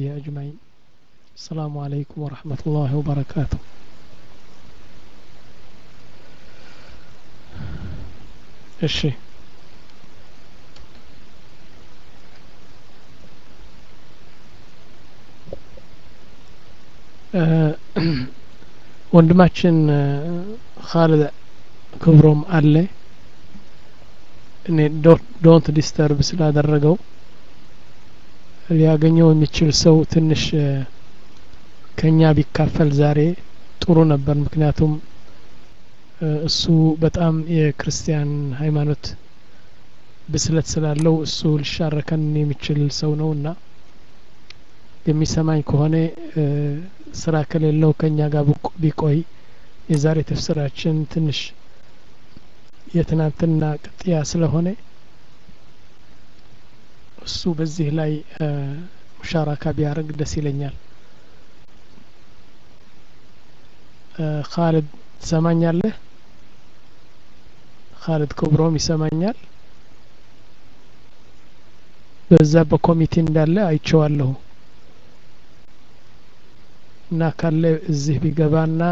أجمعين السلام عليكم ورحمة الله وبركاته እሺ ወንድማችን ካልድ ክብሮም አለ እኔ ዶንት ዲስተርብ ስላደረገው ሊያገኘው የሚችል ሰው ትንሽ ከኛ ቢካፈል ዛሬ ጥሩ ነበር ምክንያቱም እሱ በጣም የክርስቲያን ሃይማኖት ብስለት ስላለው እሱ ሊሻረከን የሚችል ሰው ነው እና የሚሰማኝ ከሆነ ስራ ከሌለው ከኛ ጋር ቢቆይ የዛሬ ተፍስራችን ትንሽ የትናንትና ቅጥያ ስለሆነ እሱ በዚህ ላይ ሙሻራካ ቢያደርግ ደስ ይለኛል ካልድ ትሰማኛለህ ካልድ ክብሮም ይሰማኛል በዛ በኮሚቴ እንዳለ አይቼዋለሁ እና ካለ እዚህ ቢገባና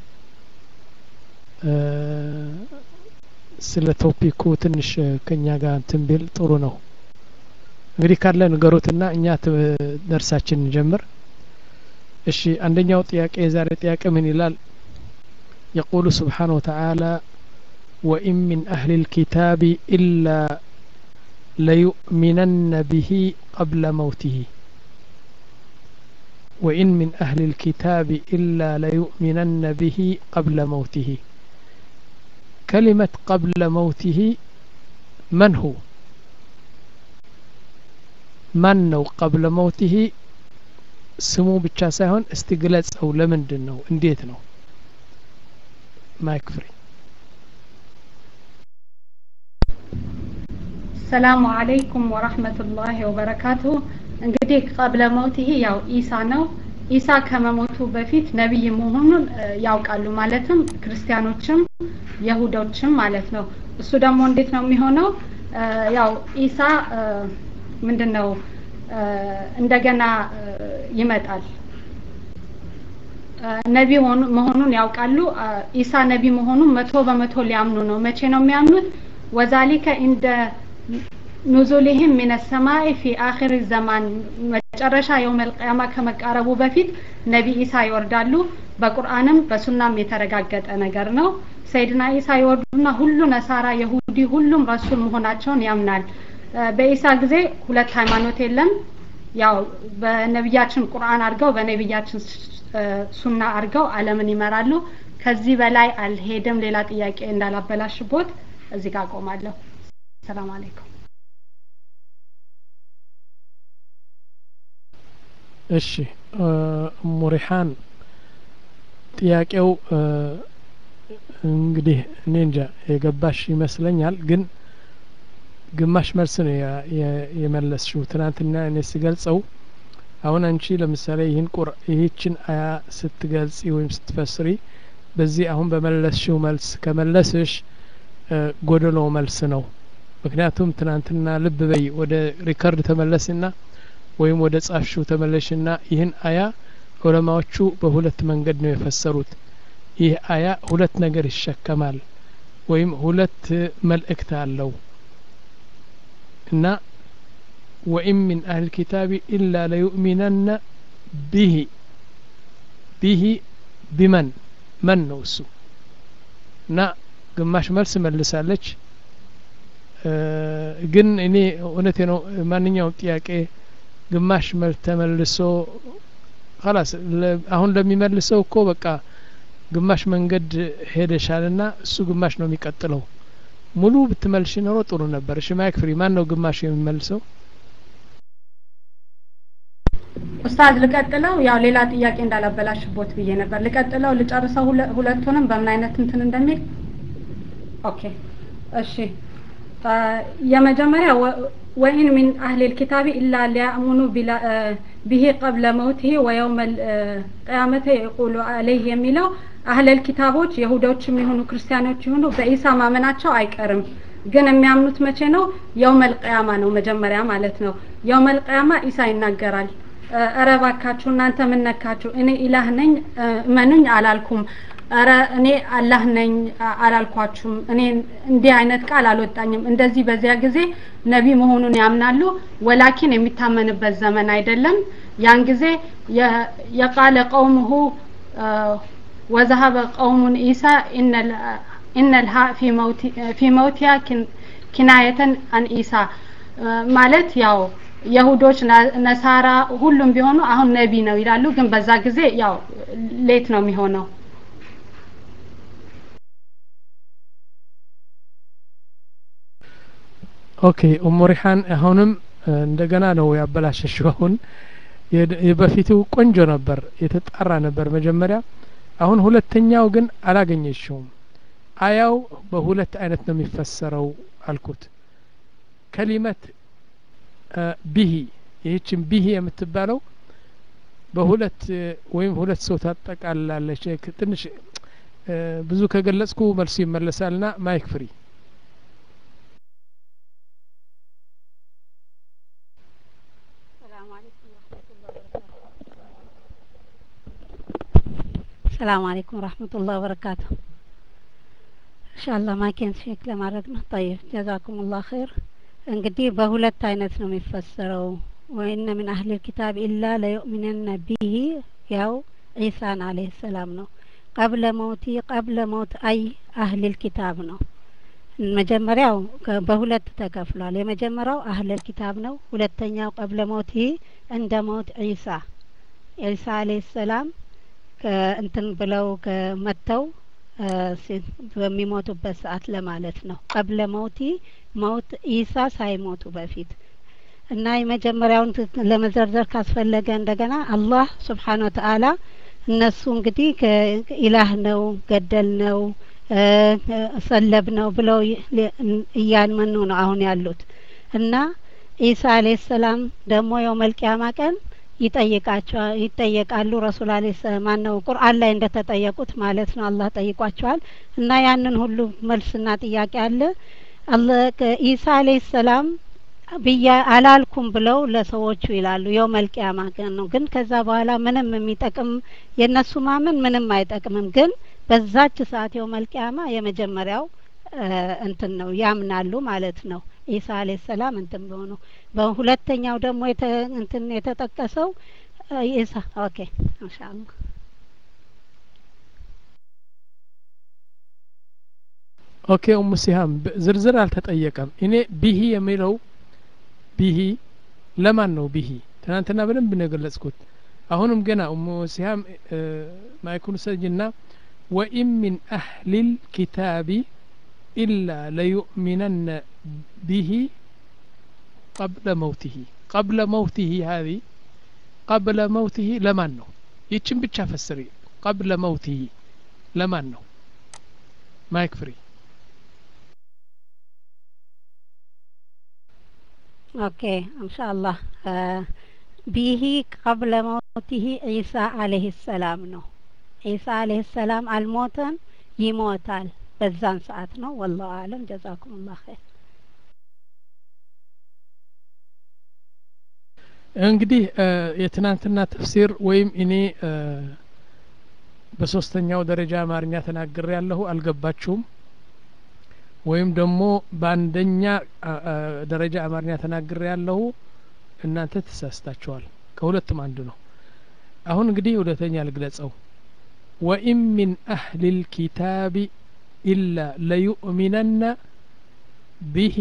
ስለ ቶፒኩ ትንሽ ከኛ ጋር እንትን ቢል ጥሩ ነው እንግዲህ ካለ ንገሩትና እኛ ደርሳችን እንጀምር እሺ አንደኛው ጥያቄ የዛሬ ጥያቄ ምን ይላል يقول سبحانه وتعالى وإن من أهل الكتاب إلا ليؤمنن به قبل موته وإن من أهل الكتاب إلا ليؤمنن به قبل موته كلمة قبل موته من هو من ነው قبل موته ስሙ ብቻ ሳይሆን እስቲ ግለጸው ለምንድን ነው እንዴት ነው ማይክ ፍሪ ሰላሙ አለይኩም ወራህመቱላሂ ወበረካቱ እንግዲህ ቀብለ መውቲሂ ያው ኢሳ ነው ኢሳ ከመሞቱ በፊት ነቢይ መሆኑን ያውቃሉ ማለትም ክርስቲያኖችም የሁዶችም ማለት ነው እሱ ደግሞ እንዴት ነው የሚሆነው ያው ኢሳ ምንድን ነው እንደገና ይመጣል ነቢ መሆኑን ያውቃሉ ኢሳ ነቢ መሆኑን መቶ በመቶ ሊያምኑ ነው መቼ ነው የሚያምኑት ወዛሊከ እንደ ኑዙሊህም ሚነ ሰማይ ፊ አኺር ዘማን መጨረሻ የውመል ቅያማ ከመቃረቡ በፊት ነቢ ኢሳ ይወርዳሉ በቁርአንም በሱናም የተረጋገጠ ነገር ነው ሰይድና ኢሳ ይወርዱና ሁሉ ነሳራ የሁዲ ሁሉም ረሱል መሆናቸውን ያምናል በኢሳ ጊዜ ሁለት ሃይማኖት የለም ያው በነቢያችን ቁርአን አድርገው በነቢያችን ሱና አድርገው አለምን ይመራሉ ከዚህ በላይ አልሄድም ሌላ ጥያቄ እንዳላበላሽቦት እዚህ ጋር አቆማለሁ ሰላም አለይኩም እሺ ሙሪሃን ጥያቄው እንግዲህ እኔ እንጃ የገባሽ ይመስለኛል ግን ግማሽ መልስ ነው የመለስሽው ትናንትና እኔ ስገልጸው አሁን አንቺ ለምሳሌ ይህን ቁር ይህችን አያ ስትገልጺ ወይም ስትፈስሪ በዚህ አሁን በመለስሽው መልስ ከመለስሽ ጎደሎ መልስ ነው ምክንያቱም ትናንትና ልብ በይ ወደ ሪከርድ ተመለስና ወይም ወደ ጻፍሽው ተመለሽና ይህን አያ ዑለማዎቹ በሁለት መንገድ ነው የፈሰሩት ይህ አያ ሁለት ነገር ይሸከማል ወይም ሁለት መልእክት አለው እና ወኢን ሚን አህል ኪታቢ ኢላ ለዩእሚነነ ቢሂ ቢሂ ቢመን መን ነው እሱ እና ግማሽ መልስ መልሳለች ግን እኔ እውነቴ ነው ማንኛውም ጥያቄ ግማሽ መልስ ተመልሶ ላስ አሁን ለሚመልሰው እኮ በቃ ግማሽ መንገድ ሄደሻልና እሱ ግማሽ ነው የሚቀጥለው ሙሉ ብትመልሽ ኖሮ ጥሩ ነበር እሺ ማይክ ፍሪ ማን ነው ግማሽ የሚመልሰው ኡስታዝ ልቀጥለው ያው ሌላ ጥያቄ እንዳላበላሽቦት ብዬ ነበር ልቀጥለው ልጨርሰው ሁለቱንም በምን አይነት እንትን እንደሚል ኦኬ እሺ የመጀመሪያ ወኢን ሚን አህሊ ልኪታቢ ኢላ ሊያእሙኑ ብሂ ቀብለ መውትህ ወየውመ ቅያመተ የቁሉ አለይህ የሚለው አህለል ኪታቦች የሁዶችም የሆኑ ክርስቲያኖች የሆኑ በኢሳ ማመናቸው አይቀርም ግን የሚያምኑት መቼ ነው የውመል ቅያማ ነው መጀመሪያ ማለት ነው የውመል ቅያማ ኢሳ ይናገራል እረ እባካችሁ እናንተ ምን ነካችሁ? እኔ ኢላህ ነኝ እመኑኝ አላልኩም። እረ እኔ አላህ ነኝ አላልኳችሁም። እኔ እንዲህ አይነት ቃል አልወጣኝም። እንደዚህ በዚያ ጊዜ ነቢ መሆኑን ያምናሉ። ወላኪን የሚታመንበት ዘመን አይደለም። ያን ጊዜ የቃለ ቀውሙሁ ወዘሀበ ቀውሙን ኢሳ ኢነል ሀ ፊ መውቲያ ኪናየተን አን ኢሳ ማለት ያው የሁዶች ነሳራ ሁሉም ቢሆኑ አሁን ነቢ ነው ይላሉ። ግን በዛ ጊዜ ያው ሌት ነው የሚሆነው። ኦኬ ኡሙ ሪሓን አሁንም እንደገና ነው ያበላሸሽው። አሁን የበፊቱ ቆንጆ ነበር፣ የተጣራ ነበር መጀመሪያ። አሁን ሁለተኛው ግን አላገኘሽውም። አያው በሁለት አይነት ነው የሚፈሰረው አልኩት። ከሊመት ቢሂ ይህችን ቢሂ የምትባለው በሁለት ወይም ሁለት ሰው ታጠቃላለች። ትንሽ ብዙ ከገለጽኩ መልሱ ይመለሳልና ማይክ ፍሪ ሰላም አለይኩም ወራህመቱላህ ወበረካቱ። ኢንሻአላህ ማይኬን ቼክ ለማድረግ ነው። ጠይብ ጀዛኩሙላህ ኸይር። እንግዲህ በሁለት አይነት ነው የሚፈሰረው። ወይነ ምን አህሊል ኪታብ ኢላ ለዩእሚነነ ቢሂ ያው ዒሳን አለይሂ ሰላም ነው። ቀብለ መውቲ ቀብለ መውት አይ አህሊል ኪታብ ነው። መጀመሪያው በሁለት ተከፍሏል። የመጀመሪያው አህለል ኪታብ ነው። ሁለተኛው ቀብለ መውቲ እንደ መውት ዒሳ ዒሳ አለይሂ ሰላም እንትን ብለው ከመተው በሚሞቱበት ሰዓት ለማለት ነው። ቀብለ መውቲ መውት ኢሳ ሳይሞቱ በፊት እና የመጀመሪያውን ለመዘርዘር ካስፈለገ እንደገና አላህ ስብሓን ወተአላ እነሱ እንግዲህ ኢላህ ነው ገደል ነው ሰለብ ነው ብለው እያመኑ ነው አሁን ያሉት እና ኢሳ አለይሂ ሰላም ደግሞ የውመል ቂያማ ቀን ይጠይቃቸዋል ይጠየቃሉ ረሱል አለ ማን ነው ቁርአን ላይ እንደተጠየቁት ማለት ነው አላህ ጠይቋቸዋል እና ያንን ሁሉ መልስና ጥያቄ አለ አላህ ኢሳ አለይሂ ሰላም ብያ አላልኩም ብለው ለሰዎቹ ይላሉ የውመል ቂያማ ቀን ነው ግን ከዛ በኋላ ምንም የሚጠቅም የእነሱ ማመን ምንም አይጠቅምም ግን በዛች ሰዓት የውመል ቂያማ የመጀመሪያው እንትን ነው ያምናሉ ማለት ነው ኢሳ አለይሂ ሰላም እንትን ቢሆኑ በሁለተኛው ደግሞ እንትን የተጠቀሰው ኢሳ ኦኬ ኢንሻአላህ ኦኬ ኡሙ ሲሃም ዝርዝር አልተጠየቀም እኔ ቢሂ የሚለው ቢሂ ለማን ነው ቢሂ ትናንትና በደንብ ነው የገለጽኩት አሁንም ገና ኡሙ ሲሃም ማይኩን ሰጅና ወኢን ሚን አህሊል ኪታቢ ኢላ ለዩእሚነነ ቢሂ ቀብለ መውቲሂ ቀብለ መውቲሂ ሀዚ ቀብለ መውቲሂ ለማን ነው ይችን ብቻ ፈስሪ ቀብለ መውቲሂ ለማን ነው ማይክ ፍሪ ኦኬ ኢንሻአላህ ቢሂ ቀብለ መውቲሂ ዒሳ አለይሂ ሰላም ነው ዒሳ አለይሂ ሰላም አልሞተም ይሞታል በዛን ሰዓት ነው ወላሁ አለም ጀዛኩሙላህ ኸይር እንግዲህ የትናንትና ተፍሲር ወይም እኔ በሶስተኛው ደረጃ አማርኛ ተናግሬ ያለሁ አልገባችሁም ወይም ደግሞ በአንደኛ ደረጃ አማርኛ ተናግሬ ያለሁ እናንተ ተሳስታችኋል ከሁለቱም አንዱ ነው አሁን እንግዲህ ሁለተኛ ልግለጸው ወኢን ሚን አህሊ ልኪታቢ ኢላ ለዩእሚነነ ቢሂ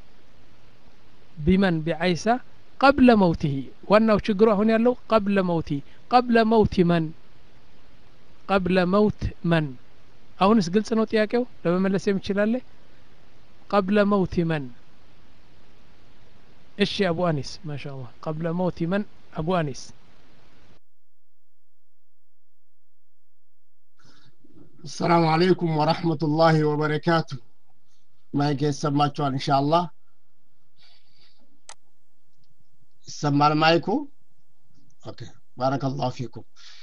ቢመን ቢዐይሳ ቀብለ መውቲሂ ዋናው ችግሩ አሁን ያለው ቀብለ መውቲ ቀብለ መውቲ መን ቀብለ መውት መን አሁንስ ግልጽ ነው ጥያቄው ለመመለስ የምችላለ ቀብለ መውቲ መን እሺ አቡ አኒስ ማሻ አላህ ቀብለ መውቲ መን አቡ አኒስ السلام عليكم ورحمة الله وبركاته ማይክ ይሰማችኋል ኢንሻአላህ ይሰማል ማይኩ ኦኬ ባረከላሁ ፊኩም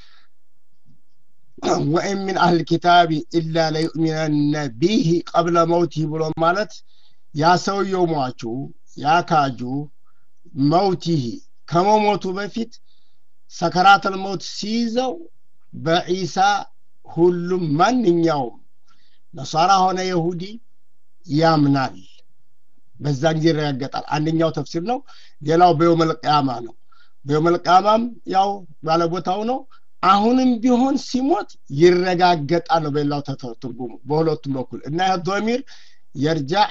ወኢን ሚን አህል ኪታቢ ኢላ ለዩእሚነነ ቢህ ቀብለ መውቲህ ብሎ ማለት ያ ሰውየው ሟቹ ያ ካጁ መውቲህ ከመሞቱ በፊት ሰከራተል መውት ሲይዘው በዒሳ ሁሉም ማንኛውም ነሳራ ሆነ የሁዲ ያምናል በዛን ጊዜ ይረጋገጣል አንደኛው ተፍሲር ነው ሌላው በየውመልቅያማ ነው በየውመልቅያማም ያው ባለቦታው ነው አሁንም ቢሆን ሲሞት ይረጋገጣል ነው በሌላው ትርጉሙ በሁለቱም በኩል እና ይህ ዶሚር የርጃዕ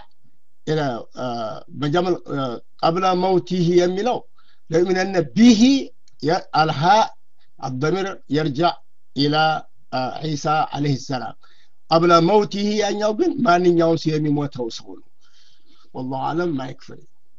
በጀመል ቀብለ መውቲህ የሚለው ለዩሚነነ ቢሂ አልሃ الضمير يرجع إلى عيسى عليه السلام قبل موته ያኛው ግን ማንኛውም ሰው የሚሞተው ሰው ነው والله أعلم ما يكفي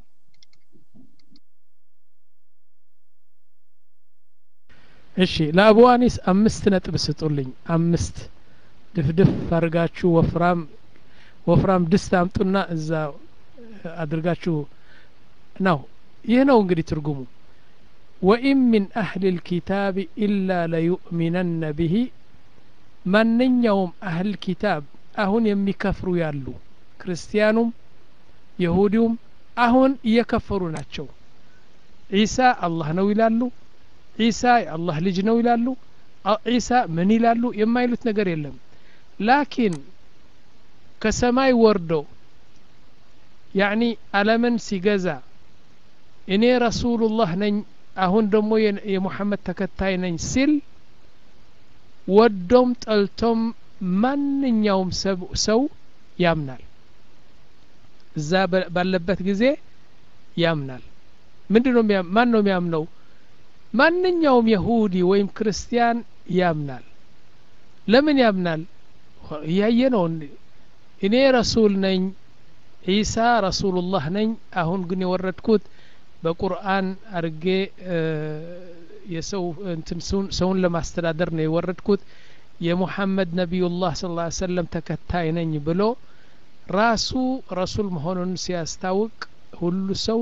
እሺ ለአቡ አኒስ አምስት ነጥብ ስጡልኝ አምስት ድፍድፍ አድርጋችሁ ወፍራም ወፍራም ድስት አምጡና እዛ አድርጋችሁ ነው ይህ ነው እንግዲህ ትርጉሙ ወኢን ሚን አህል ልኪታብ ኢላ ለዩእሚነነ ብሂ ማንኛውም አህል ኪታብ አሁን የሚከፍሩ ያሉ ክርስቲያኑም የሁዲውም አሁን እየከፈሩ ናቸው ዒሳ አላህ ነው ይላሉ ዒሳ የአላህ ልጅ ነው ይላሉ ዒሳ ምን ይላሉ የማይሉት ነገር የለም ላኪን ከሰማይ ወርዶ ያዕኒ አለምን ሲገዛ እኔ ረሱሉላህ ነኝ አሁን ደግሞ የሙሐመድ ተከታይ ነኝ ሲል ወዶም ጠልቶም ማንኛውም ሰው ያምናል እዛ ባለበት ጊዜ ያምናል ምንድ ነው ማን ነው የሚያምነው ማንኛውም የሁዲ ወይም ክርስቲያን ያምናል ለምን ያምናል እያየ ነው እኔ ረሱል ነኝ ዒሳ ረሱሉላህ ነኝ አሁን ግን የወረድኩት በቁርአን አርጌ የሰው እንትን ሰውን ለማስተዳደር ነው የወረድኩት የሙሐመድ ነቢዩላህ ስ ላ ሰለም ተከታይ ነኝ ብሎ ራሱ ረሱል መሆኑን ሲያስታውቅ ሁሉ ሰው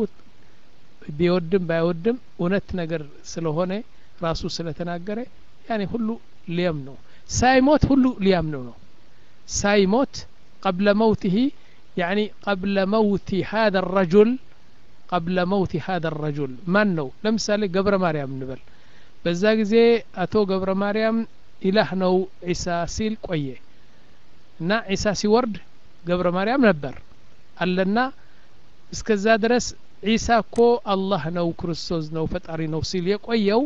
ቢወድም ባይወድም እውነት ነገር ስለሆነ ራሱ ስለተናገረ ያኔ ሁሉ ሊያም ነው ሳይሞት ሁሉ ሊያምነው ነው ሳይሞት ቀብለ መውትህ ያኒ ቀብለ መውቲ ሀذا الرجل ቀብለ መውቲ ሀذا الرجل ማን ነው ለምሳሌ ገብረ ማርያም እንበል በዛ ጊዜ አቶ ገብረ ማርያም ኢላህ ነው ዒሳ ሲል ቆየ እና ዒሳ ሲወርድ ገብረ ማርያም ነበር አለና እስከዛ ድረስ ዒሳ እኮ አላህ ነው ክርስቶስ ነው ፈጣሪ ነው ሲል የቆየው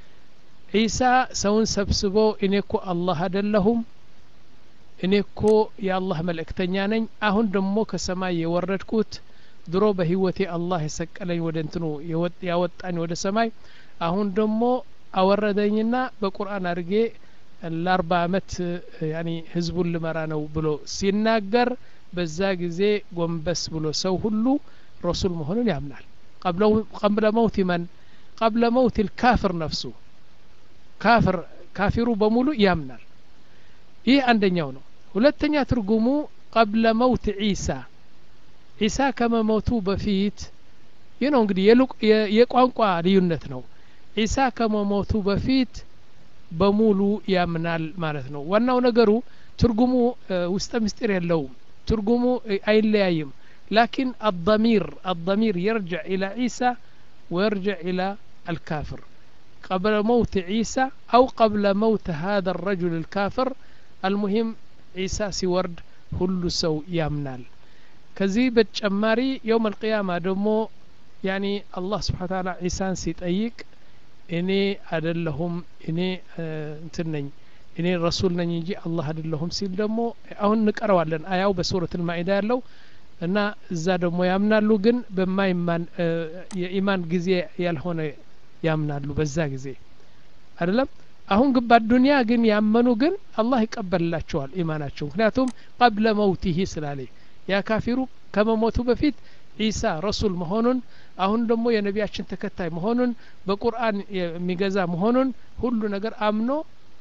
ዒሳ ሰውን ሰብስቦ እኔ እኮ አላህ አደለሁም እኔ እኮ የአላህ መልእክተኛ ነኝ አሁን ደግሞ ከሰማይ የወረድኩት ድሮ በህይወቴ አላህ የሰቀለኝ ወደ እንትኑ ያወጣኝ ወደ ሰማይ አሁን ደግሞ አወረደኝና በቁርአን አድርጌ ለአርባ አመት ያኒ ህዝቡን ልመራ ነው ብሎ ሲናገር በዛ ጊዜ ጎንበስ ብሎ ሰው ሁሉ ረሱል መሆኑን ያምናል ቀብለ መውት መን ቀብለ መውት ልካፍር ነፍሱ ካፍር ካፊሩ በሙሉ ያምናል ይህ አንደኛው ነው ሁለተኛ ትርጉሙ ቀብለ መውት ዒሳ ዒሳ ከመሞቱ በፊት ይህ ነው እንግዲህ የቋንቋ ልዩነት ነው ዒሳ ከመሞቱ በፊት በሙሉ ያምናል ማለት ነው ዋናው ነገሩ ትርጉሙ ውስጠ ምስጢር የለውም ትርጉሙ አይለያይም لكن الضمير الضمير يرجع إلى عيسى ويرجع إلى الكافر قبل موت عيسى أو قبل موت هذا الرجل الكافر المهم عيسى سيورد كل سو يامنال كزي بتشماري يوم القيامة دمو يعني الله سبحانه وتعالى عيسى سيطيق እኔ አደለሁም እኔ እንትን ነኝ እኔ ረሱል ነኝ እንጂ አላህ አደለሁም ሲል ደግሞ አሁን እንቀረዋለን አያው በሱረት ልማኢዳ ያለው እና እዛ ደግሞ ያምናሉ ግን በማይማን የኢማን ጊዜ ያልሆነ ያምናሉ በዛ ጊዜ አይደለም አሁን ግን በዱንያ ግን ያመኑ ግን አላህ ይቀበልላቸዋል ኢማናቸው ምክንያቱም ቀብለ መውቲህ ስላለ ያ ካፊሩ ከመሞቱ በፊት ዒሳ ረሱል መሆኑን አሁን ደግሞ የነቢያችን ተከታይ መሆኑን በቁርአን የሚገዛ መሆኑን ሁሉ ነገር አምኖ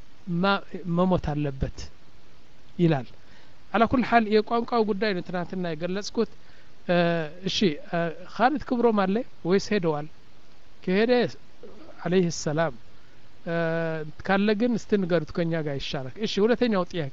መሞት አለበት ይላል አላ ኩል ሀል የቋንቋው ጉዳይ ነው ትናንትና የገለጽኩት እሺ ካሊድ ክብሮም አለ ወይስ ሄደዋል ከሄደ አለይህ ሰላም ካለ ግን እስቲ ንገሩት ከኛ ጋር ይሻላል እሺ ሁለተኛው ጥያቄ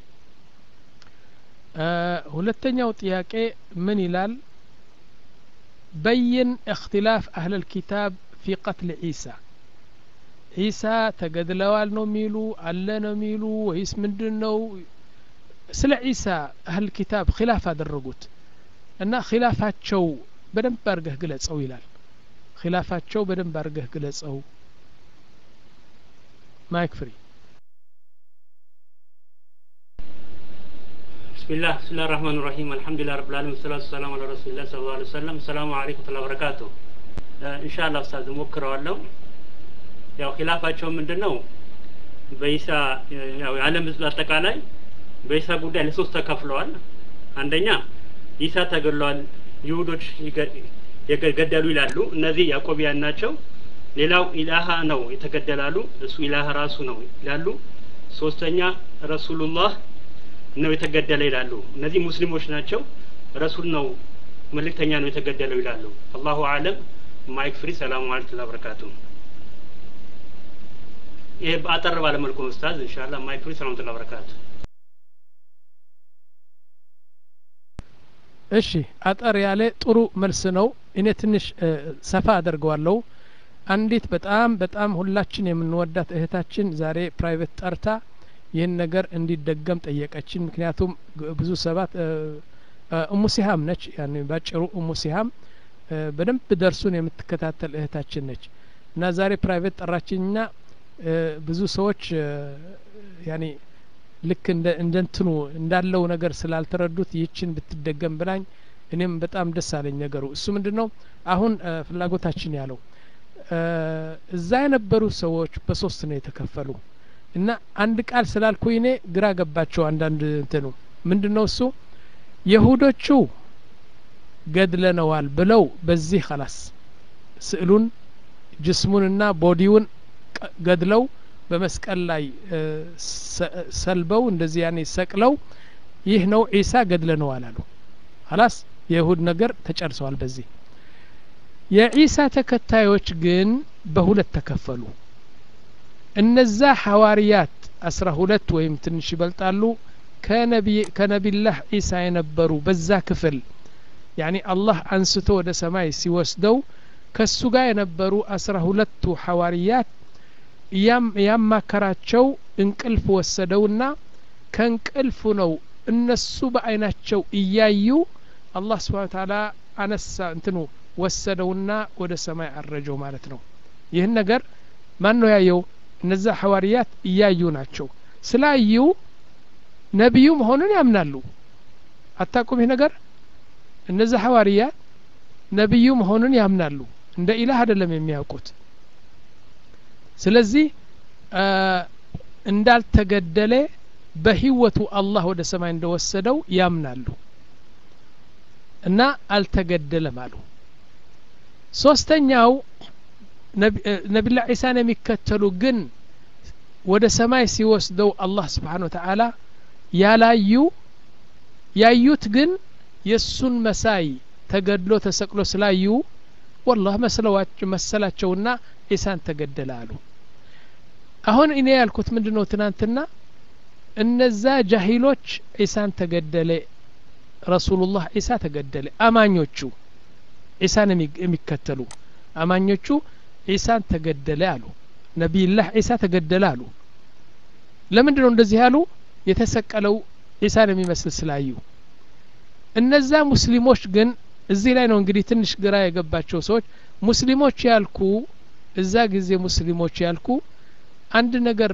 ሁለተኛው ጥያቄ ምን ይላል بين اختلاف أهل الكتاب في قتل عيسى ዒሳ ተገድለዋል ነው የሚሉ አለ ነው የሚሉ ወይስ ምንድን ነው ስለ ዒሳ አህል ኪታብ ኪላፍ አደረጉት እና ኪላፋቸው በደንብ አድርገህ ግለጸው ይላል ኪላፋቸው በደንብ አድርገህ ግለጸው ማይክ ፍሪ بسم الله بسم الله الرحمن الرحيم الحمد لله رب العالمين والصلاة والسلام على رسول الله صلى الله عليه وسلم السلام عليكم ورحمة الله وبركاته إن شاء الله أستاذ ሞክረዋለሁ ያው ኪላፋቸው ምንድን ነው በኢሳ ያው የዓለም ህዝብ አጠቃላይ በኢሳ ጉዳይ ለሶስት ተከፍለዋል አንደኛ ኢሳ ተገድሏል ይሁዶች የገደሉ ይላሉ እነዚህ ያዕቆቢያን ናቸው ሌላው ኢላሃ ነው የተገደላሉ እሱ ኢላሃ ራሱ ነው ይላሉ ሶስተኛ ረሱሉላህ ነው የተገደለ ይላሉ እነዚህ ሙስሊሞች ናቸው ረሱል ነው መልእክተኛ ነው የተገደለው ይላሉ አላሁ አለም ማይክ ፍሪ ሰላሙ አለይኩም ወበረካቱ ይሄ አጠር ባለ መልኩ ነው ኡስታዝ ኢንሻአላህ ማይክ ፍሪ ሰላሙ አለይኩም ወበረካቱ እሺ አጠር ያለ ጥሩ መልስ ነው እኔ ትንሽ ሰፋ አደርገዋለሁ አንዲት በጣም በጣም ሁላችን የምንወዳት እህታችን ዛሬ ፕራይቬት ጠርታ ይህን ነገር እንዲደገም ጠየቀችን ምክንያቱም ብዙ ሰባት እሙ ሲሃም ነች ያን ባጭሩ እሙ ሲሃም በደንብ ደርሱን የምትከታተል እህታችን ነች እና ዛሬ ፕራይቬት ጠራችኝና ብዙ ሰዎች ያኔ ልክ እንደ እንትኑ እንዳለው ነገር ስላልተረዱት ይችን ብትደገም ብላኝ እኔም በጣም ደስ አለኝ ነገሩ እሱ ምንድን ነው አሁን ፍላጎታችን ያለው እዛ የነበሩ ሰዎች በሶስት ነው የተከፈሉ እና አንድ ቃል ስላልኩኝ እኔ ግራ ገባቸው አንዳንድ እንትኑ ምንድን ነው እሱ የሁዶቹ ገድለነዋል ብለው በዚህ ከላስ ስዕሉን ጅስሙንና ቦዲውን ገድለው በመስቀል ላይ ሰልበው እንደዚህ ያኔ ሰቅለው ይህ ነው ዒሳ ገድለነዋል አሉ ሀላስ የይሁድ ነገር ተጨርሰዋል በዚህ የዒሳ ተከታዮች ግን በሁለት ተከፈሉ እነዛ ሐዋርያት አስራ ሁለት ወይም ትንሽ ይበልጣሉ ከነቢላህ ዒሳ የነበሩ በዛ ክፍል ያኒ አላህ አንስቶ ወደ ሰማይ ሲወስደው ከሱ ጋር የነበሩ አስራ ሁለቱ ሐዋርያት ያማከራቸው እንቅልፍ ወሰደውና ከእንቅልፉ ነው እነሱ በአይናቸው እያዩ አላህ ስብሓን ታላ አነሳ እንትኑ ወሰደውና ወደ ሰማይ አረጀው ማለት ነው ይህን ነገር ማን ነው ያየው እነዛ ሐዋርያት እያዩ ናቸው ስላዩ ነቢዩ መሆኑን ያምናሉ አታቁም ይህ ነገር እነዛ ሐዋርያት ነቢዩ መሆኑን ያምናሉ እንደ ኢላህ አይደለም የሚያውቁት ስለዚህ እንዳልተገደለ በህይወቱ አላህ ወደ ሰማይ እንደወሰደው ያምናሉ እና አልተገደለም አሉ ሶስተኛው ነቢላ ዒሳን የሚከተሉ ግን ወደ ሰማይ ሲወስደው አላህ ስብሓን ወተዓላ ያላዩ ያዩት ግን የእሱን መሳይ ተገድሎ ተሰቅሎ ስላዩ ወላህ መሰላቸውና ዒሳን ተገደለ አሉ አሁን እኔ ያልኩት ምንድ ነው ትናንትና እነዛ ጃሂሎች ዒሳን ተገደለ ረሱሉላህ ዒሳ ተገደለ አማኞቹ ዒሳን የሚከተሉ አማኞቹ ዒሳን ተገደለ አሉ ነቢይላህ ዒሳ ተገደለ አሉ ለምንድ ነው እንደዚህ ያሉ የተሰቀለው ዒሳን የሚመስል ስላዩ እነዛ ሙስሊሞች ግን እዚህ ላይ ነው እንግዲህ ትንሽ ግራ የገባቸው ሰዎች ሙስሊሞች ያልኩ እዛ ጊዜ ሙስሊሞች ያልኩ አንድ ነገር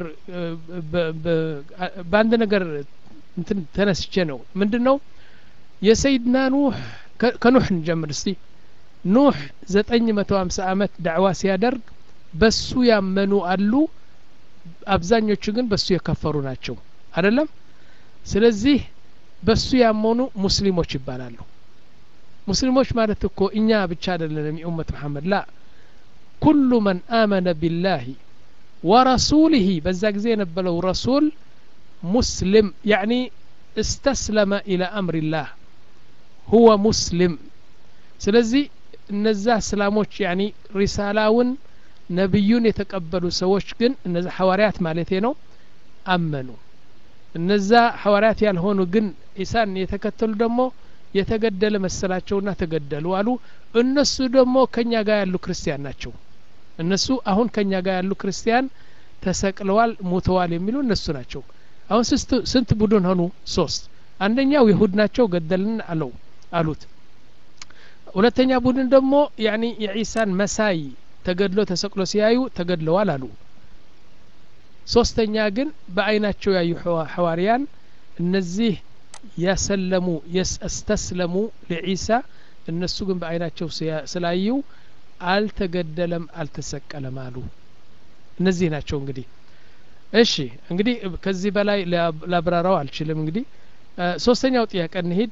በአንድ ነገር እንትን ተነስቼ ነው ምንድን ነው የሰይድና ኑህ ከኑህ እንጀምር እስቲ ኑህ ዘጠኝ መቶ ሀምሳ አመት ዳዕዋ ሲያደርግ በሱ ያመኑ አሉ አብዛኞቹ ግን በሱ የከፈሩ ናቸው አይደለም ስለዚህ በሱ ያመኑ ሙስሊሞች ይባላሉ ሙስሊሞች ማለት እኮ እኛ ብቻ አይደለንም የኡመት መሐመድ ላ ኩሉ መን አመነ ቢላሂ ወረሱሊህ በዛ ጊዜ የነበረው ረሱል ሙስሊም ያዕኒ استسلم إلى أمر الله هو مسلم ስለዚህ እነዛ እስላሞች ያኒ ሪሳላውን ነቢዩን የተቀበሉ ሰዎች ግን እነዛ ሐዋርያት ማለቴ ነው አመኑ እነዛ ሐዋርያት ያልሆኑ ግን ኢሳን የተከተሉ ደግሞ የተገደለ መሰላቸውና ተገደሉ አሉ እነሱ ደግሞ ከኛ ጋር ያሉ ክርስቲያን ናቸው እነሱ አሁን ከኛ ጋር ያሉ ክርስቲያን ተሰቅለዋል ሞተዋል የሚሉ እነሱ ናቸው አሁን ስንት ቡድን ሆኑ ሶስት አንደኛው ይሁድ ናቸው ገደልን አለው አሉት ሁለተኛ ቡድን ደግሞ ያኒ የዒሳን መሳይ ተገድሎ ተሰቅሎ ሲያዩ ተገድለዋል አሉ ሶስተኛ ግን በአይናቸው ያዩ ሐዋርያን እነዚህ ያሰለሙ የስተስለሙ ለዒሳ እነሱ ግን በአይናቸው ስላዩ አልተገደለም አልተሰቀለም አሉ እነዚህ ናቸው እንግዲህ እሺ እንግዲህ ከዚህ በላይ ላብራራው አልችልም እንግዲህ ሶስተኛው ጥያቄ እንሂድ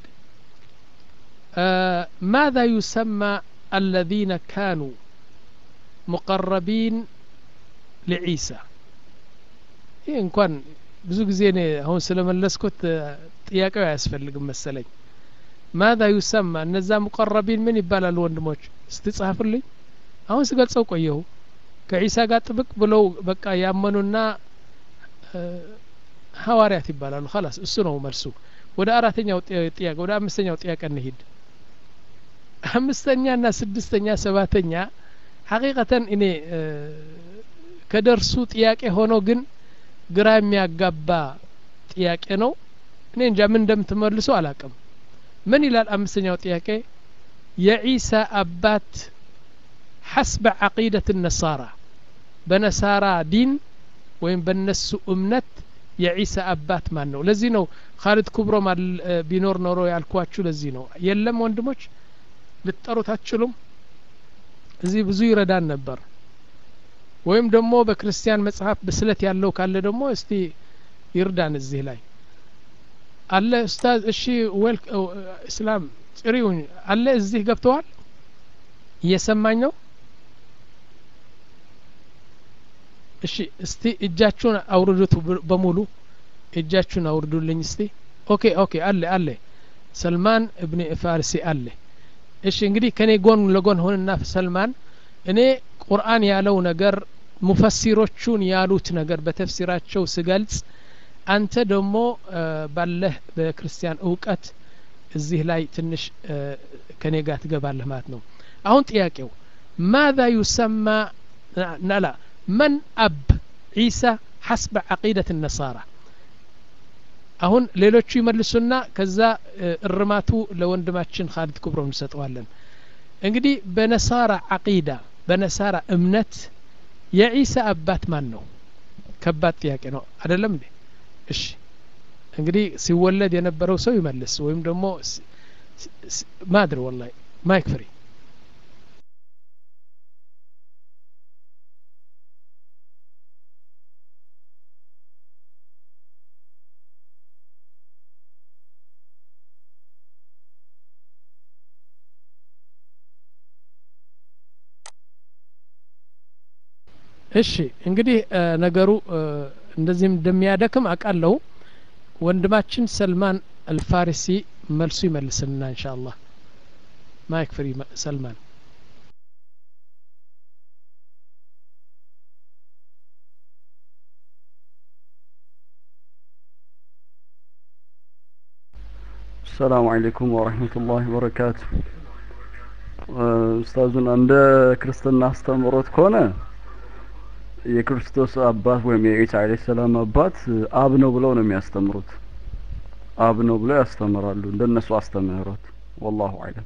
ماذا يسمى الذين كانوا مقربين لعيسى ይህ እንኳን ብዙ ጊዜ እኔ አሁን ስለመለስኩት ጥያቄው አያስፈልግም መሰለኝ ማዛ ዩሰማ እነዛ ሙቀረቢን ምን ይባላሉ ወንድሞች ስትጻፍልኝ አሁን ስገልጸው ቆየሁ ከዒሳ ጋር ጥብቅ ብለው በቃ ያመኑና ሐዋርያት ይባላሉ ላስ እሱ ነው መልሱ ወደ አራተኛው ጥያቄ ወደ አምስተኛው ጥያቄ እንሂድ አምስተኛ ና ስድስተኛ ሰባተኛ ሐቂቀተን እኔ ከደርሱ ጥያቄ ሆኖ ግን ግራ የሚያጋባ ጥያቄ ነው እኔ እንጃ ምን እንደምትመልሱ አላቅም ምን ይላል አምስተኛው ጥያቄ የዒሳ አባት ሐስበ ዓቂደት ነሳራ በነሳራ ዲን ወይም በነሱ እምነት የዒሳ አባት ማን ነው ለዚህ ነው ካሊድ ኩብሮ ቢኖር ኖሮ ያልኳችሁ ለዚህ ነው የለም ወንድሞች ልትጠሩት አትችሉም እዚህ ብዙ ይረዳን ነበር ወይም ደግሞ በክርስቲያን መጽሐፍ ብስለት ያለው ካለ ደግሞ እስቲ ይርዳን እዚህ ላይ አለ ኡስታዝ እሺ ዌል እስላም ጥሪውን አለ እዚህ ገብተዋል እየሰማኝ ነው እሺ እስቲ እጃችሁን አውርዱት በሙሉ እጃችሁን አውርዱልኝ እስቲ ኦኬ ኦኬ አለ አለ ሰልማን እብኒ ፋርሲ አለ እሺ እንግዲህ ከኔ ጎን ለጎን ሆንና ሰልማን እኔ ቁርአን ያለው ነገር ሙፈሲሮቹን ያሉት ነገር በተፍሲራቸው ስገልጽ አንተ ደግሞ ባለህ በክርስቲያን እውቀት እዚህ ላይ ትንሽ ከኔ ጋር ትገባለህ ማለት ነው አሁን ጥያቄው ማዛ ዩሰማ ናላ መን አብ ዒሳ ሐስበ ዓቂደት ነሳራ አሁን ሌሎቹ ይመልሱና ከዛ እርማቱ ለወንድማችን ካሊድ ክብሮ እንሰጠዋለን እንግዲህ በነሳራ ዓቂዳ በነሳራ እምነት የዒሳ አባት ማን ነው ከባድ ጥያቄ ነው አደለም እንዴ እሺ እንግዲህ ሲወለድ የነበረው ሰው ይመልስ ወይም ደግሞ ማድር ወላሂ ማይክ ፍሪ እሺ እንግዲህ ነገሩ እንደዚህም እንደሚያደክም አውቃለሁ ወንድማችን ሰልማን አልፋሪሲ መልሱ ይመልስልና እንሻ አላህ ማይክ ፍሪ ሰልማን السلام عليكم ورحمة الله وبركاته ኡስታዙን እንደ ክርስትና አስተምሮት ከሆነ የክርስቶስ አባት ወይም የኢሳ አለይሂ ሰላም አባት አብ ነው ብለው ነው የሚያስተምሩት አብ ነው ብለው ያስተምራሉ እንደነሱ አስተምህሮት ወላሁ አለም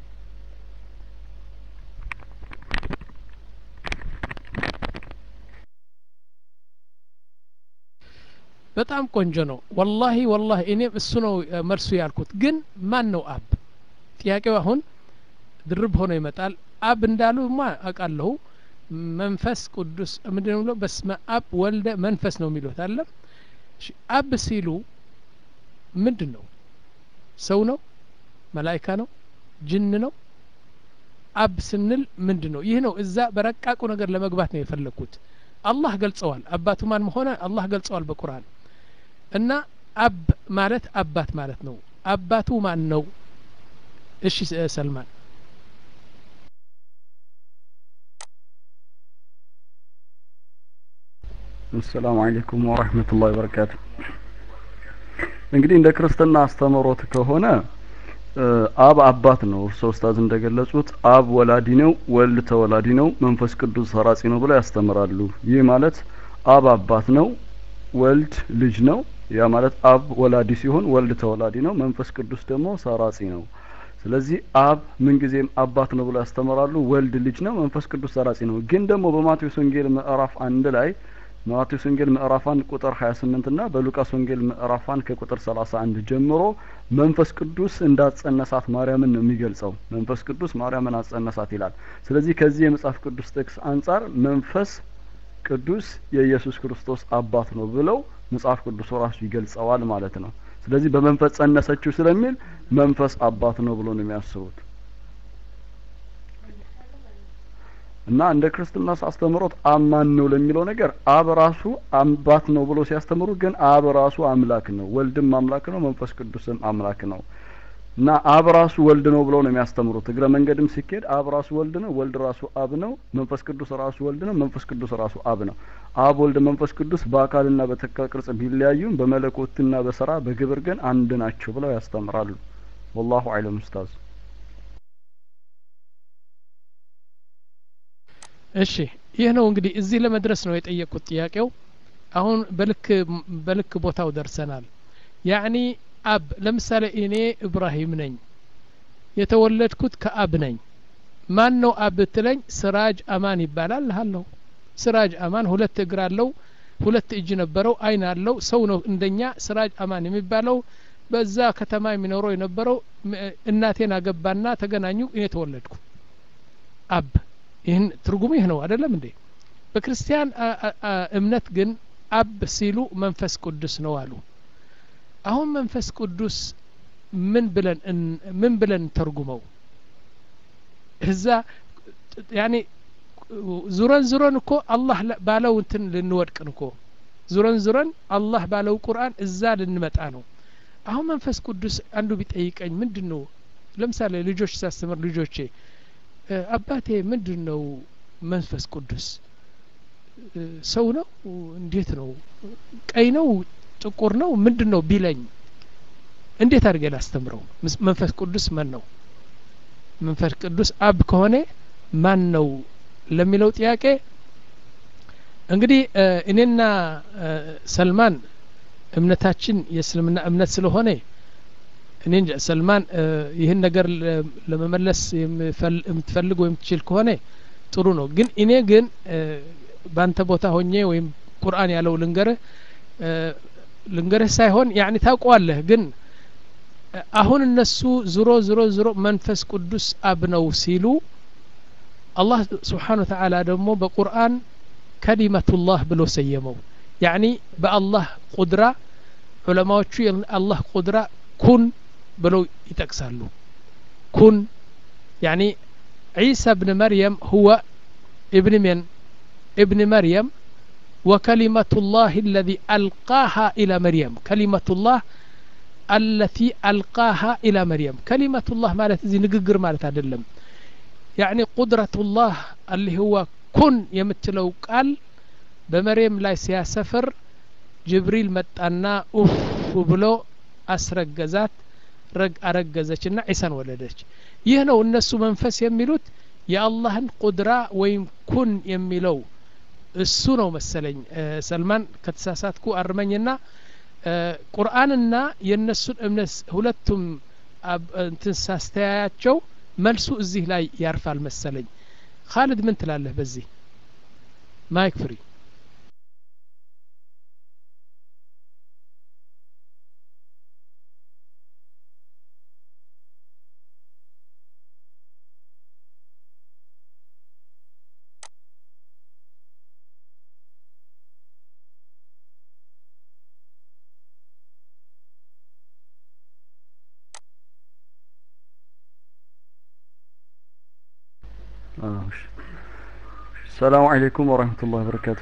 በጣም ቆንጆ ነው ወላሂ ወላሂ እኔም እሱ ነው መልሱ ያልኩት ግን ማን ነው አብ ጥያቄው አሁን ድርብ ሆኖ ይመጣል አብ እንዳሉ ማ አውቃለሁ መንፈስ ቅዱስ ምንድን ብሎ በስመ አብ ወልደ መንፈስ ነው የሚሉት አለም አብ ሲሉ ምንድን ነው ሰው ነው መላይካ ነው ጅን ነው አብ ስንል ምንድን ነው ይህ ነው እዛ በረቃቁ ነገር ለመግባት ነው የፈለግኩት አላህ ገልጸዋል አባቱ ማን መሆነ አላህ ገልጸዋል በቁርአን እና አብ ማለት አባት ማለት ነው አባቱ ማን ነው እሺ ሰልማን አሰላሙ አለይኩም ወራህመቱላሂ ወበረካቱ እንግዲህ እንደ ክርስትና አስተምህሮት ከሆነ አብ አባት ነው እርስዎ ኡስታዝ እንደገለጹት አብ ወላዲ ነው ወልድ ተወላዲ ነው መንፈስ ቅዱስ ሰራጺ ነው ብለው ያስተምራሉ ይህ ማለት አብ አባት ነው ወልድ ልጅ ነው ያ ማለት አብ ወላዲ ሲሆን ወልድ ተወላዲ ነው መንፈስ ቅዱስ ደግሞ ሰራጺ ነው ስለዚህ አብ ምንጊዜም አባት ነው ብለው ያስተምራሉ ወልድ ልጅ ነው መንፈስ ቅዱስ ሰራጺ ነው ግን ደግሞ በማቴዎስ ወንጌል ምዕራፍ አንድ ላይ ማቴዎስ ወንጌል ምዕራፍ አንድ ቁጥር 28 እና በሉቃስ ወንጌል ምዕራፍ አንድ ከቁጥር 31 ጀምሮ መንፈስ ቅዱስ እንዳጸነሳት ማርያምን ነው የሚገልጸው መንፈስ ቅዱስ ማርያምን አጸነሳት ይላል ስለዚህ ከዚህ የመጽሐፍ ቅዱስ ጥቅስ አንጻር መንፈስ ቅዱስ የኢየሱስ ክርስቶስ አባት ነው ብለው መጽሐፍ ቅዱስ ራሱ ይገልጸዋል ማለት ነው ስለዚህ በመንፈስ ጸነሰችው ስለሚል መንፈስ አባት ነው ብሎ ነው የሚያስቡት እና እንደ ክርስትና አስተምሮት አማን ነው ለሚለው ነገር አብ ራሱ አባት ነው ብሎ ሲያስተምሩ ግን አብ ራሱ አምላክ ነው ወልድም አምላክ ነው መንፈስ ቅዱስም አምላክ ነው እና አብ ራሱ ወልድ ነው ብለው ነው የሚያስተምሩት እግረ መንገድም ሲኬድ አብ ራሱ ወልድ ነው ወልድ ራሱ አብ ነው መንፈስ ቅዱስ ራሱ ወልድ ነው መንፈስ ቅዱስ ራሱ አብ ነው አብ ወልድ መንፈስ ቅዱስ በአካልና በተካ ቅርጽ ቢለያዩም በመለኮትና በስራ በግብር ግን አንድ ናቸው ብለው ያስተምራሉ ወላሁ አለም ኡስታዝ እሺ ይህ ነው እንግዲህ እዚህ ለመድረስ ነው የጠየቁት ጥያቄው አሁን በልክ በልክ ቦታው ደርሰናል ያኒ አብ ለምሳሌ እኔ እብራሂም ነኝ የተወለድኩት ከአብ ነኝ ማን ነው አብ ብትለኝ ስራጅ አማን ይባላል አለሁ ስራጅ አማን ሁለት እግር አለው ሁለት እጅ ነበረው አይን አለው ሰው ነው እንደኛ ስራጅ አማን የሚባለው በዛ ከተማ የሚኖረው የነበረው እናቴን አገባና ተገናኙ እኔ ተወለድኩ አብ ይህን ትርጉሙ ይህ ነው አይደለም እንዴ በክርስቲያን እምነት ግን አብ ሲሉ መንፈስ ቅዱስ ነው አሉ አሁን መንፈስ ቅዱስ ምን ብለን ምን ብለን ተርጉመው እዛ ያኔ ዙረን ዙረን እኮ አላህ ባለው እንትን ልንወድቅን እኮ ዙረን ዙረን አላህ ባለው ቁርአን እዛ ልንመጣ ነው አሁን መንፈስ ቅዱስ አንዱ ቢጠይቀኝ ምንድን ነው ለምሳሌ ልጆች ሳስተምር ልጆቼ አባቴ ምንድን ነው መንፈስ ቅዱስ ሰው ነው እንዴት ነው ቀይ ነው ጥቁር ነው ምንድን ነው ቢለኝ እንዴት አድርገ ላስተምረው መንፈስ ቅዱስ ማን ነው መንፈስ ቅዱስ አብ ከሆነ ማን ነው ለሚለው ጥያቄ እንግዲህ እኔና ሰልማን እምነታችን የእስልምና እምነት ስለሆነ እኔ እንጃ ሰልማን ይህን ነገር ለመመለስ የምትፈልግ ወይም ትችል ከሆነ ጥሩ ነው ግን እኔ ግን በአንተ ቦታ ሆኜ ወይም ቁርአን ያለው ልንገርህ ልንገርህ ሳይሆን ያኒ ታውቀዋለህ ግን አሁን እነሱ ዝሮ ዝሮ ዝሮ መንፈስ ቅዱስ አብ ነው ሲሉ አላህ ስብሓን ወተዓላ ደግሞ በቁርአን ከሊመቱላህ ብሎ ሰየመው ያኒ በአላህ ቁድራ ዑለማዎቹ የአላህ ቁድራ ኩን ብለው ይጠቅሳሉ ኩን ያኒ ዒሳ ብን መርየም ሁወ ابن من ابن مريم وكلمة الله الذي ألقاها إلى مريم كلمة الله التي ألقاها إلى مريم كلمة الله مالت زي نققر مالت أدلم يعني قدرة الله اللي هو كن يمتلو قال بمريم لا سياسفر جبريل متأنا أوف ብሎ አስረገዛት ረግ አረገዘችና ዒሳን ወለደች ይህ ነው እነሱ መንፈስ የሚሉት የአላህን ቁድራ ወይም ኩን የሚለው እሱ ነው መሰለኝ ሰልማን ከተሳሳትኩ አርመኝና ቁርአንና የእነሱን እምነት ሁለቱም እንትን ሳስተያያቸው መልሱ እዚህ ላይ ያርፋል መሰለኝ ካልድ ምን ትላለህ በዚህ ማይክ ፍሪ ሰላሙ አለይኩም ወረህመቱላህ በረካቱ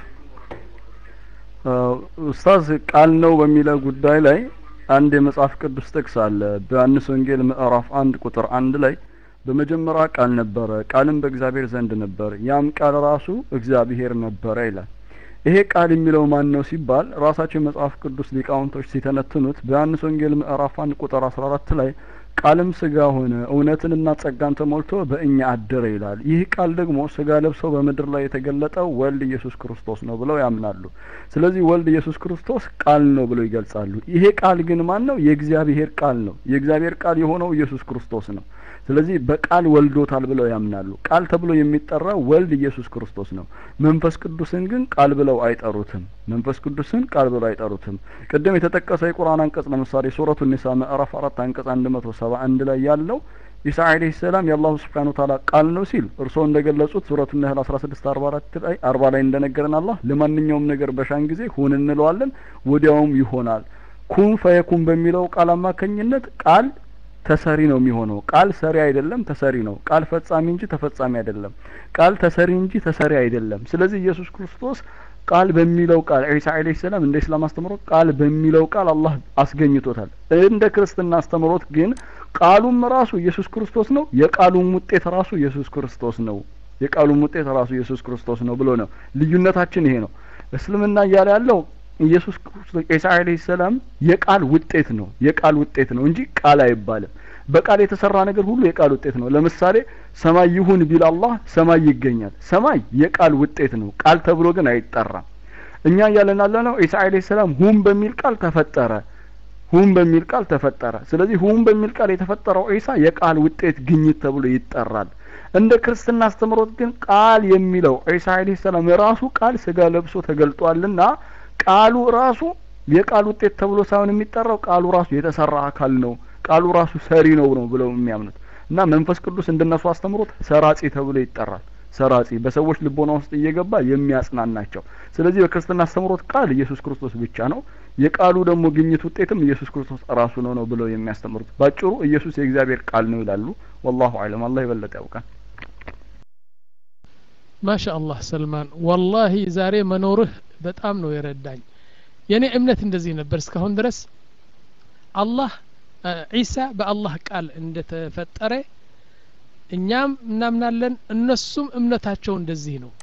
ኡስታዝ ቃል ነው በሚለው ጉዳይ ላይ አንድ የመጽሐፍ ቅዱስ ጥቅስ አለ በዮሐንስ ወንጌል ምዕራፍ አንድ ቁጥር አንድ ላይ በመጀመሪያ ቃል ነበረ ቃልም በእግዚአብሔር ዘንድ ነበር ያም ቃል ራሱ እግዚአብሔር ነበረ ይላል ይሄ ቃል የሚለው ማን ነው ሲባል ራሳቸው የመጽሐፍ ቅዱስ ሊቃውንቶች ሲተነትኑት በዮሐንስ ወንጌል ምዕራፍ አንድ ቁጥር አስራ አራት ላይ ቃልም ስጋ ሆነ እውነትንና ጸጋን ተሞልቶ በእኛ አደረ ይላል። ይህ ቃል ደግሞ ስጋ ለብሶ በምድር ላይ የተገለጠው ወልድ ኢየሱስ ክርስቶስ ነው ብለው ያምናሉ። ስለዚህ ወልድ ኢየሱስ ክርስቶስ ቃል ነው ብለው ይገልጻሉ። ይሄ ቃል ግን ማን ነው? የእግዚአብሔር ቃል ነው። የእግዚአብሔር ቃል የሆነው ኢየሱስ ክርስቶስ ነው። ስለዚህ በቃል ወልዶታል ብለው ያምናሉ። ቃል ተብሎ የሚጠራው ወልድ ኢየሱስ ክርስቶስ ነው። መንፈስ ቅዱስን ግን ቃል ብለው አይጠሩትም። መንፈስ ቅዱስን ቃል ብለው አይጠሩትም። ቅድም የተጠቀሰ የቁርአን አንቀጽ ለምሳሌ ሱረቱ ኒሳ ምዕራፍ አራት አንቀጽ አንድ መቶ ሰባ አንድ ላይ ያለው ኢሳ አለይሂ ሰላም የአላሁ ስብሓነ ወተዓላ ቃል ነው ሲል እርስዎ እንደገለጹት ሱረቱ ነህል አስራ ስድስት አርባ አራት ላይ አርባ ላይ እንደነገረን አላህ ለማንኛውም ነገር በሻን ጊዜ ሁን እንለዋለን ወዲያውም ይሆናል። ኩን ፈየኩን በሚለው ቃል አማካኝነት ቃል ተሰሪ ነው የሚሆነው። ቃል ሰሪ አይደለም፣ ተሰሪ ነው። ቃል ፈጻሚ እንጂ ተፈጻሚ አይደለም። ቃል ተሰሪ እንጂ ተሰሪ አይደለም። ስለዚህ ኢየሱስ ክርስቶስ ቃል በሚለው ቃል ዒሳ አለይሂ ሰላም እንደ እስላም አስተምሮት ቃል በሚለው ቃል አላህ አስገኝቶታል። እንደ ክርስትና አስተምሮት ግን ቃሉም ራሱ ኢየሱስ ክርስቶስ ነው። የቃሉም ውጤት ራሱ ኢየሱስ ክርስቶስ ነው። የቃሉም ውጤት ራሱ ኢየሱስ ክርስቶስ ነው ብሎ ነው። ልዩነታችን ይሄ ነው። እስልምና እያለ ያለው ኢየሱስ ክርስቶስ ዒሳ አለይሂ ሰላም የቃል ውጤት ነው። የቃል ውጤት ነው እንጂ ቃል አይባልም። በቃል የተሰራ ነገር ሁሉ የቃል ውጤት ነው። ለምሳሌ ሰማይ ይሁን ቢል አላህ ሰማይ ይገኛል። ሰማይ የቃል ውጤት ነው። ቃል ተብሎ ግን አይጠራም። እኛ እያለን ያለ ነው ዒሳ አለይሂ ሰላም ሁን በሚል ቃል ተፈጠረ። ሁን በሚል ቃል ተፈጠረ። ስለዚህ ሁን በሚል ቃል የተፈጠረው ዒሳ የቃል ውጤት ግኝት ተብሎ ይጠራል። እንደ ክርስትና አስተምሮት ግን ቃል የሚለው ዒሳ አለይሂ ሰላም የራሱ ቃል ስጋ ለብሶ ተገልጧልና ቃሉ ራሱ የቃል ውጤት ተብሎ ሳይሆን የሚጠራው ቃሉ ራሱ የተሰራ አካል ነው። ቃሉ ራሱ ሰሪ ነው ነው ብለው የሚያምኑት እና መንፈስ ቅዱስ እንደነሱ አስተምሮት ሰራጺ ተብሎ ይጠራል። ሰራጺ በሰዎች ልቦና ውስጥ እየገባ የሚያጽናናቸው። ስለዚህ በክርስትና አስተምሮት ቃል ኢየሱስ ክርስቶስ ብቻ ነው። የቃሉ ደግሞ ግኝት ውጤትም ኢየሱስ ክርስቶስ ራሱ ነው ነው ብለው የሚያስተምሩት። ባጭሩ ኢየሱስ የእግዚአብሔር ቃል ነው ይላሉ። ወላሁ አለም። አላህ የበለጠ ያውቃል። ማሻ አላህ ሰልማን፣ ወላሂ ዛሬ መኖርህ በጣም ነው የረዳኝ። የኔ እምነት እንደዚህ ነበር እስካሁን ድረስ አላህ ዒሳ በአላህ ቃል እንደተፈጠረ እኛም እናምናለን፣ እነሱም እምነታቸው እንደዚህ ነው።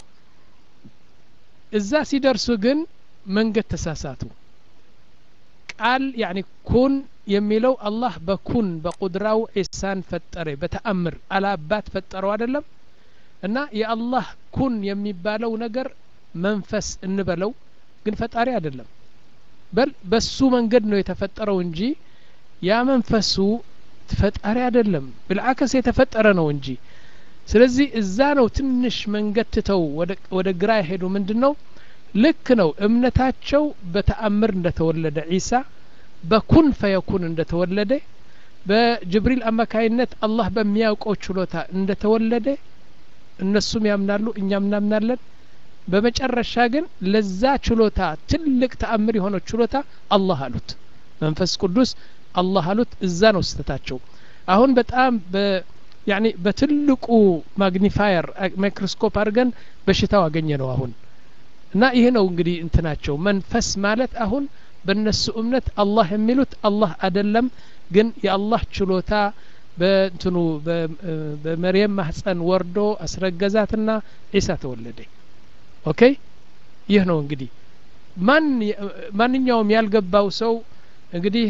እዛ ሲደርሱ ግን መንገድ ተሳሳቱ። ቃል ያኒ ኩን የሚለው አላህ በኩን በቁድራው ዒሳን ፈጠረ በተአምር አላባት ፈጠረው አይደለም እና የአላህ ኩን የሚባለው ነገር መንፈስ እንበለው ግን ፈጣሪ አይደለም። በል በሱ መንገድ ነው የተፈጠረው እንጂ ያ መንፈሱ ፈጣሪ አይደለም። ብልዓከስ የተፈጠረ ነው እንጂ። ስለዚህ እዛ ነው ትንሽ መንገድ ትተው ወደ ግራ የሄዱ ምንድን ነው ልክ ነው እምነታቸው በተአምር እንደተወለደ ዒሳ በኩን ፈየኩን እንደተወለደ በጅብሪል አማካይነት አላህ በሚያውቀው ችሎታ እንደተወለደ እነሱም ያምናሉ፣ እኛም እናምናለን። በመጨረሻ ግን ለዛ ችሎታ ትልቅ ተአምር የሆነው ችሎታ አላህ አሉት፣ መንፈስ ቅዱስ አላህ አሉት። እዛ ነው ስህተታቸው። አሁን በጣም ያኒ በትልቁ ማግኒፋየር ማይክሮስኮፕ አድርገን በሽታው አገኘ ነው አሁን እና ይሄ ነው እንግዲህ እንትናቸው መንፈስ ማለት አሁን በእነሱ እምነት አላህ የሚሉት አላህ አይደለም፣ ግን የአላህ ችሎታ በእንትኑ በመርየም ማህፀን ወርዶ አስረገዛትና ዒሳ ተወለደ። ኦኬ ይህ ነው እንግዲህ ማን ማንኛውም ያልገባው ሰው እንግዲህ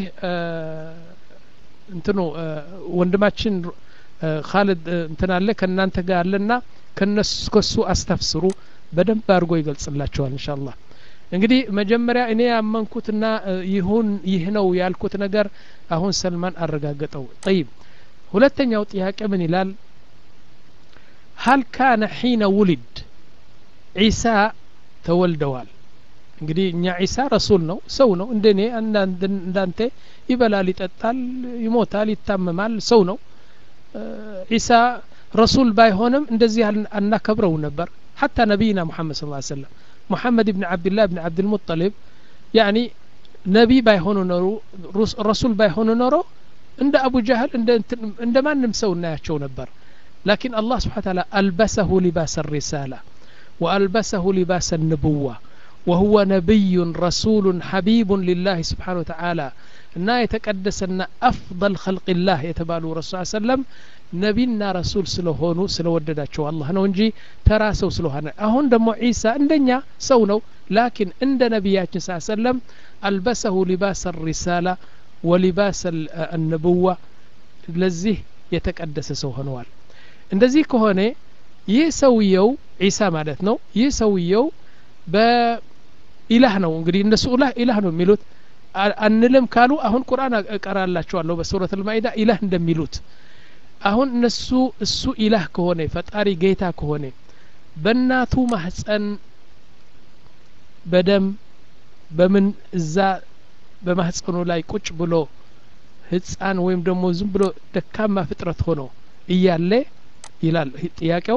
እንትኑ ወንድማችን ካልድ እንትን አለ ከእናንተ ጋር አለና ከነሱ ከሱ አስተፍስሩ በደንብ አድርጎ ይገልጽላቸዋል ኢንሻአላህ። እንግዲህ መጀመሪያ እኔ ያመንኩትና ይሁን ይህ ነው ያልኩት ነገር አሁን ሰልማን አረጋገጠው። ጠይብ ሁለተኛው ጥያቄ ምን ይላል? ሀል ካነ ሒነ ውሊድ ዒሳ ተወልደዋል። እንግዲህ እኛ ዒሳ ረሱል ነው፣ ሰው ነው፣ እንደኔ እንዳንተ ይበላል፣ ይጠጣል፣ ይሞታል፣ ይታመማል፣ ሰው ነው። ዒሳ ረሱል ባይሆንም እንደዚህ አናከብረው ነበር። ሐታ ነቢይና ሙሐመድ ስ ሰለም ሙሐመድ ብን ዓብድላህ ብን ዓብድልሙጠሊብ ያኒ ነቢ ባይሆኑ ኖሩ ረሱል ባይሆኑ ኖሮ እንደ አቡ ጃህል እንደ ማንም ሰው እናያቸው ነበር። ላኪን አላህ ስብሓን ታላ አልበሰሁ ሊባስ ሪሳላ ወአልበሰሁ ሊባስ ንቡዋ ወሁወ ነቢዩን ረሱሉን ሐቢቡን ሊላህ ስብሓን ወተዓላ እና የተቀደሰና አፍضል ኸልቅላህ የተባሉ ረሱል ሰለም ነቢና ረሱል ስለሆኑ ስለወደዳቸው አላህ ነው እንጂ ተራ ሰው ስለሆነ አሁን ደግሞ ዒሳ እንደኛ ሰው ነው ላኪን እንደ ነቢያችን ስ ሰለም አልበሰሁ ሊባስ ሪሳላ ወሊባስ النبوة ለዚህ የተቀደሰ ሰው ሆነዋል እንደዚህ ከሆነ ይህ ሰውየው ዒሳ ማለት ነው ይህ ሰውየው በኢላህ ነው እንግዲህ እነሱ ኢላህ ኢላህ ነው የሚሉት አንልም ካሉ አሁን ቁርአን እቀራላቸዋለሁ በሱረት ልማኢዳ ኢላህ እንደሚሉት አሁን እነሱ እሱ ኢላህ ከሆነ ፈጣሪ ጌታ ከሆነ በእናቱ ማህፀን በደም በምን እዛ በማህፀኑ ላይ ቁጭ ብሎ ህፃን ወይም ደግሞ ዝም ብሎ ደካማ ፍጥረት ሆኖ እያለ ይላል ጥያቄው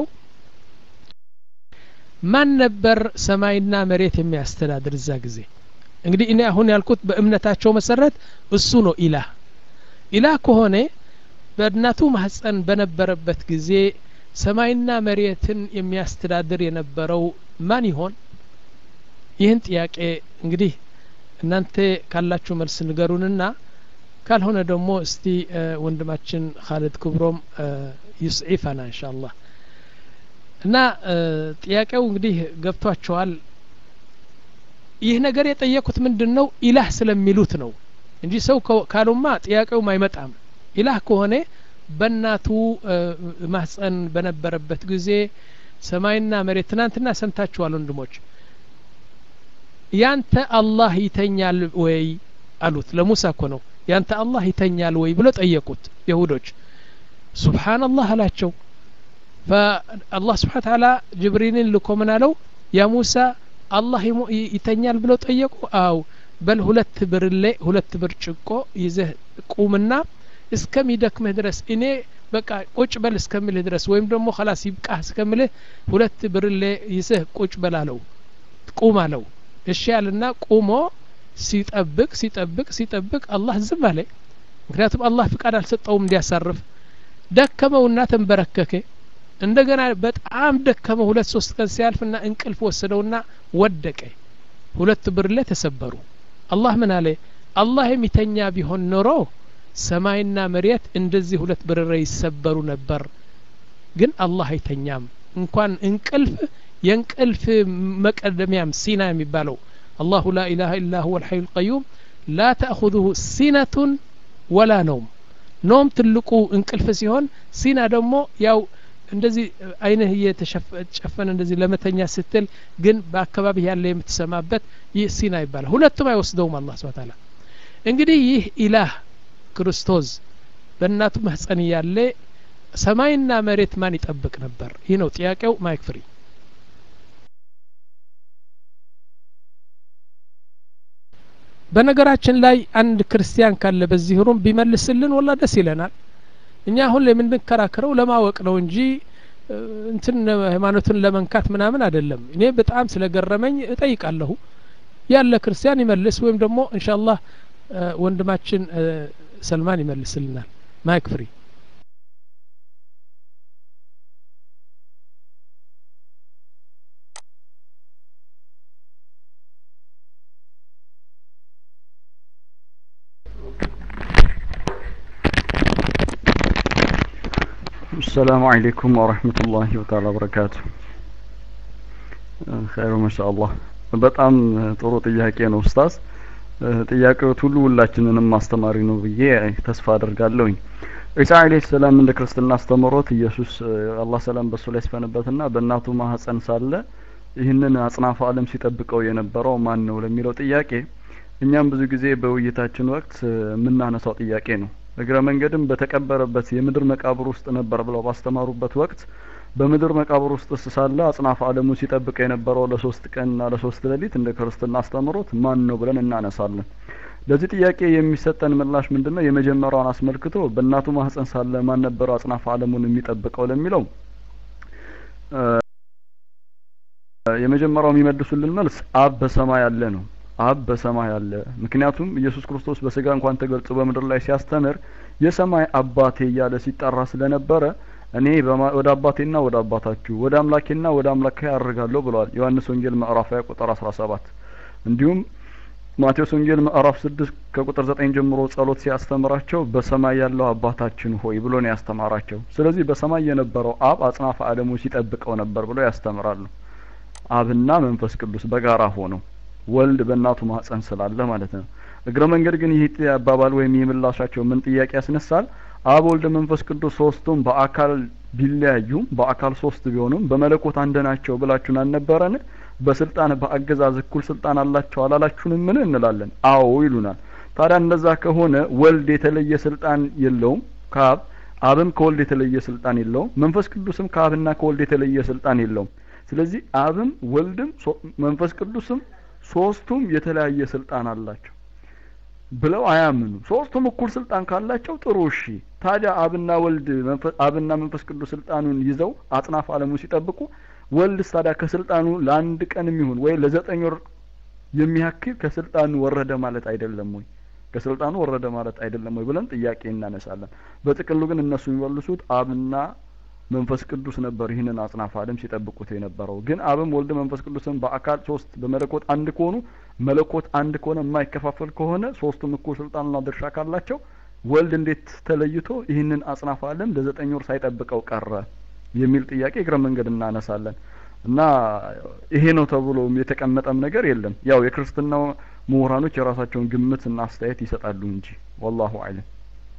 ማን ነበር ሰማይና መሬት የሚያስተዳድር እዛ ጊዜ እንግዲህ እኔ አሁን ያልኩት በእምነታቸው መሰረት እሱ ነው ኢላህ ኢላህ ከሆነ በእናቱ ማህፀን በነበረበት ጊዜ ሰማይና መሬትን የሚያስተዳድር የነበረው ማን ይሆን ይህን ጥያቄ እንግዲህ እናንተ ካላችሁ መልስ ንገሩንና ካልሆነ ደግሞ እስቲ ወንድማችን ካልድ ክብሮም ይስዒፈና እንሻ አላህ እና ጥያቄው እንግዲህ ገብቷቸዋል ይህ ነገር የጠየቁት ምንድን ነው ኢላህ ስለሚሉት ነው እንጂ ሰው ካሉማ ጥያቄውም አይመጣም ኢላህ ከሆነ በእናቱ ማህፀን በነበረበት ጊዜ ሰማይና መሬት ትናንትና ሰምታችኋል ወንድሞች ያንተ አላህ ይተኛል ወይ አሉት ለሙሳ እኮ ነው ያንተ አላህ ይተኛል ወይ ብሎ ጠየቁት የሁዶች ሱብሓንላህ አላቸው ፈአላህ ስብሓን ታላ ጅብሪልን ልኮ ምን አለው ያ ሙሳ አላህ ይተኛል ብለው ጠየቁ አው በል ሁለት ብርሌ ሁለት ብርጭቆ ይዘህ ቁምና እስከሚደክምህ ድረስ እኔ በቃ ቁጭ በል እስከምልህ ድረስ ወይም ደግሞ ከላስ ይብቃህ እስከምልህ ሁለት ብርሌ ይዘህ ቁጭ በል አለው ቁም አለው እሺ ያልና ቁሞ ሲጠብቅ ሲጠብቅ ሲጠብቅ አላህ ዝም አለ ምክንያቱም አላህ ፍቃድ አልሰጠውም እንዲያሳርፍ ደከመውና ተንበረከከ እንደገና በጣም ደከመው ሁለት ሶስት ቀን ሲያልፍና እንቅልፍ ወሰደውና ወደቀ ሁለት ብርሌ ተሰበሩ አላህ ምን አለ አላህ የሚተኛ ቢሆን ኖሮ ሰማይና መሬት እንደዚህ ሁለት ብርሬ ይሰበሩ ነበር ግን አላህ አይተኛም እንኳን እንቅልፍ የእንቅልፍ መቀደሚያም ሲና የሚባለው አላሁ ላ ኢላሀ ኢላ ሁወ ልሐዩ ልቀዩም ላ ተእኹዙሁ ሲነቱን ወላ ነውም ኖም ትልቁ እንቅልፍ ሲሆን ሲና ደግሞ ያው እንደዚህ አይንህ እየተጨፈነ እንደዚህ ለመተኛ ስትል ግን በአካባቢ ያለ የምትሰማበት ይህ ሲና ይባላል ሁለቱም አይወስደውም አላህ ስብሐ ተዓላ እንግዲህ ይህ ኢላህ ክርስቶስ በእናቱ ማህፀን እያለ ሰማይና መሬት ማን ይጠብቅ ነበር ይህ ነው ጥያቄው ማይክ ፍሪ በነገራችን ላይ አንድ ክርስቲያን ካለ በዚህ ሩም ቢመልስልን ወላ ደስ ይለናል እኛ አሁን የምንከራከረው ለማወቅ ነው እንጂ እንትን ሃይማኖትን ለመንካት ምናምን አይደለም እኔ በጣም ስለገረመኝ እጠይቃለሁ ያለ ክርስቲያን ይመልስ ወይም ደግሞ እንሻላህ ወንድማችን ሰልማን ይመልስልናል ማይክ ፍሪ السلام عليكم ورحمة الله تعالى وبركاته خير ما شاء الله በጣም ጥሩ ጥያቄ ነው ኡስታዝ ጥያቄዎት ሁሉ ሁላችንንም አስተማሪ ነው ብዬ ተስፋ አደርጋለሁኝ ዒሳ አለይሂ ሰላም እንደ ክርስትና አስተምሮት ኢየሱስ አላህ ሰላም በሱ ላይ ስፈንበትና በእናቱ ማህፀን ሳለ ይህንን አጽናፈ ዓለም ሲጠብቀው የነበረው ማን ነው ለሚለው ጥያቄ እኛም ብዙ ጊዜ በውይይታችን ወቅት የምናነሳው ጥያቄ ነው እግረ መንገድም በተቀበረበት የምድር መቃብር ውስጥ ነበር ብለው ባስተማሩበት ወቅት በምድር መቃብር ውስጥ ሳለ አጽናፈ ዓለሙ ሲጠብቅ የነበረው ለሶስት ቀንና ለሶስት ሌሊት እንደ ክርስትና አስተምሮት ማን ነው ብለን እናነሳለን ለዚህ ጥያቄ የሚሰጠን ምላሽ ምንድነው የመጀመሪያውን አስመልክቶ በእናቱ ማህፀን ሳለ ማን ነበረው አጽናፈ ዓለሙን የሚጠብቀው ለሚለው የመጀመሪያው የሚመልሱልን መልስ አብ በሰማይ ያለ ነው አብ በሰማይ አለ ምክንያቱም ኢየሱስ ክርስቶስ በስጋ እንኳን ተገልጾ በምድር ላይ ሲያስተምር የሰማይ አባቴ እያለ ሲጠራ ስለነበረ እኔ ወደ አባቴና ወደ አባታችሁ ወደ አምላኬና ወደ አምላኬ አድርጋለሁ ብለዋል ዮሐንስ ወንጌል ምዕራፍ 20 ቁጥር 17 እንዲሁም ማቴዎስ ወንጌል ምዕራፍ 6 ከቁጥር 9 ጀምሮ ጸሎት ሲያስተምራቸው በሰማይ ያለው አባታችን ሆይ ብሎ ነው ያስተማራቸው ስለዚህ በሰማይ የነበረው አብ አጽናፈ ዓለሙ ሲጠብቀው ነበር ብለው ያስተምራሉ አብና መንፈስ ቅዱስ በጋራ ሆነው ወልድ በእናቱ ማህፀን ስላለ ማለት ነው እግረ መንገድ ግን ይህ አባባል ወይም ይህ ምላሻቸው ምን ጥያቄ ያስነሳል አብ ወልድ መንፈስ ቅዱስ ሶስቱም በአካል ቢለያዩም በአካል ሶስት ቢሆኑም በመለኮት አንድ ናቸው ብላችሁን አልነበረን በስልጣን በአገዛዝ እኩል ስልጣን አላቸው አላላችሁንም ምን እንላለን አዎ ይሉናል ታዲያ እንደዛ ከሆነ ወልድ የተለየ ስልጣን የለውም ከአብ አብም ከወልድ የተለየ ስልጣን የለውም መንፈስ ቅዱስም ከአብና ከወልድ የተለየ ስልጣን የለውም ስለዚህ አብም ወልድም መንፈስ ቅዱስም ሶስቱም የተለያየ ስልጣን አላቸው ብለው አያምኑ ሶስቱም እኩል ስልጣን ካላቸው ጥሩ እሺ ታዲያ አብና ወልድ አብና መንፈስ ቅዱስ ስልጣኑን ይዘው አጽናፍ አለሙ ሲጠብቁ ወልድ ታዲያ ከስልጣኑ ለአንድ ቀን የሚሆን ወይ ለዘጠኝ ወር የሚያክል ከስልጣኑ ወረደ ማለት አይደለም ወይ ከስልጣኑ ወረደ ማለት አይደለም ወይ ብለን ጥያቄ እናነሳለን በጥቅሉ ግን እነሱ የሚመልሱት አብና መንፈስ ቅዱስ ነበር ይህንን አጽናፈ ዓለም ሲጠብቁት የነበረው ግን አብም ወልድ መንፈስ ቅዱስን በአካል ሶስት በመለኮት አንድ ከሆኑ መለኮት አንድ ከሆነ የማይከፋፈል ከሆነ ሶስቱም እኩል ስልጣንና ድርሻ ካላቸው ወልድ እንዴት ተለይቶ ይህንን አጽናፈ ዓለም ለዘጠኝ ወር ሳይጠብቀው ቀረ የሚል ጥያቄ እግረ መንገድ እናነሳለን እና ይሄ ነው ተብሎ የተቀመጠም ነገር የለም ያው የክርስትናው ምሁራኖች የራሳቸውን ግምት እና አስተያየት ይሰጣሉ እንጂ ወላሁ አለም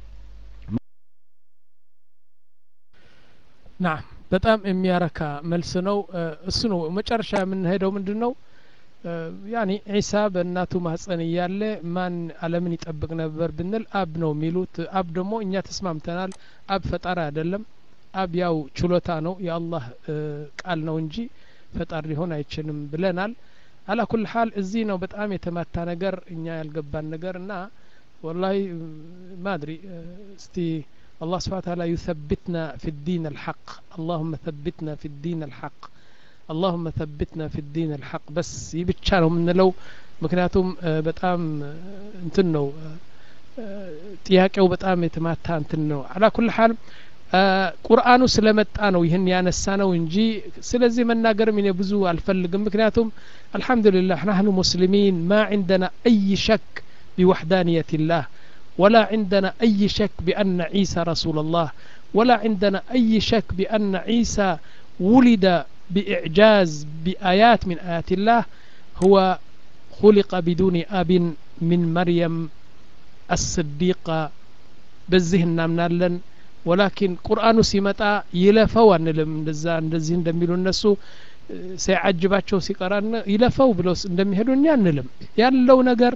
ናም በጣም የሚያረካ መልስ ነው እሱ ነው መጨረሻ የምንሄደው ምንድን ነው ያኒ ዒሳ በእናቱ ማህፀን እያለ ማን አለምን ይጠብቅ ነበር ብንል አብ ነው የሚሉት አብ ደግሞ እኛ ተስማምተናል አብ ፈጣሪ አይደለም አብ ያው ችሎታ ነው የአላህ ቃል ነው እንጂ ፈጣሪ ሊሆን አይችልም ብለናል አላ ኩል ሀል እዚህ ነው በጣም የተማታ ነገር እኛ ያልገባን ነገር እና ወላሂ ማድሪ እስቲ الله سبحانه وتعالى يثبتنا في الدين الحق اللهم ثبتنا في الدين الحق اللهم ثبتنا في الدين الحق بس يبتشا ነው የምንለው ምክንያቱም በጣም እንትን ነው ጥያቄው በጣም የተማታ እንትን ነው አላ ኩል ሀል ቁርአኑ ስለመጣ ነው ይህን ያነሳ ነው እንጂ ስለዚህ መናገርም እኔ ብዙ አልፈልግም ምክንያቱም አልሐምዱሊላህ ናህኑ ሙስሊሚን ማ عندنا أي شك بوحدانية الله ولا عندنا أي شك بأن عيسى رسول الله ولا عندنا أي شك بأن عيسى ولد بإعجاز بآيات من آيات الله هو خلق بدون أب من مريم الصديقة بزهنا من ولكن قرآن سيمتا يلفوا አንልም እንደዛ እንደዚህ እንደሚሉ እነሱ ሲያጅባቸው ሲቀራን ይለፈው ብለው እንደሚሄዱ እኛ አንልም ያለው ነገር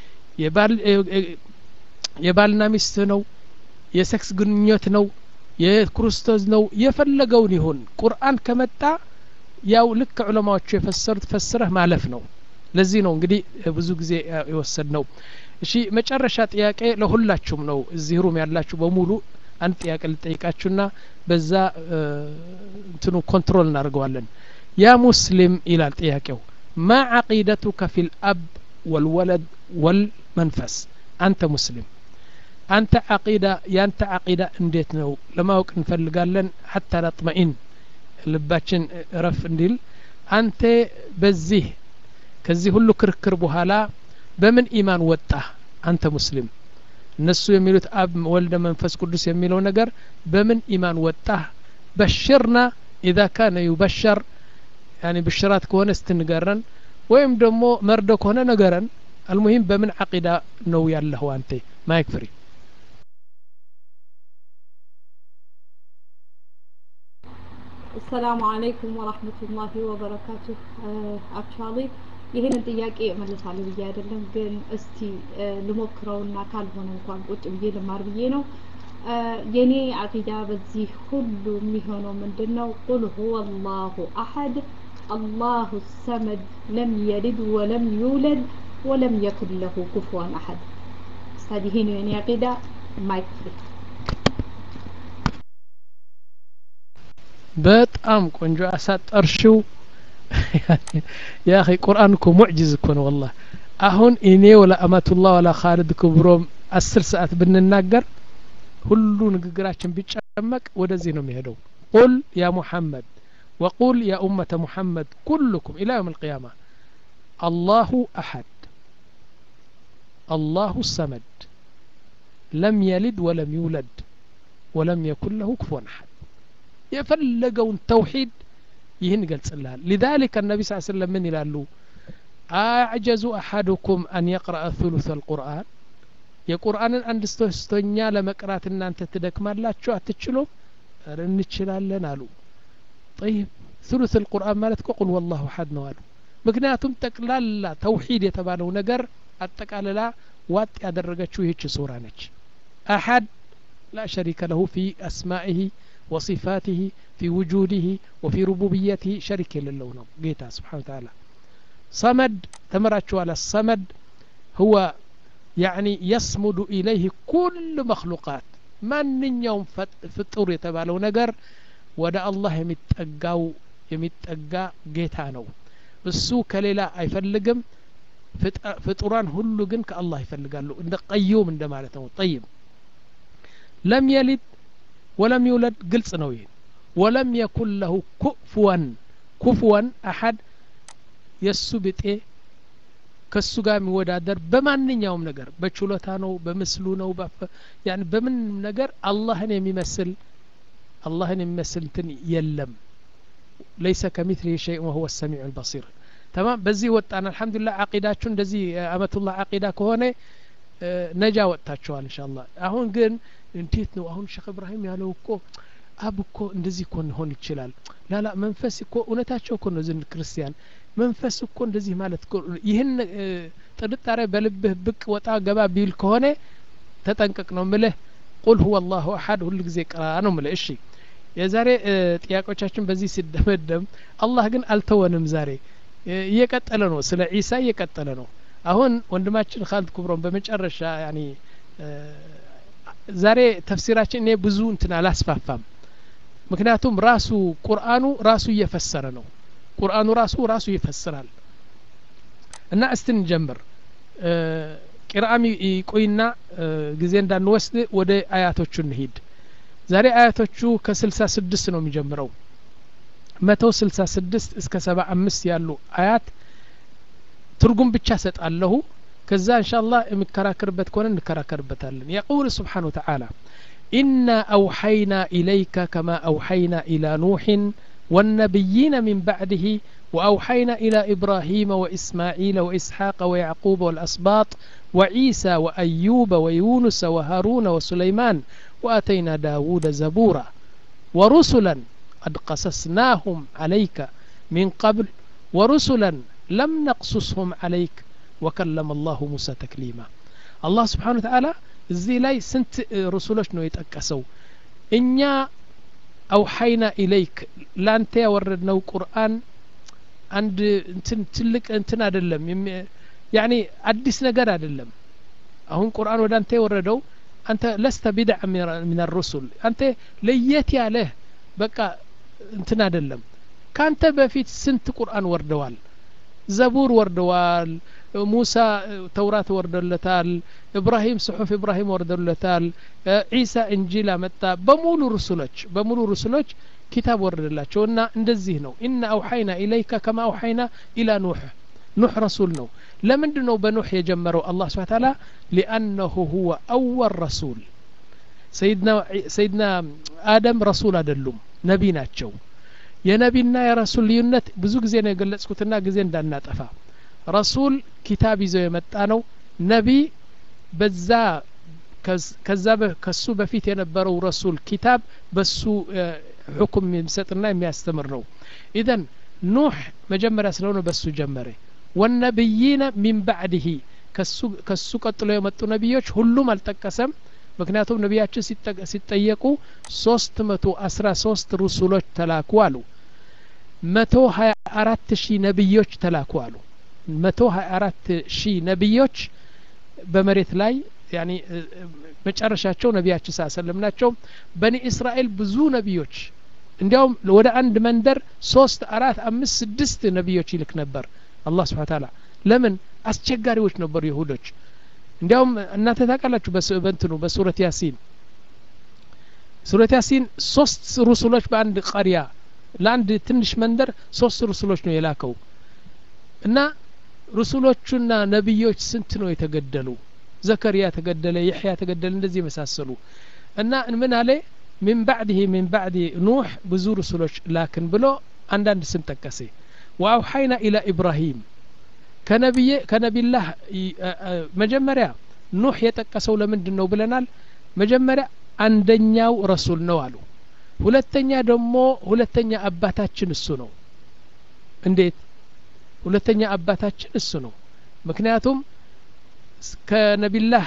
የባልና ሚስት ነው የሴክስ ግንኙነት ነው የክርስቶስ ነው የፈለገውን ይሁን ቁርአን ከመጣ ያው ልክ ዑለማዎቹ የፈሰሩት ፈስረህ ማለፍ ነው ለዚህ ነው እንግዲህ ብዙ ጊዜ የወሰድ ነው እሺ መጨረሻ ጥያቄ ለሁላችሁም ነው እዚህ ሩም ያላችሁ በሙሉ አንድ ጥያቄ ልጠይቃችሁና በዛ እንትኑ ኮንትሮል እናደርገዋለን ያ ሙስሊም ይላል ጥያቄው ማ ዓቂደቱከ ፊ ልአብ ወልወለድ ወልመንፈስ አንተ ሙስሊም አንተ ዓቂዳ ያንተ ዓቂዳ እንዴት ነው ለማወቅ እንፈልጋለን ሐታ ነጥመኢን ልባችን እረፍ እንዲል አንተ በዚህ ከዚህ ሁሉ ክርክር በኋላ በምን ኢማን ወጣ አንተ ሙስሊም እነሱ የሚሉት አብ ወልደ መንፈስ ቅዱስ የሚለው ነገር በምን ኢማን ወጣ በሽርና ኢዛ ካነ ዩበሸር ያኒ ብሽራት ከሆነ ስትንገረን ወይም ደግሞ መርዶ ከሆነ ነገረን አልሙሂም በምን ዓቂዳ ነው ያለኸው አንተ ማይክ ፍሪ አሰላሙ አለይኩም ወራህመቱላሂ ወበረካቱ አክቹዋሊ ይህንን ጥያቄ እመልሳለሁ ብዬ አይደለም ግን እስቲ ልሞክረውና ካልሆነ እንኳን ቁጭ ብዬ ልማር ብዬ ነው የኔ አቂዳ በዚህ ሁሉ የሚሆነው ምንድን ነው ቁል ሁወ አላሁ አሐድ አላሁ ሰመድ ለም የሊድ ወለም ዩለድ ወለም የኩን ለሁ ኩፍዋን አሐድ ስታዲ ይሄ ነው የኔ አቂዳ ማይክ ፍሪ በጣም ቆንጆ አሳጠርሽው ያ ኺ ቁርአን እኮ ሙዕጅዝ እኮ ነው ወላሂ አሁን እኔ ወላ አመቱላህ ወላ ካሊድ ክብሮም አስር ሰዓት ብንናገር ሁሉ ንግግራችን ቢጨመቅ ወደዚህ ነው የሚሄደው ቁል ያ ሙሐመድ وقل يا أمة محمد كلكم إلى يوم القيامة الله أحد الله الصمد لم يلد ولم يولد ولم يكن له كفوا أحد يفلقون توحيد ይህን ይገልጽልሃል ሊዛሊከ النبي صلى الله عليه وسلم ምን ይላሉ አዕጀዙ አሐዱኩም አን የቅረአ ثሉث القرآن የቁርአንን አንድ ሶስተኛ ለመቅራት እናንተ ትደክማላችሁ አትችሉም ኧረ እንችላለን አሉ ጠይብ ثلث القرآن ማለት እኮ ቁል ወላሁ አሐድ ነው አሉ ምክንያቱም ጠቅላላ ተውሂድ የተባለው ነገር አጠቃልላ ዋጥ ያደረገችው ይህች ሱራ ነች አሐድ ላ ሸሪከ ለሁ ፊ አስማኢህ ወصፋትህ ፊ ውጁድህ ወፊ ሩቡብየትህ ሸሪክ የሌለው ነው ጌታ ስብሓን ተዓላ ሰመድ ተምራችኋል ሰመድ هو يعني يصمد إليه كل مخلوقات ማንኛውም ፍጡር የተባለው ነገር ወደ አላህ የሚጠጋው የሚጠጋ ጌታ ነው እሱ ከሌላ አይፈልግም ፍጡራን ሁሉ ግን ከአላህ ይፈልጋሉ እንደ ቀዩም እንደ ማለት ነው ጠይብ ለም የሊድ ወለም ይውለድ ግልጽ ነው ይህን ወለም የኩን ለሁ ኩፍወን ኩፍወን አሐድ የእሱ ብጤ ከሱ ጋር የሚወዳደር በማንኛውም ነገር በችሎታ ነው በምስሉ ነው ያን በምን ነገር አላህን የሚመስል አላህን የሚመስል እንትን የለም ለይሰ ከሚትሊ ሸይء ወሁወ ሰሚዑ ልበሲር ተማም በዚህ ወጣን አልሐምዱሊላህ አቂዳችሁ እንደዚህ አመቱላህ አቂዳ ከሆነ ነጃ ወጥታችኋል እንሻላ አሁን ግን እንዴት ነው አሁን ሼክ እብራሂም ያለው እኮ አብ እኮ እንደዚህ እኮ ሊሆን ይችላል ላላ መንፈስ እኮ እውነታቸው እኮ ነው ዝን ክርስቲያን መንፈስ እኮ እንደዚህ ማለት እኮ ይህን ጥርጣሬ በልብህ ብቅ ወጣ ገባ ቢል ከሆነ ተጠንቀቅ ነው ምልህ ቁል ሁወ አላሁ አሐድ ሁሉ ጊዜ ቅራ ነው ምልህ እሺ የዛሬ ጥያቄዎቻችን በዚህ ሲደመደም አላህ ግን አልተወንም ዛሬ እየቀጠለ ነው ስለ ዒሳ እየቀጠለ ነው አሁን ወንድማችን ካልድ ኩብሮን በመጨረሻ ያኒ ዛሬ ተፍሲራችን እኔ ብዙ እንትን አላስፋፋም ምክንያቱም ራሱ ቁርአኑ ራሱ እየፈሰረ ነው ቁርአኑ ራሱ ራሱ ይፈስራል እና እስቲ እንጀምር ቂርአም ይቆይና ጊዜ እንዳንወስድ ወደ አያቶቹ እንሂድ ዛሬ አያቶቹ ከስልሳ ስድስት ነው የሚጀምረው መቶ ስልሳ ስድስት እስከ ሰባ አምስት ያሉ አያት ትርጉም ብቻ ሰጣለሁ ከዛ እንሻ አላህ የሚከራከርበት ከሆነ እንከራከርበታለን የቁል ስብሓን ወተዓላ إنا أوحينا إليك كما أوحينا إلى نوح والنبيين من بعده وأوحينا إلى إبراهيم وإسماعيل وإسحاق ويعقوب والأسباط وعيسى وأيوب ويونس وهارون وسليمان وآتينا داود زبورا ورسلا قد قصصناهم عليك من قبل ورسلا لم نقصصهم عليك وكلم الله موسى تكليما الله سبحانه وتعالى እዚህ ላይ ስንት ርሱሎች ነው የጠቀሰው እኛ አውሐይና ኢለይክ ላንተ ያወረድነው ቁርአን አንድ እንትን ትልቅ እንትን አይደለም ያኒ አዲስ ነገር አይደለም አሁን ቁርአን ወደ አንተ የወረደው አንተ ለስተ ቢድዕ ምን ሩሱል አንተ ለየት ያለህ በቃ እንትን አይደለም ካንተ በፊት ስንት ቁርአን ወርደዋል ዘቡር ወርደዋል ሙሳ ተውራት ወርደለታል ኢብራሂም ጽሑፍ ኢብራሂም ወርደለታል ዒሳ እንጂል አመጣ በሙሉ ሩሱሎች በሙሉ ሩሱሎች ኪታብ ወረደላቸው እና እንደዚህ ነው ኢና አውሐይና ኢለይከ ከማ አውሐይና ኢላ ኑሕ ኑሕ ረሱል ነው ለምንድ ነው በኑሕ የጀመረው አላህ ስብሓ ታላ ሊአነሁ ሁወ አወል ረሱል ሰይድና አደም ረሱል አይደሉም ነቢ ናቸው የነቢና የረሱል ልዩነት ብዙ ጊዜ ነው የገለጽኩትና ጊዜ እንዳናጠፋ ረሱል ኪታብ ይዘው የመጣ ነው ነቢ በዛ ከዛ ከሱ በፊት የነበረው ረሱል ኪታብ በሱ ሕኩም የሚሰጥና የሚያስተምር ነው ኢዘን ኑሕ መጀመሪያ ስለሆነ በሱ ጀመረ ወነብይነ ሚን ባዕድህ ከሱ ቀጥሎ የመጡ ነቢዮች ሁሉም አልጠቀሰም ምክንያቱም ነቢያችን ሲጠየቁ ሶስት መቶ አስራ ሶስት ሩሱሎች ተላኩ አሉ መቶ ሀያ አራት ሺህ ነቢዮች ተላኩ አሉ መቶ ሀያ አራት ሺህ ነቢዮች በመሬት ላይ ያኒ መጨረሻቸው ነቢያችን ሳ ሰለም ናቸው በኒ እስራኤል ብዙ ነቢዮች እንዲያውም ወደ አንድ መንደር ሶስት አራት አምስት ስድስት ነቢዮች ይልክ ነበር አላህ ስብሓን ታላ ለምን አስቸጋሪዎች ነበሩ ይሁዶች እንዲያውም እናንተ ታውቃላችሁ በእንትኑ በሱረት ያሲን ሱረት ያሲን ሶስት ሩሱሎች በአንድ ቀሪያ ለአንድ ትንሽ መንደር ሶስት ሩሱሎች ነው የላከው እና ሩሱሎቹና ነቢዮች ስንት ነው የተገደሉ ዘከሪያ ተገደለ ይሕያ ተገደለ እንደዚህ የመሳሰሉ እና ምን አለ ሚን ባዕድህ ሚን ባዕድ ኑሕ ብዙ ሩሱሎች ላክን ብሎ አንዳንድ ስም ጠቀሴ ወአውሐይና ኢላ ኢብራሂም ከነቢላህ መጀመሪያ ኑህ የጠቀሰው ለምንድን ነው ብለናል መጀመሪያ አንደኛው ረሱል ነው አሉ ሁለተኛ ደግሞ ሁለተኛ አባታችን እሱ ነው እንዴት ሁለተኛ አባታችን እሱ ነው ምክንያቱም ከነቢላህ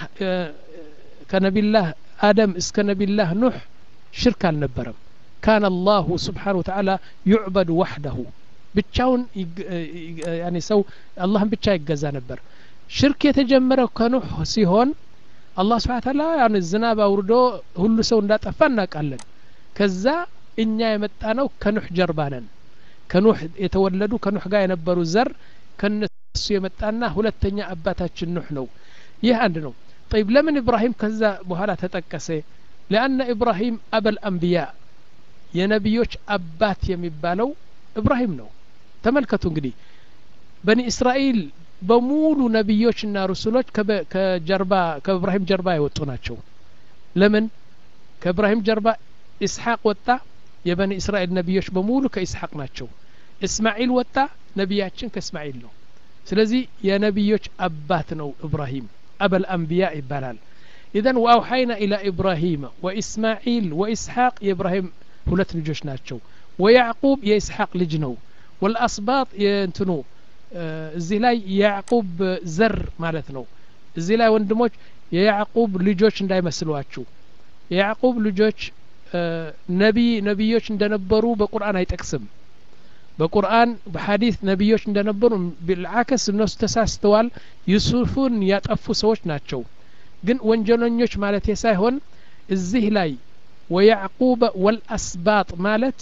ከነቢላህ አደም እስከ ነቢላህ ኑህ ሽርክ አልነበረም ካን አላሁ ስብሓን ወተዓላ ዩዕበድ ዋሕደሁ ብቻውን ያኔ ሰው አላህን ብቻ ይገዛ ነበር ሽርክ የተጀመረው ከኑህ ሲሆን አላህ ስብሓን ታላ ያን ዝናብ አውርዶ ሁሉ ሰው እንዳጠፋ እናውቃለን ከዛ እኛ የመጣ ነው ከኑህ ጀርባ ነን ከኑህ የተወለዱ ከኑህ ጋር የነበሩ ዘር ከነሱ የመጣና ሁለተኛ አባታችን ኑህ ነው ይህ አንድ ነው طيب ለምን ኢብራሂም ከዛ በኋላ ተጠቀሰ ለአነ ኢብራሂም አበል አንቢያ የነቢዮች አባት የሚባለው ኢብራሂም ነው ተመልከቱ እንግዲህ በኒ እስራኤል በሙሉ ነቢዮችና ሩሱሎች ከጀርባ ከኢብራሂም ጀርባ የወጡ ናቸው ለምን ከኢብራሂም ጀርባ ኢስሐቅ ወጣ የበኒ እስራኤል ነቢዮች በሙሉ ከኢስሐቅ ናቸው እስማኤል ወጣ ነቢያችን ከእስማኤል ነው ስለዚህ የነቢዮች አባት ነው ኢብራሂም አበል አንቢያ ይባላል ኢዘን ወአውሐይና ኢላ ኢብራሂም ወኢስማዒል ወኢስሐቅ የኢብራሂም ሁለት ልጆች ናቸው ወያዕቁብ የኢስሐቅ ልጅ ነው ወልአስባጥ የእንትኑ እዚህ ላይ የያዕቁብ ዘር ማለት ነው እዚህ ላይ ወንድሞች የያዕቁብ ልጆች እንዳይመስሏችሁ የያዕቁብ ልጆች ነቢይ ነቢዮች እንደነበሩ በቁርአን አይጠቅስም በቁርአን በሐዲስ ነቢዮች እንደነበሩ ብልዓከስ እነሱ ተሳስተዋል ዩሱፍን ያጠፉ ሰዎች ናቸው ግን ወንጀለኞች ማለት ሳይሆን እዚህ ላይ ወያዕቁበ ወልአስባጥ ማለት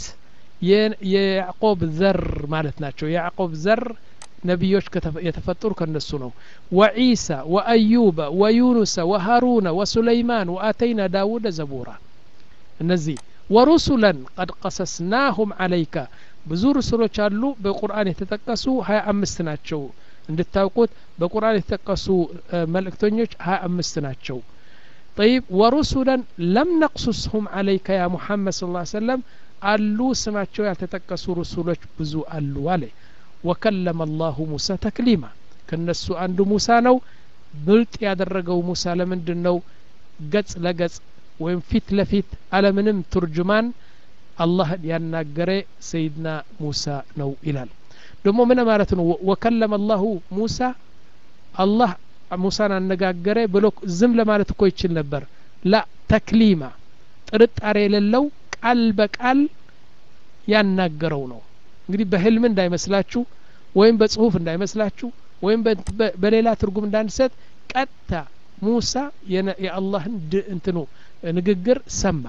የያዕቆብ ዘር ማለት ናቸው የያዕቆብ ዘር ነቢዮች የተፈጠሩ ከነሱ ነው ወዒሳ ወአዩበ ወዩኑሰ ወሃሩነ ወሱለይማን ወአተይና ዳውደ ዘቡራ እነዚህ ወሩሱለን ቀድ ቀሰስናሁም አለይካ ብዙ ሩሱሎች አሉ በቁርአን የተጠቀሱ ሀያ አምስት ናቸው እንድታውቁት በቁርአን የተጠቀሱ መልእክተኞች ሀያ አምስት ናቸው طيب ورسلا لم نقصصهم عليك يا محمد صلى الله عليه وسلم አሉ ስማቸው ያልተጠቀሱ ሩሱሎች ብዙ አሉ አለ ወከለመ አላሁ ሙሳ ተክሊማ ከነሱ አንዱ ሙሳ ነው ብልጥ ያደረገው ሙሳ ለምንድን ነው ገጽ ለገጽ ወይም ፊት ለፊት አለምንም ቱርጅማን አላህን ያናገረ ሰይድና ሙሳ ነው ይላል ደግሞ ምን ማለት ነው ወከለመ አላሁ ሙሳ አላህ ሙሳን አነጋገረ ብሎ ዝም ለማለት እኮ ይችል ነበር ላ ተክሊማ ጥርጣሬ የሌለው ቃል በቃል ያናገረው ነው እንግዲህ በህልም እንዳይመስላችሁ ወይም በጽሁፍ እንዳይመስላችሁ ወይም በሌላ ትርጉም እንዳንሰጥ ቀጥታ ሙሳ የአላህን እንትኑ ንግግር ሰማ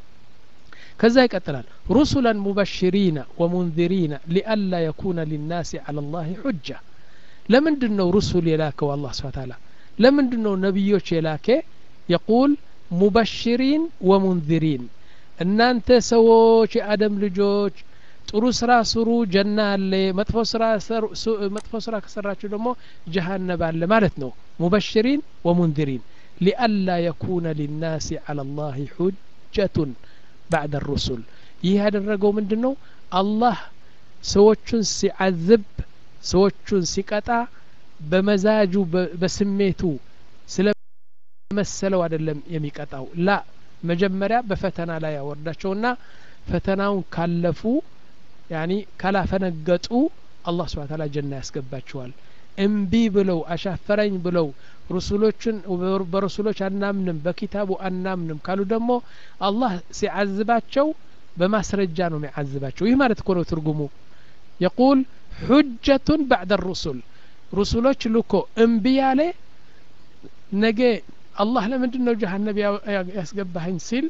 ከዛ ይቀጥላል ሩሱላን ሙበሽሪነ ወሙንዚሪነ ሊአላ የኩነ ሊናሲ አላ ላህ ሑጃ ለምንድን ነው ሩሱል የላከው አላህ ስብሓ ታላ ለምንድን ነው ነቢዮች የላኬ የቁል ሙበሽሪን ወሙንዚሪን እናንተ ሰዎች የአደም ልጆች ጥሩ ስራ ስሩ ጀና አለ መጥፎ ስራ መጥፎ ስራ ከሰራችሁ ደግሞ ጀሃነብ አለ ማለት ነው ሙበሽሪን ወሙንዚሪን ሊአላ የኩነ ሊናሲ አላ ላህ ሑጀቱን ባዕድ ሩሱል ይህ ያደረገው ምንድን ነው አላህ ሰዎቹን ሲዓዝብ ሰዎቹን ሲቀጣ በመዛጁ በስሜቱ ስለመሰለው አይደለም የሚቀጣው ላ መጀመሪያ በፈተና ላይ ያወርዳቸውና ፈተናውን ካለፉ ያኒ ካላፈነገጡ አላህ ስብሓ ታላ ጀና ያስገባቸዋል እምቢ ብለው አሻፈረኝ ብለው ሩሱሎችን በረሱሎች አናምንም በኪታቡ አናምንም ካሉ ደግሞ አላህ ሲዓዝባቸው በማስረጃ ነው የሚዓዝባቸው ይህ ማለት እኮ ነው ትርጉሙ የቁል ሑጀቱን ባዕደ ሩሱል ሩሱሎች ልኮ እምቢ ያለ ነገ አላህ ለምንድን ነው ጀሀነብ ያስገባኸኝ ሲል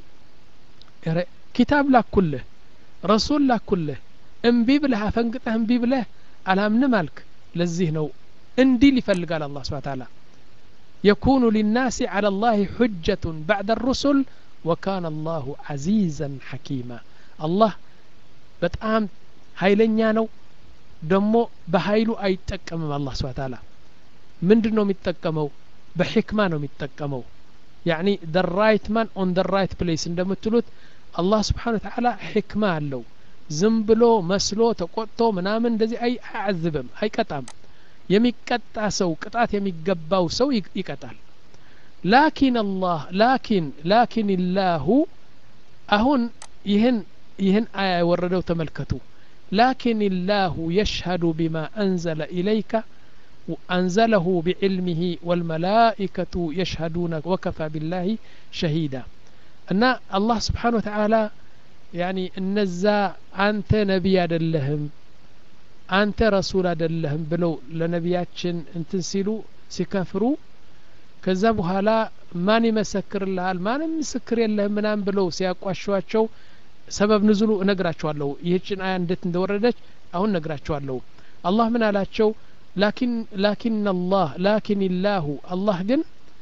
ኪታብ ላኩልህ ረሱል ላኩልህ እምቢ ብለህ አፈንግጠህ እምቢ ብለህ አላምንም አልክ ለዚህ ነው እንዲል ይፈልጋል አላህ ስብሓ ታላ يكون للناس على الله حجة بعد الرسل وكان الله عزيزا حكيما الله በጣም ኃይለኛ ነው ደግሞ በኃይሉ አይጠቀምም አላህ ስብሓ ታላ ምንድን ነው የሚጠቀመው በሕክማ ነው የሚጠቀመው ያኒ ደ ራይት ማን ኦን ደ ራይት ፕሌስ እንደምትሉት አላህ ስብሓን ወተዓላ ሕክማ አለው ዝም ብሎ መስሎ ተቆጥቶ ምናምን እንደዚህ አያዝብም አይቀጣም የሚቀጣ ሰው ቅጣት የሚገባው ሰው ይቀጣል ላኪን አላህ ላኪን ላኪን ላሁ አሁን ይህን ይህን አያ የወረደው ተመልከቱ ላኪን ላሁ የሽሀዱ ቢማ አንዘለ ኢለይከ أنزله بعلمه والملائكة يشهدون وكفى بالله شهيدا أن الله سبحانه وتعالى يعني النزا أنت نبي أدلهم أنت رسول أدلهم بلو لنبياتشن انتنسلو سكفروا ከዛ በኋላ ማን ይመሰክርልሃል ማንም ምስክር የለህም ምናም ብለው ሲያቋሿቸው ሰበብ ንዝሉ እነግራቸዋለሁ ይህችን አያ እንዴት እንደወረደች አሁን እነግራቸዋለሁ አላህ ምን አላቸው ላኪን ላኪን አላህ ላኪን ላሁ አላህ ግን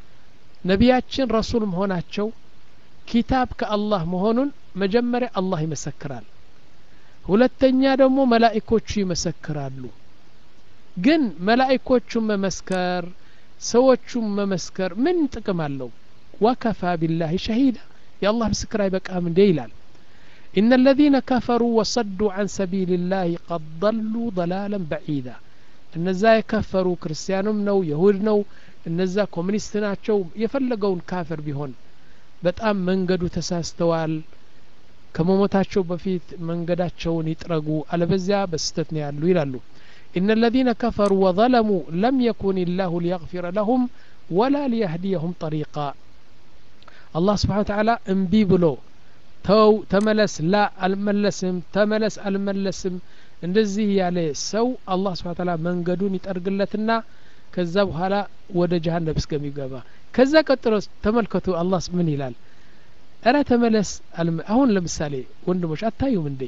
ነቢያችን ረሱል መሆናቸው ኪታብ ከአላህ መሆኑን መጀመሪያ አላህ ይመሰክራል ሁለተኛ ደግሞ መላኢኮቹ ይመሰክራሉ ግን መላኢኮቹን መመስከር ሰዎቹም መመስከር ምን ጥቅም አለው ወከፋ ቢላህ ሸሂዳ የአላህ ምስክር አይበቃም እንዴ ይላል إن الذين كفروا وصدوا عن سبيل الله قد ضلوا ضلالا بعيدا እነዛ የከፈሩ ክርስቲያኑም ነው የሁድ ነው እነዛ ኮሚኒስት ናቸው የፈለገውን ካፍር ቢሆን በጣም መንገዱ ተሳስተዋል ከመሞታቸው በፊት መንገዳቸውን ይጥረጉ አለበዚያ በስተት ነው ያሉ ይላሉ إن الذين كفروا وظلموا لم يكن الله ليغفر لهم ولا ليهديهم طريقا الله سبحانه وتعالى انبي بلو ተው ተመለስ ላ አልመለስም ተመለስ አልመለስም እንደዚህ ያለ ሰው አላህ ስብሓ ታላ መንገዱን ይጠርግለትና ከዛ በኋላ ወደ ጀሀነም እስከሚገባ ከዛ ቀጥሎ ተመልከቱ አላህ ምን ይላል እረ ተመለስ አሁን ለምሳሌ ወንድሞች አታዩም እንዴ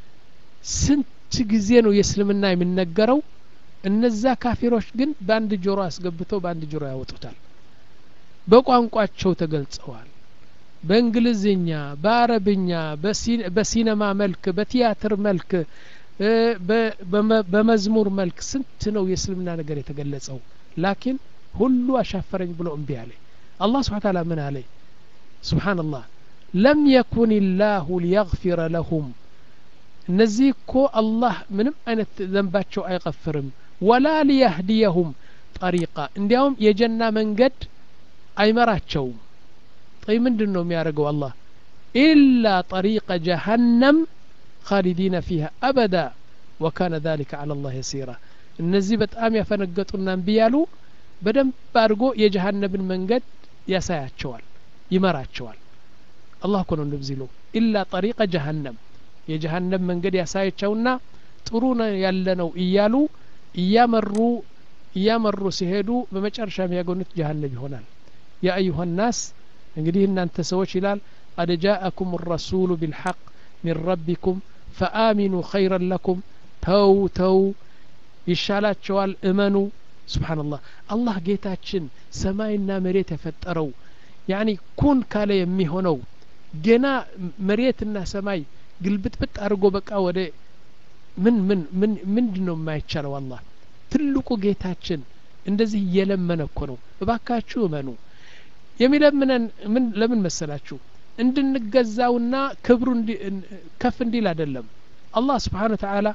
ስንት ጊዜ ነው የእስልምና የሚነገረው እነዛ ካፊሮች ግን በአንድ ጆሮ አስገብተው በአንድ ጆሮ ያወጡታል በቋንቋቸው ተገልጸዋል በእንግሊዝኛ በአረብኛ በሲነማ መልክ በቲያትር መልክ በመዝሙር መልክ ስንት ነው የእስልምና ነገር የተገለጸው ላኪን ሁሉ አሻፈረኝ ብሎ እምቢ አለ አላህ ስብሓ ታላ ምን አለ ስብሓንላህ ለም የኩን ላሁ ሊየግፊረ ለሁም እነዚህ እኮ አላህ ምንም አይነት ዘንባቸው አይቀፍርም ወላ ሊያህዲየሁም ጠሪቃ እንዲያውም የጀና መንገድ አይመራቸውም طيب ምንድን ነው የሚያደርገው አላህ ኢላ ጠሪቀ ጀሀነም ካሊዲነ ፊሃ አበዳ ወካነ ذلك على الله يسيرا እነዚህ በጣም ያፈነገጡና እምቢ ያሉ በደንብ አድርጎ የጀሀነብን መንገድ ያሳያቸዋል ይመራቸዋል አላህ እኮ ነው እንደዚህ ለው ኢላ ጠሪቀ ጀሀነም የጀሀነም መንገድ ያሳያቸውና ጥሩ ያለ ነው እያሉ እያመሩ እያመሩ ሲሄዱ በመጨረሻ የሚያገኙት ጀሀነም ይሆናል ያ አዩሀ ናስ እንግዲህ እናንተ ሰዎች ይላል ቀድ ጃአኩም ረሱሉ ቢልሐቅ ሚን ረቢኩም ፈአሚኑ ኸይረን ለኩም ተው ተው ይሻላቸዋል እመኑ ስብሓንላህ አላህ ጌታችን ሰማይና መሬት የፈጠረው ያኒ ኩን ካለ የሚሆነው ገና መሬትና ሰማይ ግልብጥብጥ አድርጎ በቃ ወደ ምን ምን ምን ምንድን ነው የማይቻለው አላህ ትልቁ ጌታችን እንደዚህ እየለመነ እኮ ነው እባካችሁ እመኑ የሚለምነን ምን ለምን መሰላችሁ እንድንገዛውና ክብሩ ከፍ እንዲል አይደለም አላህ ስብሓን ተዓላ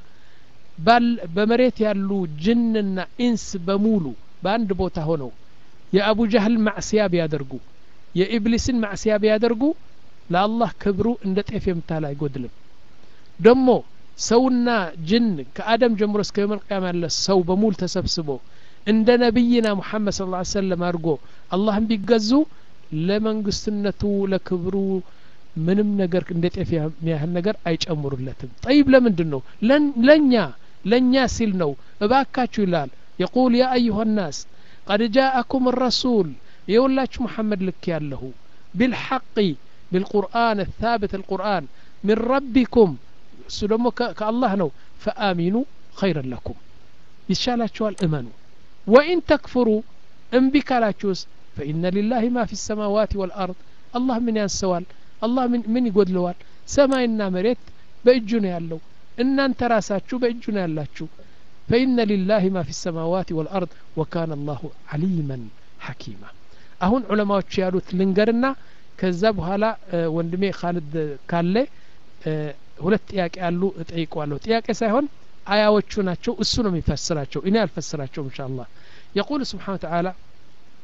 በመሬት ያሉ ጅንና ኢንስ በሙሉ በአንድ ቦታ ሆነው የአቡ ጃህል ማዕስያ ቢያደርጉ የኢብሊስን ማዕስያ ቢያደርጉ ለአላህ ክብሩ እንደ ጤፍ የምታህል አይጎድልም ደሞ ሰውና ጅን ከአደም ጀምሮ እስከ የመልቅያም ያለ ሰው በሙሉ ተሰብስቦ እንደ ነቢይና ሙሐመድ ስለ ላ ሰለም አድርጎ አላህን ቢገዙ ለመንግስትነቱ ለክብሩ ምንም ነገር እንደ ጤፍ የሚያህል ነገር አይጨምሩለትም ጠይብ ለምንድን ነው ለእኛ ለእኛ ሲል ነው እባካችሁ ይላል የቁል ያ አዩሀ ናስ ቀድ ጃአኩም ረሱል የውላችሁ መሐመድ ልክ ያለሁ ቢልሐቂ بالقرآن الثابت القرآن من ربكم سلمو كالله نو فآمنوا خيرا لكم يشالاتشوال امنوا وإن تكفروا انبك لا تشوس فإن لله ما في السماوات والأرض الله من ينسوال الله من من يقول لوال سماينا مريت بأجنا يالو إن أنت راساتشو بأجنا يالاتشو فإن لله ما في السماوات والأرض وكان الله عليما حكيما أهون علماء يالوت لنقرنا ከዛ በኋላ ወንድሜ ካልድ ካለ ሁለት ጥያቄ ያሉ እጠይቀዋለሁ ጥያቄ ሳይሆን አያዎቹ ናቸው እሱ ነው የሚፈስራቸው እኔ አልፈስራቸውም እንሻ አላህ የቁል ስብሓን ተዓላ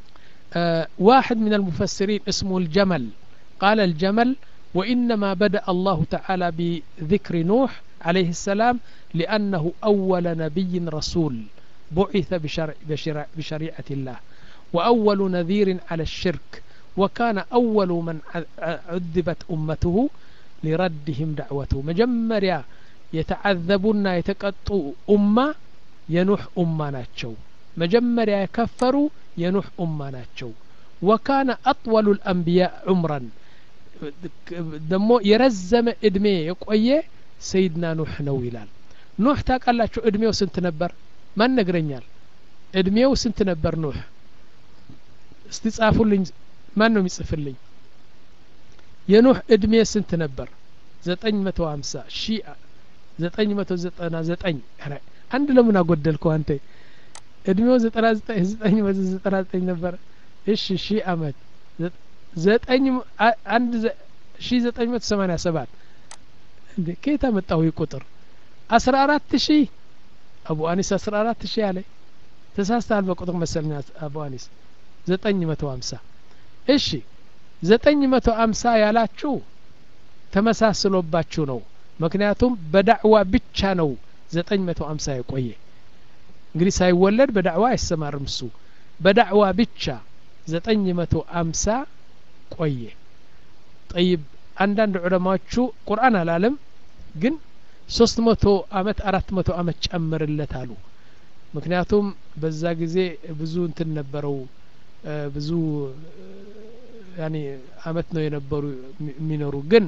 آه واحد من المفسرين اسمه الجمل قال الجمل وإنما بدأ الله تعالى بذكر نوح عليه السلام لأنه أول نبي رسول بعث بشرع بشرع بشريعة الله وأول نذير على الشرك وكان أول من عذبت أمته لردهم دعوته مجمريا يتعذبون يتقطوا أمة ينوح أمة ناتشو مجمريا يكفروا ينوح أمة ناتشو وكان أطول الأنبياء عمرا ደሞ የረዘመ እድሜ የቆየ ሰይድና ኑህ ነው ይላል ኑህ ታውቃላችሁ እድሜው ስንት ነበር ማን ነግረኛል እድሜው ስንት ነበር ኑህ እስቲ ጻፉልኝ ማን ነው የሚጽፍልኝ የኑህ እድሜ ስንት ነበር ዘጠኝ መቶ ሀምሳ ሺ ዘጠኝ መቶ ዘጠና ዘጠኝ አንድ ለምን አጎደልከው አንተ እድሜው ዘጠና ዘጠኝ ዘጠኝ መቶ ዘጠና ዘጠኝ ነበር እሺ ሺህ አመት ዘጠኝ አንድ ሺ ዘጠኝ መቶ ሰማኒያ ሰባት እንዴ ከየት አመጣው ይህ ቁጥር አስራ አራት ሺህ አቡ አኒስ አስራ አራት ሺህ አለ ተሳስተሃል በቁጥር መሰለኝ አቡ አኒስ ዘጠኝ መቶ ሀምሳ እሺ ዘጠኝ መቶ ሀምሳ ያላችሁ ተመሳስሎባችሁ ነው ምክንያቱም በዳዕዋ ብቻ ነው ዘጠኝ መቶ ሀምሳ የቆየ እንግዲህ ሳይወለድ በዳዕዋ አይሰማርም እሱ በዳዕዋ ብቻ ዘጠኝ መቶ አምሳ ቆየ ጠይብ አንዳንድ ዑለማዎቹ ቁርአን አላለም ግን ሶስት መቶ አመት አራት መቶ አመት ጨምርለት አሉ ምክንያቱም በዛ ጊዜ ብዙ እንትን ነበረው ብዙ ያኔ አመት ነው የነበሩ የሚኖሩ ግን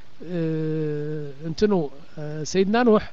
እንትኑ ሰይድና ኑህ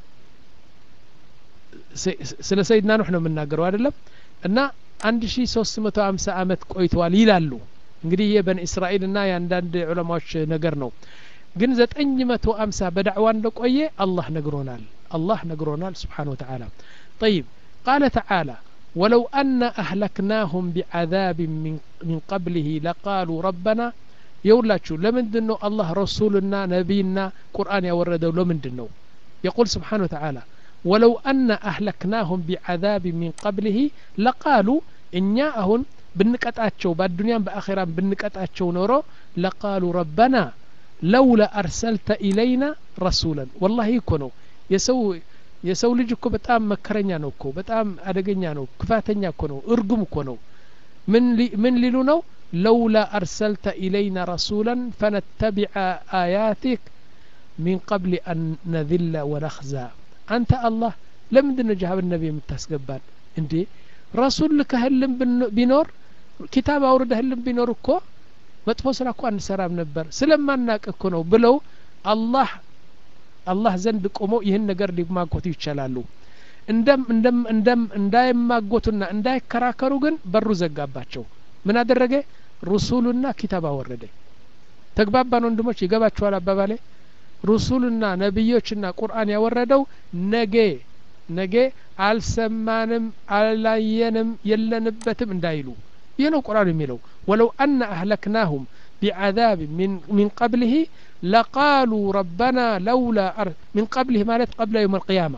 ስለ ሰይድና ኑህ ነው የምናገረው አይደለም እና አንድ ሺ ሶስት መቶ ሀምሳ አመት ቆይተዋል ይላሉ እንግዲህ ይህ በን እስራኤል ና የአንዳንድ ዑለማዎች ነገር ነው ግን ዘጠኝ መቶ አምሳ በዳዕዋ እንደቆየ አላህ ነግሮናል አላህ ነግሮናል ስብሓን ወተዓላ طيب قال تعالى ولو أن أهلكناهم بعذاب من, من قبله لقالوا ربنا يولاችሁ ለምንድን ነው አላህ ረሱልና ነቢይና ቁርአን ያወረደው ለምንድን ነው يقول سبحانه وتعالى ولو أن أهلكناهم بعذاب من قبله لقالوا እኛ አሁን ብንቀጣቸው በአዱንያም በአኼራም ብንቀጣቸው ኖሮ ለቃሉ ረበና ለውላ አርሰልተ ኢለይና ረሱለን ወላሂ እኮ ነው የሰው የሰው ልጅ እኮ በጣም መከረኛ ነው እኮ በጣም አደገኛ ነው ክፋተኛ እኮ ነው እርጉም እኮ ነው ምን ሊሉ ነው ለውላ አርሰልተ ኢለይና ረሱለን ፈነተቢዐ አያቲክ ሚን ቀብል አን ነذለ ወነኽዛ አንተ አላህ ለምንድን ነው ጃሃብ ነቢ የምታስገባን እንዴ ረሱል ልከህልን ቢኖር ኪታብ አውርደህልን ቢኖር እኮ መጥፎ ስራ እኮ አንሰራም ነበር ስለማናቅ እኮ ነው ብለው አላህ አላህ ዘንድ ቆመው ይህን ነገር ሊማጎቱ ይቻላሉ እንደም እንደም እንደም እንዳይማጎቱና እንዳይከራከሩ ግን በሩ ዘጋባቸው ምን አደረገ ሩሱሉና ኪታብ አወረደ ተግባባን ወንድሞች ይገባችኋል አባባሌ ሩሱልና ነቢዮችና ቁርአን ያወረደው ነገ ነገ አልሰማንም አላየንም የለንበትም እንዳይሉ ይህ ነው ቁርአን የሚለው ወለው አነ አህለክናሁም ቢዓዛብ ሚን ቀብልህ ለቃሉ ረበና ለውላ ሚን ቀብልህ ማለት ቀብለ የውም አልቅያማ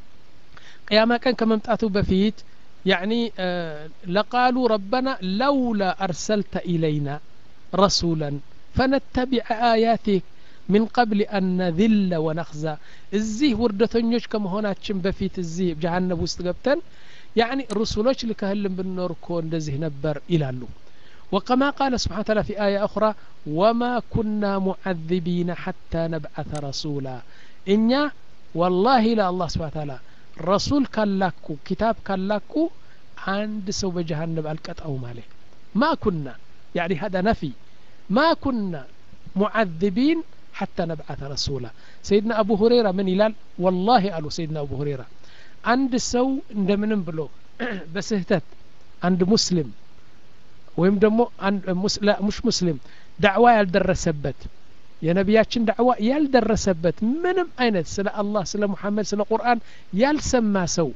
ቅያማ ቀን ከመምጣቱ በፊት يعني آه لقالوا ربنا لولا أرسلت إلينا رسولا فنتبع آياتك من قبل أن نذل ونخزى الزيه وردتنيوش كم هنا بفيت الزيه جهنم وستقبتن يعني رسولوش لكهلم بالنور كون لزيه نبر إلى اللو وكما قال سبحانه وتعالى في آية أخرى وما كنا معذبين حتى نبعث رسولا إنيا والله لا الله سبحانه وتعالى ረሱል ካላኩ ኪታብ ካላኩ አንድ ሰው በጀሃነም አልቀጣውም አለ ማ ኩና ያኒ ሀዳ ነፊ ማ ኩና ሙዓذቢን ሐታ ነብዓተ ረሱላ ሰይድና አቡ ሁሬራ ምን ይላል ወላሂ አሉ ሰይድና አቡ ሁሬራ አንድ ሰው እንደምንም ብሎ በስህተት አንድ ሙስሊም ወይም ደግሞ ሙሽ ሙስሊም ዳዕዋ ያልደረሰበት የነቢያችን ዳዕዋ ያልደረሰበት ምንም አይነት ስለ አላህ ስለ ሙሐመድ ስለ ቁርአን ያልሰማ ሰው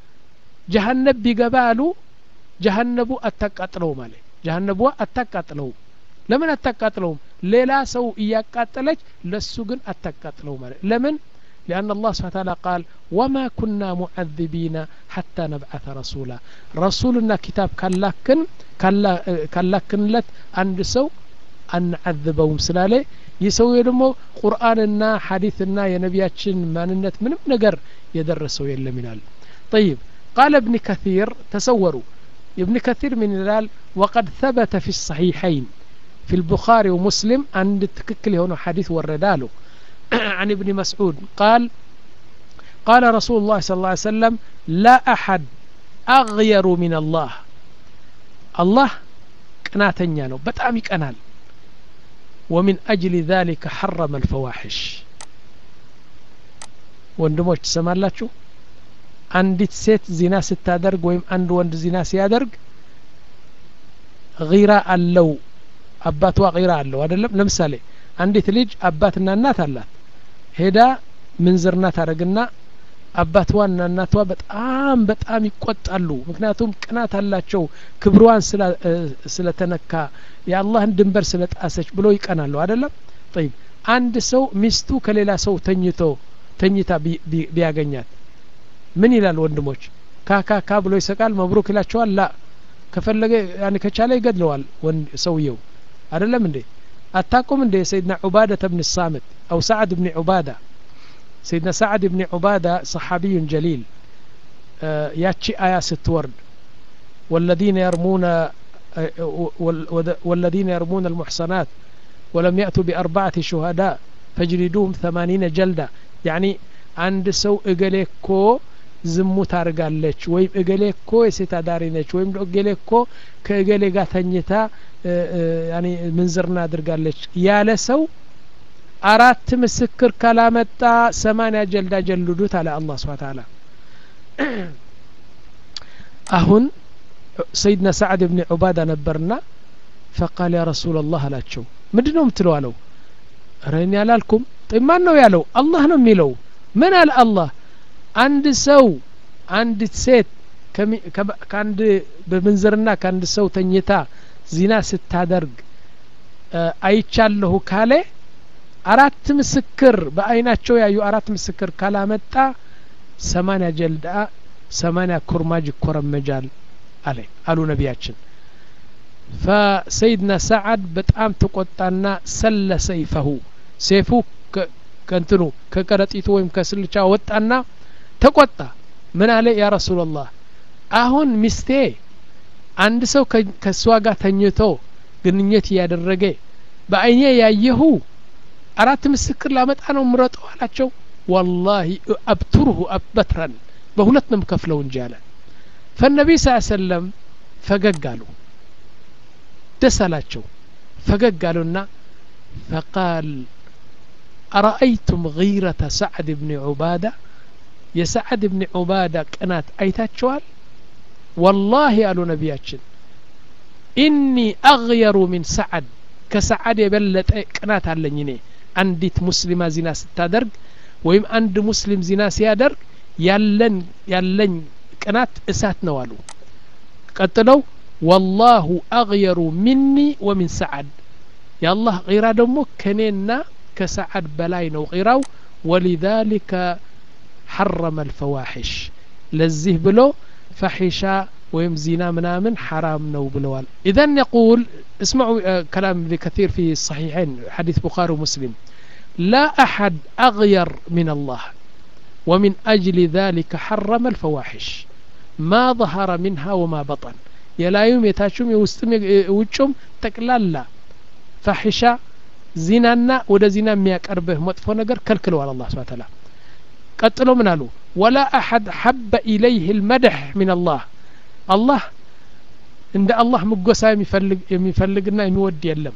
ጀሀነብ ቢገባ አሉ ጀሀነቡ አታቃጥለውም አለ ጀሀነቧ አታቃጥለውም ለምን አታቃጥለውም ሌላ ሰው እያቃጠለች ለሱ ግን አታቃጥለውም አለ ለምን لأن الله سبحانه وتعالى قال وما كنا معذبين حتى نبعث رسولا رسولنا كتاب كلاكن كلاكن لت عند سو አንዓذበውም ስላለ ይህ ሰውዬ ደግሞ ቁርአንና ሐዲትና የነቢያችን ማንነት ምንም ነገር የደረሰው የለም ይላል طيب قال ابن كثير تسوروا ابن كثير من الهلال وقد ثبت في الصحيحين في البخاري ومسلم عند تككل هنا حديث ورداله عن ابن مسعود قال قال رسول الله صلى الله عليه وسلم لا أحد أغير من الله الله قناتنيا ነው በጣም ይቀናል ومن أجل ذلك حرم الفواحش ወንድሞች ትሰማላችሁ አንዲት ሴት ዚና ስታደርግ ወይም አንድ ወንድ ዚና ሲያደርግ ጊራ አለው አባቷ ጊራ አለው አይደለም ለምሳሌ አንዲት ልጅ አባትና እናት አላት ሄዳ ምንዝርና ታደረግና አባትዋና እናቷ በጣም በጣም ይቆጣሉ ምክንያቱም ቅናት አላቸው ክብሯን ስለተነካ የአላህን ድንበር ስለጣሰች ብሎ ይቀናሉ አይደለም ጠይብ አንድ ሰው ሚስቱ ከሌላ ሰው ተኝቶ ተኝታ ቢያገኛት ምን ይላል ወንድሞች ካካካ ብሎ ይሰቃል መብሩክ ይላቸዋል ላ ከፈለገ ያን ከቻለ ይገድለዋል ሰውየው አይደለም እንዴ አታቁም እንዴ ሰይድና ዑባደተ ብን ሳምት አው ሰዓድ ብን ዑባዳ سيدنا سعد بن عبادة صحابي جليل آه ياتشي آية ستورد والذين يرمون آه والذين يرمون المحصنات ولم يأتوا بأربعة شهداء فاجلدوهم ثمانين جلدة يعني عند سو إقليكو ዝሙት አርጋለች ወይም እገሌ እኮ የሴት አዳሪ ነች ወይም እገሌ እኮ ከእገሌ ጋር ተኝታ ምንዝርና አድርጋለች ያለ ሰው አራት ምስክር ካላመጣ ሰማንያ ጀልዳ ጀልዱት አለ አላህ ስብሐ ተዓላ አሁን ሰይድና ሰዓድ ብን ዑባዳ ነበርና ፈቃል ያ ረሱላ ላህ አላቸው ምንድ ነው የምትለው አለው ረን ያላልኩም ማን ነው ያለው አላህ ነው የሚለው ምን አለ አላህ አንድ ሰው አንዲት ሴት ከአንድ በምንዝርና ከአንድ ሰው ተኝታ ዚና ስታደርግ አይቻለሁ ካለ አራት ምስክር በአይናቸው ያዩ አራት ምስክር ካላመጣ ሰማንያ ጀልዳ ሰማንያ ኩርማጅ ይኮረመጃል አለ አሉ ነቢያችን ፈሰይድና ሰዓድ በጣም ተቆጣና ሰለ ሰይፈሁ ሴፉ ከንትኑ ከቀረጢቱ ወይም ከስልቻ ወጣና ተቆጣ ምን አለ ያ ረሱላላህ አሁን ሚስቴ አንድ ሰው ከእሷ ጋር ተኝቶ ግንኙነት እያደረገ በአይኔ ያየሁ አራት ምስክር ላመጣ ነው ምረጠው አላቸው ወላሂ አብቱርሁ አበትረን በሁለት ነው ከፍለው እንጂ አለ ፈነቢ ስ ሰለም ፈገግ አሉ ደስ አላቸው ፈገግ አሉና ፈቃል አረአይቱም غيرة سعد بن عبادة የሰዓድ ብን ዑባዳ ቅናት አይታቸዋል ወላሂ አሉ ነቢያችን ኢኒ አግየሩ ሚን ሰዓድ ከሰዓድ የበለጠ ቅናት አለኝ እኔ አንዲት ሙስሊማ ዚና ስታደርግ ወይም አንድ ሙስሊም ዚና ሲያደርግ ያለን ያለኝ ቅናት እሳት ነው አሉ ቀጥለው ወላሁ አግየሩ ሚኒ ወሚን ሰዓድ የአላህ ቂራ ደግሞ ከኔና ከሰዓድ በላይ ነው ቂራው ወሊዛሊከ حرم الفواحش لزيه بلو فحشا ويم زنا منامن حرام نو بلوال إذا يقول اسمعوا كلام ابن كثير في الصحيحين حديث بخاري ومسلم لا أحد أغير من الله ومن أجل ذلك حرم الفواحش ما ظهر منها وما بطن يلايم يتاشم يوستم يوجم تقلالا فحشا زنانا ودا زنا مياك أربه مطفو نقر كالكلو على الله سبحانه وتعالى ቀጥሎ ምን አሉ ወላ አሐድ ሐበ ኢለይህ ልመድሕ ምን አላህ አላህ እንደ አላህ ምጎሳ የሚፈልግና የሚወድ የለም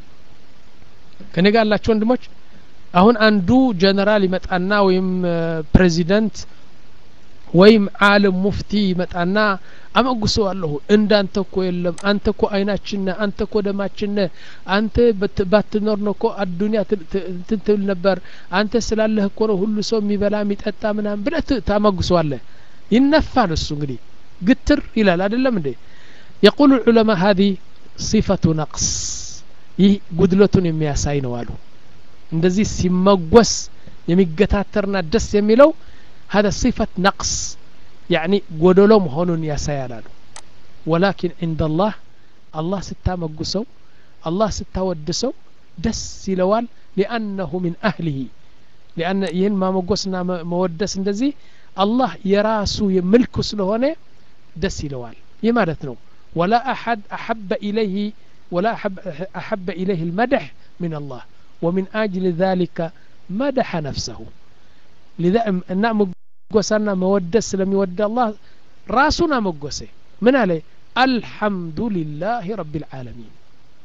ከኔ ጋር ያላቸው ወንድሞች አሁን አንዱ ጀነራል ይመጣና ወይም ፕሬዚደንት ወይም አለም ሙፍቲ ይመጣና አመጉሰዋለሁ እንዳንተ እኮ የለም አንተ እኮ አይናችን አንተ እኮ ደማችን አንተ ባትኖር ነው እኮ አዱኒያ እንትን ትብል ነበር አንተ ስላለህ እኮ ነው ሁሉ ሰው የሚበላ የሚጠጣ ምናምን ብለህ ታመጉሰዋለህ ይነፋል እሱ እንግዲህ ግትር ይላል አይደለም እንዴ የቁሉ ዑለማ ሀዚ ሲፈቱ ነቅስ ይህ ጉድለቱን የሚያሳይ ነው አሉ እንደዚህ ሲመጎስ የሚገታተርና ደስ የሚለው هذا صفة نقص يعني ጎደሎ መሆኑን ያሳያላሉ ወላኪን عند الله አላህ ስታመጉሰው አላህ ስታወድሰው ደስ ይለዋል ሊአነሁ ሚን አህሊሂ ሊአነ ይህን ማመጎስና መወደስ እንደዚህ አላህ የራሱ ምልኩ ስለሆነ ደስ ይለዋል ይህ ማለት ነው ወላ አሐድ አሐበ ኢለይህ ولا أحب, أحب إليه المدح من الله ومن أجل ذلك مدح نفسه لذا أن مقوسنا مودس لم يود الله راسنا مقوسه من عليه الحمد لله رب العالمين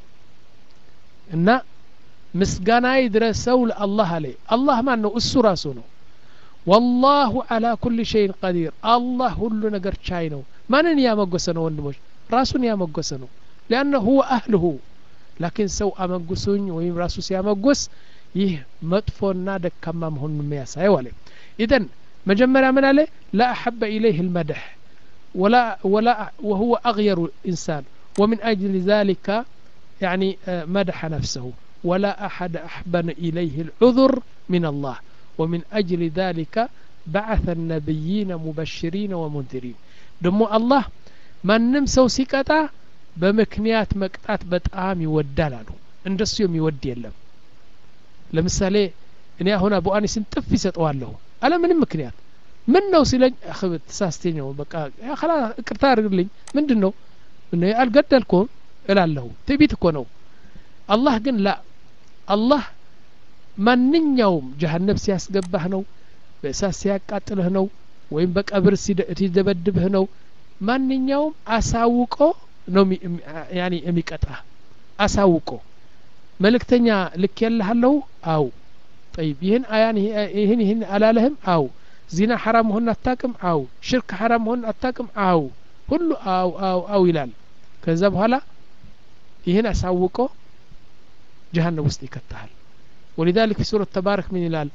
እና ምስጋና ይድረሰው ለአላህ አለ አላህ ማን ነው እሱ ራሱ ነው ወላሁ አላ ኩል ሸይን ቀዲር አላህ ሁሉ ነገር ቻይ ነው ማንን ያመጎሰ ነው ወንድሞች ራሱን ያመጎሰ ነው ሊአነ ሁወ አህልሁ ላኪን ሰው አመጉሱኝ ወይም ራሱ ሲያመጉስ ይህ መጥፎና ደካማ መሆኑን የሚያሳየው አለ ኢዘን መጀመሪያ ምን አለ ላ አሐበ ኢለይህ ልመድሕ ولا ولا وهو أغير إنسان ومن أجل ذلك يعني مدح نفسه ولا أحد أحبن إليه العذر من الله ومن أجل ذلك بعث النبيين مبشرين ومنذرين دمو الله من نمسو سكتا በምክንያት መቅጣት በጣም ይወዳል አሉ እንደሱ የሚወድ የለም ለምሳሌ እኔ አሁን አቡ አኒስን ጥፍ ይሰጠዋለሁ አለ ምንም ምክንያት ምን ነው ሲለኝ ተሳስቴ ነው በቃ ላ እቅርታ አድርግልኝ ምንድን ነው አልገደልኩም እላለሁ ትዕቢት እኮ ነው አላህ ግን ላ አላህ ማንኛውም ጀሀነብ ሲያስገባህ ነው በእሳት ሲያቃጥልህ ነው ወይም በቀብር ሲደበድብህ ነው ማንኛውም አሳውቆ ነው ያኒ የሚቀጣ አሳውቆ መልእክተኛ ልክ የልሃለሁ አው ጠይብ ይህን አያን ይህን ይህን አላለህም አው ዚና ሐራም መሆን አታቅም አው ሽርክ ሐራም መሆን አታቅም አው ሁሉ አው አው አው ይላል ከዛ በኋላ ይህን አሳውቆ ጀሀነም ውስጥ ይከተሃል ولذلك في سورة تبارك من ይላል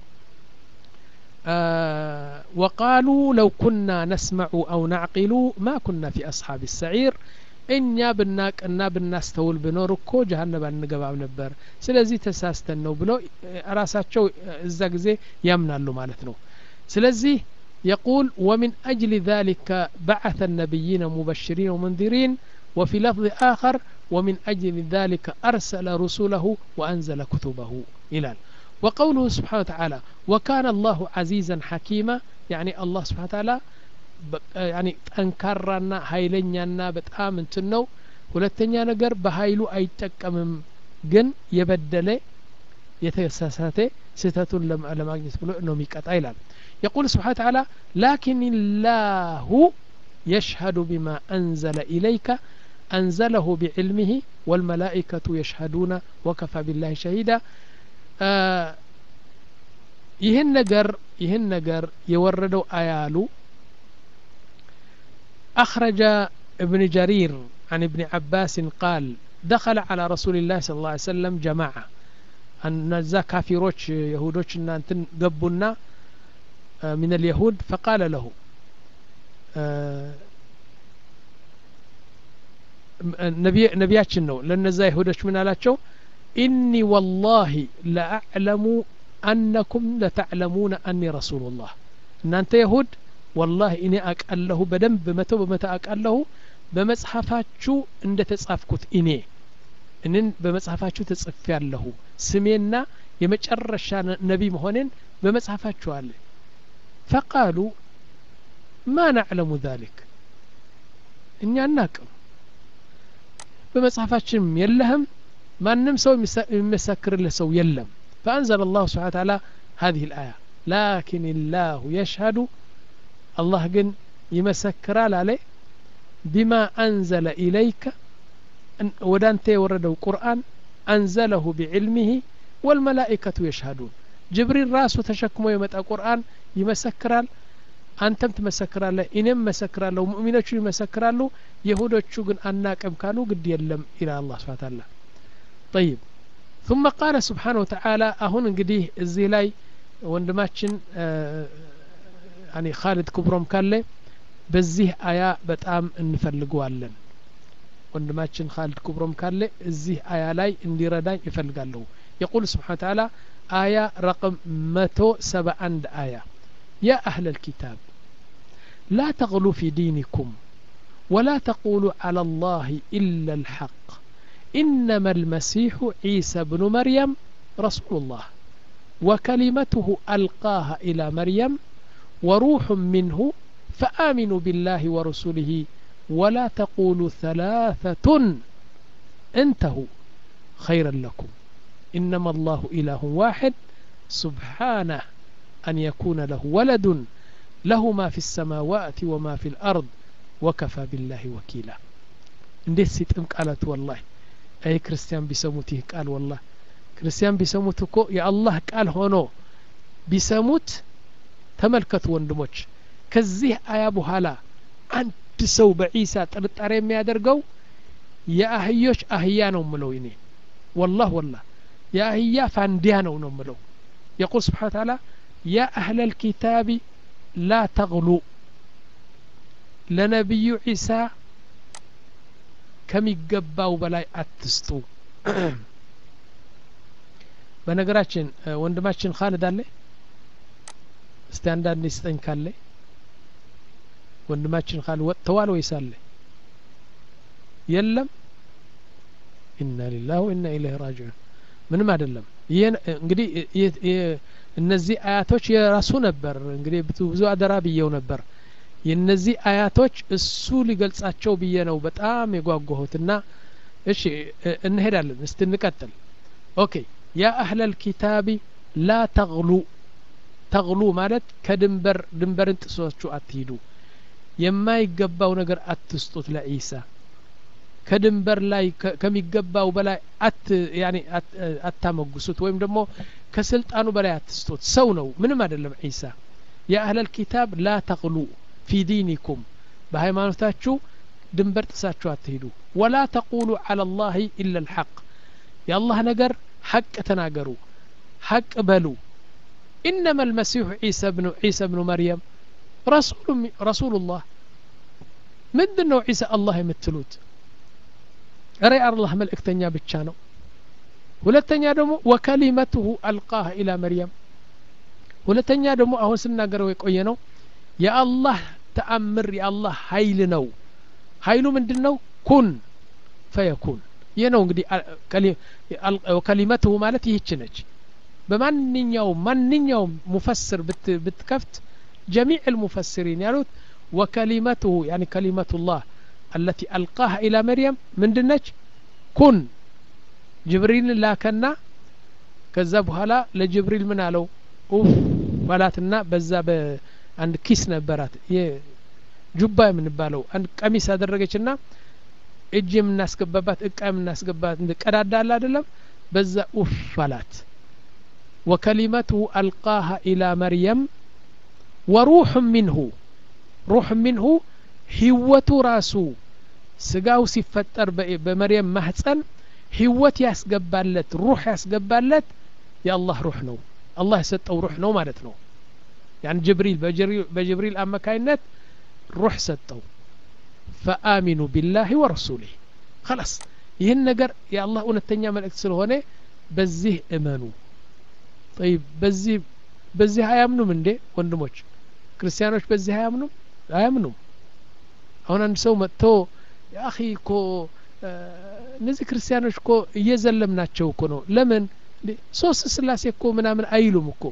آه وقالوا لو كنا نسمع أو نعقل ما كنا في أصحاب السعير እኛ ብናቅ እና ብናስተውል ብኖር እኮ ጀሀነብ አንገባም ነበር ስለዚህ ተሳስተን ነው ብለው ራሳቸው እዛ ጊዜ ያምናሉ ማለት ነው ስለዚህ يقول ومن أجل ذلك بعث النبيين مبشرين ومنذرين وفي لفظ آخر ومن أجل ذلك أرسل رسله وأنزل كتبه إلى وقوله سبحانه وتعالى وكان الله عزيزا حكيما يعني الله سبحانه وتعالى ያኒ ጠንካራና ሀይለኛና በጣም እንትን ነው ሁለተኛ ነገር በሀይሉ አይጠቀምም ግን የበደለ የተሳሳተ ስህተቱን ለማግኘት ብሎ ነው የሚቀጣ ይላል يقول سبحانه وتعالى لكن الله يشهد بما أنزل إليك أنزله بعلمه والملائكة يشهدون وكفى بالله شهيدا آه ይህን ነገር ይህን ነገር የወረደው አያሉ أخرج ابن جرير عن ابن عباس قال دخل على رسول الله صلى الله عليه وسلم جماعة እነዛ ካፊሮች የሁዶች እናንትን ገቡና من اليهود فقال له ነቢያችን ነው ለነዛ ይሁዶች ምን አላቸው ኢኒ ወላሂ ለአዕለሙ አነኩም ለተዕለሙነ አኒ ረሱሉላህ እናንተ የሁድ ወላሂ እኔ አቃለሁ በደንብ መቶ በመቶ አቃለሁ በመጽሐፋችሁ እንደ ተጻፍኩት እኔ እንን በመጽሐፋችሁ ተጽፍ ያለሁ ስሜና የመጨረሻ ነቢ መሆኔን በመጽሐፋችሁ አለ ፈቃሉ ማ ናዕለሙ ذلك እኛ እናቅም በመጽሐፋችንም የለህም ማንም ሰው የሚመሰክርልህ ሰው የለም فأنزل الله سبحانه وتعالى هذه الآية لكن الله يشهد الله جن يمسكر عليه بما أنزل إليك ودانت وردوا قرآن أنزله بعلمه والملائكة يشهدون جبريل راسه تشكمه يمتى قرآن يمسكرال አንተም ትመሰክራለህ እኔም መሰክራለሁ ሙእሚኖቹ ይመሰክራሉ የሁዶቹ ግን አናቅም ካሉ ግድ የለም ይላል አላህ ስብሓ ታላ ጠይብ ثم قال سبحانه وتعالى አሁን እንግዲህ እዚህ ላይ ወንድማችን ያኒ ካሊድ ክብሮም ካለ በዚህ አያ በጣም እንፈልገዋለን ወንድማችን ካሊድ ክብሮም ካለ እዚህ አያ ላይ እንዲረዳኝ ይፈልጋለሁ يقول سبحانه وتعالى آية رقم متو سبع عند آية يا أهل الكتاب لا تغلوا في دينكم ولا تقولوا على الله إلا الحق إنما المسيح عيسى بن مريم رسول الله وكلمته ألقاها إلى مريم وروح منه فآمنوا بالله ورسله ولا تقولوا ثلاثة انتهوا خيرا لكم إنما الله إله واحد سبحانه أن يكون له ولد له ما في السماوات وما في الأرض وكفى بالله وكيلا እንዴት ሲጥም ቃላት ወላሂ አይ ክርስቲያን ቢሰሙት ይህ ቃል ወላሂ ክርስቲያን ቢሰሙት እኮ የአላህ ቃል ሆኖ ቢሰሙት ተመልከቱ ወንድሞች ከዚህ አያ በኋላ አንድ ሰው በዒሳ ጥርጣሬ የሚያደርገው የአህዮች አህያ ነው ምለው እኔ ወላህ ወላህ የአህያ ፋንዲያ ነው ነው ምለው የቁል ስብሓን ታላ ያ አህለ ልኪታቢ ላ ተግሉ ለነቢዩ ዒሳ ከሚገባው በላይ አትስጡ በነገራችን ወንድማችን ካልድ አለ እስቲ አንዳንድ ይስጠኝ ካለ ወንድማችን ካል ወጥተዋል ወይስ አለ የለም ኢና ሊላህ ወኢና ኢለይህ ራጅዑን ምንም አይደለም ይህ እንግዲህ እነዚህ አያቶች የራሱ ነበር እንግዲህ ብዙ አደራ ብየው ነበር የነዚህ አያቶች እሱ ሊገልጻቸው ብዬ ነው በጣም የጓጓሁትና እሺ እንሄዳለን እስቲ እንቀጥል ኦኬ ያ አህለል ኪታቢ ላ ተግሉ ተግሉ ማለት ከድንበር ድንበርን ጥሶችሁ አትሂዱ የማይገባው ነገር አትስጡት ለዒሳ ከድንበር ላይ ከሚገባው በላይ አት ያኔ አታመጉሱት ወይም ደግሞ ከስልጣኑ በላይ አትስጡት ሰው ነው ምንም አይደለም ዒሳ የአህለል ኪታብ ላ ተግሉ ፊ ዲኒኩም በሃይማኖታችሁ ድንበር ጥሳችሁ አትሂዱ ወላ ተቁሉ አላ ላህ ኢላ ልሐቅ የአላህ ነገር ሐቅ ተናገሩ ሐቅ በሉ ኢነማ ልመሲሑ ዒሳ ብኑ መርየም ረሱሉላህ ምንድን ነው ዒሳ አላህ የምትሉት እረ አላህ መልእክተኛ ብቻ ነው ሁለተኛ ደግሞ ወከሊመትሁ አልቃህ ኢላ መርየም ሁለተኛ ደግሞ አሁን ስናገረው የቆየ ነው የአላህ ተአምር የአላህ ሀይል ነው ሀይሉ ምንድን ነው ኩን ፈየኩን ይህ ነው እንግዲህ ከሊመትሁ ማለት ይህች ነች በማንኛውም ማንኛውም ሙፈስር ብትከፍት ጀሚዕ ልሙፈስሪን ያሉት ወከሊመትሁ ያኒ ከሊመቱላህ التي ألقاها إلى مريم من دنج كن جبريل لاكنا كذا بهلا لجبريل من አለው ኡፍ ባላትና በዛ በአንድ ኪስ ነበራት ጁባ የምንባለው አንድ ቀሚስ አደረገችና እጅ የምናስገባባት እቃ የምናስገባት ቀዳዳ አለ አይደለም በዛ ኡፍ አላት ወከሊመትሁ አልቃሃ ኢላ መርየም ወሩሕ ሚንሁ ሩሕ ሚንሁ ህይወቱ ራሱ ስጋው ሲፈጠር በመርየም ማህፀን ህይወት ያስገባለት ሩህ ያስገባለት የአላህ ሩህ ነው አላህ የሰጠው ሩህ ነው ማለት ነው ያን ጅብሪል በጅብሪል አማካይነት ሩህ ሰጠው ፈአሚኑ ቢላህ ወረሱሊህ خلاص ይህን ነገር የአላህ እውነተኛ መልእክት ስለሆነ በዚህ እመኑ طيب በዚህ በዚህ አያምኑም እንዴ ወንድሞች ክርስቲያኖች በዚህ አያምኑም አያምኑም አሁን አንድ ሰው መጥቶ የአኺ እኮ እነዚህ ክርስቲያኖች እኮ እየዘለምናቸው እኮ ነው ለምን ሶስት ስላሴ እኮ ምናምን አይሉም እኮ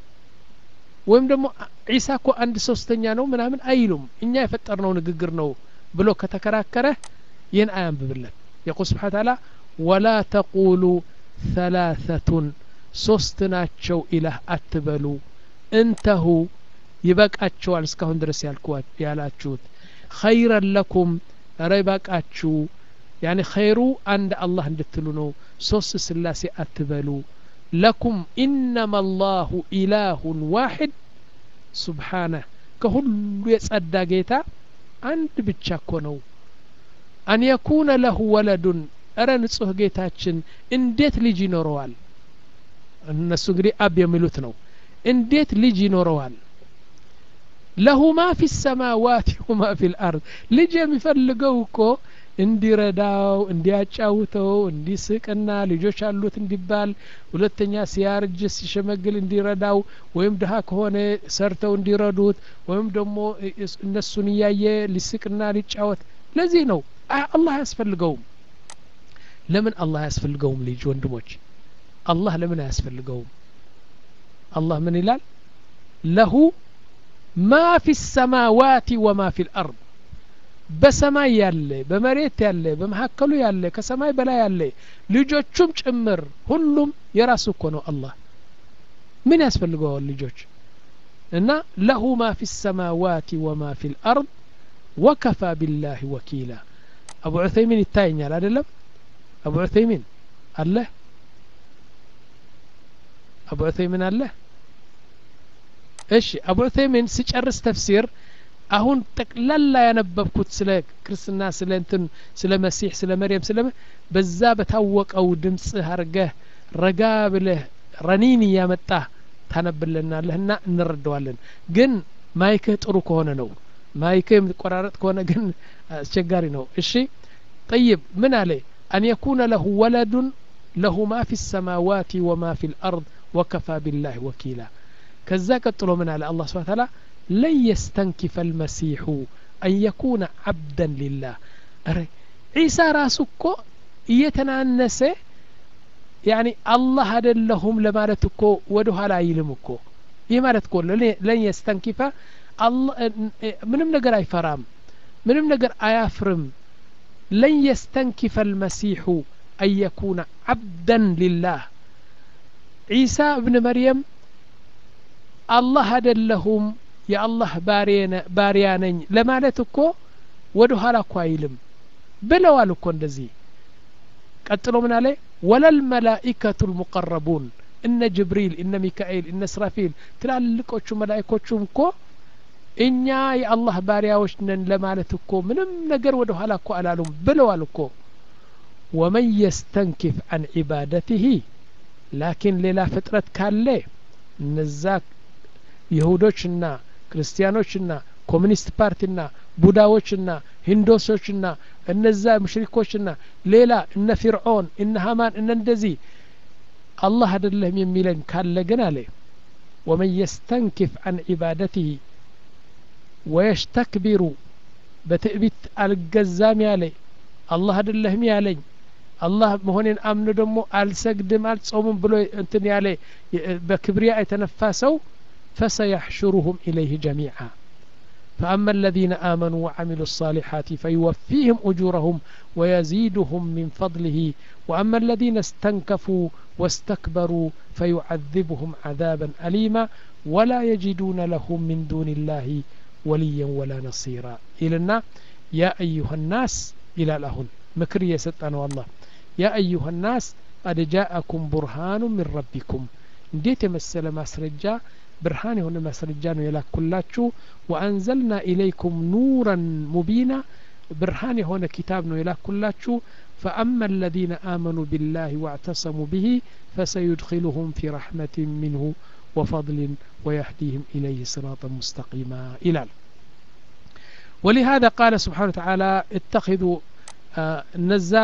ወይም ደግሞ ዒሳ እኮ አንድ ሶስተኛ ነው ምናምን አይሉም እኛ የፈጠርነው ንግግር ነው ብሎ ከተከራከረ ይህን አያንብብለት የቁል ስብሓን ታላ ወላ ተቁሉ ሰላሰቱን ሶስት ናቸው ኢላህ አትበሉ እንተሁ ይበቃቸዋል እስካሁን ድረስ ያላችሁት ኸይረን ለኩም እረ ይበቃችሁ ያኒ ኸይሩ አንድ አላህ እንድትሉ ነው ሶስት ስላሴ አትበሉ ለኩም ኢነማ አላሁ ኢላሁን ዋሕድ ሱብሓነህ ከሁሉ የጸዳ ጌታ አንድ ብቻ እኮ ነው አን የኩነ ለሁ ወለዱን እረ ንጹህ ጌታችን እንዴት ልጅ ይኖረዋል እነሱ እንግዲህ አብ የሚሉት ነው እንዴት ልጅ ይኖረዋል ለሁ ማ ፊ ሰማዋት ወማ ፊ ልአርድ ልጅ የሚፈልገው እኮ እንዲረዳው እንዲያጫውተው እንዲስቅና ልጆች አሉት እንዲባል ሁለተኛ ሲያርጅ ሲሸመግል እንዲረዳው ወይም ድሀ ከሆነ ሰርተው እንዲረዱት ወይም ደግሞ እነሱን እያየ ሊስቅና ሊጫወት ለዚህ ነው አላህ አያስፈልገውም ለምን አላህ አያስፈልገውም ልጅ ወንድሞች አላህ ለምን አያስፈልገውም አላህ ምን ይላል ለሁ ማ ፊ ሰማዋት ወማ ፊ ልአርድ በሰማይ ያለ በመሬት ያለ በመካከሉ ያለ ከሰማይ በላይ ያለ ልጆቹም ጭምር ሁሉም የራሱ እኮ ነው አላህ ምን ያስፈልገዋል ልጆች እና ለሁ ማ ፊ ሰማዋት ወማ ፊ ልአርድ ወከፋ ቢላህ ወኪላ አቡ ዑሰይሚን ይታየኛል አይደለም አቡ ዑሰይሚን አለ አቡ ዑሰይሚን አለ እሺ አቡ ዑሰይሚን ሲጨርስ ተፍሲር አሁን ጠቅላላ ያነበብኩት ስለ ክርስትና ስለ እንትን ስለ መሲሕ ስለ መርየም ስለ በዛ በታወቀው ድምፅ አርገህ ረጋ ብለህ ረኒን እያመጣህ ታነብልናለህ እና እንረዳዋለን ግን ማይክህ ጥሩ ከሆነ ነው ማይክህ የምትቆራረጥ ከሆነ ግን አስቸጋሪ ነው እሺ ጠይብ ምን አለ አን የኩነ ለሁ ወለዱን ለሁ ማ ፊ ሰማዋት ወማ ፊ ልአርድ ወከፋ ቢላህ ወኪላ ከዛ ቀጥሎ ምን አለ አላህ ስብሓን ታላ ለን የስተንኪፈ ልመሲሑ አን የኩነ ዓብደን ሊላህ ረ ዒሳ ራሱ እኮ እየተናነሰ ያኒ አላህ አደለሁም ለማለት እኮ ወደ ኋላ አይልም እኮ ይህ ማለት እኮ ለን የስተንኪፈ ምንም ነገር አይፈራም ምንም ነገር አያፍርም ለን የስተንኪፈ ልመሲሑ አን የኩነ ዓብደን ሊላህ ዒሳ እብን መርየም አላህ አደለሁም የአላህ ባሪያ ነኝ ለማለት እኮ ወደ ኋላ እኮ አይልም ብለዋል እኮ እንደዚህ ቀጥሎ ምን አለ ወለል መላኢከቱ ልሙቀረቡን እነ ጅብሪል እነ ሚካኤል እነ ስራፊል ትላልቆቹ መላኢኮቹም እኮ እኛ የአላህ ባሪያዎች ነን ለማለት እኮ ምንም ነገር ወደ ኋላ እኮ አላሉም ብለዋል እኮ ወመን የስተንኪፍ አን ዒባደትህ ላኪን ሌላ ፍጥረት ካለ እነዛ ይሁዶችና ክርስቲያኖችና ኮሚኒስት ፓርቲና ቡዳዎችና ሂንዶሶችና እነዛ ሙሽሪኮችና ሌላ እነ ፊርዖን እነ ሀማን እነ እንደዚህ አላህ አይደለህም የሚለን ካለ ግን አለ ወመን የስተንኪፍ አን ዒባደትህ ወየስተክቢሩ በትዕቢት አልገዛም ያለ አላህ አይደለህም ያለኝ አላህ መሆኔን አምኖ ደግሞ አልሰግድም አልጾምም ብሎ እንትን ያለ በክብሪያ የተነፋ ሰው فسيحشرهم إليه جميعا فأما الذين آمنوا وعملوا الصالحات فيوفيهم أجورهم ويزيدهم من فضله وأما الذين استنكفوا واستكبروا فيعذبهم عذابا أليما ولا يجدون لهم من دون الله وليا ولا نصيرا إلنا يا أيها الناس إلى لهن مكر يستأنا والله يا أيها الناس قد جاءكم برهان من ربكم እንዴት የመሰለ ማስረጃ ብርሃን የሆነ ማስረጃ ነው የላኩላችሁ ወአንዘልና ኢለይኩም ኑረን ሙቢና ብርሃን የሆነ ኪታብ ነው የላኩላችሁ فأما الذين آمنوا بالله واعتصموا به فسيدخلهم في رحمة منه وفضل ويهديهم إليه صراطا مستقيما إلى ولهذا قال سبحانه وتعالى اتخذوا نزا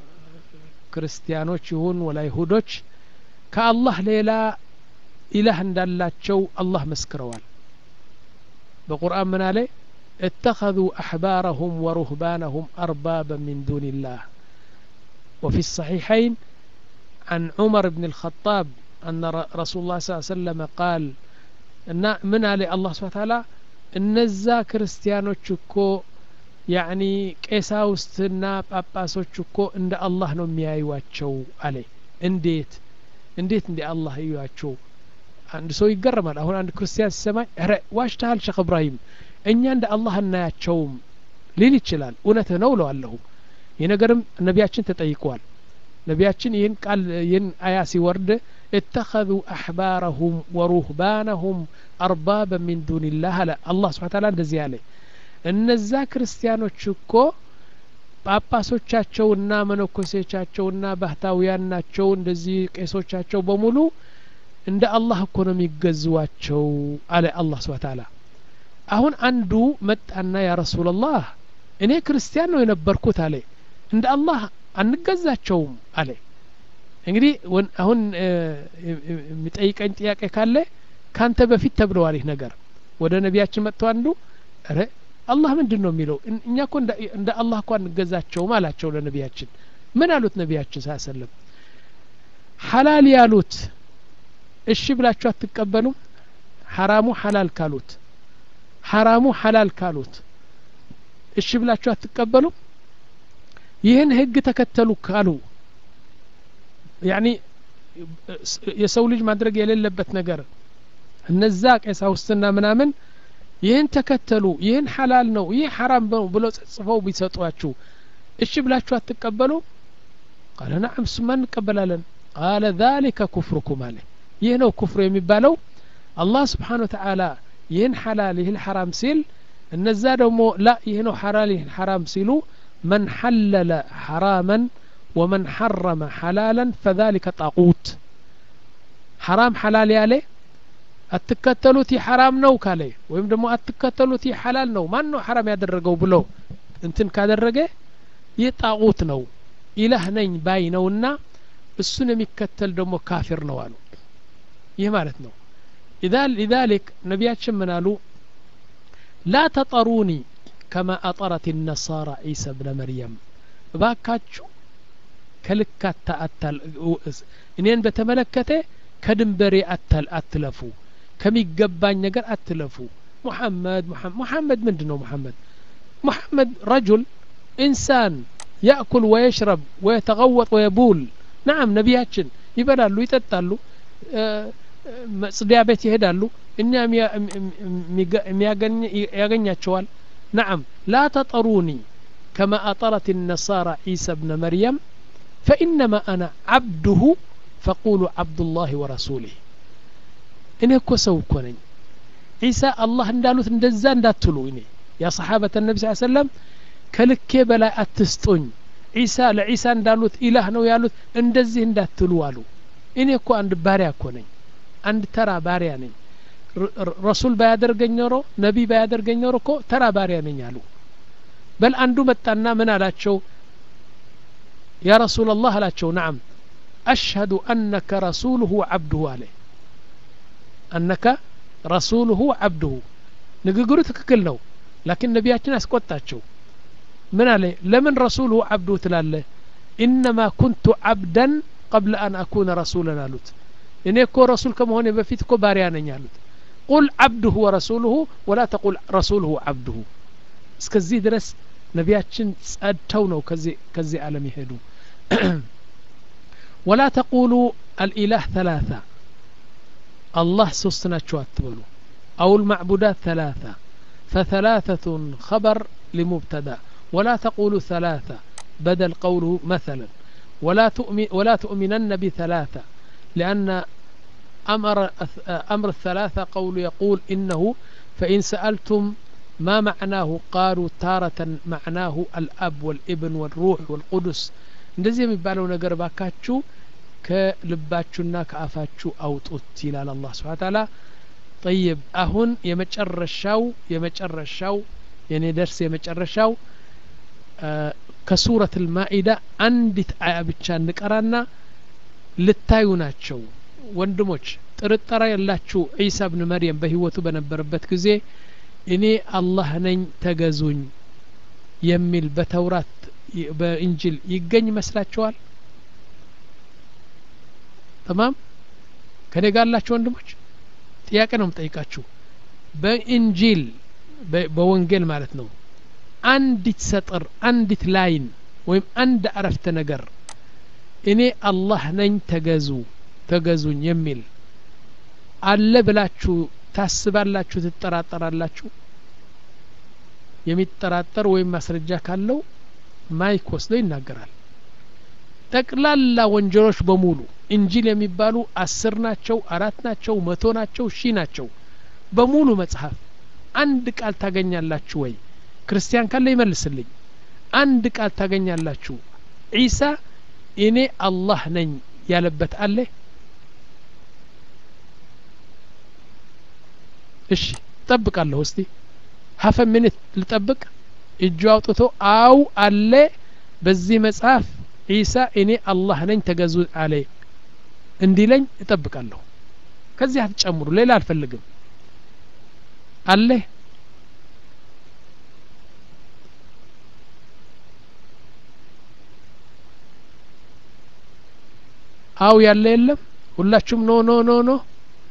ክርስቲያኖች ይሁን ወላ ይሁዶች ከአላህ ሌላ ኢላህ እንዳላቸው አላህ መስክረዋል በቁርአን ምን አለ اتخذوا أحبارهم ورهبانهم أربابا من دون الله وفي الصحيحين عن عمر بن الخطاب أن رسول الله صلى الله عليه وسلم قال እና ምን አለ አላህ ስብሐ ተዓላ እነዛ ክርስቲያኖች እኮ ያኒ ቄሳውስትና ጳጳሶች እኮ እንደ አላህ ነው የሚያዩዋቸው አለ እንዴት እንዴት እንደ አላህ እዩዋቸው አንድ ሰው ይገረማል አሁን አንድ ክርስቲያን ሲሰማኝ ረ ዋሽተሃል ሸክ እብራሂም እኛ እንደ አላህ እናያቸውም ሊል ይችላል እውነትህ ነው እለዋለሁ ይህ ነገርም ነቢያችን ተጠይቀዋል ነቢያችን ይህን ቃል ይህን አያ ሲወርድ اتخذوا أحبارهم ورهبانهم أربابا من دون الله አለ አላህ ስብሓ ታላ እንደዚህ አለ እነዛ ክርስቲያኖች እኮ ጳጳሶቻቸውና መነኮሴቻቸውና ባህታውያን ናቸው እንደዚህ ቄሶቻቸው በሙሉ እንደ አላህ እኮ ነው የሚገዝዋቸው አለ አላህ ስብሓ ታላ አሁን አንዱ መጣና ያ ረሱላላህ እኔ ክርስቲያን ነው የነበርኩት አለ እንደ አላህ አንገዛቸውም አለ እንግዲህ አሁን የሚጠይቀኝ ጥያቄ ካለ ካንተ በፊት ተብለዋል ይህ ነገር ወደ ነቢያችን መጥቶ አንዱ ረ አላህ ምንድን ነው የሚለው እኛ እኮ እንደ አላህ እኮ አንገዛቸውም አላቸው ለነቢያችን ምን አሉት ነቢያችን ሳ ሰለም ሐላል ያሉት እሺ ብላችሁ አትቀበሉም ሐራሙ ሐላል ካሉት ሐራሙ ሐላል ካሉት እሺ ብላችሁ አትቀበሉም ይህን ህግ ተከተሉ ካሉ ያኒ የሰው ልጅ ማድረግ የሌለበት ነገር እነዛ ቀሳውስትና ምናምን ይህን ተከተሉ ይህን ሐላል ነው ይህ ሐራም ነው ብለው ጽፈው ቢሰጧችሁ እሺ ብላችሁ አትቀበሉ ቃለ ናዓም እሱማ እንቀበላለን ቃለ ذلك ኩፍርኩም አለ ይህ ነው ኩፍር የሚባለው አላህ ስብሓን ወተዓላ ይህን ሐላል ይህን ሐራም ሲል እነዛ ደግሞ ላ ይህ ነው ሐላል ይህን ሐራም ሲሉ መን ሐለለ ሐራመን ወመን ሐረመ ሐላለን ፈذلك ጣቁት ሐራም ሐላል ያለ አትከተሉት ይህ ሐራም ነው ካለ ወይም ደግሞ አትከተሉት ይህ ሐላል ነው ማን ነው ሐራም ያደረገው ብሎ እንትን ካደረገ ይህ ጣቁት ነው ኢላህ ነኝ ባይ ነውና እሱን የሚከተል ደግሞ ካፊር ነው አሉ ይህ ማለት ነው لذلك ነቢያችን ምን አሉ ላ ተጠሩኒ ከማ አጠረት ነሳራ ዒሳ ብነ መርየም እባካችሁ ከልካታ አታል እኔን በተመለከተ ከድንበሬ አታል አትለፉ ከሚገባኝ ነገር አትለፉ ሙሐመድ ሙሐመድ ምንድን ነው ሙሐመድ ሙሐመድ ረጁል ኢንሳን ያእኩል ወየሽረብ ወየተቀወጥ ወየቡል ናም ነቢያችን ይበላሉ ይጠጣሉ መጽዲያ ቤት ይሄዳሉ እኛ ያገኛቸዋል ናም ላ ተጠሩኒ ከማ አጠረት ነሳራ ዒሳ ብነ መርየም ፈኢነማ አና ዓብዱሁ ፈቁሉ ዓብዱላህ ወረሱሊህ እኔ እኮ ሰው እኮ ነኝ ዒሳ አላህ እንዳሉት እንደዛ እንዳትሉ እኔ ያ ሰሓበተ ነቢ ስ ሰለም ከልኬ በላይ አትስጡኝ ዒሳ ለዒሳ እንዳሉት ኢላህ ነው ያሉት እንደዚህ እንዳትሉ አሉ እኔ እኮ አንድ ባሪያ እኮ ነኝ አንድ ተራ ባሪያ ነኝ ረሱል ባያደርገኝ ኖሮ ነቢ ባያደርገኝ ኖሮ እኮ ተራ ባሪያ ነኝ አሉ በል አንዱ መጣና ምን አላቸው ያ ረሱል አላህ አላቸው ናም አሽሀዱ አነከ ረሱሉሁ ወዓብዱሁ አለ አነከ ረሱሉሁ ወዓብዱሁ ንግግሩ ትክክል ነው ላኪን ነቢያችን አስቆጣቸው ምን አለ ለምን ረሱሉሁ ዓብዱሁ ትላለ ኢነማ ኩንቱ ዓብደን ቀብለ አን አኩነ ረሱለን አሉት እኔ እኮ ረሱል ከመሆኔ በፊት እኮ ባሪያ ነኝ አሉት ቁል ዓብዱሁ ወረሱሉሁ ወላ ተቁል ረሱሉሁ ዓብዱሁ እስከዚህ ድረስ ነቢያችን ጸድተው ነው ከዚህ ዓለም የሄዱ ወላ ተቁሉ አልኢላህ ተላታ አላህ ሶስት ናቸው አትበሉ አው ልማዕቡዳት ተላታ فثلاثة خبر لمبتدا ولا تقولوا ثلاثة بدل قوله مثلا ولا تؤمن ولا تؤمنن بثلاثة لأن أمر أمر الثلاثة قول يقول إنه فإن سألتم ما معناه قالوا تارة معناه الأب والابن والروح والقدس እንደዚህ የሚባለው ነገር ባካችሁ ከልባችሁና ከአፋችሁ አውጡት ይላል አላህ ስብሓ ታላ ጠይብ አሁን የመጨረሻው የመጨረሻው የኔ ደርስ የመጨረሻው ከሱረት ልማኢዳ አንዲት አያ ብቻ እንቀራና ልታዩ ናቸው ወንድሞች ጥርጠራ ያላችሁ ዒሳ ብን መርየም በህይወቱ በነበረበት ጊዜ እኔ አላህ ነኝ ተገዙኝ የሚል በተውራት በእንጅል ይገኝ ይመስላችኋል ተማም ከኔ ጋር ያላችሁ ወንድሞች ጥያቄ ነው የምጠይቃችሁ በእንጂል በወንጌል ማለት ነው አንዲት ሰጥር አንዲት ላይን ወይም አንድ አረፍተ ነገር እኔ አላህ ነኝ ተገዙ ተገዙኝ የሚል አለ ብላችሁ ታስባላችሁ ትጠራጠራላችሁ የሚጠራጠር ወይም ማስረጃ ካለው ማይክ ወስዶ ይናገራል ጠቅላላ ወንጀሎች በሙሉ እንጂል የሚባሉ አስር ናቸው አራት ናቸው መቶ ናቸው ሺህ ናቸው በሙሉ መጽሐፍ አንድ ቃል ታገኛላችሁ ወይ ክርስቲያን ካለ ይመልስልኝ አንድ ቃል ታገኛላችሁ ዒሳ እኔ አላህ ነኝ ያለበት አለ እሺ ጠብቃለሁ እስቲ ሀፈ ሚኒት ልጠብቅ እጁ አውጥቶ አው አለ በዚህ መጽሐፍ ዒሳ እኔ አላህ ነኝ ተገዙ አለ እንዲለኝ እጠብቃለሁ ከዚህ አትጨምሩ ሌላ አልፈልግም አለ አው ያለ የለም ሁላችሁም ኖ ኖ ኖ ኖ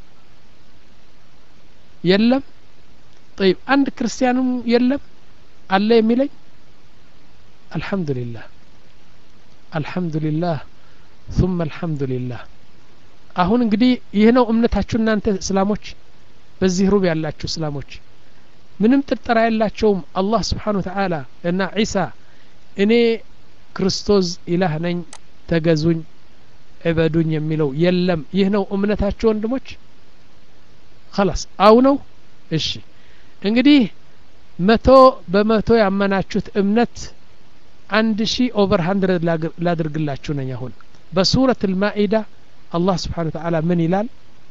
የለም ጠይብ አንድ ክርስቲያንም የለም አለ የሚለኝ አልሐምዱሊላህ አልሐምዱሊላህ ثم الحمد لله አሁን እንግዲህ ይህ ነው እምነታችሁ እናንተ እስላሞች በዚህ ሩብ ያላችሁ እስላሞች ምንም ጥርጠራ የላቸውም አላህ ስብሓን ወተዓላ እና ዒሳ እኔ ክርስቶስ ኢላህ ነኝ ተገዙኝ ዕበዱኝ የሚለው የለም ይህ ነው እምነታችሁ ወንድሞች خلاص አው ነው እሺ እንግዲህ መቶ በመቶ ያመናችሁት እምነት አንድ ሺህ ኦቨር ሀንድረድ ላድርግላችሁ ነኝ አሁን በሱረት ልማኢዳ አላህ ስብሓን ወተዓላ ምን ይላል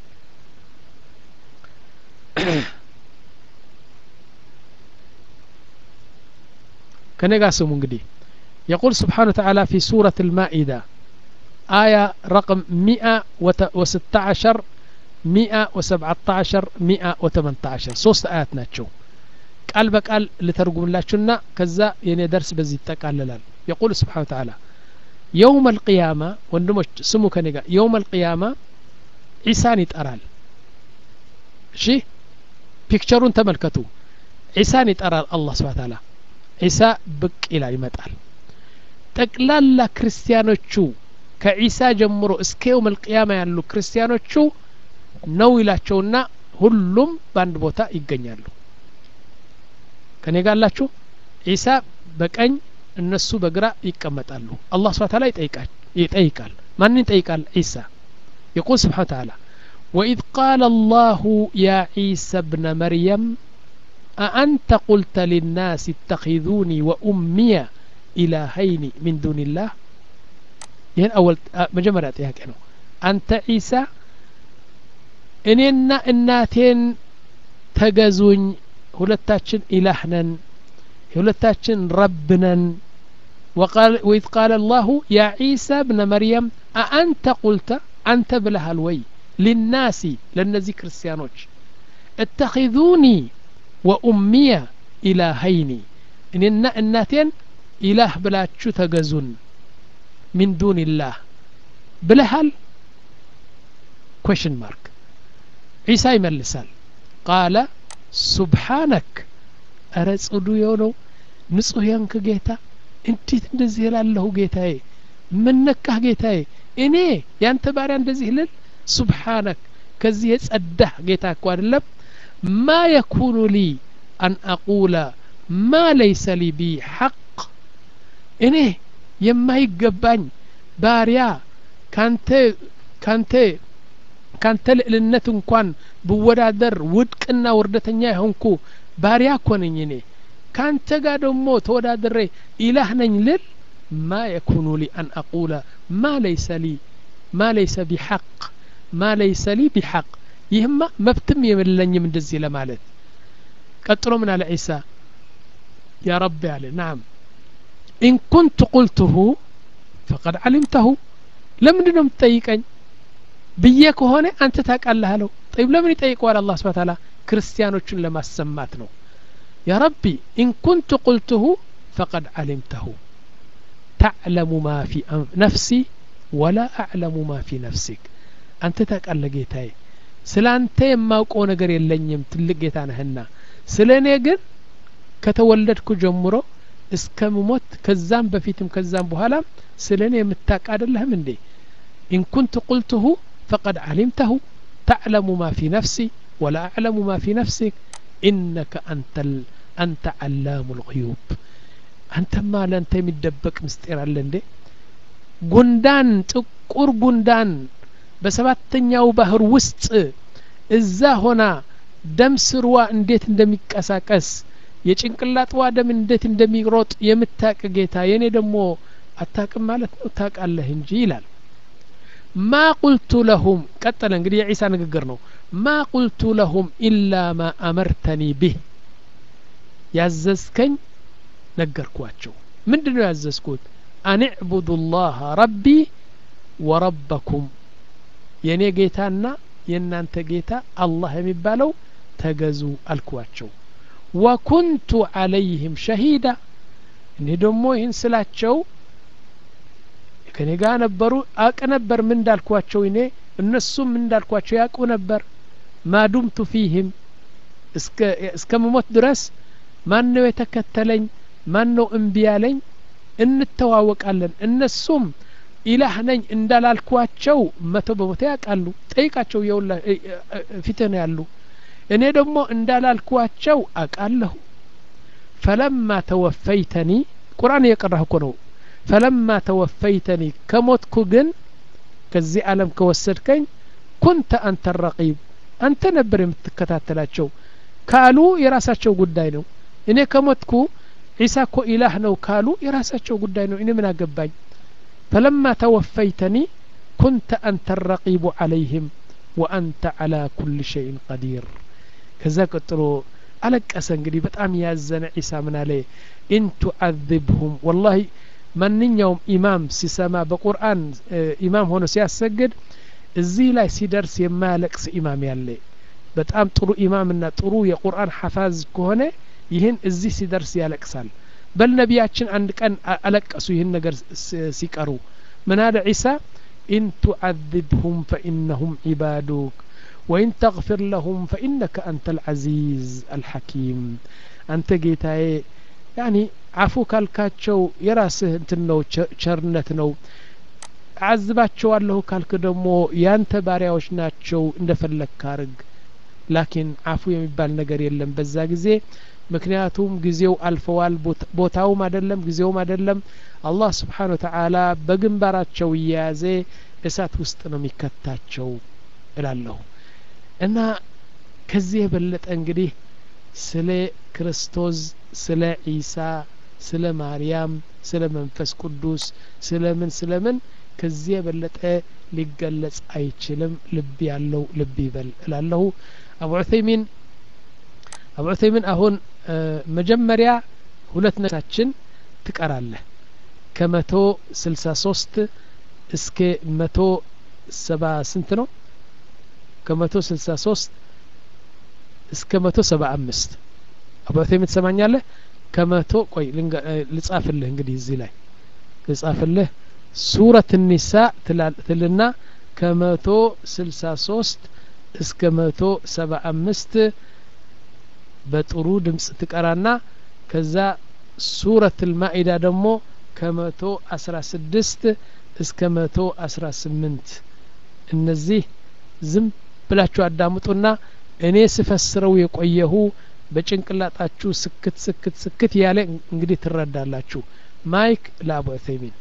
ከነጋ ስሙ እንግዲህ يقول سبحانه وتعالى في سورة المائدة آية رقم مئة وستة عشر مئة وسبعة عشر مئة وثمانية عشر ሶስት آيات ናቸው ቃል በቃል ልተርጉምላችሁና ከዛ የኔ ደርስ በዚህ ይጠቃልላል يقول سبحانه وتعالى يوم القيامة ወንድሞች ስሙ ከኔ ጋር يوم القيامة ዒሳን ይጠራል እሺ ፒክቸሩን ተመልከቱ ዒሳን ይጠራል አላህ ስብሓ ታላ ዒሳ ብቅ ይላል ይመጣል ጠቅላላ ክርስቲያኖቹ ከዒሳ ጀምሮ እስከ የውም ልቅያማ ያሉ ክርስቲያኖቹ ነው ይላቸውና ሁሉም በአንድ ቦታ ይገኛሉ ከኔ ጋላችሁ ዒሳ በቀኝ እነሱ በግራ ይቀመጣሉ አላህ ስብሓ ታላ ይጠይቃል ማንን ይጠይቃል ዒሳ يقول سبحانه وتعالى وإذ قال الله يا عيسى ابن مريم أأنت قلت للناس اتخذوني وأمي إلهين من دون الله ይህን አወል መጀመሪያ ጥያቄ ነው አንተ ዒሳ እኔና እናቴን ተገዙኝ ሁለታችን ኢላህ ነን የሁለታችን ረብ ነን وإذ قال الله يا عيسى ابن مريم أأنت قلت أنت بلها الوي للناس لنزي كريستيانوش اتخذوني وأمي إلهين إن الناتين إله بلا تجزون من دون الله بلهل question mark عيسى يملسال قال سبحانك أرى ጽዱ የሆነው ንጹህ የንክ ጌታ እንዴት እንደዚህ እላለሁ ጌታዬ ምን ነካህ ጌታዬ እኔ ያንተ ባሪያ እንደዚህ ልል ሱብሓነክ ከዚህ የጸዳህ ጌታ እኮ አይደለም ማ የኩኑ ሊ አን አቁለ ማ ለይሰ ሊ ቢ ሐቅ እኔ የማይገባኝ ባሪያ ካንተ ካንተ ካንተ ልዕልነት እንኳን ብወዳደር ውድቅና ውርደተኛ የሆንኩ ባሪያ እኮ ነኝ እኔ ካንተ ጋር ደግሞ ተወዳድሬ ኢላህ ነኝ ልል ما يكون لي أن أقول ما ليس لي ما ليس بحق ما ليس لي بحق يهما مبتم يملني من دزي لمالت قطروا من على عيسى يا ربي علي نعم إن كنت قلته فقد علمته لمن دنم تطيقني ብዬ ከሆነ አንተ ታውቃለህ አለው ጠይብ ለምን ይጠይቀዋል አላህ ስብሐ ተዓላ ክርስቲያኖቹን ለማሰማት ነው ያ ረቢ ኢን ኩንቱ ቁልቱሁ ፈቀድ ዓሊምተሁ ተዕለሙ ማ ፊ ነፍሲ ወላ አዕለሙ ማ ፊ ነፍሲክ አንተ ታውቃለህ ጌታዬ ስለ አንተ የማውቀው ነገር የለኝም ትልቅ ጌታ ነህና ስለ እኔ ግን ከተወለድኩ ጀምሮ እስከምሞት ከዛም በፊትም ከዛም በኋላም ስለ እኔ የምታውቅ አይደለህም እንዴ ኢን ኩንቱ ቁልቱሁ ፈቀድ ዓሊምተሁ ተዕለሙ ማ ፊ ነፍሲ ወላ አዕለሙ ማ ፊ ነፍሲክ ኢነከ አንተ ዓላሙ ልغዩብ አንተማ ለአንተ የሚደበቅ ምስጢር አለ እንዴ ጉንዳን ጥቁር ጉንዳን በሰባተኛው ባህር ውስጥ እዛ ሆና ደም ስርዋ እንዴት እንደሚቀሳቀስ የጭንቅላጥዋ ደም እንዴት እንደሚሮጥ የምታቅ ጌታ የእኔ ደግሞ አታቅም ማለት ነው ታቃለህ እንጂ ይላል ማ ቁልቱ ለሁም ቀጠለ እንግዲህ የዒሳ ንግግር ነው ማ ቁልቱ ለሁም ኢላ ማ አመርተኒ ቢህ ያዘዝከኝ ነገርኳቸው ምንድን ነው ያዘዝኩት አን ዕቡዱ ላህ ረቢ ወረበኩም የእኔ ጌታና የእናንተ ጌታ አላህ የሚባለው ተገዙ አልኳቸው ወኩንቱ አለይህም ሸሂዳ እኔ ደግሞ ይህን ስላቸው ከኔ ጋር ነበሩ አቅ ነበር ምን እንዳልኳቸው እኔ እነሱም ምን እንዳልኳቸው ያውቁ ነበር ማዱምቱ ፊህም እስከ መሞት ድረስ ማን ነው የተከተለኝ ማን ነው እምቢ ያለኝ እንተዋወቃለን እነሱም ኢላህ ነኝ እንዳላልኳቸው መቶ በመቶ ያውቃሉ ጠይቃቸው የውላ ፊትህ ነው ያሉ እኔ ደግሞ እንዳላልኳቸው አውቃለሁ ፈለማ ተወፈይተኒ ቁርአን እየቀራህ እኮ ነው ፈለማ ተወፈይተኒ ከሞትኩ ግን ከዚህ ዓለም ከወሰድከኝ ኩንተ አንተ ረቂብ አንተ ነበር የምትከታተላቸው ካሉ የራሳቸው ጉዳይ ነው እኔ ከሞትኩ ዒሳ እኮ ኢላህ ነው ካሉ የራሳቸው ጉዳይ ነው እኔ ምን አገባኝ ፈለማ ተወፈይተኒ ኩንተ አንተ ረቂቡ ዓለይህም ወአንተ ዓላ ኩል ሸይን ቀዲር ከዛ ቀጥሎ አለቀሰ እንግዲህ በጣም ያዘነ ዒሳ ምን አለ ኢን ቱዓذብሁም ወላሂ ማንኛውም ኢማም ሲሰማ በቁርአን ኢማም ሆኖ ሲያሰግድ እዚህ ላይ ሲደርስ የማያለቅስ ኢማም ያለ በጣም ጥሩ ኢማምና ጥሩ የቁርአን ሐፋዝ ከሆነ ይህን እዚህ ሲደርስ ያለቅሳል በል ነቢያችን አንድ ቀን አለቀሱ ይህን ነገር ሲቀሩ ምን አለ ዒሳ ኢን ቱዓذብሁም ፈኢነሁም ዒባዱክ ወኢን ተغፊር ለሁም ፈኢነከ አንተ ልዓዚዝ አልሐኪም አንተ ጌታዬ ያኒ አፉ ካልካቸው የራስህ እንትን ነው ቸርነት ነው አዝባቸዋለሁ ካልክ ደግሞ ያንተ ባሪያዎች ናቸው እንደፈለግ ካርግ ላኪን አፉ የሚባል ነገር የለም በዛ ጊዜ ምክንያቱም ጊዜው አልፈዋል ቦታውም አይደለም ጊዜውም አይደለም አላህ ስብሓን ወተዓላ በግንባራቸው እየያዘ እሳት ውስጥ ነው የሚከታቸው እላለሁ እና ከዚህ የበለጠ እንግዲህ ስለ ክርስቶስ ስለ ዒሳ ስለ ማርያም ስለ መንፈስ ቅዱስ ስለ ምን ስለ ምን ከዚህ የበለጠ ሊገለጽ አይችልም ልብ ያለው ልብ ይበል እላለሁ አቡ ዑሰይሚን አቡ ዑሰይሚን አሁን መጀመሪያ ሁለት ነታችን ትቀራለህ ከመቶ ስልሳ ሶስት እስከ መቶ ሰባ ስንት ነው ከመቶ ስልሳ ሶስት እስከ መቶ ሰባ አምስት አቡ ዑሰይሚን ትሰማኛለህ ከመቶ ቆይ ልጻፍልህ እንግዲህ እዚህ ላይ ልጻፍልህ ሱረት ኒሳ ትልና ከመቶ ስልሳ ሶስት እስከ መቶ ሰባ አምስት በጥሩ ድምጽ ትቀራና ከዛ ሱረት ልማኢዳ ደግሞ ከመቶ አስራ ስድስት እስከ መቶ አስራ ስምንት እነዚህ ዝም ብላችሁ አዳምጡና እኔ ስፈስረው የቆየሁ በጭንቅላጣችሁ ስክት ስክት ስክት ያለ እንግዲህ ትረዳላችሁ ማይክ ለአቡ ዑሰይሚን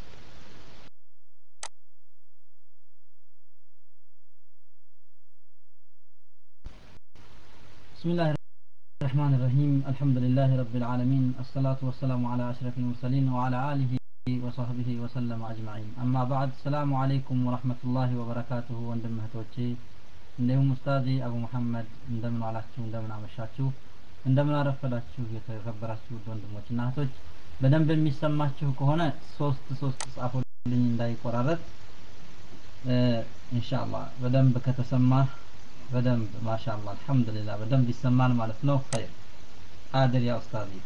بسم الله الرحمن الرحيم الحمد لله رب العالمين الصلاة والسلام على أشرف المرسلين وعلى آله وصحبه وسلم أجمعين أما بعد السلام عليكم ورحمة الله وبركاته وندم እህቶቼ እንዲሁም ኡስታዚ አቡ መሐመድ እንደምን ዋላችሁ እንደምን አመሻችሁ እንደምን አረፈዳችሁ የተከበራችሁ ወንድሞች እና እህቶች በደንብ የሚሰማችሁ ከሆነ ሶስት ሶስት ጻፉልኝ እንዳይቆራረጥ ኢንሻአላህ በደንብ ከተሰማ በደንብ ማሻአላ አልহামዱሊላህ በደንብ ይሰማል ማለት ነው ኸይር قادر يا استاذي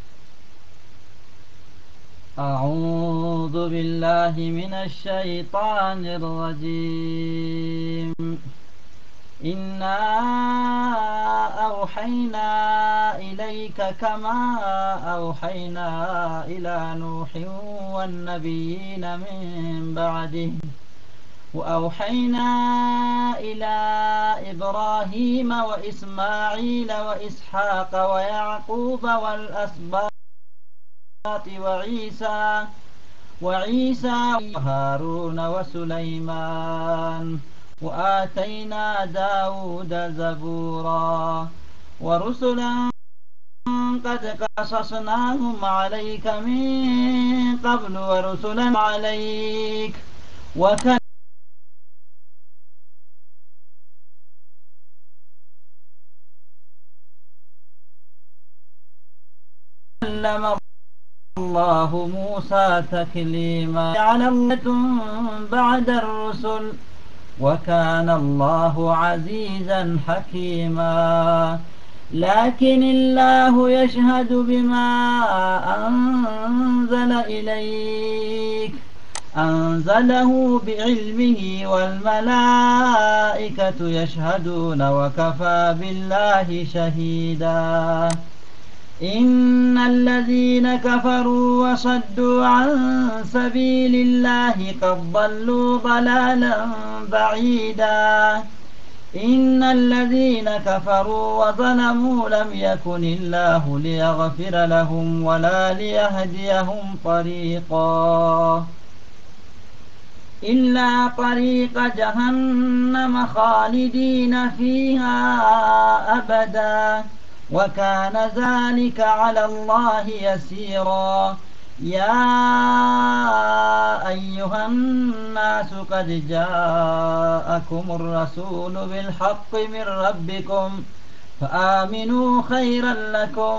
أعوذ بالله من الشيطان الرجيم إنا أوحينا إليك كما أوحينا إلى نوح والنبيين من بعده وأوحينا إلى إبراهيم وإسماعيل وإسحاق ويعقوب والأسباط وعيسى وعيسى وهارون وسليمان وآتينا داود زبورا ورسلا قد قصصناهم عليك من قبل ورسلا عليك وكان كلم الله موسى تكليما على بعد الرسل وكان الله عزيزا حكيما لكن الله يشهد بما أنزل إليك أنزله بعلمه والملائكة يشهدون وكفى بالله شهيدا إن الذين كفروا وصدوا عن سبيل الله قد ضلوا ضلالا بعيدا إن الذين كفروا وظلموا لم يكن الله ليغفر لهم ولا ليهديهم طريقا إلا طريق جهنم خالدين فيها أبدا وكان ذلك على الله يسيرا يا أيها الناس قد جاءكم الرسول بالحق من ربكم فآمنوا خيرا لكم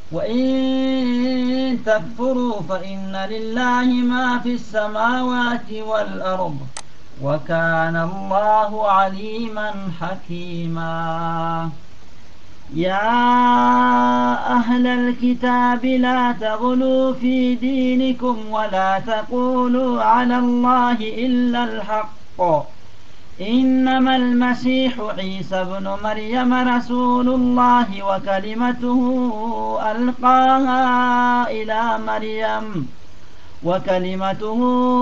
وإن تكفروا فإن لله ما في السماوات والأرض وكان الله عليما حكيما يا أهل الكتاب لا تغلوا في دينكم ولا تقولوا على الله إلا الحق إنما المسيح عيسى بن مريم رسول الله وكلمته ألقاها إلى مريم وكلمته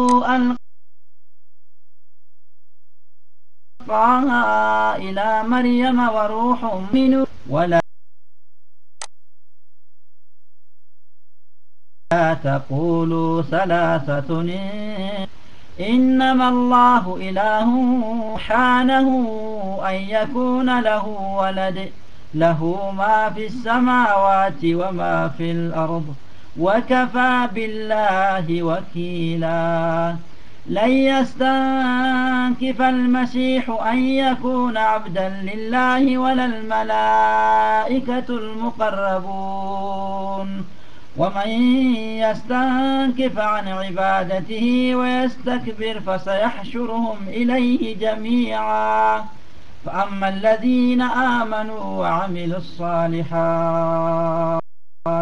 ألقاها إلى مريم وروح منه ولا تقولوا ثلاثة إنما الله إله سبحانه أن يكون له ولد له ما في السماوات وما في الأرض وكفى بالله وكيلا لن يستنكف المسيح أن يكون عبدا لله ولا الملائكة المقربون ومن يستنكف عن عبادته ويستكبر فسيحشرهم إليه جميعا فأما الذين آمنوا وعملوا الصالحات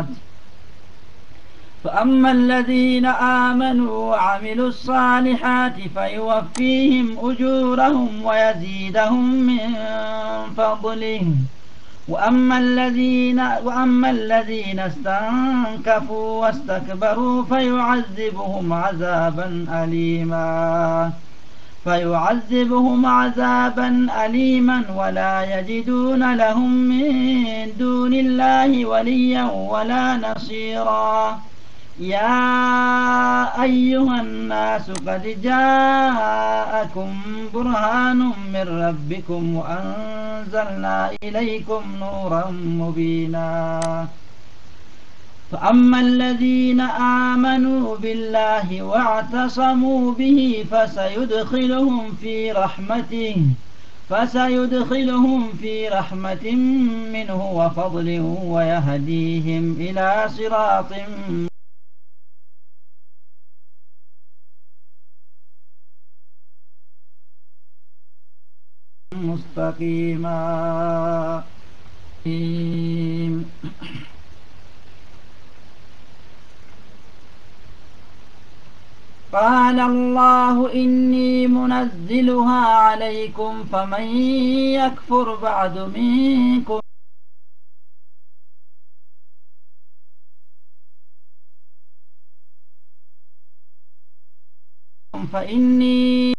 فأما الذين آمنوا وعملوا الصالحات فيوفيهم أجورهم ويزيدهم من فضله وأما الذين وأما الذين استنكفوا واستكبروا فيعذبهم عذابا أليما فيعذبهم عذابا أليما ولا يجدون لهم من دون الله وليا ولا نصيرا يا أيها الناس قد جاءكم برهان من ربكم وأنزلنا إليكم نورا مبينا فأما الذين آمنوا بالله واعتصموا به فسيدخلهم في رحمته فسيدخلهم في رحمة منه وفضل ويهديهم إلى صراط مستقيما قال الله إني منزلها عليكم فمن يكفر بعد منكم فإني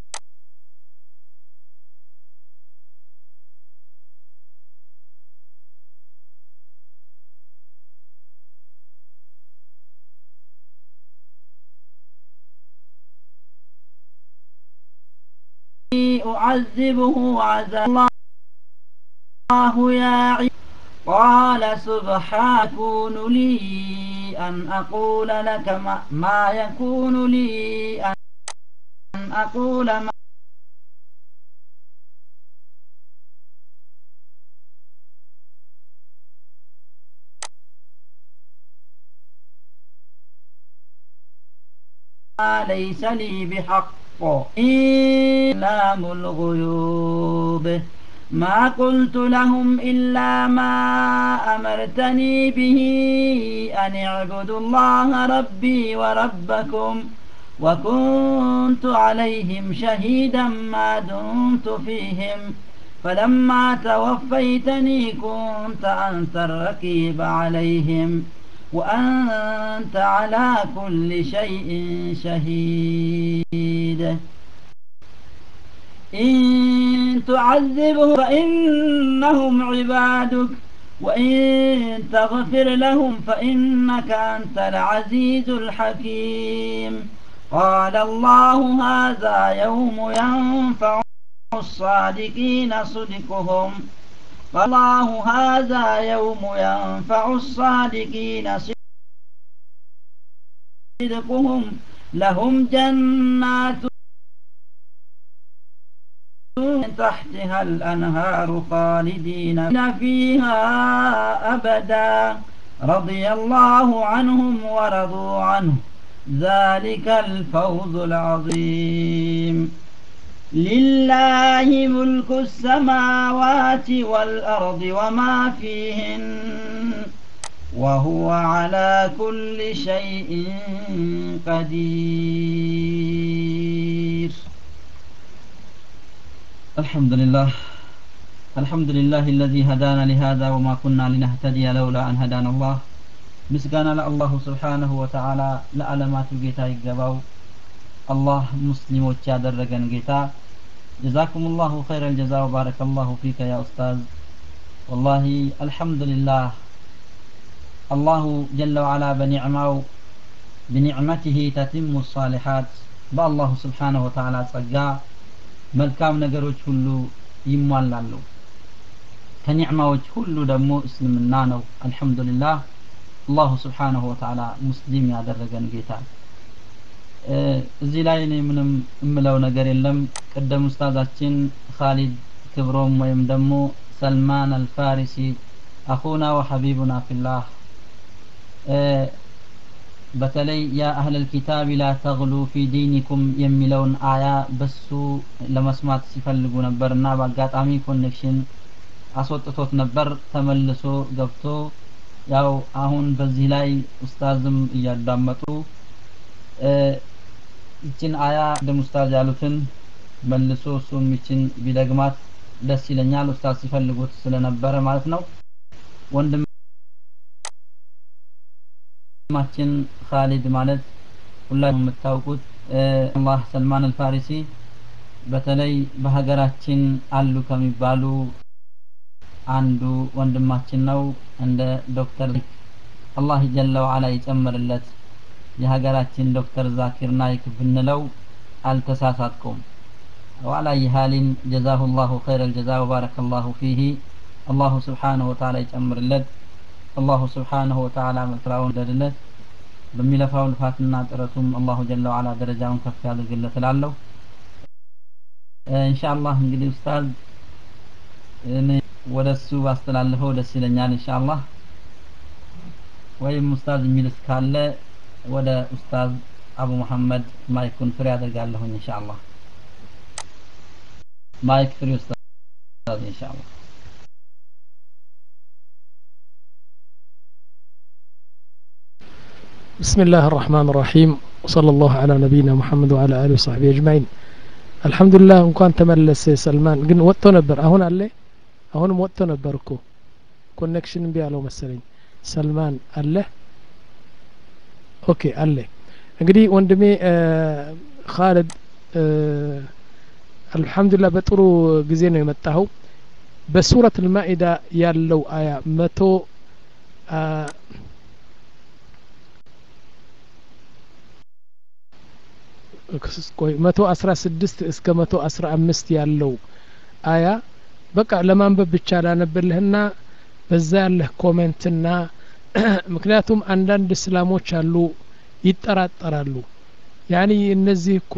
أعذبه عذاب الله يا عباد قال سبحان يكون لي أن أقول لك ما, ما يكون لي أن أقول ما ليس لي بحق إعلام الغيوب ما قلت لهم إلا ما أمرتني به أن اعبدوا الله ربي وربكم وكنت عليهم شهيدا ما دمت فيهم فلما توفيتني كنت أنت الرقيب عليهم وأنت على كل شيء شهيد إن تعذبهم فإنهم عبادك وإن تغفر لهم فإنك أنت العزيز الحكيم قال الله هذا يوم ينفع الصادقين صدقهم فالله هذا يوم ينفع الصادقين صدقهم لهم جنات من تحتها الأنهار خالدين فيها أبدا رضي الله عنهم ورضوا عنه ذلك الفوز العظيم لله ملك السماوات والأرض وما فيهن وهو على كل شيء قدير الحمد لله الحمد لله الذي هدانا لهذا وما كنا لنهتدي لولا أن هدانا الله ምስጋና ለአላሁ ስብሓንሁ ወተዓላ ለዓለማቱ ጌታ ይገባው አላህ ሙስሊሞች ያደረገን ጌታ ጀዛኩም ላሁ ኸይረ ልጀዛ ወባረከ ላሁ ፊከ ያ ኡስታዝ ወላሂ አልሐምዱሊላህ አላሁ ጀለ ወዓላ በኒዕማው ብኒዕመትህ ተትሙ ሳሊሓት በአላሁ ስብሓንሁ ወተዓላ ጸጋ መልካም ነገሮች ሁሉ ይሟላሉ ከኒዕማዎች ሁሉ ደግሞ እስልምና ነው አልሐምዱሊላህ አላሁ ስብሓንሁ ወተዓላ ሙስሊም ያደረገን ጌታ እዚህ ላይ እኔ ምንም እምለው ነገር የለም ቅደም ኡስታዛችን ካሊድ ክብሮም ወይም ደግሞ ሰልማን አልፋሪሲ አኹና ወሐቢቡና ፊላህ በተለይ ያ አህለል ኪታብ ላ ተግሉ ፊ ዲኒኩም የሚለውን አያ በሱ ለመስማት ሲፈልጉ ነበር እና በአጋጣሚ ኮኔክሽን አስወጥቶት ነበር ተመልሶ ገብቶ ያው አሁን በዚህ ላይ ኡስታዝም እያዳመጡ ይችን አያ ቅድም ኡስታዝ ያሉትን መልሶ እሱም ይችን ቢደግማት ደስ ይለኛል ኡስታዝ ሲፈልጉት ስለነበረ ማለት ነው ወንድማችን ካሊድ ማለት ሁላችሁም የምታውቁት አላህ ሰልማን አልፋሪሲ በተለይ በሀገራችን አሉ ከሚባሉ አንዱ ወንድማችን ነው እንደ ዶክተር አላህ ጀለ ወዓላ ይጨምርለት የሀገራችን ዶክተር ዛኪር ናይክ ብንለው አልተሳሳትኩም ወዓላ ይሃሊን ጀዛሁ ላሁ ኸይረ ልጀዛ ወባረከ ላሁ ፊህ አላሁ ስብሓንሁ ወተዓላ ይጨምርለት አላሁ ስብሓንሁ ወተዓላ መክራውን ደድለት በሚለፋው ልፋትና ጥረቱም አላሁ ጀለ ወዓላ ደረጃውን ከፍ ያድርግለት እላለሁ ኢንሻአላህ እንግዲህ ኡስታዝ እኔ ወደ እሱ ባስተላልፈው ደስ ይለኛል ኢንሻአላህ ወይም ኡስታዝ የሚልስ ካለ ወደ ኡስታዝ አቡ መሐመድ ማይኩን ፍሬ አደርጋለሁኝ ኢንሻአላህ ማይክ ፍሬ ኡስታዝ ኢንሻአላህ بسم الله الرحمن الرحيم وصلى الله على نبينا محمد وعلى آله وصحبه أجمعين الحمد لله እንኳን ተመለሰ ሰልማን ግን ወጥቶ ነበር አሁን አለ አሁንም ወጥቶ ነበር እኮ ኮኔክሽን እምቢ ያለው መሰለኝ ሰልማን አለ ኦኬ አለ እንግዲህ ወንድሜ ካልድ አልሐምዱሊላህ በጥሩ ጊዜ ነው የመጣኸው በሱረት ልማኢዳ ያለው አያ መቶ ቆይ መቶ አስራ ስድስት እስከ መቶ አስራ አምስት ያለው አያ በቃ ለማንበብ ብቻ ላነብልህና በዛ ያለህ ኮሜንትና ምክንያቱም አንዳንድ እስላሞች አሉ ይጠራጠራሉ ያኒ እነዚህ እኮ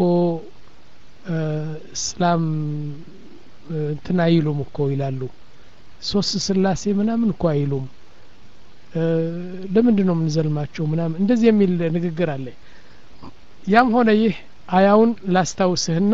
እስላም እንትን አይሉም እኮ ይላሉ ሶስት ስላሴ ምናምን እኮ አይሉም ለምንድን ነው የምንዘልማቸው ምናምን እንደዚህ የሚል ንግግር አለ ያም ሆነ ይህ አያውን ላስታውስህና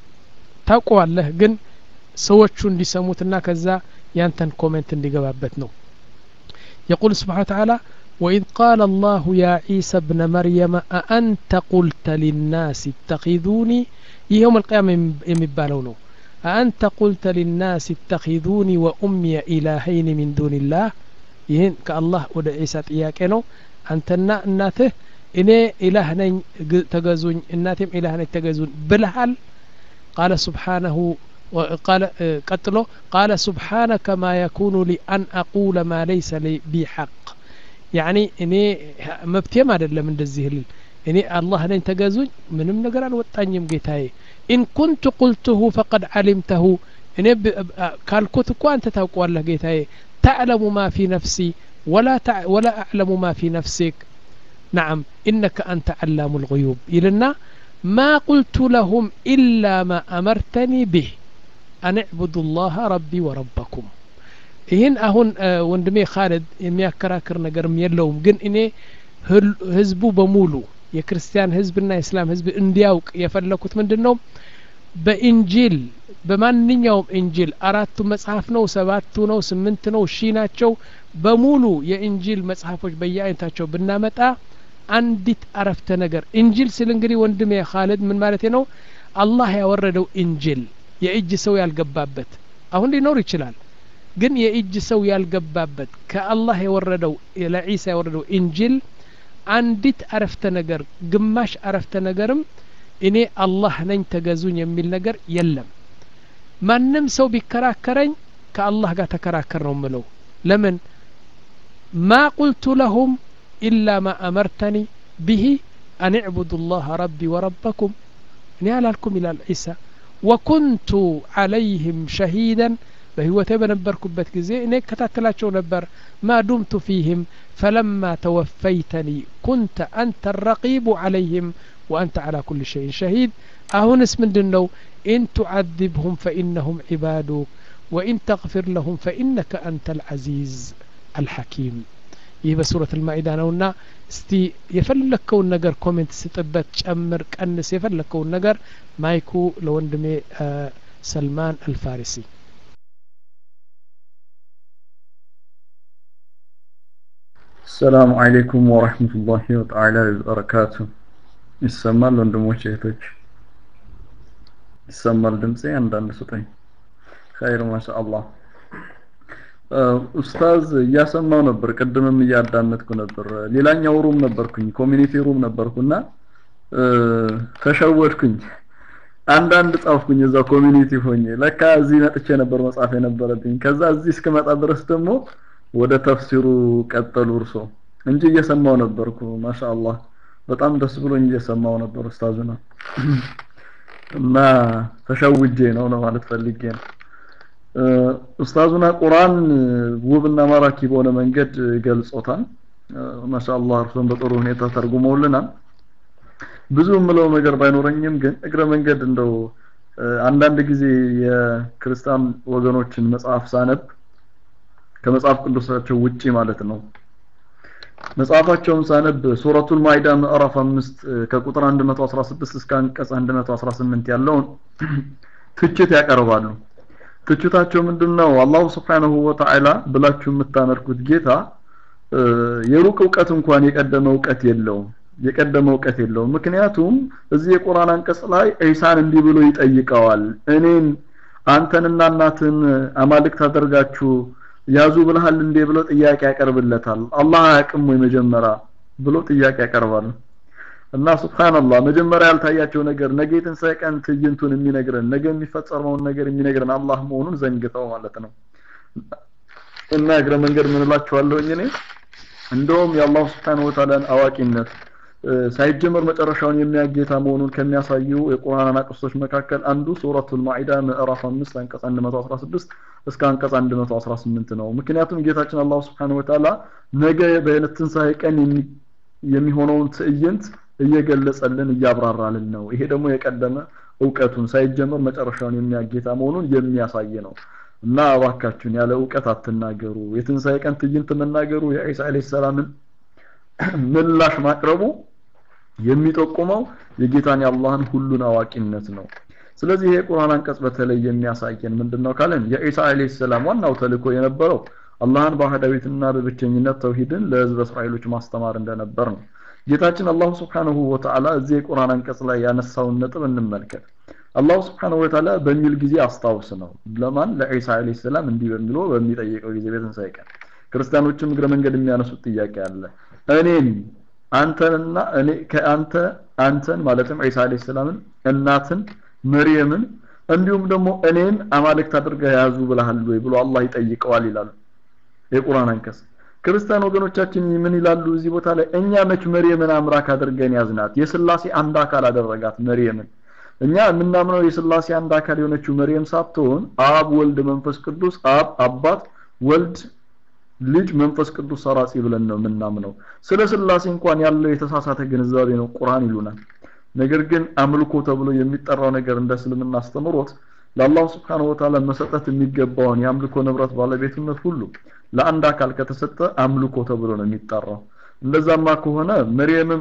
ታውቀዋለህ ግን ሰዎቹ እንዲሰሙትና ከዛ ያንተን ኮሜንት እንዲገባበት ነው يقول سبحانه وتعالى وإذ قال الله يا عيسى ابن مريم أأنت قلت للناس اتخذوني يوم القيامة يمبالون أأنت قلت للناس اتخذوني وأمي إلهين من دون الله ይህን ከአላህ ወደ ዒሳ ጥያቄ ነው አንተና እናትህ እኔ ኢላህ ነኝ ተገዙኝ እናቴም ኢላህ ነኝ ተገዙኝ ብልሃል ቃለ ስብሓነሁ قال قتله قال سبحانك ما يكون لي أن أقول ما ليس لي بي حق يعني إني مبتيم هذا من الزهل إني الله لن تجازون من من قال وطانيم جيتاي إن كنت قلته فقد علمته إني قال كنت أنت توقع الله جيتاي تعلم ما في نفسي ولا تع ولا أعلم ما في نفسك نعم إنك أنت علام الغيوب إلنا ما قلت لهم إلا ما أمرتني به أن اعبدوا الله ربي وربكم ይህን አሁን ወንድሜ ካለድ የሚያከራክር ነገርም የለውም ግን እኔ ህዝቡ በሙሉ የክርስቲያን ህዝብና የእስላም ህዝብ እንዲያውቅ የፈለኩት ምንድን ነው በኢንጂል በማንኛውም ኢንጂል አራቱ መጽሐፍ ነው ሰባቱ ነው ስምንት ነው ሺ ናቸው በሙሉ የኢንጂል መጽሐፎች በየአይነታቸው ብናመጣ አንዲት አረፍተ ነገር ኢንጂል ስል እንግዲህ ወንድሜ ካለድ ምን ማለት ነው አላህ ያወረደው ኢንጂል የእጅ ሰው ያልገባበት አሁን ሊኖር ይችላል ግን የእጅ ሰው ያልገባበት ከአላህ የወረደው ለዒሳ የወረደው ኢንጂል አንዲት አረፍተ ነገር ግማሽ አረፍተ ነገርም እኔ አላህ ነኝ ተገዙኝ የሚል ነገር የለም ማንም ሰው ቢከራከረኝ ከአላህ ጋር ተከራከር ነው ምለው ለምን ማ ቁልቱ ለሁም ኢላ ማ አመርተኒ ብሂ አን ዕቡዱ ላህ ረቢ ወረበኩም እኔ አላልኩም ይላል ዒሳ ወኩንቱ ዓለይህም ሸሂደን በህይወቴ በነበርኩበት ጊዜ እኔ እከታተላቸው ነበር ማ ዱምቱ ፊህም ፈለማ ተወፈይተኒ ኩንተ አንተ ረቂቡ ዓለይህም ወአንተ ዓላ ኩል ሸይን ሸሂድ አሁንስ ምንድን ነው ኢን ቱዓذብሁም ፈኢነሁም ዒባዱክ ወኢን ተغፊር ለሁም ፈኢነከ አንተ አልዓዚዝ አልሐኪም ይህ በሱረት አልማኢዳ ነውና እስቲ የፈለግከውን ነገር ኮሜንት ስጥበት ጨምር ቀንስ የፈለግከውን ነገር ማይኩ ለወንድሜ ሰልማን አልፋሪሲ السلام عليكم ورحمة الله وتعالى وبركاته ይሰማል ወንድሞች እህቶች ይሰማል ድምጼ አንዳንድ ስጠኝ ኸይር ማሻአላህ ኡስታዝ እያሰማው ነበር ቅድምም እያዳመጥኩ ነበር ሌላኛው ሩም ነበርኩኝ ኮሚኒቲ ሩም ነበርኩና ተሸወድኩኝ አንዳንድ ጻፍኩኝ እዛ ኮሚኒቲ ሆኜ ለካ እዚህ መጥቼ ነበር መጻፍ የነበረብኝ ከዛ እዚህ እስከመጣ ድረስ ደግሞ ወደ ተፍሲሩ ቀጠሉ እርሶ እንጂ እየሰማው ነበርኩ ማሻአላህ በጣም ደስ ብሎኝ እየሰማው ነበር ኡስታዙ ነው እና ተሸውጄ ነው ለማለት ፈልጌ ነው ኡስታዙና ቁርአን ውብና ማራኪ በሆነ መንገድ ገልጾታል ማሻአላህ እርሶን በጥሩ ሁኔታ ተርጉመውልናል ብዙ የምለው ነገር ባይኖረኝም ግን እግረ መንገድ እንደው አንዳንድ ጊዜ የክርስቲያን ወገኖችን መጽሐፍ ሳነብ ከመጽሐፍ ቅዱሳቸው ውጪ ማለት ነው መጽሐፋቸውን ሳነብ ሱረቱል ማኢዳ ምዕራፍ 5 ከቁጥር 116 እስከ አንቀጽ 118 ያለውን ትችት ያቀርባሉ ትችታቸው ምንድነው አላሁ Subhanahu Wa Ta'ala ብላችሁ የምታመልኩት ጌታ የሩቅ እውቀት እንኳን የቀደመ እውቀት የለውም የቀደመ እውቀት የለውም ምክንያቱም እዚህ የቁርአን አንቀጽ ላይ ኢሳን እንዲህ ብሎ ይጠይቀዋል እኔን አንተንና እናትን አማልክት አደርጋችሁ ያዙ ብለሃል እንዴ ብሎ ጥያቄ ያቀርብለታል አላህ አያውቅም ወይ መጀመሪያ ብሎ ጥያቄ ያቀርባል እና ሱብሃንአላህ መጀመሪያ ያልታያቸው ነገር ነገ የትንሣኤ ቀን ትዕይንቱን የሚነግረን ነገ የሚፈጸመውን ነገር የሚነግረን አላህ መሆኑን ዘንግተው ማለት ነው እና እግረ መንገድ ምን እላችኋለሁኝ እኔ እንደውም የአላህ ስብሓን ወተዓላን አዋቂነት ሳይጀመር መጨረሻውን የሚያጌታ መሆኑን ከሚያሳዩ የቁርአን አናቅስቶች መካከል አንዱ ሱረቱል ማኢዳ ምዕራፍ 5 አንቀጽ 116 እስከ አንቀጽ 118 ነው ምክንያቱም ጌታችን አላህ Subhanahu Wa Ta'ala ነገ በዕለት ትንሣኤ ቀን የሚሆነውን ትዕይንት እየገለጸልን እያብራራልን ነው ይሄ ደግሞ የቀደመ እውቀቱን ሳይጀመር መጨረሻውን የሚያጌታ መሆኑን የሚያሳይ ነው እና እባካችሁን ያለ እውቀት አትናገሩ የትንሣኤ ቀን ትዕይንት መናገሩ የኢሳ አለይሂ ሰላምን ምላሽ ማቅረቡ የሚጠቁመው የጌታን የአላህን ሁሉን አዋቂነት ነው ስለዚህ ይሄ ቁርአን አንቀጽ በተለይ የሚያሳየን ምንድነው ካለን የኢሳ አለይሂ ሰላም ዋናው ተልእኮ የነበረው አላህን በአህዳዊትና በብቸኝነት ተውሂድን ለህዝበ እስራኤሎች ማስተማር እንደነበር ነው ጌታችን አላሁ ስብሓንሁ ወተዓላ እዚህ የቁርአን አንቀጽ ላይ ያነሳውን ነጥብ እንመልከት አላሁ ስብሓንሁ ወተዓላ በሚል ጊዜ አስታውስ ነው ለማን ለዒሳ አለይሂ ሰላም እንዲህ በሚለው በሚጠይቀው ጊዜ በትንሣኤ ቀን ክርስቲያኖችም እግረ መንገድ የሚያነሱት ጥያቄ አለ እኔን አንተንና እኔ ከአንተ አንተን ማለትም ዒሳ አለይሂ ሰላምን እናትን መርየምን እንዲሁም ደግሞ እኔን አማልክት አድርገህ ያዙ ብለሃል ወይ ብሎ አላህ ይጠይቀዋል ይላሉ የቁርአን አንቀጽ ክርስቲያን ወገኖቻችን ምን ይላሉ እዚህ ቦታ ላይ እኛ መች መርየምን አምላክ አድርገን ያዝናት የስላሴ አንድ አካል አደረጋት መርየምን እኛ የምናምነው የስላሴ አንድ አካል የሆነችው መርየም ሳትሆን አብ ወልድ መንፈስ ቅዱስ አብ አባት ወልድ ልጅ መንፈስ ቅዱስ ሰራጺ ብለን ነው የምናምነው ስለ ስላሴ እንኳን ያለው የተሳሳተ ግንዛቤ ነው ቁርአን ይሉናል ነገር ግን አምልኮ ተብሎ የሚጠራው ነገር እንደ እስልምና አስተምሮት ለአላህ ስብሓን ወተዓላ መሰጠት የሚገባውን የአምልኮ ንብረት ባለቤትነት ሁሉ ለአንድ አካል ከተሰጠ አምልኮ ተብሎ ነው የሚጠራው እንደዛማ ከሆነ መርየምም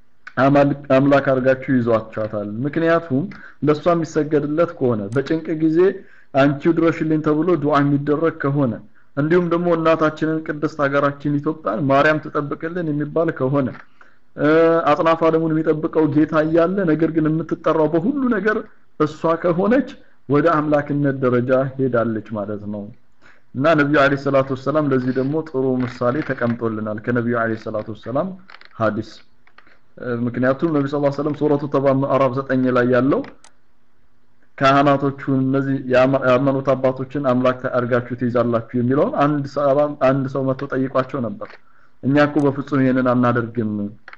አምላክ አድርጋችሁ ይዟቸዋታል ምክንያቱም ለእሷ የሚሰገድለት ከሆነ በጭንቅ ጊዜ አንቺው ድረሽልኝ ተብሎ ዱዓ የሚደረግ ከሆነ እንዲሁም ደግሞ እናታችንን ቅድስት ሀገራችን ኢትዮጵያን ማርያም ትጠብቅልን የሚባል ከሆነ አጽናፍ ዓለሙን የሚጠብቀው ጌታ እያለ ነገር ግን የምትጠራው በሁሉ ነገር እሷ ከሆነች ወደ አምላክነት ደረጃ ሄዳለች ማለት ነው እና ነቢዩ አለ ሰላቱ ወሰላም ለዚህ ደግሞ ጥሩ ምሳሌ ተቀምጦልናል ከነቢዩ አለ ሰላቱ ወሰላም ሀዲስ ምክንያቱም ነቢ ስ ሰለም ሱረቱ ተባ ምዕራፍ ዘጠኝ ላይ ያለው ካህናቶቹን እነዚህ የሃይማኖት አባቶችን አምላክ አድርጋችሁ ትይዛላችሁ የሚለውን አንድ አንድ ሰው መጥቶ ጠይቋቸው ነበር እኛ እኮ በፍጹም ይሄንን አናደርግም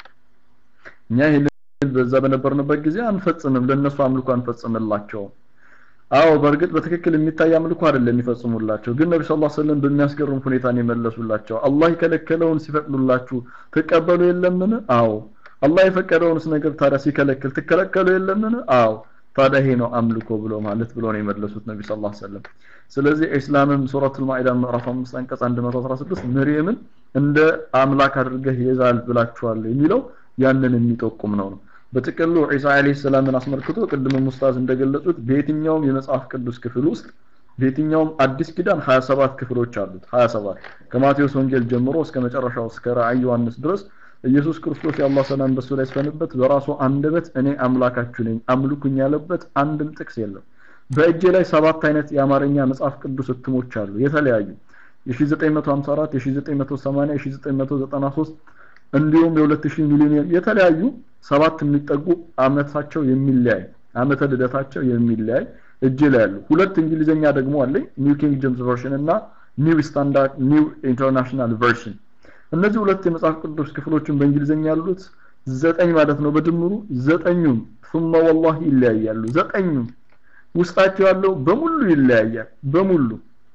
እኛ ይሄንን በዛ በነበርንበት ጊዜ አንፈጽምም ለነሱ አምልኮ አንፈጽምላቸውም አዎ በእርግጥ በትክክል የሚታይ አምልኮ አይደለም የሚፈጽሙላቸው ግን ነቢ ሰለላሁ ዐለይሂ ወሰለም በሚያስገርም ሁኔታ ነው የመለሱላቸው አላህ የከለከለውን ሲፈቅዱላችሁ ትቀበሉ የለምን አዎ አላህ የፈቀደውንስ ነገር ታዲያ ሲከለክል ትከለከሉ የለምን አዎ ታዲያ ይሄ ነው አምልኮ ብሎ ማለት ብሎ ነው የመለሱት ነቢ ሰለላሁ ዐለይሂ ወሰለም ስለዚህ ኢስላምም ሱረቱል ማኢዳ ምዕራፍ 5 አንቀጽ 116 መርየምን እንደ አምላክ አድርገህ ይዛል ብላችኋል የሚለው ያንን የሚጠቁም ነው ነው በጥቅሉ ዒሳ አለይሂ ሰላምን አስመልክቶ ቅድም ሙስታዝ እንደገለጹት በየትኛውም የመጽሐፍ ቅዱስ ክፍል ውስጥ በየትኛውም አዲስ ኪዳን 27 ክፍሎች አሉት 27 ከማቴዎስ ወንጌል ጀምሮ እስከ መጨረሻው እስከ ራእይ ዮሐንስ ድረስ ኢየሱስ ክርስቶስ የአላህ ሰላም በሱ ላይ ስፈንበት በራሱ አንደበት እኔ አምላካችሁ ነኝ አምልኩኝ ያለበት አንድም ጥቅስ የለም በእጄ ላይ ሰባት አይነት የአማርኛ መጽሐፍ ቅዱስ እትሞች አሉ የተለያዩ የ1954 የ1980 የ1993 እንዲሁም የ2000 ሚሊዮን የተለያዩ ሰባት የሚጠጉ አመታቸው የሚለያይ አመተ ልደታቸው የሚለያይ እጅ ላይ ያሉ ሁለት እንግሊዘኛ ደግሞ አለኝ ኒው ኪንግ ጄምስ ቨርሽን እና ኒው ስታንዳርድ ኒው ኢንተርናሽናል ቨርሽን እነዚህ ሁለት የመጽሐፍ ቅዱስ ክፍሎችን በእንግሊዘኛ ያሉት ዘጠኝ ማለት ነው በድምሩ ዘጠኙም ثم والله ይለያያሉ ዘጠኙም ውስጣቸው ያለው በሙሉ ይለያያል በሙሉ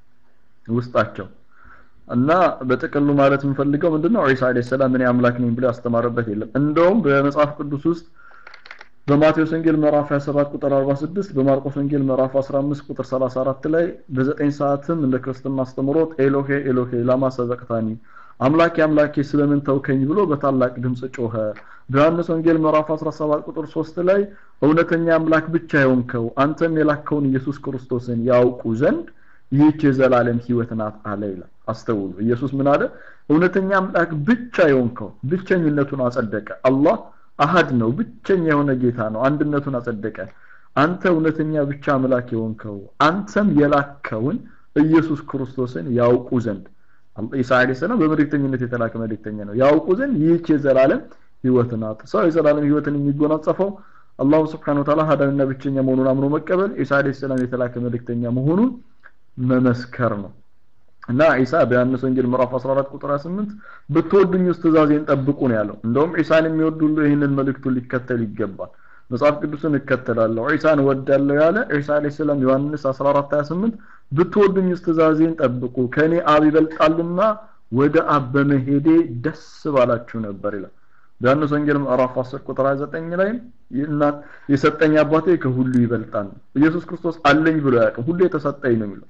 ውስጣቸው እና በጥቅሉ ማለት የምፈልገው ምንድነው ዒሳ አለይሂ ሰላም እኔ አምላክ ነኝ ብሎ ያስተማረበት የለም እንደውም በመጽሐፍ ቅዱስ ውስጥ በማቴዎስ ወንጌል ምዕራፍ 27 ቁጥር 46 በማርቆስ ወንጌል ምዕራፍ 15 ቁጥር 34 ላይ በዘጠኝ ሰዓትም እንደ ክርስትና አስተምሮት ኤሎሄ ኤሎሄ ላማ ሰበቅታኒ አምላኬ አምላኬ ስለምን ተውከኝ ብሎ በታላቅ ድምጽ ጮኸ በዮሐንስ ወንጌል ምዕራፍ 17 ቁጥር 3 ላይ እውነተኛ አምላክ ብቻ የሆንከው አንተም የላከውን ኢየሱስ ክርስቶስን ያውቁ ዘንድ ይህች የዘላለም ህይወት ናት አለ ይላል አስተውሉ ኢየሱስ ምን አለ እውነተኛ አምላክ ብቻ የሆንከው ብቸኝነቱን አጸደቀ አላህ አሃድ ነው ብቸኛ የሆነ ጌታ ነው አንድነቱን አጸደቀ አንተ እውነተኛ ብቻ አምላክ የሆንከው አንተም የላከውን ኢየሱስ ክርስቶስን ያውቁ ዘንድ ኢሳ አለይሂ ሰላም በመልእክተኝነት የተላከ መልእክተኛ ነው ያውቁ ዘንድ ይህች የዘላለም ህይወት ናት ሰው የዘላለም ህይወትን የሚጎናጸፈው አላሁ ስብሓን ወተዓላ ሀዳንና ብቸኛ መሆኑን አምኖ መቀበል ኢሳ አለይሂ ሰላም የተላከ መልእክተኛ መሆኑን መመስከር ነው እና ኢሳ በዮሐንስ ወንጌል ምዕራፍ 14 ቁጥር 28 ብትወዱኝ ውስጥ ትእዛዜን ጠብቁ ነው ያለው እንደውም ኢሳን የሚወድ ሁሉ ይህንን መልእክቱን ሊከተል ይገባል መጽሐፍ ቅዱስን እከተላለሁ ዒሳን ወዳለሁ ያለ ዒሳ አለይሂ ሰላም ዮሐንስ 14 28 ብትወዱኝ ውስጥ ትእዛዜን ጠብቁ ከኔ አብ ይበልጣልና ወደ አብ በመሄዴ ደስ ባላችሁ ነበር ይላል በዮሐንስ ወንጌል ምዕራፍ 10 ቁጥር 29 ላይ እናት የሰጠኝ አባቴ ከሁሉ ይበልጣል ኢየሱስ ክርስቶስ አለኝ ብሎ ያውቅም ሁሉ የተሰጠኝ ነው የሚለው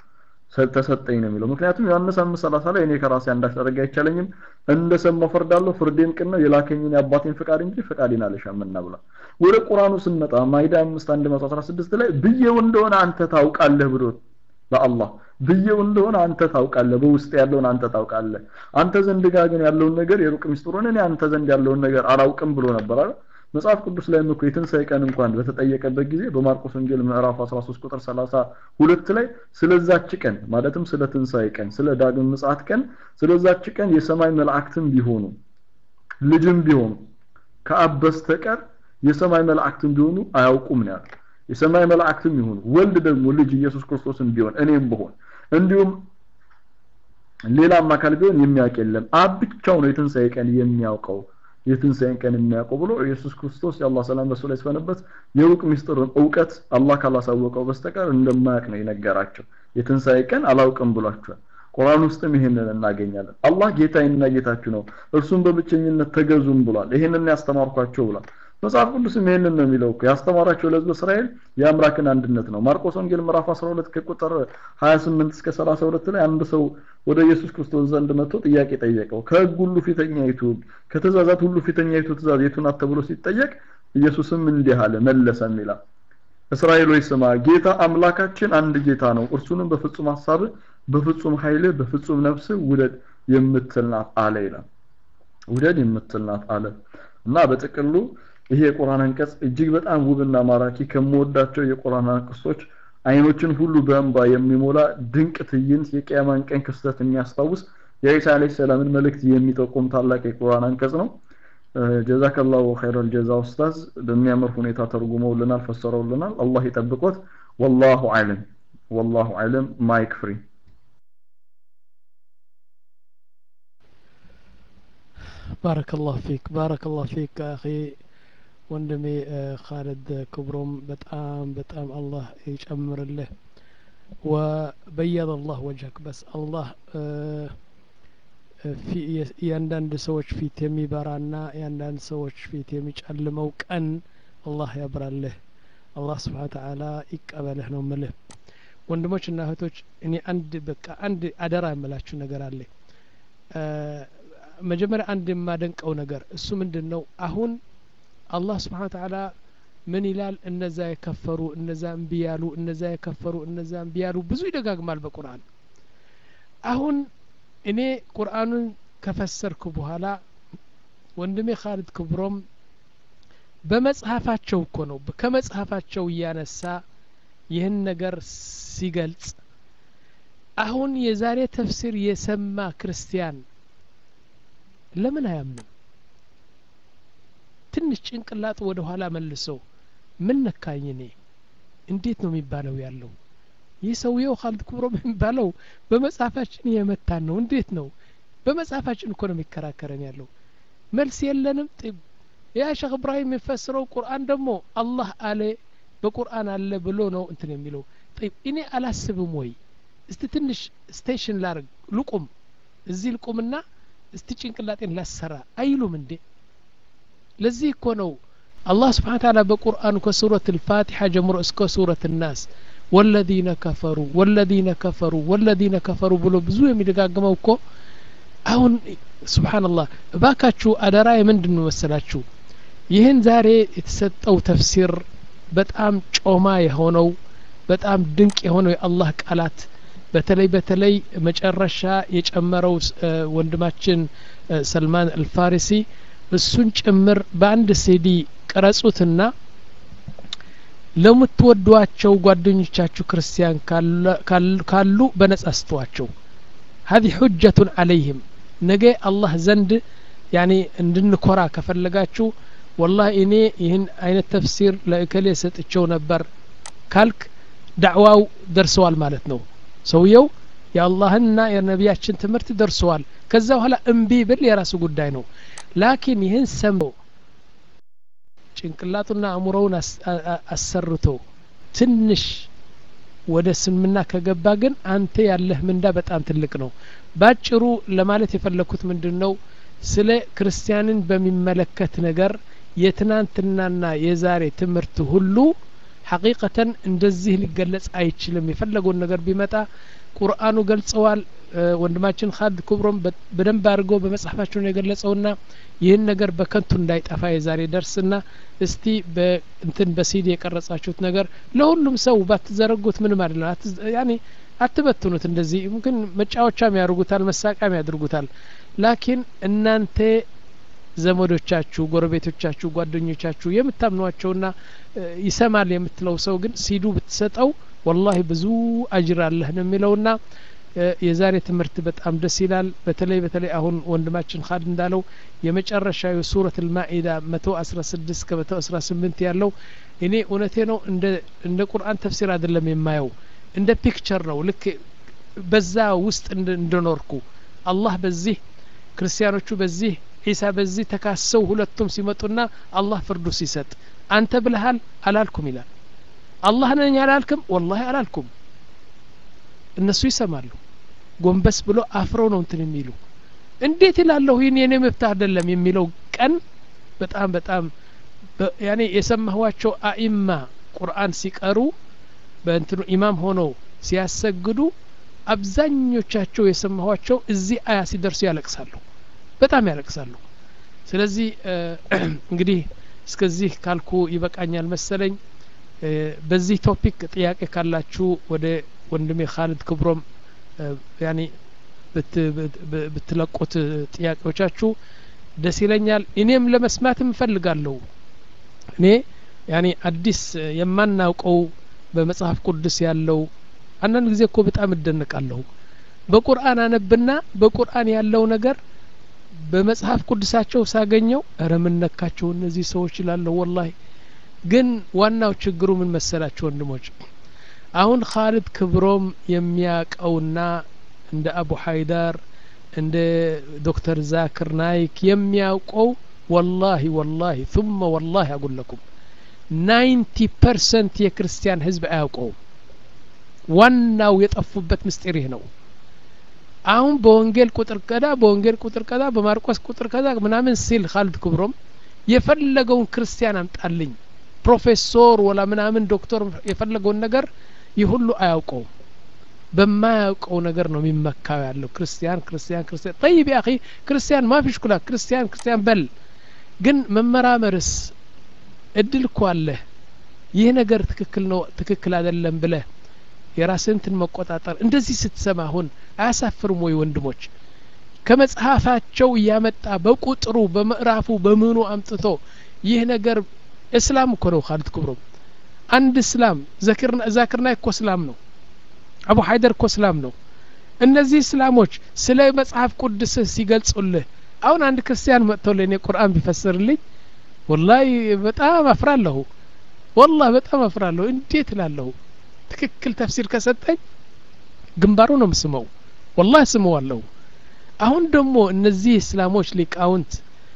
ተሰጠኝ ነው የሚለው ምክንያቱም ዮሐንስ አምስት ሰላሳ ላይ እኔ ከራሴ አንዳች ላደርግ አይቻለኝም እንደሰማሁ ፈርዳለሁ ፍርዴም ቅን ነው የላከኝን የአባቴን ፍቃድ እንጂ ፍቃዴን አልሻምና ብሏል ወደ ቁርአኑ ስንመጣ ማይዳ 5 116 ላይ ብዬው እንደሆነ አንተ ታውቃለህ ብሎ ለአላህ ብዬው እንደሆነ አንተ ታውቃለህ በውስጥ ያለውን አንተ ታውቃለህ አንተ ዘንድ ጋር ግን ያለውን ነገር የሩቅ ሚስጥሩን እኔ አንተ ዘንድ ያለውን ነገር አላውቅም ብሎ ነበር አይደል መጽሐፍ ቅዱስ ላይ እኮ የትንሣኤ ቀን እንኳን በተጠየቀበት ጊዜ በማርቆስ ወንጌል ምዕራፍ 13 ቁጥር 32 ላይ ስለዛች ቀን ማለትም ስለ ትንሣኤ ቀን ስለ ዳግም ምጽአት ቀን ስለዛች ቀን የሰማይ መላእክትም ቢሆኑ ልጅም ቢሆኑ ከአብ በስተቀር የሰማይ መላእክትም ቢሆኑ አያውቁም ነው ያለው የሰማይ መላእክትም ይሁኑ ወልድ ደግሞ ልጅ ኢየሱስ ክርስቶስን ቢሆን እኔም ብሆን እንዲሁም ሌላም አካል ቢሆን የሚያውቅ የለም አብ ብቻው ነው የትንሣኤ ቀን የሚያውቀው የትንሣኤን ቀን የሚያውቀው ብሎ ኢየሱስ ክርስቶስ የአላህ ሰላም በሱ ላይ ሲፈነበት የሩቅ ሚስጥርን እውቀት አላህ ካላሳወቀው በስተቀር እንደማያውቅ ነው የነገራቸው የትንሣኤ ቀን አላውቅም ብሏቸዋል ቁርአን ውስጥም ይሄንን እናገኛለን አላህ ጌታዬና ጌታችሁ ነው እርሱም በብቸኝነት ተገዙም ብሏል ይሄንን ያስተማርኳቸው ብሏል መጽሐፍ ቅዱስም ይሄንን ነው የሚለው እኮ ያስተማራቸው ለህዝብ እስራኤል የአምላክን አንድነት ነው ማርቆስ ወንጌል ምዕራፍ 12 ከቁጥር 28 እስከ 32 ላይ አንድ ሰው ወደ ኢየሱስ ክርስቶስ ዘንድ መጥቶ ጥያቄ ጠየቀው ከህግ ሁሉ ፊተኛይቱ ከትእዛዛት ሁሉ ፊተኛይቱ ትእዛዝ የቱ ናት ተብሎ ሲጠየቅ ኢየሱስም እንዲህ አለ መለሰም ይላል እስራኤል ሆይ ስማ ጌታ አምላካችን አንድ ጌታ ነው እርሱንም በፍጹም ሐሳብ በፍጹም ኃይል በፍጹም ነፍስ ውደድ የምትል ናት አለ ይላል ውደድ የምትል ናት አለ እና በጥቅሉ ይሄ የቁርአን አንቀጽ እጅግ በጣም ውብና ማራኪ ከምወዳቸው የቁርአን አንቀጾች አይኖችን ሁሉ በእንባ የሚሞላ ድንቅ ትዕይንት የቂያማን ቀን ክስተት የሚያስታውስ የኢሳ አለይሂ ሰላምን መልእክት የሚጠቁም ታላቅ የቁርአን አንቀጽ ነው ጀዛከላሁ ኸይረል ጀዛ ኡስታዝ በሚያምር ሁኔታ ተርጉመውልናል ፈሰረውልናል አላህ ይጠብቆት ወላሁ አለም ወላሁ አለም ማይክ ፍሪ بارك الله فيك بارك الله فيك أخي ወንድሜ ካለድ ክብሮም በጣም በጣም አላህ ይጨምርልህ ወበየድ አላህ ወጀክ በስ አላህ የአንዳንድ ሰዎች ፊት የሚበራና የአንዳንድ ሰዎች ፊት የሚጨልመው ቀን አላህ ያብራልህ አላህ ስብሓን ተዓላ ይቀበልህ ነው ምልህ ወንድሞች እና እህቶች እኔ አንድ በቃ አንድ አደራ የምላችሁ ነገር አለ መጀመሪያ አንድ የማደንቀው ነገር እሱ ምንድን ነው አሁን አላህ ስብሓን ተዓላ ምን ይላል እነዛ የከፈሩ እነዛ እምቢ ያሉ እነዛ የከፈሩ እነዛ እምቢ ያሉ ብዙ ይደጋግማል በቁርአን አሁን እኔ ቁርአኑን ከፈሰርኩ በኋላ ወንድሜ ካሊድ ክብሮም በመጽሐፋቸው እኮ ነው ከመጽሐፋቸው እያነሳ ይህን ነገር ሲገልጽ አሁን የዛሬ ተፍሲር የሰማ ክርስቲያን ለምን አያምንም ትንሽ ጭንቅላጥ ወደ ኋላ መልሰው ምን ነካኝ እኔ እንዴት ነው የሚባለው ያለው ይህ ሰውየው ካሊድ ክብሮም የሚባለው በመጽሐፋችን የመታን ነው እንዴት ነው በመጽሐፋችን እኮ ነው የሚከራከረን ያለው መልስ የለንም ያ ሸክ እብራሂም የሚፈስረው ቁርአን ደግሞ አላህ አለ በቁርአን አለ ብሎ ነው እንትን የሚለው እኔ አላስብም ወይ እስቲ ትንሽ ስቴሽን ላርግ ልቁም እዚህ ልቁምና እስቲ ጭንቅላጤን ላሰራ አይሉም እንዴ ለዚህ እኮ ነው አላህ ስብሓን ታላ በቁርአኑ ከሱረት ልፋቲሓ ጀምሮ እስከ ሱረት ናስ ወለዚነ ከፈሩ ወለዚነ ከፈሩ ወለዚነ ከፈሩ ብሎ ብዙ የሚደጋግመው እኮ አሁን ስብሓንላህ እባካችሁ አደራ የምንድን ነው መሰላችሁ ይህን ዛሬ የተሰጠው ተፍሲር በጣም ጮማ የሆነው በጣም ድንቅ የሆነው የአላህ ቃላት በተለይ በተለይ መጨረሻ የጨመረው ወንድማችን ሰልማን አልፋሪሲ እሱን ጭምር በአንድ ሲዲ ቅረጹትና ለምትወዷቸው ጓደኞቻችሁ ክርስቲያን ካሉ በነጻ ስተዋቸው هذه حجة عليهم ነገ አላህ ዘንድ ያኔ እንድንኮራ ከፈለጋችሁ ወላሂ እኔ ይህን አይነት ተፍሲር ለእከሌ ሰጥቸው ነበር ካልክ ዳዕዋው ደርሰዋል ማለት ነው ሰውየው የአላህንና የነቢያችን ትምህርት ደርሰዋል ከዛ በኋላ እምቢ ብል የራሱ ጉዳይ ነው ላኪን ይህን ሰምቶ ጭንቅላቱና አእምሮውን አሰርቶ ትንሽ ወደ ስልምና ከገባ ግን አንተ ያለህ ምንዳ በጣም ትልቅ ነው ባጭሩ ለማለት የፈለግኩት ምንድን ነው ስለ ክርስቲያንን በሚመለከት ነገር የትናንትናና የዛሬ ትምህርት ሁሉ ሐቂቀተን እንደዚህ ሊገለጽ አይችልም የፈለገውን ነገር ቢመጣ ቁርአኑ ገልጸዋል ወንድማችን ካድ ክብሮም በደንብ አድርገው በመጽሐፋቸው ነው የገለጸውና ይህን ነገር በከንቱ እንዳይጠፋ የዛሬ ደርስና እስቲ በእንትን በሲዲ የቀረጻችሁት ነገር ለሁሉም ሰው ባትዘረጉት ምንም አይደለም ያኔ አትበትኑት እንደዚህ ምክን መጫወቻም ያደርጉታል መሳቂያም ያደርጉታል ላኪን እናንተ ዘመዶቻችሁ ጎረቤቶቻችሁ ጓደኞቻችሁ የምታምኗቸውና ይሰማል የምትለው ሰው ግን ሲዱ ብትሰጠው ወላሂ ብዙ አጅር አለህ ነው የሚለውና የዛሬ ትምህርት በጣም ደስ ይላል በተለይ በተለይ አሁን ወንድማችን ካድ እንዳለው የመጨረሻ የሱረት ልማኢዳ መቶ አስራ ስድስት ከመቶ አስራ ስምንት ያለው እኔ እውነቴ ነው እንደ እንደ ቁርአን ተፍሲር አይደለም የማየው እንደ ፒክቸር ነው ልክ በዛ ውስጥ እንደኖርኩ አላህ በዚህ ክርስቲያኖቹ በዚህ ዒሳ በዚህ ተካሰው ሁለቱም ሲመጡና አላህ ፍርዱ ሲሰጥ አንተ ብልሃል አላልኩም ይላል አላህ ነኝ አላልክም ወላሂ አላልኩም እነሱ ይሰማሉ ጎንበስ ብሎ አፍረው ነው እንትን የሚሉ እንዴት ይላለሁ ይህን የኔ መብት አይደለም የሚለው ቀን በጣም በጣም ያኔ የሰማኋቸው አኢማ ቁርአን ሲቀሩ በእንትኑ ኢማም ሆነው ሲያሰግዱ አብዛኞቻቸው የሰማኋቸው እዚህ አያ ሲደርሱ ያለቅሳሉ በጣም ያለቅሳሉ ስለዚህ እንግዲህ እስከዚህ ካልኩ ይበቃኛል መሰለኝ በዚህ ቶፒክ ጥያቄ ካላችሁ ወደ ወንድሜ ካሊድ ክብሮም ያኒ ብትለቁት ጥያቄዎቻችሁ ደስ ይለኛል እኔም ለመስማት እፈልጋለሁ እኔ ያኒ አዲስ የማናውቀው በመጽሐፍ ቅዱስ ያለው አንዳንድ ጊዜ እኮ በጣም እደነቃለሁ በቁርአን አነብና በቁርአን ያለው ነገር በመጽሐፍ ቅዱሳቸው ሳገኘው እረ ምን ነካቸው እነዚህ ሰዎች ይላለሁ ወላሂ ግን ዋናው ችግሩ ምን መሰላቸው ወንድሞች አሁን ካሊድ ክብሮም የሚያቀውና እንደ አቡ ሀይዳር እንደ ዶክተር ዛክር ናይክ የሚያውቀው ወላሂ ወላሂ ثم ወላሂ አጉለኩም ናይንቲ ፐርሰንት የክርስቲያን ህዝብ አያውቀውም ዋናው የጠፉበት ምስጢር ይህ ነው አሁን በወንጌል ቁጥር ቀዳ በወንጌል ቁጥር ቀዳ በማርቆስ ቁጥር ቀዳ ምናምን ሲል ካሊድ ክብሮም የፈለገውን ክርስቲያን አምጣልኝ ፕሮፌሰር ወላ ምናምን ዶክተር የፈለገውን ነገር ይህ ሁሉ አያውቀውም በማያውቀው ነገር ነው የሚመካው ያለው ክርስቲያን ክርስቲያን ክርስቲያን ጠይብ ያኺ ክርስቲያን ማፊሽ ኩላ ክርስቲያን ክርስቲያን በል ግን መመራመርስ እድል እኮ አለህ ይህ ነገር ትክክል ነው ትክክል አይደለም ብለህ የራስንትን መቆጣጠር እንደዚህ ስትሰማ አሁን አያሳፍርም ወይ ወንድሞች ከመጽሐፋቸው እያመጣ በቁጥሩ በምዕራፉ በምኑ አምጥቶ ይህ ነገር እስላም እኮ ነው ካሊድ ክብሮም አንድ እስላም ዛክርና እኮ እስላም ነው አቡ ሀይደር እኮ እስላም ነው እነዚህ እስላሞች ስለ መጽሐፍ ቅዱስ ሲገልጹልህ አሁን አንድ ክርስቲያን መጥቶ ለእኔ ቁርአን ቢፈስርልኝ ወላሂ በጣም አፍራለሁ ወላሂ በጣም አፍራለሁ እንዴት እላለሁ ትክክል ተፍሲር ከሰጠኝ ግንባሩ ነው ምስመው ወላሂ ስመዋለሁ አሁን ደግሞ እነዚህ እስላሞች ሊቃውንት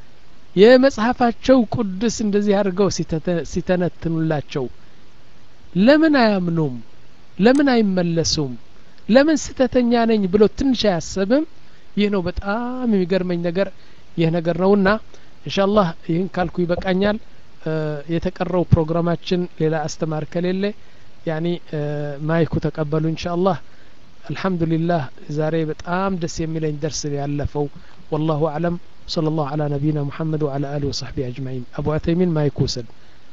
የመጽሐፋቸው ቅዱስ እንደዚህ አድርገው ሲተነትኑላቸው ለምን አያምኑም ለምን አይመለሱም ለምን ስተተኛ ነኝ ብሎ ትንሽ አያሰብም ይህ ነው በጣም የሚገርመኝ ነገር ይህ ነገር ነውና እንሻላህ ይህን ካልኩ ይበቃኛል የተቀረው ፕሮግራማችን ሌላ አስተማር ከሌለ ያኒ ማይኩ ተቀበሉ እንሻአላህ አልሐምዱሊላህ ዛሬ በጣም ደስ የሚለኝ ደርስ ያለፈው ወላሁ አለም صلى الله على نبينا محمد وعلى آله وصحبه أجمعين أبو عثيمين ما يكوسن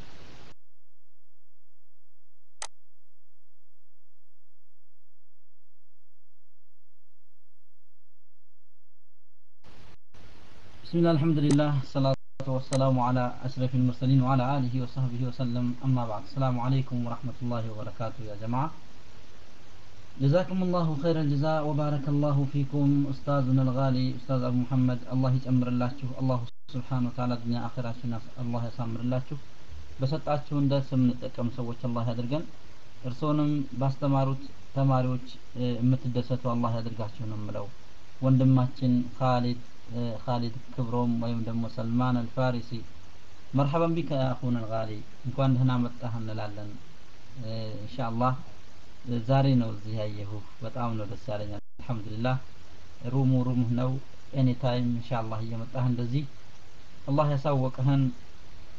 بسم الله الحمد لله الصلاة والسلام على أشرف المرسلين وعلى آله وصحبه وسلم أما بعد السلام عليكم ورحمة الله وبركاته يا جماعة جزاكم الله خير الجزاء وبارك الله فيكم أستاذنا الغالي أستاذ أبو محمد الله يجمر الله الله سبحانه وتعالى الدنيا آخرة الله يسامر الله በሰጣችሁን ደስ የምንጠቀም ሰዎች አላህ ያድርገን እርስዎንም ባስተማሩት ተማሪዎች የምትደሰቱ አላህ ያድርጋችሁ ነው የምለው ወንድማችን ካሊድ ካሊድ ክብሮም ወይም ደግሞ ሰልማን አልፋሪሲ መርሐበን ቢከ አኹን አልጋሊ እንኳን ደህና መጣህ እንላለን ኢንሻአላህ ዛሬ ነው እዚህ ያየሁ በጣም ነው ደስ ያለኝ አልহামዱሊላህ ሩሙ ሩምህ ነው ኤኒ ታይም ኢንሻአላህ እየመጣህ እንደዚህ አላህ ያሳወቀህን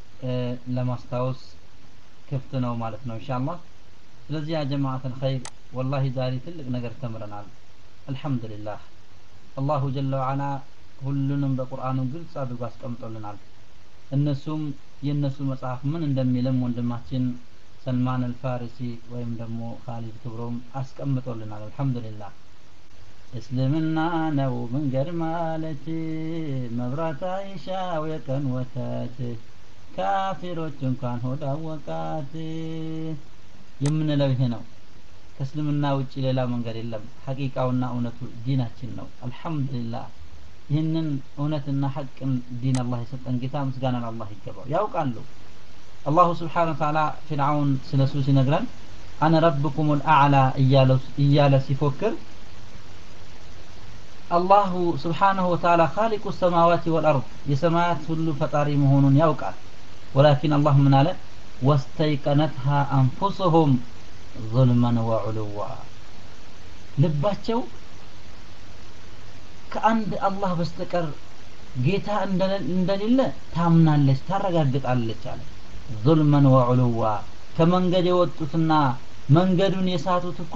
ለማስታወስ ክፍት ነው ማለት ነው ኢንሻአላህ ስለዚህ ያ ጀማዓት الخير ወላሂ ዛሬ ትልቅ ነገር ተምረናል አልሐምዱሊላህ አላሁ ጀለ ወዓላ ሁሉንም በቁርአኑ ግልጽ አድርጎ አስቀምጦልናል እነሱም የእነሱ መጽሐፍ ምን እንደሚልም ወንድማችን ሰልማን አልፋሪሲ ወይም ደግሞ ካሊድ ክብሮም አስቀምጦልናል አልሐምዱሊላህ እስልምና ነው መንገድ ማለት መብራት አይሻው የቀን ወተት ካፊሮች እንኳን ሆድ አወቃት የምንለው ይሄ ነው ከእስልምና ውጭ ሌላ መንገድ የለም ሐቂቃውና እውነቱ ዲናችን ነው አልሐምዱሊላህ ይህንን እውነትና ሐቅን ዲን አላህ የሰጠን ጌታ ምስጋና ለአላህ ይገባው ያውቃሉ አላሁ ስብሓን ተዓላ ፊርዓውን ስለ እሱ ሲነግረን አነ ረብኩም ልአዕላ እያለ ሲፎክር አላሁ ስብሓንሁ ወተዓላ ካሊቁ ሰማዋት ወልአርድ የሰማያት ሁሉ ፈጣሪ መሆኑን ያውቃል ወላኪን አላህ ምን አለ ወስተይቀነትሃ አንፉስሁም ظልመን ወዑሉዋ ልባቸው ከአንድ አላህ በስተቀር ጌታ እንደሌለ ታምናለች ታረጋግጣለች አለ ظልመን ወዑሉዋ ከመንገድ የወጡትና መንገዱን የሳቱት እኮ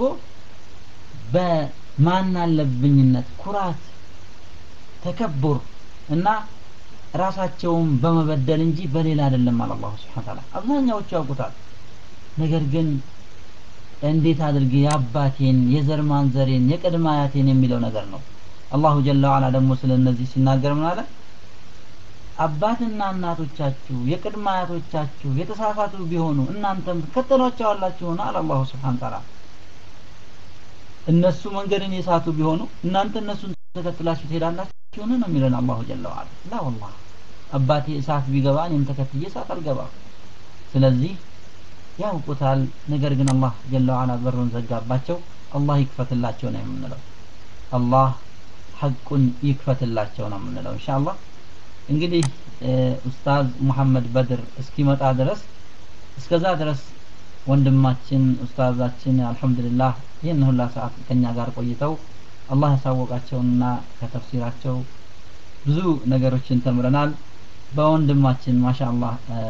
በማን አለብኝነት ኩራት ተከቡር እና ራሳቸውን በመበደል እንጂ በሌላ አይደለም አለ አላሁ ስብሓን ታላ አብዛኛዎቹ ያውቁታል ነገር ግን እንዴት አድርጌ የአባቴን የዘር ማንዘሬን የቅድመ አያቴን የሚለው ነገር ነው አላሁ ጀለ ዋላ ደግሞ ስለ እነዚህ ሲናገር ምን አለ አባትና እናቶቻችሁ የቅድመ አያቶቻችሁ የተሳሳቱ ቢሆኑ እናንተም ትከተሏቸዋላችሁን አለ አላሁ ስብሓን ታላ እነሱ መንገድን የሳቱ ቢሆኑ እናንተ እነሱን ተከትላችሁ ትሄዳላችሁን ነው የሚለን አላሁ ጀለ ዋላ ላ ወላሂ አባቴ እሳት ቢገባ እኔም ተከትዬ እሳት አልገባም ስለዚህ ያውቁታል ነገር ግን አላህ ጀለ ዋላ በሩን ዘጋባቸው አላህ ይክፈትላቸው ነው የምንለው አላህ ሐቁን ይክፈትላቸው ነው የምንለው ኢንሻአላህ እንግዲህ ኡስታዝ ሙሐመድ በድር እስኪመጣ ድረስ እስከዛ ድረስ ወንድማችን ኡስታዛችን አልহামዱሊላህ ይህን ሁላ ሰዓት ከኛ ጋር ቆይተው አላህ ያሳወቃቸውንና ከተፍሲራቸው ብዙ ነገሮችን ተምረናል በወንድማችን ማሻአላህ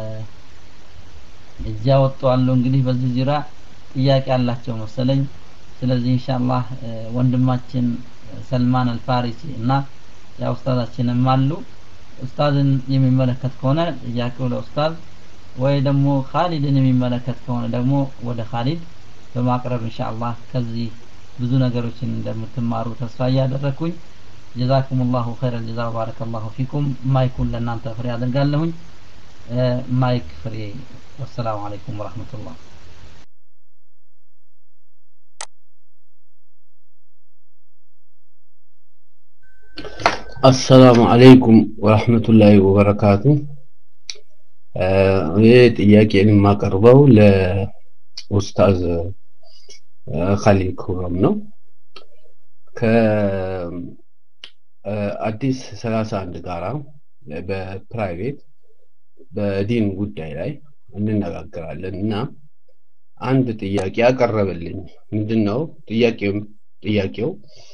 እዚያ ወጥተዋል እንግዲህ በዚህ ዙሪያ ጥያቄ አላቸው መሰለኝ ስለዚህ ኢንሻአላህ ወንድማችን ሰልማን አልፋሪሲ እና ያ ኡስታዛችንም አሉ ኡስታዝን የሚመለከት ከሆነ ጥያቄው ለኡስታዝ ወይ ደግሞ ካሊድን የሚመለከት ከሆነ ደግሞ ወደ ካሊድ በማቅረብ ኢንሻአላህ ከዚህ ብዙ ነገሮችን እንደምትማሩ ተስፋ እያደረኩኝ ጀዛኩም ላሁ ኸይረ ጀዛ ባረከ ላሁ ፊኩም ማይኩን ለእናንተ ፍሬ አድርጋለሁኝ ማይክ ፍሬ ወሰላሙ አለይኩም ወረህመቱላህ አሰላሙ አለይኩም ወረህመቱላሂ ወበረካቱ ይህ ጥያቄን የማቀርበው ለኡስታዝ ካሊድ ክብሮም ነው ከአዲስ ሰላሳ አንድ ጋራ በፕራይቬት በዲን ጉዳይ ላይ እንነጋገራለን እና አንድ ጥያቄ ያቀረበልኝ ምንድን ነው ጥያቄው ጥያቄው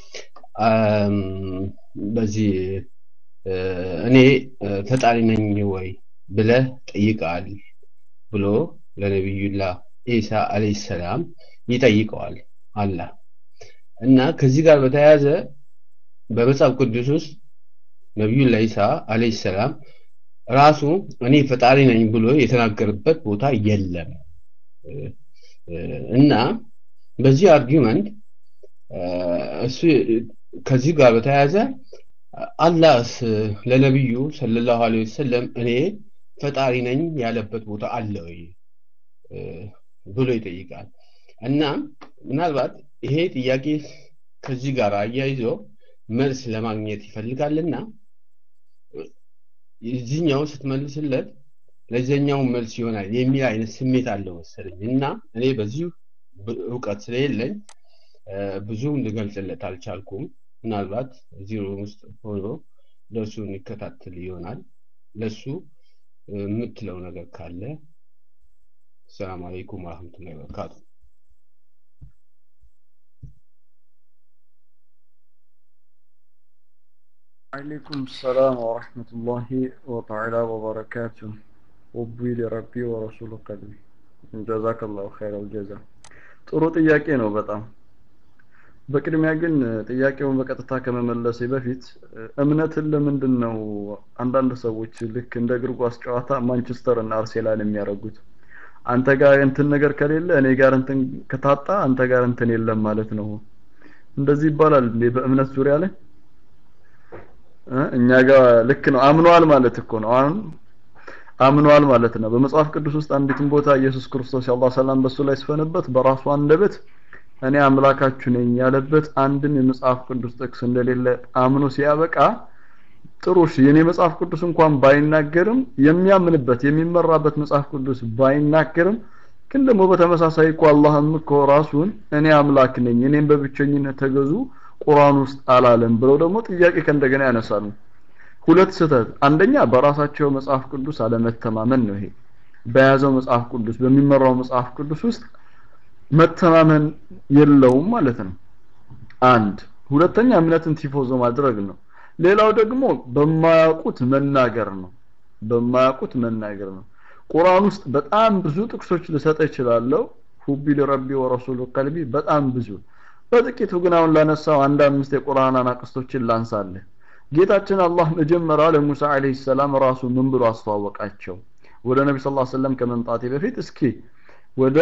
በዚህ እኔ ፈጣሪ ነኝ ወይ ብለህ ጠይቃል ብሎ ለነቢዩላህ ኢሳ አለይሂ ሰላም ይጠይቀዋል አላህ እና ከዚህ ጋር በተያያዘ በመጽሐፍ ቅዱስ ውስጥ ነቢዩላህ ኢሳ አለይሂ ሰላም ራሱ እኔ ፈጣሪ ነኝ ብሎ የተናገረበት ቦታ የለም እና በዚህ አርጊመንት እሱ ከዚህ ጋር በተያያዘ አላህስ ለነቢዩ ሰለላሁ ዐለይሂ ወሰለም እኔ ፈጣሪ ነኝ ያለበት ቦታ አለ ወይ ብሎ ይጠይቃል እና ምናልባት ይሄ ጥያቄ ከዚህ ጋር አያይዞ መልስ ለማግኘት ይፈልጋልና የዚህኛው ስትመልስለት ለዚህኛው መልስ ይሆናል የሚል አይነት ስሜት አለው መሰለኝ እና እኔ በዚሁ እውቀት ስለሌለኝ ብዙም ልገልጽለት አልቻልኩም ምናልባት እዚህ ሩም ውስጥ ሆኖ ለእሱ እንከታተል ይሆናል ለሱ የምትለው ነገር ካለ ሰላም አለይኩም ወረህመቱላ ወበረካቱ عليكم السلام ورحمة الله وتعالى وبركاته وبي لربي ورسول قلبي جزاك الله خير الجزاء ጥሩ ጥያቄ ነው በጣም በቅድሚያ ግን ጥያቄውን በቀጥታ ከመመለሴ በፊት እምነትን ለምንድን ነው አንዳንድ ሰዎች ልክ እንደ እግር ኳስ ጨዋታ ማንቸስተር እና አርሴናል የሚያደርጉት? አንተ ጋር እንትን ነገር ከሌለ እኔ ጋር እንትን ከታጣ አንተ ጋር እንትን የለም ማለት ነው። እንደዚህ ይባላል እንዴ በእምነት ዙሪያ ላይ? እኛ ጋር ልክ ነው አምኗል ማለት እኮ ነው። አሁን አምኗል ማለት ነው። በመጽሐፍ ቅዱስ ውስጥ አንዲትን ቦታ ኢየሱስ ክርስቶስ የአላህ ሰላም በሱ ላይ ስፈንበት በራሱ አንደበት እኔ አምላካችሁ ነኝ ያለበት አንድም የመጽሐፍ ቅዱስ ጥቅስ እንደሌለ አምኖ ሲያበቃ ጥሩ እሺ የኔ መጽሐፍ ቅዱስ እንኳን ባይናገርም የሚያምንበት የሚመራበት መጽሐፍ ቅዱስ ባይናገርም ግን ደግሞ በተመሳሳይ እኮ አላህም እኮ ራሱን እኔ አምላክ ነኝ እኔም በብቸኝነት ተገዙ ቁርአን ውስጥ አላለም ብለው ደግሞ ጥያቄ ከእንደገና ያነሳሉ። ሁለት ስህተት፣ አንደኛ በራሳቸው መጽሐፍ ቅዱስ አለመተማመን ነው። ይሄ በያዘው መጽሐፍ ቅዱስ በሚመራው መጽሐፍ ቅዱስ ውስጥ መተማመን የለውም ማለት ነው። አንድ ሁለተኛ እምነትን ቲፎዞ ማድረግ ነው። ሌላው ደግሞ በማያውቁት መናገር ነው። በማያውቁት መናገር ነው። ቁርአን ውስጥ በጣም ብዙ ጥቅሶች ልሰጥ እችላለሁ። ሁቢ ለረቢ ወረሱሉ ቀልቢ በጣም ብዙ በጥቂቱ ግን አሁን ላነሳው አንድ አምስት የቁርአን አናቅስቶችን ላንሳለህ። ጌታችን አላህ መጀመሪያ ለሙሳ አለይሂ ሰላም ራሱ ምን ብሎ አስተዋወቃቸው? ወደ ነቢ ስ ሰለም ከመምጣቴ በፊት እስኪ ወደ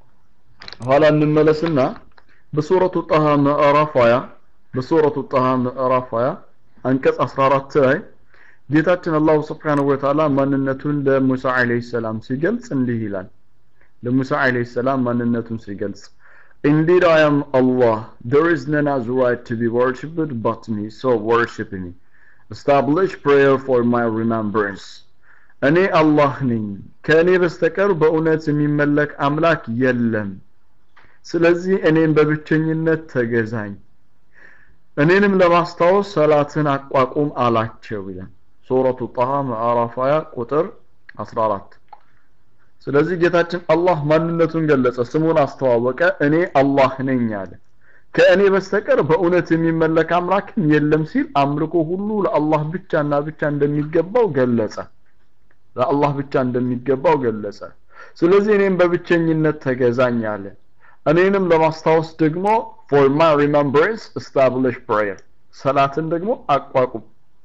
ኋላ እንመለስና በሱረቱ ጣሃ ምዕራፍ 20 በሱረቱ ጣሃ ምዕራፍ 20 አንቀጽ 14 ላይ ጌታችን አላሁ ስብሓነሁ ወተዓላ ማንነቱን ለሙሳ አለይሂ ሰላም ሲገልጽ እንዲህ ይላል። ለሙሳ አለይሂ ሰላም ማንነቱን ሲገልጽ Indeed I am Allah. There is none as right to be worshipped but me, so worship me. Establish prayer for my remembrance. እኔ አላህ ነኝ ከእኔ በስተቀር በእውነት የሚመለክ አምላክ የለም ስለዚህ እኔም በብቸኝነት ተገዛኝ እኔንም ለማስታወስ ሰላትን አቋቁም አላቸው ይላል ሱረቱ ጣሃ ምዕራፍ 20 ቁጥር 14 ስለዚህ ጌታችን አላህ ማንነቱን ገለጸ ስሙን አስተዋወቀ እኔ አላህ ነኝ አለ ከእኔ በስተቀር በእውነት የሚመለክ አምላክም የለም ሲል አምልኮ ሁሉ ለአላህ ብቻና ብቻ እንደሚገባው ገለጸ ለአላህ ብቻ እንደሚገባው ገለጸ ስለዚህ እኔም በብቸኝነት ተገዛኝ አለ እኔንም ለማስታወስ ደግሞ for my remembrance establish prayer ሰላትን ደግሞ አቋቁም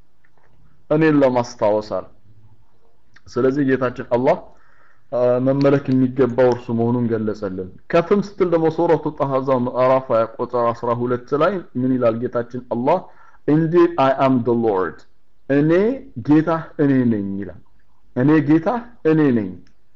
እኔን ለማስታወስ አለ ስለዚህ ጌታችን አላህ መመለክ የሚገባው እርሱ መሆኑን ገለጸልን ከፍም ስትል ደግሞ ሱረቱ ጣሃዛ ምዕራፍ 20 ቁጥር 12 ላይ ምን ይላል ጌታችን አላህ indeed i am the lord እኔ ጌታ እኔ ነኝ ይላል እኔ ጌታ እኔ ነኝ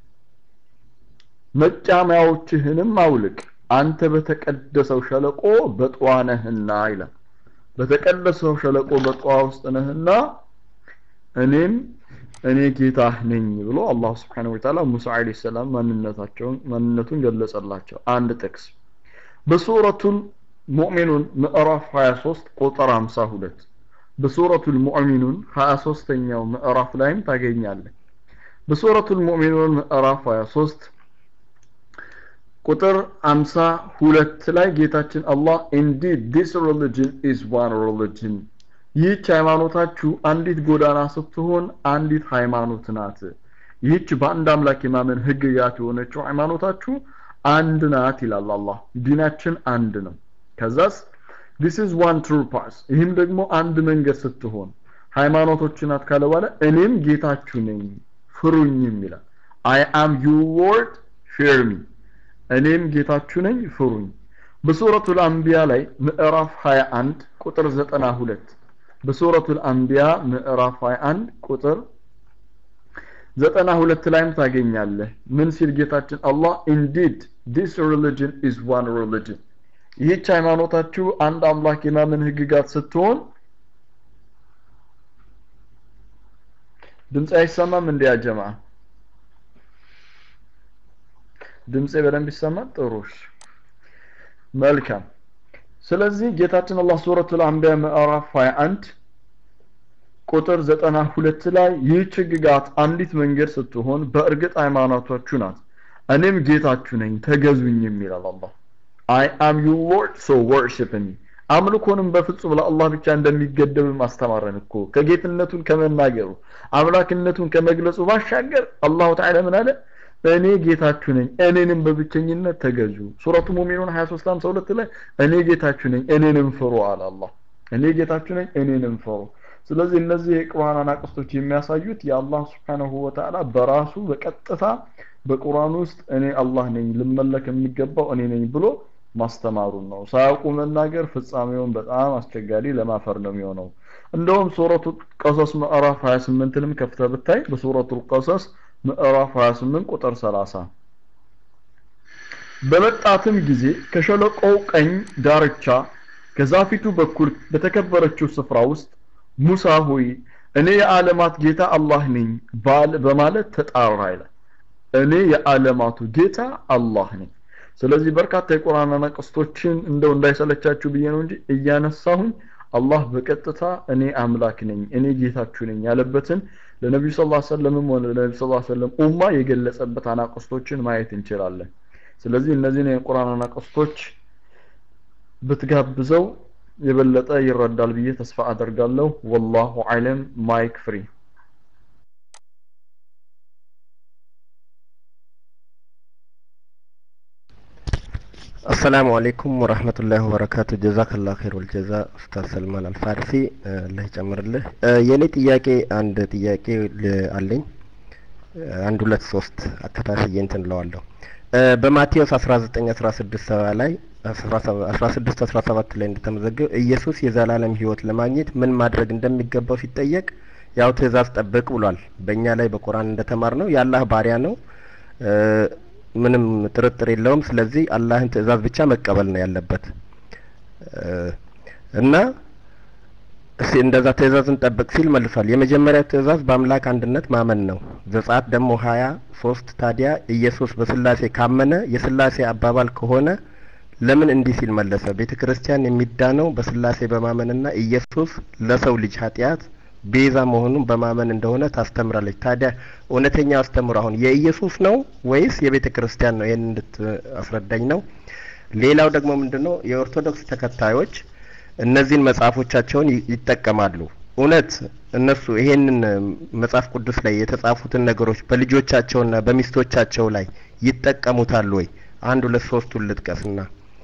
መጫሚያዎችህንም አውልቅ አንተ በተቀደሰው ሸለቆ በጠዋ ነህና ይላል በተቀደሰው ሸለቆ በጠዋ ውስጥ ነህና እኔም እኔ ጌታ ነኝ ብሎ አላህ Subhanahu Wa Ta'ala ሙሳ አለይሂ ሰላም ማንነታቸውን ማንነቱን ገለጸላቸው አንድ ጥቅስ በሱረቱል ሙእሚኑን ምዕራፍ 23 ቁጥር 52 በሱረቱል ሙእሚኑን 23ኛው ምዕራፍ ላይም ታገኛለህ በሱረቱል ሙእሚኑን ምዕራፍ 23 ቁጥር 52 ላይ ጌታችን አላህ indeed this religion is one religion ይህች ሃይማኖታችሁ አንዲት ጎዳና ስትሆን አንዲት ሃይማኖት ናት ይህች በአንድ አምላክ የማመን ህግጋት የሆነችው ሃይማኖታችሁ አንድ ናት ይላል አላህ ዲናችን አንድ ነው ከዛስ this is one true path ይህም ደግሞ አንድ መንገድ ስትሆን ሃይማኖቶች ናት ካለ በኋላ እኔም ጌታችሁ ነኝ ፍሩኝም ይላል I am your Lord fear me እኔም ጌታችሁ ነኝ ፍሩኝ በሱረቱል አንቢያ ላይ ምዕራፍ 21 ቁጥር 92 በሱረቱል አንቢያ ምዕራፍ 21 ቁጥር 92 ላይም ታገኛለህ ምን ሲል ጌታችን አላህ indeed this religion is one religion ይህች ሃይማኖታችሁ አንድ አምላክ የማመን ህግጋት ስትሆን ድምፅ አይሰማም እንዲያ ጀማ ድምፄ በደንብ ይሰማል ጥሩሽ መልካም ስለዚህ ጌታችን አላህ ሱረቱል አንቢያ ምዕራፍ 21 ቁጥር 92 ላይ ይህች ህግጋት አንዲት መንገድ ስትሆን በእርግጥ ሃይማኖታችሁ ናት እኔም ጌታችሁ ነኝ ተገዙኝም ይላል አላህ I am your Lord so worship me አምልኮንም በፍጹም ለአላህ ብቻ እንደሚገደብ ማስተማረን እኮ ከጌትነቱን ከመናገሩ አምላክነቱን ከመግለጹ ባሻገር አላሁ ተዓላ ምን አለ እኔ ጌታችሁ ነኝ እኔንም በብቸኝነት ተገዙ ሱረቱ ሙሚኑን 23 52 ላይ እኔ ጌታችሁ ነኝ እኔንም ፍሩ አለ አላህ እኔ ጌታችሁ ነኝ እኔንም ፍሩ ስለዚህ እነዚህ የቁርአን አናቅስቶች የሚያሳዩት የአላህ ስብሓንሁ ወተዓላ በራሱ በቀጥታ በቁርአን ውስጥ እኔ አላህ ነኝ ልመለክ የሚገባው እኔ ነኝ ብሎ ማስተማሩን ነው ሳያውቁ መናገር ፍጻሜውን በጣም አስቸጋሪ ለማፈር ነው የሚሆነው እንደውም ሱረቱ ቀሰስ ምዕራፍ 28ንም ከፍተ ብታይ በሱረቱ ቀሰስ ምዕራፍ 28 ቁጥር 30 በመጣትም ጊዜ ከሸለቆው ቀኝ ዳርቻ ከዛፊቱ በኩል በተከበረችው ስፍራ ውስጥ ሙሳ ሆይ እኔ የዓለማት ጌታ አላህ ነኝ ባል በማለት ተጣራ ይላል እኔ የዓለማቱ ጌታ አላህ ነኝ ስለዚህ በርካታ የቁርአን አናቅስቶችን እንደው እንዳይሰለቻችሁ ብዬ ነው እንጂ እያነሳሁኝ አላህ በቀጥታ እኔ አምላክ ነኝ እኔ ጌታችሁ ነኝ ያለበትን ለነቢዩ ስ ላ ሰለምም ሆነ ለነቢ ስ ሰለም ኡማ የገለጸበት አናቅስቶችን ማየት እንችላለን ስለዚህ እነዚህን የቁርአን አናቅስቶች ብትጋብዘው የበለጠ ይረዳል ብዬ ተስፋ አደርጋለሁ ወላሁ አለም ማይክ ፍሪ አሰላሙ አለይኩም ወረህመቱላሂ ወበረካቱ ጀዛከላ ኸይር ወልጀዛ ኡስታዝ ሰልማን አልፋርሲ አላህ ይጨምርልህ የእኔ ጥያቄ አንድ ጥያቄ አለኝ አንድ ሁለት ሶስት አከታትዬ እንትን እለዋለሁ በማቴዎስ አስራ ዘጠኝ አስራ ስድስት ሰባ ላይ አስራ ስድስት አስራ ሰባት ላይ እንደተመዘገበ ኢየሱስ የዘላለም ህይወት ለማግኘት ምን ማድረግ እንደሚገባው ሲጠየቅ ያው ትእዛዝ ጠብቅ ብሏል በእኛ ላይ በቁርአን እንደተማር ነው የአላህ ባሪያ ነው ምንም ጥርጥር የለውም ስለዚህ አላህን ትእዛዝ ብቻ መቀበል ነው ያለበት እና እሺ እንደዛ ትእዛዝን ጠብቅ ሲል መልሷል የመጀመሪያው ትእዛዝ በአምላክ አንድነት ማመን ነው ዘጸአት ደግሞ ሀያ ሶስት ታዲያ ኢየሱስ በስላሴ ካመነ የስላሴ አባባል ከሆነ ለምን እንዲህ ሲል መለሰ ቤተ ክርስቲያን የሚዳነው በስላሴ በማመንና ኢየሱስ ለሰው ልጅ ኃጢአት ቤዛ መሆኑን በማመን እንደሆነ ታስተምራለች ታዲያ እውነተኛው አስተምሮ አሁን የኢየሱስ ነው ወይስ የቤተ ክርስቲያን ነው ይህን እንድታስረዳኝ ነው ሌላው ደግሞ ምንድነው የኦርቶዶክስ ተከታዮች እነዚህን መጽሐፎቻቸውን ይጠቀማሉ እውነት እነሱ ይሄንን መጽሐፍ ቅዱስ ላይ የተጻፉትን ነገሮች በልጆቻቸውና በሚስቶቻቸው ላይ ይጠቀሙታል ወይ አንድ ሁለት ሶስቱን ልጥቀስና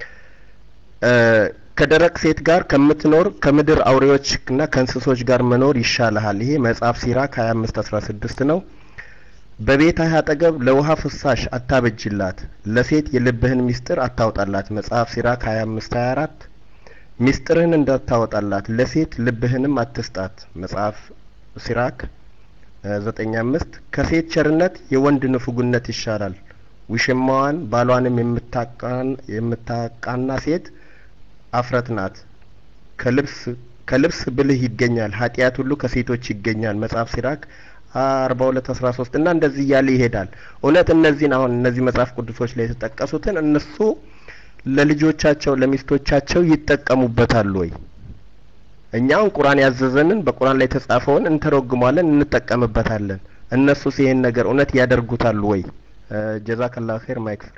ከደረቅ ሴት ጋር ከምትኖር ከምድር አውሬዎችና ከእንስሶች ጋር መኖር ይሻልሃል ይሄ መጽሐፍ ሲራክ ሀያ አምስት አስራ ስድስት ነው በቤትህ አጠገብ ለውሃ ፍሳሽ አታበጅላት ለሴት የልብህን ሚስጥር አታውጣላት መጽሐፍ ሲራክ ሀያ አምስት ሀያ አራት ሚስጥርህን እንዳታወጣላት ለሴት ልብህንም አትስጣት መጽሐፍ ሲራክ ዘጠኝ አምስት ከሴት ቸርነት የወንድ ንፉግነት ይሻላል ውሽማዋን ባሏንም የምታቃና ሴት አፍረት ናት ከልብስ ከልብስ ብልህ ይገኛል ኃጢአት ሁሉ ከሴቶች ይገኛል መጽሐፍ ሲራክ አርባ ሁለት አስራ ሶስት እና እንደዚህ እያለ ይሄዳል እውነት እነዚህን አሁን እነዚህ መጽሐፍ ቅዱሶች ላይ የተጠቀሱትን እነሱ ለልጆቻቸው ለሚስቶቻቸው ይጠቀሙበታል ወይ እኛውን ቁርአን ያዘዘንን በቁርአን ላይ የተጻፈውን እንተረጉማለን እንጠቀምበታለን እነሱስ ይሄን ነገር እውነት ያደርጉታል ወይ ጀዛከላ ኸይር ማይክ ፍሪ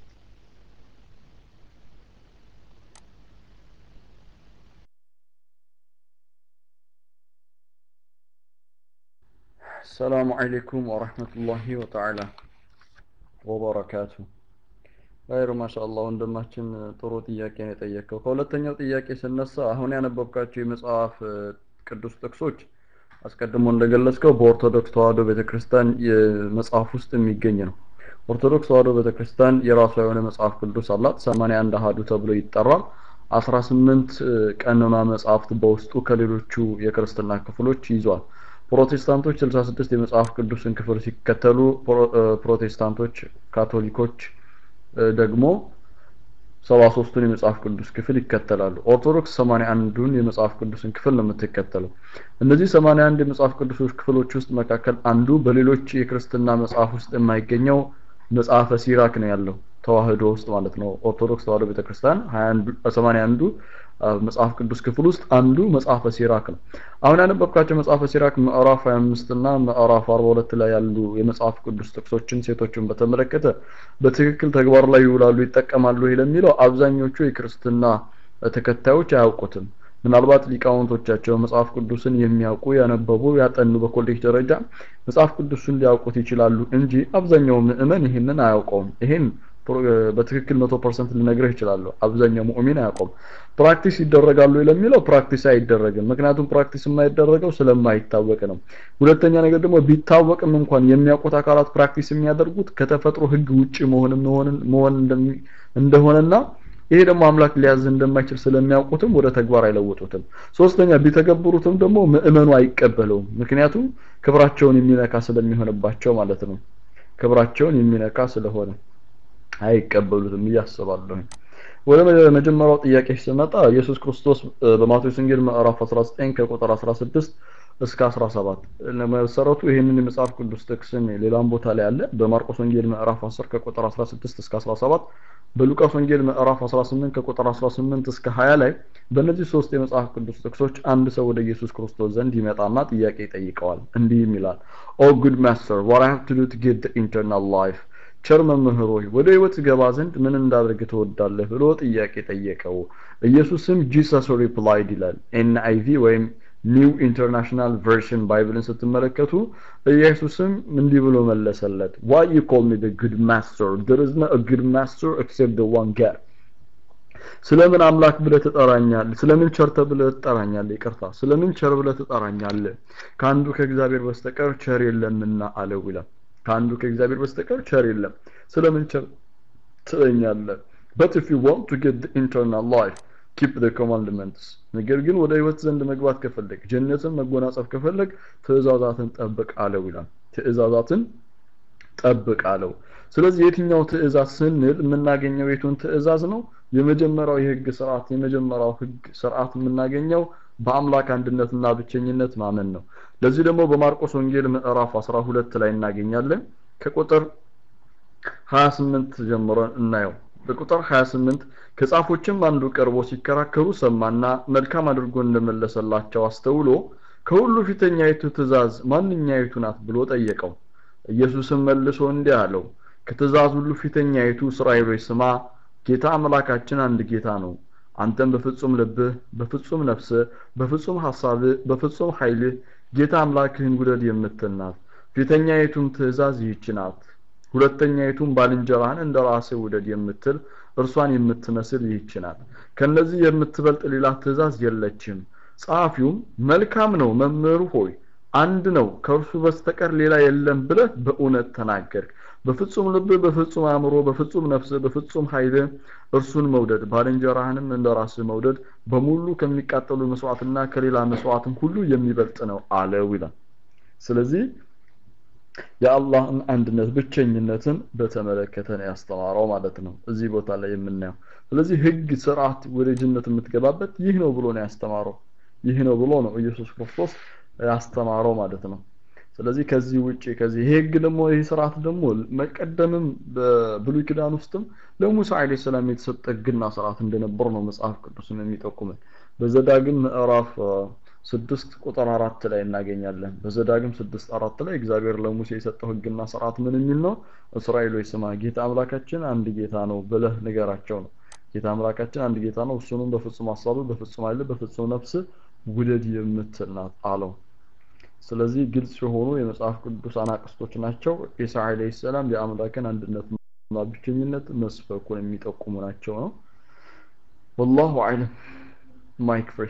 السلام عليكم ورحمة الله وتعالى وبركاته غير ما شاء الله ወንድማችን ጥሩ ጥያቄ ነው የጠየቀው ከሁለተኛው ጥያቄ ስነሳ አሁን ያነበብካቸው የመጽሐፍ ቅዱስ ጥቅሶች አስቀድሞ እንደገለጽከው በኦርቶዶክስ ተዋህዶ ቤተክርስቲያን የመጽሐፍ ውስጥ የሚገኝ ነው ኦርቶዶክስ ተዋህዶ ቤተክርስቲያን የራሷ የሆነ መጽሐፍ ቅዱስ አላት 81 አሃዱ ተብሎ ይጠራል 18 ቀኖና መጽሐፍት በውስጡ ከሌሎቹ የክርስትና ክፍሎች ይዟል ፕሮቴስታንቶች 66 የመጽሐፍ ቅዱስን ክፍል ሲከተሉ ፕሮቴስታንቶች ካቶሊኮች ደግሞ 73ቱን የመጽሐፍ ቅዱስ ክፍል ይከተላሉ ኦርቶዶክስ 81ዱን የመጽሐፍ ቅዱስን ክፍል ነው የምትከተለው እነዚህ 81 የመጽሐፍ ቅዱሶች ክፍሎች ውስጥ መካከል አንዱ በሌሎች የክርስትና መጽሐፍ ውስጥ የማይገኘው መጽሐፈ ሲራክ ነው ያለው ተዋህዶ ውስጥ ማለት ነው ኦርቶዶክስ ተዋህዶ ቤተክርስቲያን 81ዱ መጽሐፍ ቅዱስ ክፍል ውስጥ አንዱ መጽሐፈ ሲራክ ነው አሁን ያነበብካቸው መጽሐፈ ሲራክ ምዕራፍ 25 እና ምዕራፍ 42 ላይ ያሉ የመጽሐፍ ቅዱስ ጥቅሶችን ሴቶችን በተመለከተ በትክክል ተግባር ላይ ይውላሉ ይጠቀማሉ ለሚለው አብዛኞቹ የክርስትና ተከታዮች አያውቁትም ምናልባት ሊቃውንቶቻቸው መጽሐፍ ቅዱስን የሚያውቁ ያነበቡ ያጠኑ በኮሌጅ ደረጃ መጽሐፍ ቅዱስን ሊያውቁት ይችላሉ እንጂ አብዛኛው ምእመን ይህንን አያውቀውም ይሄን በትክክል መቶ ፐርሰንት ልነግርህ ይችላለሁ አብዛኛው ሙእሚን አያውቀውም ፕራክቲስ ይደረጋሉ ለሚለው ፕራክቲስ አይደረግም ምክንያቱም ፕራክቲስ የማይደረገው ስለማይታወቅ ነው ሁለተኛ ነገር ደግሞ ቢታወቅም እንኳን የሚያውቁት አካላት ፕራክቲስ የሚያደርጉት ከተፈጥሮ ህግ ውጭ መሆንም መሆን እንደሆነና ይሄ ደግሞ አምላክ ሊያዝ እንደማይችል ስለሚያውቁትም ወደ ተግባር አይለውጡትም ሶስተኛ ቢተገብሩትም ደግሞ ምእመኑ አይቀበለውም ምክንያቱም ክብራቸውን የሚነካ ስለሚሆንባቸው ማለት ነው ክብራቸውን የሚነካ ስለሆነ አይቀበሉትም እያስባለሁ ወደ መጀመሪያው ጥያቄ ስመጣ ኢየሱስ ክርስቶስ በማቴዎስ ወንጌል ምዕራፍ 19 ከቁጥር 16 እስከ 17 ለመሰረቱ ይህንን የመጽሐፍ ቅዱስ ጥቅስን ሌላም ቦታ ላይ አለ በማርቆስ ወንጌል ምዕራፍ 10 ከቁጥር 16 እስከ 17 በሉቃስ ወንጌል ምዕራፍ 18 ከቁጥር 18 እስከ 20 ላይ በእነዚህ ሶስት የመጽሐፍ ቅዱስ ጥቅሶች አንድ ሰው ወደ ኢየሱስ ክርስቶስ ዘንድ ይመጣና ጥያቄ ይጠይቀዋል እንዲህም ይላል ኦ ጉድ ማስተር what i have to do to get the eternal life ቸር መምህር ሆይ ወደ ህይወት ገባ ዘንድ ምን እንዳደርግ ትወዳለህ ብሎ ጥያቄ ጠየቀው ኢየሱስም ጂሰስ ሪፕላይድ ይላል ኤንአይቪ ወይም ኒው ኢንተርናሽናል ቨርሽን ባይብልን ስትመለከቱ ኢየሱስም እንዲህ ብሎ መለሰለት why you call me the good master there is no a good master except the one God ስለምን አምላክ ብለህ ትጠራኛለህ ስለምን ቸር ተብለህ ትጠራኛለህ ይቅርታ ስለምን ቸር ብለህ ትጠራኛለህ ከአንዱ ከእግዚአብሔር በስተቀር ቸር የለምና አለው ይላል ከአንዱ ከእግዚአብሔር በስተቀር ቸር የለም ስለምን ቸር ትለኛለህ but if you want to get the eternal life keep the commandments ነገር ግን ወደ ህይወት ዘንድ መግባት ከፈለግ ጀነትን መጎናጸፍ ከፈለግ ትእዛዛትን ጠብቅ አለው ይላል ትእዛዛትን ጠብቅ አለው ስለዚህ የትኛው ትእዛዝ ስንል የምናገኘው የቱን ትእዛዝ ነው የመጀመሪያው የህግ ስርዓት የመጀመሪያው ህግ ስርዓት የምናገኘው በአምላክ አንድነትና ብቸኝነት ማመን ነው ለዚህ ደግሞ በማርቆስ ወንጌል ምዕራፍ 12 ላይ እናገኛለን ከቁጥር 28 ጀምሮ እናየው በቁጥር 28 ከጻፎችም አንዱ ቀርቦ ሲከራከሩ ሰማና መልካም አድርጎ እንደመለሰላቸው አስተውሎ ከሁሉ ፊተኛይቱ ትእዛዝ ማንኛይቱ ናት ብሎ ጠየቀው ኢየሱስም መልሶ እንዲህ አለው ከትእዛዝ ሁሉ ፊተኛይቱ እስራኤሎች ስማ ጌታ አምላካችን አንድ ጌታ ነው አንተም በፍጹም ልብህ በፍጹም ነፍስህ በፍጹም ሐሳብህ በፍጹም ኃይልህ ጌታ አምላክህን ውደድ የምትል ናት ፊተኛይቱም ትእዛዝ ይህች ናት ሁለተኛይቱም ባልንጀራህን እንደ ራስህ ውደድ የምትል እርሷን የምትመስል ይህች ናት ከነዚህ የምትበልጥ ሌላ ትእዛዝ የለችም ጸሐፊውም መልካም ነው መምህሩ ሆይ አንድ ነው ከእርሱ በስተቀር ሌላ የለም ብለህ በእውነት ተናገርክ በፍጹም ልብ በፍጹም አእምሮ በፍጹም ነፍስ በፍጹም ኃይል እርሱን መውደድ ባልንጀራህንም እንደ ራስህ መውደድ በሙሉ ከሚቃጠሉ መስዋዕትና ከሌላ መስዋዕትም ሁሉ የሚበልጥ ነው አለው ይላል ስለዚህ የአላህን አንድነት ብቸኝነትን በተመለከተ ነው ያስተማረው ማለት ነው እዚህ ቦታ ላይ የምናየው ስለዚህ ህግ ስርዓት ወደ ጅነት የምትገባበት ይህ ነው ብሎ ነው ያስተማረው ይህ ነው ብሎ ነው ኢየሱስ ክርስቶስ ያስተማረው ማለት ነው ስለዚህ ከዚህ ውጪ ከዚህ ይሄ ህግ ደግሞ ይህ ስርዓት ደግሞ መቀደምም በብሉይ ኪዳን ውስጥም ለሙሳ አለይሂ ሰላም የተሰጠ ህግና ስርዓት እንደነበር ነው መጽሐፍ ቅዱስን የሚጠቁመን በዘዳግም ምዕራፍ ስድስት ቁጥር አራት ላይ እናገኛለን በዘዳግም ስድስት አራት ላይ እግዚአብሔር ለሙሴ የሰጠው ህግና ስርዓት ምን የሚል ነው እስራኤሎች ስማ ጌታ አምላካችን አንድ ጌታ ነው ብለህ ንገራቸው ነው ጌታ አምላካችን አንድ ጌታ ነው እሱንም በፍጹም ሀሳብ በፍጹም ኃይል በፍጹም ነፍስ ውደድ የምትል ናት አለው ስለዚህ ግልጽ የሆኑ የመጽሐፍ ቅዱስ አናቅስቶች ናቸው ኢሳ አለይሂ ሰላም የአምላክን አንድነትና ብቸኝነት መስበኩን የሚጠቁሙ ናቸው ነው ወላሁ አዕለም ማይክ ፍሪ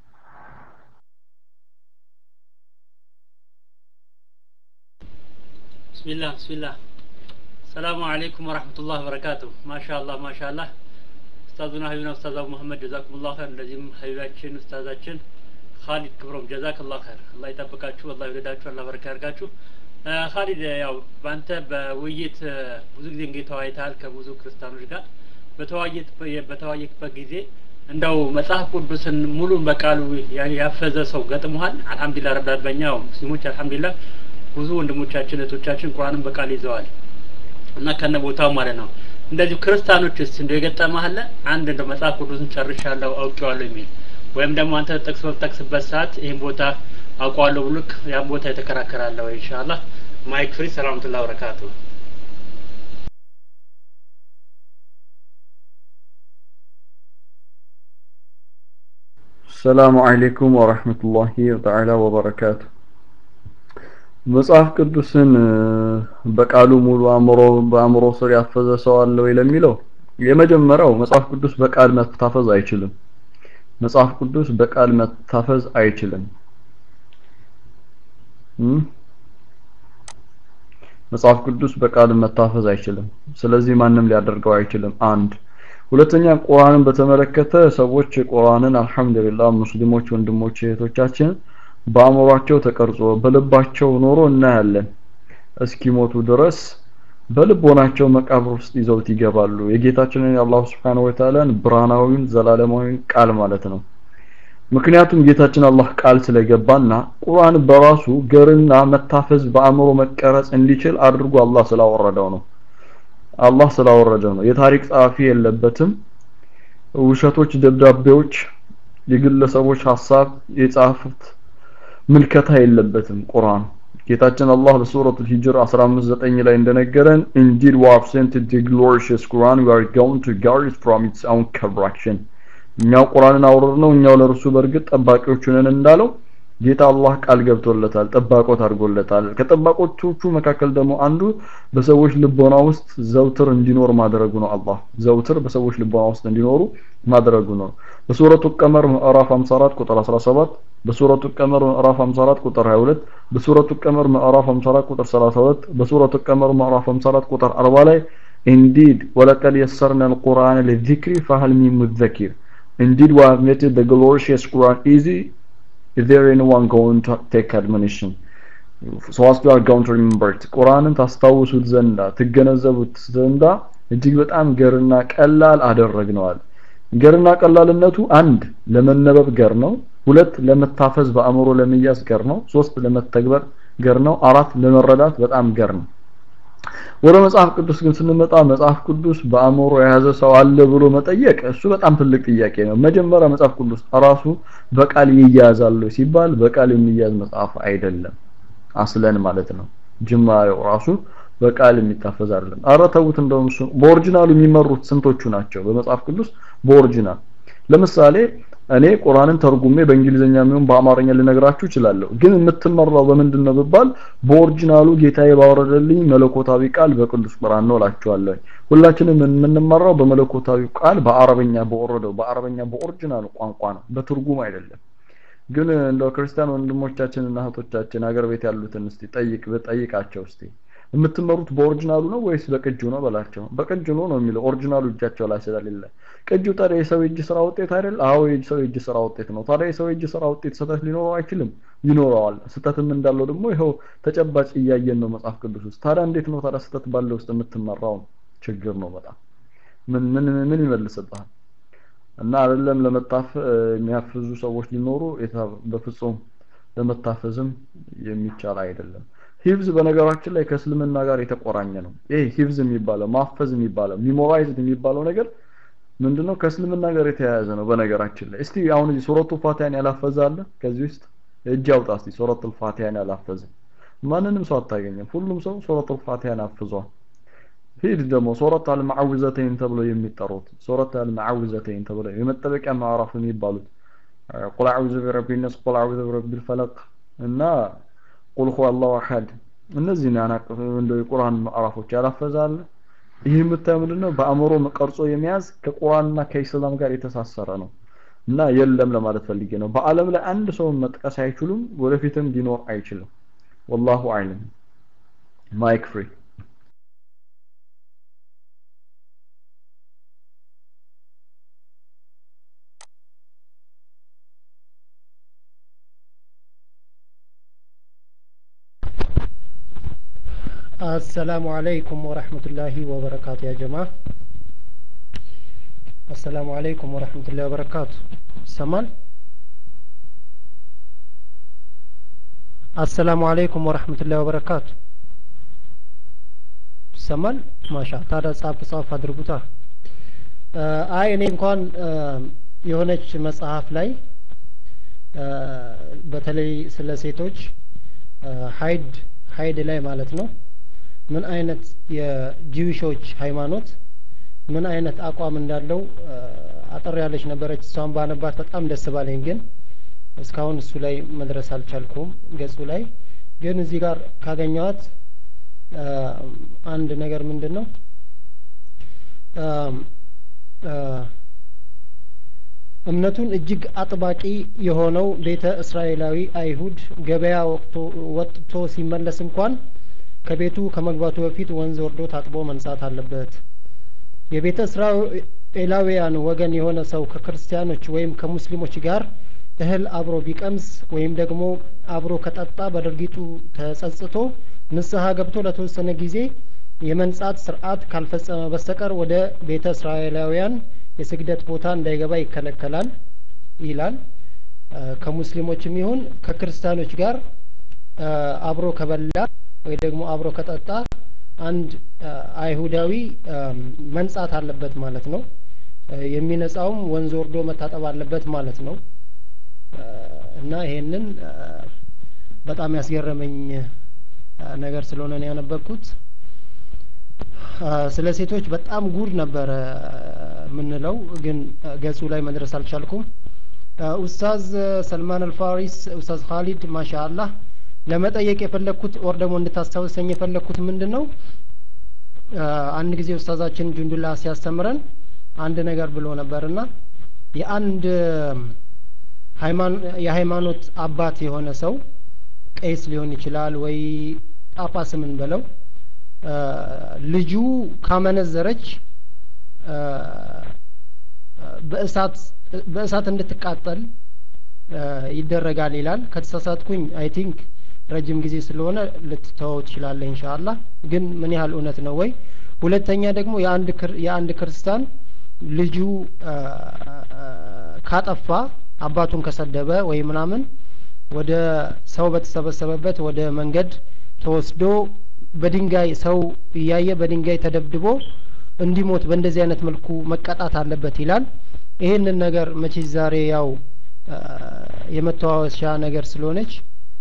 ብስሚላህ ብስሚላህ ሰላሙ አለይኩም ወራህመቱላህ ወበረካቱ ማሻአላህ ማሻአላህ ኡስታዙና ሀቢብና ኡስታዝ አቡ መሐመድ ጀዛኩሙላህ ኸይር እንደዚህም ሀቢባችን ኡስታዛችን ካሊድ ክብሮም ጀዛከላህ ኸይር አላህ ይጠብቃችሁ አላህ ይወደዳችሁ አላህ በረካ ያርጋችሁ ካሊድ ያው በአንተ በውይይት ብዙ ጊዜ እንግዲህ ተወያይተሃል ከብዙ ክርስቲያኖች ጋር በተወያየት በተወያየበት ጊዜ እንደው መጽሐፍ ቅዱስን ሙሉ በቃሉ ያፈዘ ሰው ገጥሞሃል አልহামዱሊላህ ረብል በእኛው ሙስሊሞች አልহামዱሊላህ ብዙ ወንድሞቻችን እህቶቻችን ቁርአንን በቃል ይዘዋል እና ከነ ቦታው ማለት ነው እንደዚሁ ክርስቲያኖችስ እንደው የገጠመህ አለ አንድ እንደው መጽሐፍ ቅዱስን ጨርሻለሁ አውቄዋለሁ የሚል ወይም ደግሞ አንተ ጠቅስ በጠቅስበት ሰዓት ይህን ቦታ አውቀዋለሁ ብሎክ ያን ቦታ የተከራከራለሁ ኢንሻአላህ ማይክ ፍሪ ሰላምቱላ በረካቱ ሰላሙ አለይኩም ወረህመቱላሂ ተዓላ ወበረካቱ። መጽሐፍ ቅዱስን በቃሉ ሙሉ አእምሮ በአእምሮ ስር ያፈዘ ሰው አለ ወይ ለሚለው የመጀመሪያው መጽሐፍ ቅዱስ በቃል መታፈዝ አይችልም። መጽሐፍ ቅዱስ በቃል መታፈዝ አይችልም። መጽሐፍ ቅዱስ በቃል መታፈዝ አይችልም። ስለዚህ ማንም ሊያደርገው አይችልም። አንድ ሁለተኛ ቁርአንን በተመለከተ ሰዎች ቁርአንን አልহামዱሊላህ ሙስሊሞች ወንድሞች እህቶቻችን በአእምሯቸው ተቀርጾ በልባቸው ኖሮ እናያለን እስኪሞቱ ድረስ በልቦናቸው መቃብር ውስጥ ይዘውት ይገባሉ የጌታችንን የአላህ Subhanahu Wa Ta'ala ብርሃናዊን ዘላለማዊን ቃል ማለት ነው ምክንያቱም ጌታችን አላህ ቃል ስለገባና ቁርአን በራሱ ገርና መታፈዝ በአእምሮ መቀረጽ እንዲችል አድርጎ አላህ ስላወረደው ነው አላህ ስላወረደው ነው የታሪክ ጸሐፊ የለበትም ውሸቶች ደብዳቤዎች የግለሰቦች ሐሳብ የጻፉት ምልከታ የለበትም ቁርአን ጌታችን አላህ በሱረቱል ሂጅር 159 ላይ እንደነገረን indeed we have sent the glorious Quran we are going to guard it from its own corruption እኛው ቁርአንን አውረድ ነው እኛው ለእርሱ በእርግጥ ጠባቂዎች ነን እንዳለው ጌታ አላህ ቃል ገብቶለታል ጠባቆት አድርጎለታል ከጠባቆቹ መካከል ደግሞ አንዱ በሰዎች ልቦና ውስጥ ዘውትር እንዲኖር ማድረጉ ነው አላህ ዘውትር በሰዎች ልቦና ውስጥ እንዲኖሩ ማድረጉ ነው በሱረቱ ቀመር ምዕራፍ 54 ቁጥር 17 በሱረቱ ቀመር ምዕራፍ 54 ቁጥር 22 በሱረቱ ቀመር ምዕራፍ 54 ቁጥር 32 በሱረቱ ቀመር ምዕራፍ 54 ቁጥር 40 ላይ indeed ወለቀድ የሰርና القرآن للذكر فهل من مذكر indeed we have made the glorious Quran easy is there anyone going to take admonition so as you are going to remember it ቁርአንን ታስታውሱት ዘንዳ ትገነዘቡት ዘንዳ እጅግ በጣም ገርና ቀላል አደረግነዋል ገርና ቀላልነቱ አንድ ለመነበብ ገር ነው ሁለት ለመታፈዝ በአእምሮ ለመያዝ ገር ነው ሶስት ለመተግበር ገር ነው አራት ለመረዳት በጣም ገር ነው ወደ መጽሐፍ ቅዱስ ግን ስንመጣ መጽሐፍ ቅዱስ በአእምሮ የያዘ ሰው አለ ብሎ መጠየቅ እሱ በጣም ትልቅ ጥያቄ ነው መጀመሪያ መጽሐፍ ቅዱስ ራሱ በቃል ይያዛል ሲባል በቃል የሚያዝ መጽሐፍ አይደለም አስለን ማለት ነው ጅማሬው ራሱ በቃል የሚታፈዝ አይደለም አረ ተውት እንደውም እሱ በኦሪጂናሉ የሚመሩት ስንቶቹ ናቸው በመጽሐፍ ቅዱስ በኦሪጂናል ለምሳሌ እኔ ቁርአንን ተርጉሜ በእንግሊዘኛ የሚሆን በአማርኛ ልነግራችሁ እችላለሁ ግን የምትመራው በምንድን ነው ብባል በኦሪጂናሉ ጌታዬ ባወረደልኝ መለኮታዊ ቃል በቅዱስ ቁርአን ነው እላችኋለሁ ሁላችንም የምንመራው በመለኮታዊ ቃል በአረበኛ በወረደው በአረበኛ በኦሪጂናሉ ቋንቋ ነው በትርጉም አይደለም ግን እንደው ክርስቲያን ወንድሞቻችንና እህቶቻችን ሀገር ቤት ያሉትን እስቲ ጠይቅ በጠይቃቸው እስቲ የምትመሩት በኦሪጂናሉ ነው ወይስ በቅጁ ነው በላቸው በቅጁ ነው ነው የሚለው ኦሪጂናሉ እጃቸው ላይ ስለሌለ ቅጁ ታዲያ የሰው እጅ ስራ ውጤት አይደል አዎ የሰው እጅ ስራ ውጤት ነው ታዲያ የሰው እጅ ስራ ውጤት ስህተት ሊኖረው አይችልም ይኖረዋል ስህተትም እንዳለው ደግሞ ይኸው ተጨባጭ እያየን ነው መጽሐፍ ቅዱስ ውስጥ ታዲያ እንዴት ነው ታዲያ ስህተት ባለው ውስጥ የምትመራው ችግር ነው በጣም ምን ምን ምን ይመልስብሃል እና አይደለም ለመጣፍ የሚያፍዙ ሰዎች ሊኖሩ በፍጹም ለመታፈዝም የሚቻል አይደለም ሂፍዝ በነገራችን ላይ ከእስልምና ጋር የተቆራኘ ነው ይሄ ሂፍዝ የሚባለው ማፈዝ የሚባለው ሚሞራይዝድ የሚባለው ነገር ምንድነው ከእስልምና ጋር የተያያዘ ነው በነገራችን ላይ እስቲ አሁን እዚህ ሱረቱ ፋቲሃን ያላፈዘ አለ ከዚህ ውስጥ እጅ አውጣ እስቲ ሱረቱ ፋቲሃን ያላፈዘ ማንንም ሰው አታገኘም ሁሉም ሰው ሱረቱ ፋቲሃን አፍዟል ሂድ ደግሞ ሱረት አልማዕውዘተይን ተብሎ የሚጠሩት ሱረት አልማዕውዘተይን ተብሎ የመጠበቂያ ማዕራፍ የሚባሉት ቁል አዑዙ ቢረቢ ነስ ቁል አዑዙ ቢረቢ ልፈለቅ እና ቁል ሁወ አላሁ አሐድ እነዚህ ያናቀፉ እንደ የቁርአን ምዕራፎች ያላፈዛል ይህ የምታየው ምንድነው በአእምሮ ቀርጾ የሚያዝ ከቁርአንና ከኢስላም ጋር የተሳሰረ ነው እና የለም ለማለት ፈልጌ ነው በአለም ላይ አንድ ሰው መጥቀስ አይችሉም ወደፊትም ሊኖር አይችልም ወላሁ አዕለም ማይክ ፍሪ السلام عليكم ورحمة الله وبركاته يا جماعة السلام عليكم ورحمة الله وبركاته سمان السلام عليكم ورحمة الله وبركاته سمان ما شاء الله ጻፍ ጻፍ አድርጉታ አይ እኔ እንኳን የሆነች መጽሐፍ ላይ በተለይ ስለ ሴቶች ሀይድ ሀይድ ላይ ማለት ነው ምን አይነት የጂዊሾች ሃይማኖት ምን አይነት አቋም እንዳለው አጠር ያለች ነበረች እሷን ባነባት በጣም ደስ ባለኝ ግን እስካሁን እሱ ላይ መድረስ አልቻልኩም ገጹ ላይ ግን እዚህ ጋር ካገኘዋት አንድ ነገር ምንድን ነው እምነቱን እጅግ አጥባቂ የሆነው ቤተ እስራኤላዊ አይሁድ ገበያ ወጥቶ ሲመለስ እንኳን ከቤቱ ከመግባቱ በፊት ወንዝ ወርዶ ታጥቦ መንጻት አለበት የቤተ እስራኤላውያን ወገን የሆነ ሰው ከክርስቲያኖች ወይም ከሙስሊሞች ጋር እህል አብሮ ቢቀምስ ወይም ደግሞ አብሮ ከጠጣ በድርጊቱ ተጸጽቶ ንስሐ ገብቶ ለተወሰነ ጊዜ የመንጻት ስርዓት ካልፈጸመ በስተቀር ወደ ቤተ እስራኤላውያን የስግደት ቦታ እንዳይገባ ይከለከላል ይላል ከሙስሊሞችም ይሁን ከክርስቲያኖች ጋር አብሮ ከበላ ወይ ደግሞ አብሮ ከጠጣ አንድ አይሁዳዊ መንጻት አለበት ማለት ነው የሚነጻውም ወንዝ ወርዶ መታጠብ አለበት ማለት ነው እና ይሄንን በጣም ያስገረመኝ ነገር ስለሆነ ነው ያነበብኩት ስለ ሴቶች በጣም ጉድ ነበረ የምንለው ግን ገጹ ላይ መድረስ አልቻልኩም ኡስታዝ ሰልማን አልፋሪስ ኡስታዝ ካሊድ ማሻ አላህ ለመጠየቅ የፈለግኩት ወር ደግሞ እንድታስታውሰኝ የፈለግኩት ምንድን ነው አንድ ጊዜ ኡስታዛችን ጁንዱላ ሲያስተምረን አንድ ነገር ብሎ ነበርና የአንድ የሃይማኖት አባት የሆነ ሰው ቄስ ሊሆን ይችላል ወይ ጳጳስምን በለው ልጁ ካመነዘረች በእሳት በእሳት እንድትቃጠል ይደረጋል ይላል ከተሳሳትኩኝ አይ ቲንክ ረጅም ጊዜ ስለሆነ ልትተወው ትችላለህ ኢንሻአላህ ግን ምን ያህል እውነት ነው ወይ ሁለተኛ ደግሞ የአንድ የአንድ ክርስቲያን ልጁ ካጠፋ አባቱን ከሰደበ ወይ ምናምን ወደ ሰው በተሰበሰበበት ወደ መንገድ ተወስዶ በድንጋይ ሰው እያየ በድንጋይ ተደብድቦ እንዲሞት በእንደዚህ አይነት መልኩ መቀጣት አለበት ይላል ይህንን ነገር መቼ ዛሬ ያው የመተዋወሻ ነገር ስለሆነች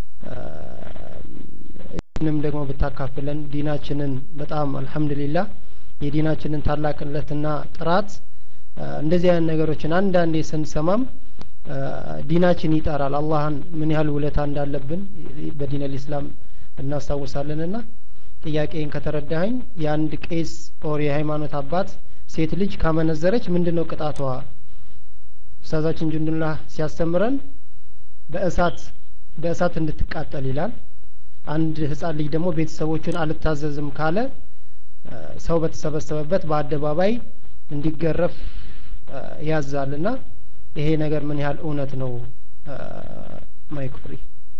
ይህንም ደግሞ ብታካፍለን ዲናችንን በጣም አልሐምዱሊላህ የዲናችንን ታላቅነትና ጥራት እንደዚህ አይነት ነገሮችን አንዳንዴ ስንሰማም ዲናችን ይጠራል አላህን ምን ያህል ውለታ እንዳለብን በዲን ልእስላም እናስታውሳለንና ጥያቄን ከተረዳኸኝ የአንድ ቄስ ኦር የሃይማኖት አባት ሴት ልጅ ካመነዘረች ምንድን ነው ቅጣቷ ኡስታዛችን ጁንዱላህ ሲያስተምረን በእሳት በእሳት እንድትቃጠል ይላል አንድ ህጻን ልጅ ደግሞ ቤተሰቦቹን አልታዘዝም ካለ ሰው በተሰበሰበበት በአደባባይ እንዲገረፍ ያዛልና ይሄ ነገር ምን ያህል እውነት ነው ማይክ ፍሪ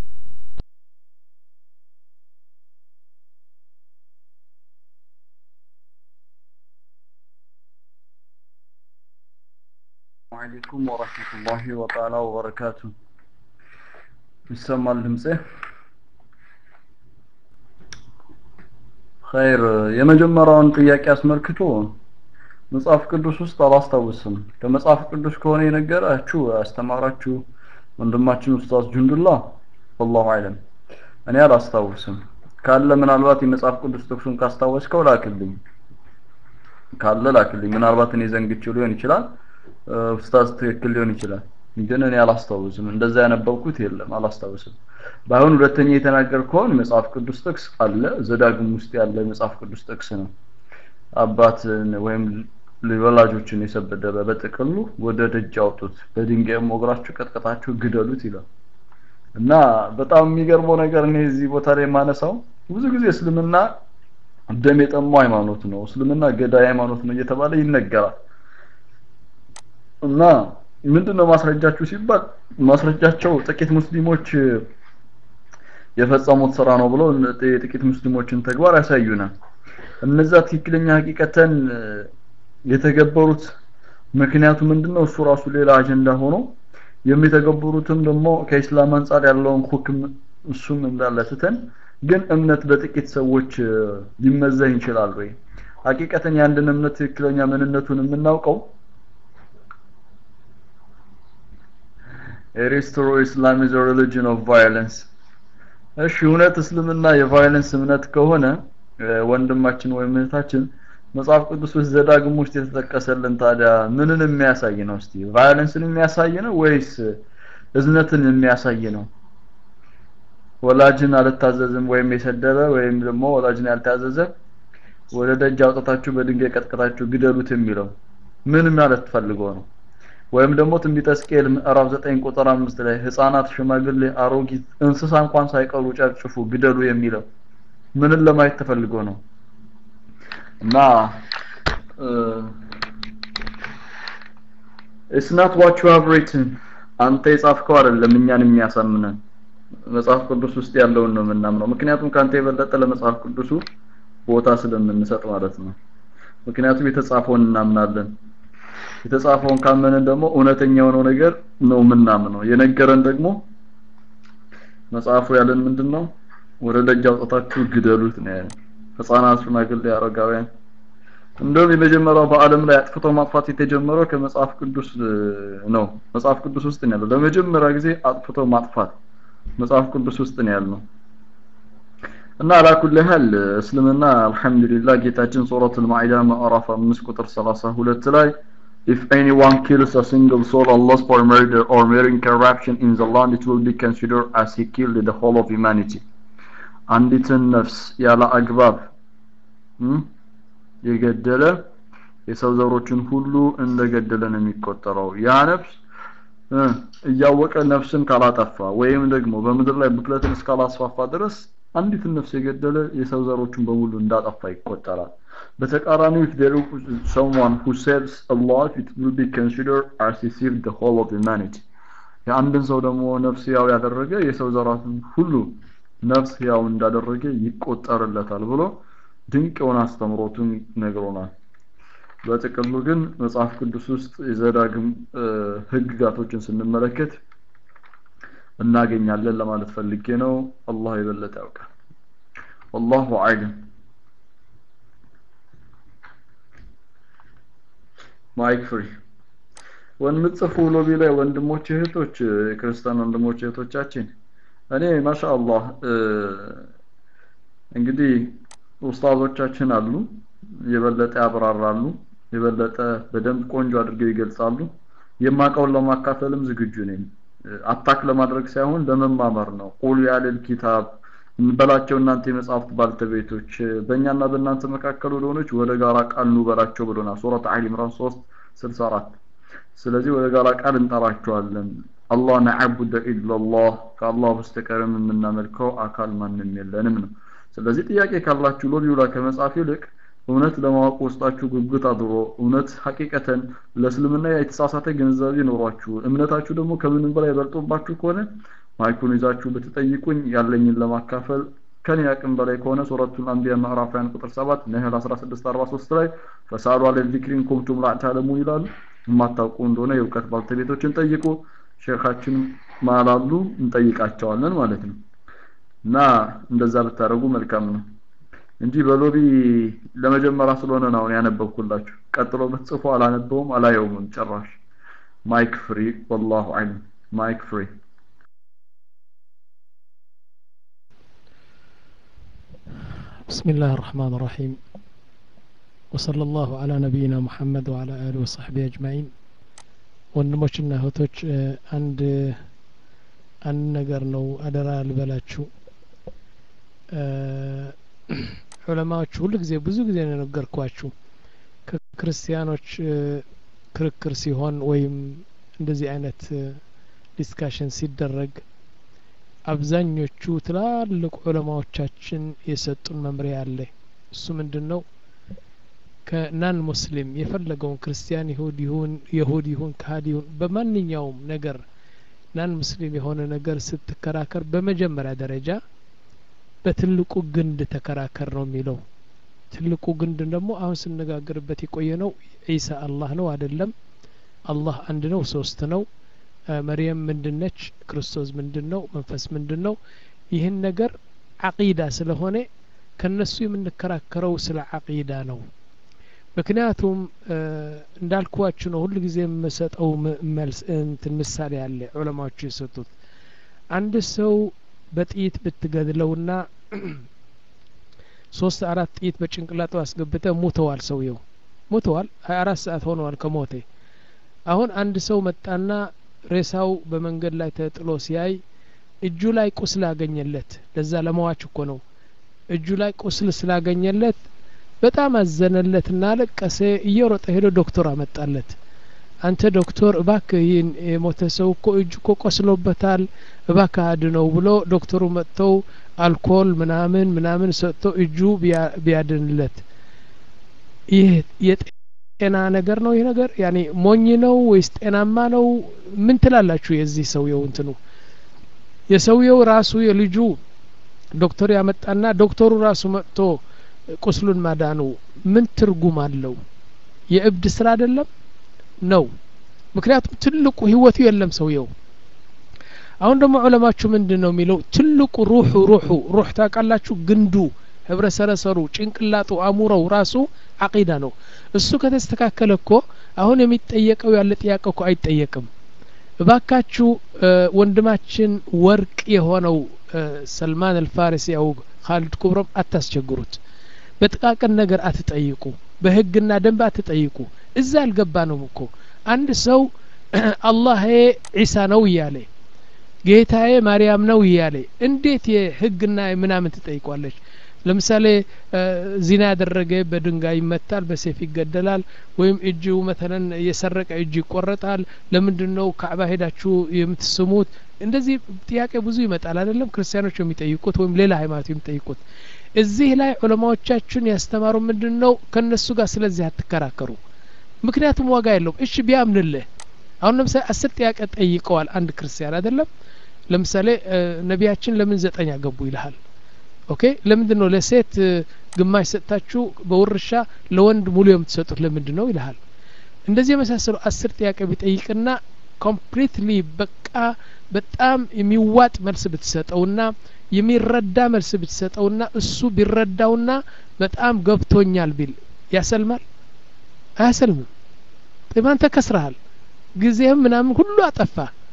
አለይኩም ወራህመቱላሂ ወተዓላ ወበረካቱ ይሰማል ድምጼ ኸይር የመጀመሪያውን ጥያቄ አስመልክቶ መጽሐፍ ቅዱስ ውስጥ አላስታውስም ከመጽሐፍ ቅዱስ ከሆነ የነገራችሁ ያስተማራችሁ ወንድማችን ኡስታዝ ጁንዱላ ወላሁ አለም እኔ አላስታውስም ካለ ምናልባት የመጽሐፍ ቅዱስ ጥቅሱን ካስታወስከው ላክልኝ ካለ ላክልኝ ምናልባት እኔ ዘንግቼው ሊሆን ይችላል ኡስታዝ ትክክል ሊሆን ይችላል ግን እኔ አላስታውስም እንደዛ ያነበብኩት የለም አላስታውስም ባይሆን ሁለተኛ የተናገርከውን መጽሐፍ ቅዱስ ጥቅስ አለ ዘዳግም ውስጥ ያለ መጽሐፍ ቅዱስ ጥቅስ ነው አባትን ወይም ወላጆችን የሰበደበ በጥቅሉ ወደ ደጅ አውጡት በድንጋይ ሞግራችሁ ቀጥቀጣችሁ ግደሉት ይላል እና በጣም የሚገርመው ነገር እኔ እዚህ ቦታ ላይ የማነሳው ብዙ ጊዜ እስልምና ደም የጠማው ሃይማኖት ነው እስልምና ገዳይ ሃይማኖት ነው እየተባለ ይነገራል እና ምንድነው ማስረጃችሁ ሲባል ማስረጃቸው ጥቂት ሙስሊሞች የፈጸሙት ስራ ነው ብለው የጥቂት ሙስሊሞችን ተግባር ያሳዩናል እነዛ ትክክለኛ ሀቂቀተን የተገበሩት ምክንያቱ ምንድነው እሱ ራሱ ሌላ አጀንዳ ሆኖ የሚተገበሩትም ደግሞ ከኢስላም አንጻር ያለውን ሁክም እሱም እንዳለ ትተን ግን እምነት በጥቂት ሰዎች ሊመዘን ይችላል ወይ ሀቂቀተን የአንድን እምነት ትክክለኛ ምንነቱን የምናውቀው ኤሪስትሮ ኢስላም ኢዝ ሪሊጅን ኦፍ ቫዮለንስ እሺ እውነት እስልምና የቫዮለንስ እምነት ከሆነ ወንድማችን ወይም እህታችን መጽሐፍ ቅዱስ ውስጥ ዘዳግም ውስጥ የተጠቀሰልን ታዲያ ምንን የሚያሳይ ነው እስቲ ቫዮለንስን የሚያሳይ ነው ወይስ እዝነትን የሚያሳይ ነው ወላጅን አልታዘዝም ወይም የሰደበ ወይም ደግሞ ወላጅን ያልታዘዘ ወደ ደጅ አውጥታችሁ በድንጋይ ቀጥቅጣችሁ ግደሉት የሚለው ምን ማለት ፈልጎ ነው ወይም ደግሞ ትንቢተ ሕዝቅኤል ምዕራፍ 9 ቁጥር 5 ላይ ህፃናት፣ ሽማግሌ፣ አሮጊት እንስሳ እንኳን ሳይቀሩ ጨፍጭፉ፣ ግደሉ የሚለው ምንን ለማየት ተፈልጎ ነው? እና it's not what you have written አንተ የጻፍከው አይደለም እኛን የሚያሳምነን መጽሐፍ ቅዱስ ውስጥ ያለውን ነው የምናምነው። ምክንያቱም ካንተ የበለጠ ለመጽሐፍ ቅዱሱ ቦታ ስለምንሰጥ ማለት ነው። ምክንያቱም የተጻፈውን እናምናለን። የተጻፈውን ካመንን ደግሞ እውነተኛ የሆነው ነገር ነው የምናምነው። የነገረን ደግሞ መጽሐፉ ያለን ምንድን ነው? ወደ ደጅ አውጥታችሁ ግደሉት ነው ያለን። ህፃናት፣ ሽማግሌ፣ አረጋውያን እንደውም የመጀመሪያው በአለም ላይ አጥፍቶ ማጥፋት የተጀመረው ከመጽሐፍ ቅዱስ ነው። መጽሐፍ ቅዱስ ውስጥ ነው ያለው። ለመጀመሪያ ጊዜ አጥፍቶ ማጥፋት መጽሐፍ ቅዱስ ውስጥ ነው ያለው። እና አላኩል ያህል እስልምና አልহামዱሊላህ ጌታችን ሱረቱል ማኢዳ ምዕራፍ 5 ቁጥር 32 ላይ if anyone kills a single soul unless for murder or mere corruption in the land it will be considered as he killed the whole of humanity አንዲትን ነፍስ ያለ አግባብ የገደለ የሰው ዘሮችን ሁሉ እንደገደለ ነው የሚቆጠረው ያ ነፍስ እያወቀ ነፍስን ካላጠፋ ወይም ደግሞ በምድር ላይ ብክለትን እስካላስፋፋ ድረስ አንዲትን ነፍስ የገደለ የሰው ዘሮችን በሙሉ እንዳጠፋ ይቆጠራል። በተቃራኒው if there is someone who saves a life it will be considered as he saved the whole of humanity የአንድን ሰው ደግሞ ነፍስ ያው ያደረገ የሰው ዘራትን ሁሉ ነፍስ ያው እንዳደረገ ይቆጠርለታል ብሎ ድንቅ የሆነ አስተምሮቱን ነግሮናል። በጥቅሉ ግን መጽሐፍ ቅዱስ ውስጥ የዘዳግም ህግጋቶችን ስንመለከት እናገኛለን ለማለት ፈልጌ ነው። አላህ የበለጠ ያውቃል። ወላሁ አዕለም። ማይክ ፍሪ ወንምጽፉ ሎቢ ላይ ወንድሞች እህቶች፣ ክርስቲያን ወንድሞች እህቶቻችን እኔ ማሻአላህ እንግዲህ ኡስታዞቻችን አሉ የበለጠ ያብራራሉ የበለጠ በደንብ ቆንጆ አድርገው ይገልጻሉ የማቀውን ለማካፈልም ዝግጁ ነኝ አታክ ለማድረግ ሳይሆን ለመማመር ነው ቁል ያለል ኪታብ እንበላቸው እናንተ የመጽሐፍት ባልተቤቶች በእኛና በእናንተ መካከል ወደሆነች ወደ ጋራ ቃል ኑ በላቸው ብሎናል ሱረት አሊ ኢምራን 3 64 ስለዚህ ወደ ጋራ ቃል እንጠራቸዋለን አላህ ነዕቡደ ኢላላህ ከአላህ በስተቀርም የምናመልከው አካል ማንም የለንም ነው ስለዚህ ጥያቄ ካላችሁ ሎቢው ላይ ከመጻፍ ይልቅ እውነት ለማወቅ ውስጣችሁ ጉጉት አድሮ እውነት ሐቂቀተን ለእስልምና የተሳሳተ ግንዛቤ ኖሯችሁ እምነታችሁ ደግሞ ከምንም በላይ በልጦባችሁ ከሆነ ማይኩን ይዛችሁ ብትጠይቁኝ ያለኝን ለማካፈል ከኔ አቅም በላይ ከሆነ ሱረቱል አንቢያ ምዕራፍ 1 ቁጥር 7 ነህል 16 43 ላይ ፈሳሉ አለ ዚክሪን ኩንቱም ላ ተዕለሙ ይላሉ የማታውቁ እንደሆነ የእውቀት ባልተቤቶችን ጠይቁ ሼኻችን ማላሉ እንጠይቃቸዋለን ማለት ነው እና እንደዛ ብታደርጉ መልካም ነው እንጂ በሎቢ ለመጀመሪያ ስለሆነ ነው ያነበብኩላችሁ ቀጥሎ ብትጽፉ አላነበውም አላየውም ጭራሽ ማይክ ፍሪ ወላሁ አለም ማይክ ፍሪ بسم الله الرحمن الرحيم وصلى الله على نبينا محمد وعلى آله وصحبه أجمعين ወንድሞችና እህቶች አንድ አንድ ነገር ነው አደራ ልበላችሁ ዑለማዎች ሁሉ ጊዜ ብዙ ጊዜ ነው የነገርኳችሁ ከክርስቲያኖች ክርክር ሲሆን ወይም እንደዚህ አይነት ዲስካሽን ሲደረግ አብዛኞቹ ትላልቅ ዑለማዎቻችን የሰጡን መምሪያ አለ እሱ ምንድን ነው ከናን ሙስሊም የፈለገውን ክርስቲያን ይሁድ ይሁን የሁድ ይሁን ካህድ ይሁን በማንኛውም ነገር ናን ሙስሊም የሆነ ነገር ስትከራከር በመጀመሪያ ደረጃ በትልቁ ግንድ ተከራከር ነው የሚለው ትልቁ ግንድ ደግሞ አሁን ስነጋገርበት የቆየ ነው ዒሳ አላህ ነው አይደለም አላህ አንድ ነው ሶስት ነው መርየም ምንድነች ክርስቶስ ምንድን ነው መንፈስ ምንድን ነው ይህን ነገር አቂዳ ስለሆነ ከነሱ የምንከራከረው ስለ አቂዳ ነው ምክንያቱም እንዳልኳችሁ ነው ሁሉ ጊዜ የምሰጠው መልስ እንትን ምሳሌ አለ ዑለማዎቹ የሰጡት አንድ ሰው በጥይት ብትገድለውና ሶስት አራት ጥይት በጭንቅላቱ አስገብተ ሙተዋል ሰውየው ሙተዋል ሀያ አራት ሰዓት ሆነዋል ከሞቴ አሁን አንድ ሰው መጣና ሬሳው በመንገድ ላይ ተጥሎ ሲያይ እጁ ላይ ቁስል አገኘለት ለዛ ለመዋች እኮ ነው እጁ ላይ ቁስል ስላገኘለት በጣም አዘነለትና አለቀሰ እየሮጠ ሄዶ ዶክተር አመጣለት አንተ ዶክተር እባክህ ይህን የሞተ ሰው እኮ እጁ እኮ ቆስሎበታል እባክህ አድነው ብሎ ዶክተሩ መጥተው አልኮል ምናምን ምናምን ሰጥቶ እጁ ቢያድንለት ይህ የጤና ነገር ነው ይህ ነገር ያኔ ሞኝ ነው ወይስ ጤናማ ነው ምን ትላላችሁ የዚህ ሰውየው እንትኑ የሰውየው ራሱ የልጁ ዶክተር ያመጣና ዶክተሩ ራሱ መጥቶ ቁስሉን ማዳኑ ምን ትርጉም አለው የእብድ ስራ አይደለም ነው ምክንያቱም ትልቁ ህይወቱ የለም ሰውየው አሁን ደግሞ ዑለማችሁ ምንድን ነው የሚለው ትልቁ ሩሑ ሩሑ ሩሕ ታውቃላችሁ ግንዱ ህብረሰረሰሩ ጭንቅላጡ አሙረው ራሱ አቂዳ ነው እሱ ከተስተካከለ እኮ አሁን የሚጠየቀው ያለ ጥያቄ እኮ አይጠየቅም እባካችሁ ወንድማችን ወርቅ የሆነው ሰልማን አልፋሪሲ ያው ካሊድ ኩብሮም አታስቸግሩት በጥቃቅን ነገር አትጠይቁ በህግና ደንብ አትጠይቁ እዛ አልገባንም እኮ አንድ ሰው አላህ ዒሳ ነው እያለ ጌታዬ ማርያም ነው እያለ እንዴት የህግና ምናምን ትጠይቋለች ለምሳሌ ዚና ያደረገ በድንጋይ ይመታል በሴፍ ይገደላል ወይም እጁ መተለን የሰረቀ እጁ ይቆረጣል ለምንድን ነው ካዕባ ሄዳችሁ የምትስሙት እንደዚህ ጥያቄ ብዙ ይመጣል አይደለም ክርስቲያኖች የሚጠይቁት ወይም ሌላ ሃይማኖት የሚጠይቁት እዚህ ላይ ዑለማዎቻችን ያስተማሩ ምንድን ነው ከእነሱ ጋር ስለዚህ አትከራከሩ ምክንያቱም ዋጋ የለውም እሺ ቢያምንልህ አሁን ለምሳሌ አስር ጥያቄ ጠይቀዋል አንድ ክርስቲያን አይደለም ለምሳሌ ነቢያችን ለምን ዘጠኝ አገቡ ይልሃል ኦኬ ለምንድን ነው ለሴት ግማሽ ሰጥታችሁ በውርሻ ለወንድ ሙሉ የምትሰጡት ለምንድን ነው ይልሃል እንደዚህ የመሳሰሉ አስር ጥያቄ ቢጠይቅና ኮምፕሊትሊ በቃ በጣም የሚዋጥ መልስ ብትሰጠውና የሚረዳ መልስ ብትሰጠውና እሱ ቢረዳውና በጣም ገብቶኛል ቢል ያሰልማል አያሰልምም ጤማን ተከስረሃል ጊዜህም ምናምን ሁሉ አጠፋ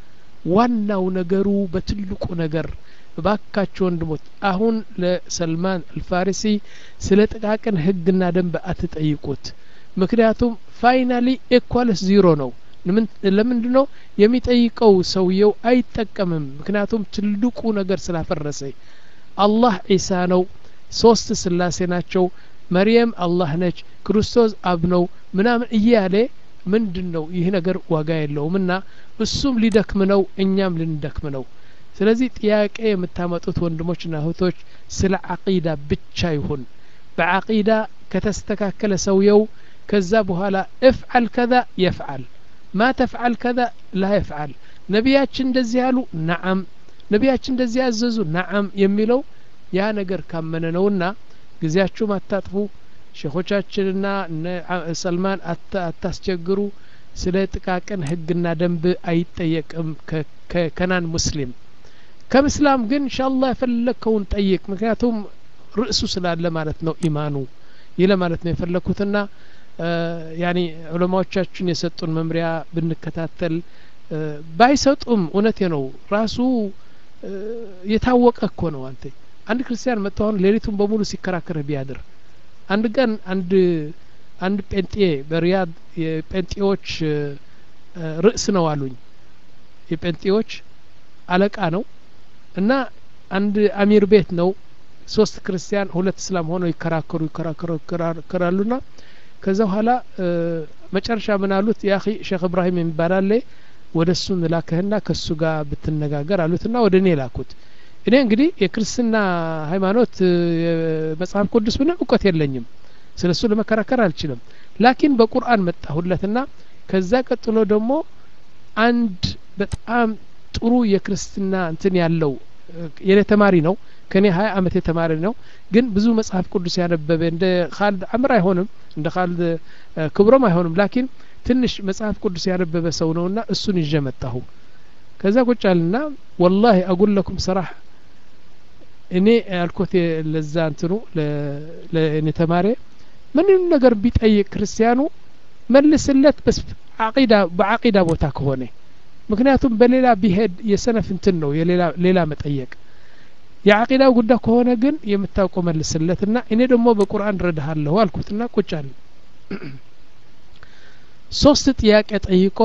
ዋናው ነገሩ በትልቁ ነገር እባካችሁ ወንድሞች አሁን ለሰልማን አልፋሪሲ ስለ ጥቃቅን ህግና ደንብ አትጠይቁት ምክንያቱም ፋይናሊ ኤኳልስ ዚሮ ነው ለምንድ ነው የሚጠይቀው ሰውየው አይጠቀምም ምክንያቱም ትልቁ ነገር ስላፈረሰ አላህ ዒሳ ነው ሶስት ስላሴ ናቸው መርየም አላህ ነች ክርስቶስ አብ ነው ምናምን እያለ ምንድን ነው ይህ ነገር ዋጋ የለውም እና እሱም ሊደክም ነው እኛም ልንደክም ነው ስለዚህ ጥያቄ የምታመጡት ወንድሞችና እህቶች ስለ አቂዳ ብቻ ይሁን በአቂዳ ከተስተካከለ ሰውየው ከዛ በኋላ እፍዓል ከዛ የፍዓል ማ ተፍዓል ከዛ ላ የፍዓል ነቢያችን እንደዚህ ያሉ ነዓም ነቢያችን እንደዚህ ያዘዙ ነዓም የሚለው ያ ነገር ካመነ ነውና ጊዜያችሁም አታጥፉ ሼኾቻችንና ሰልማን አታስቸግሩ ስለ ጥቃቅን ህግና ደንብ አይጠየቅም ከከናን ሙስሊም ከምስላም ግን እንሻላ የፈለግከውን ጠይቅ ምክንያቱም ርእሱ ስላለ ማለት ነው ኢማኑ ይህ ለማለት ነው የፈለግኩትና ያኒ ዑለማዎቻችን የሰጡን መምሪያ ብንከታተል ባይሰጡም እውነቴ ነው ራሱ የታወቀ እኮ ነው አንተ አንድ ክርስቲያን መጥቶ አሁን ሌሊቱን በሙሉ ሲከራከርህ ቢያድር አንድ ቀን አንድ አንድ ጴንጤ በሪያድ የጴንጤዎች ርዕስ ነው አሉኝ የጴንጤዎች አለቃ ነው እና አንድ አሚር ቤት ነው ሶስት ክርስቲያን ሁለት እስላም ሆነው ይከራከሩ ይከራከሩ ይከራከራሉና ከዛ በኋላ መጨረሻ ምን አሉት ያ ሼክ እብራሂም የሚባል አለ ወደ እሱ ላከህና ከእሱ ጋር ብትነጋገር አሉትና ወደ እኔ ላኩት እኔ እንግዲህ የክርስትና ሃይማኖት መጽሐፍ ቅዱስ ምንም እውቀት የለኝም ስለ እሱ ለመከራከር አልችልም ላኪን በቁርአን መጣሁለትና ከዛ ቀጥሎ ደግሞ አንድ በጣም ጥሩ የክርስትና እንትን ያለው የኔ ተማሪ ነው ከኔ ሀያ አመት የተማሪ ነው ግን ብዙ መጽሐፍ ቅዱስ ያነበበ እንደ ካልድ አምር አይሆንም እንደ ካልድ ክብሮም አይሆንም ላኪን ትንሽ መጽሐፍ ቅዱስ ያነበበ ሰው ነውና እሱን ይዤ መጣሁ ከዛ ቁጫልና ወላሂ አጉለኩም ሰራህ እኔ ያልኮት ለዛ እንትኑ ለእኔ ተማሪ ምንም ነገር ቢጠይቅ ክርስቲያኑ መልስለት በስ አቂዳ በአቂዳ ቦታ ከሆነ ምክንያቱም በሌላ ቢሄድ የሰነፍ እንትን ነው የሌላ ሌላ መጠየቅ የአቂዳው ጉዳይ ከሆነ ግን የምታውቀው መልስለትና እኔ ደግሞ በቁርአን ረዳሃለሁ አልኩትና ቁጭ አለ ሶስት ጥያቄ ጠይቆ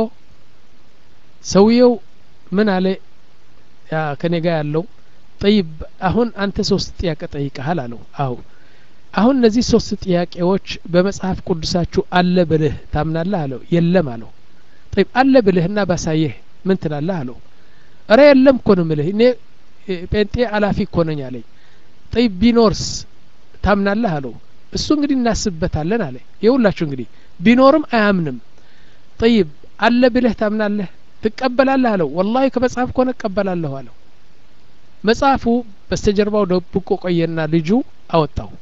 ሰውየው ምን አለ ያ ከኔ ጋር ያለው ጠይብ አሁን አንተ ሶስት ጥያቄ ጠይቀሃል አለው አው አሁን እነዚህ ሶስት ጥያቄዎች በመጽሐፍ ቅዱሳችሁ አለ ብልህ ታምናለህ አለው የለም አለው ጠይብ አለ ብልህና ባሳየህ ምን ትላለህ አለው እረ የለም እኮ ነው ምልህ እኔ ጴንጤ አላፊ እኮ ነኝ አለኝ ጠይብ ቢኖርስ ታምናለህ አለው እሱ እንግዲህ እናስብበታለን አለ የሁላችሁ እንግዲህ ቢኖርም አያምንም ጠይብ አለ ብለህ ታምናለህ ትቀበላለህ አለው ወላሂ ከመጽሐፍ ከሆነ እቀበላለሁ አለው መጽሐፉ በስተጀርባው ደብቆ ቆየና ልጁ አወጣው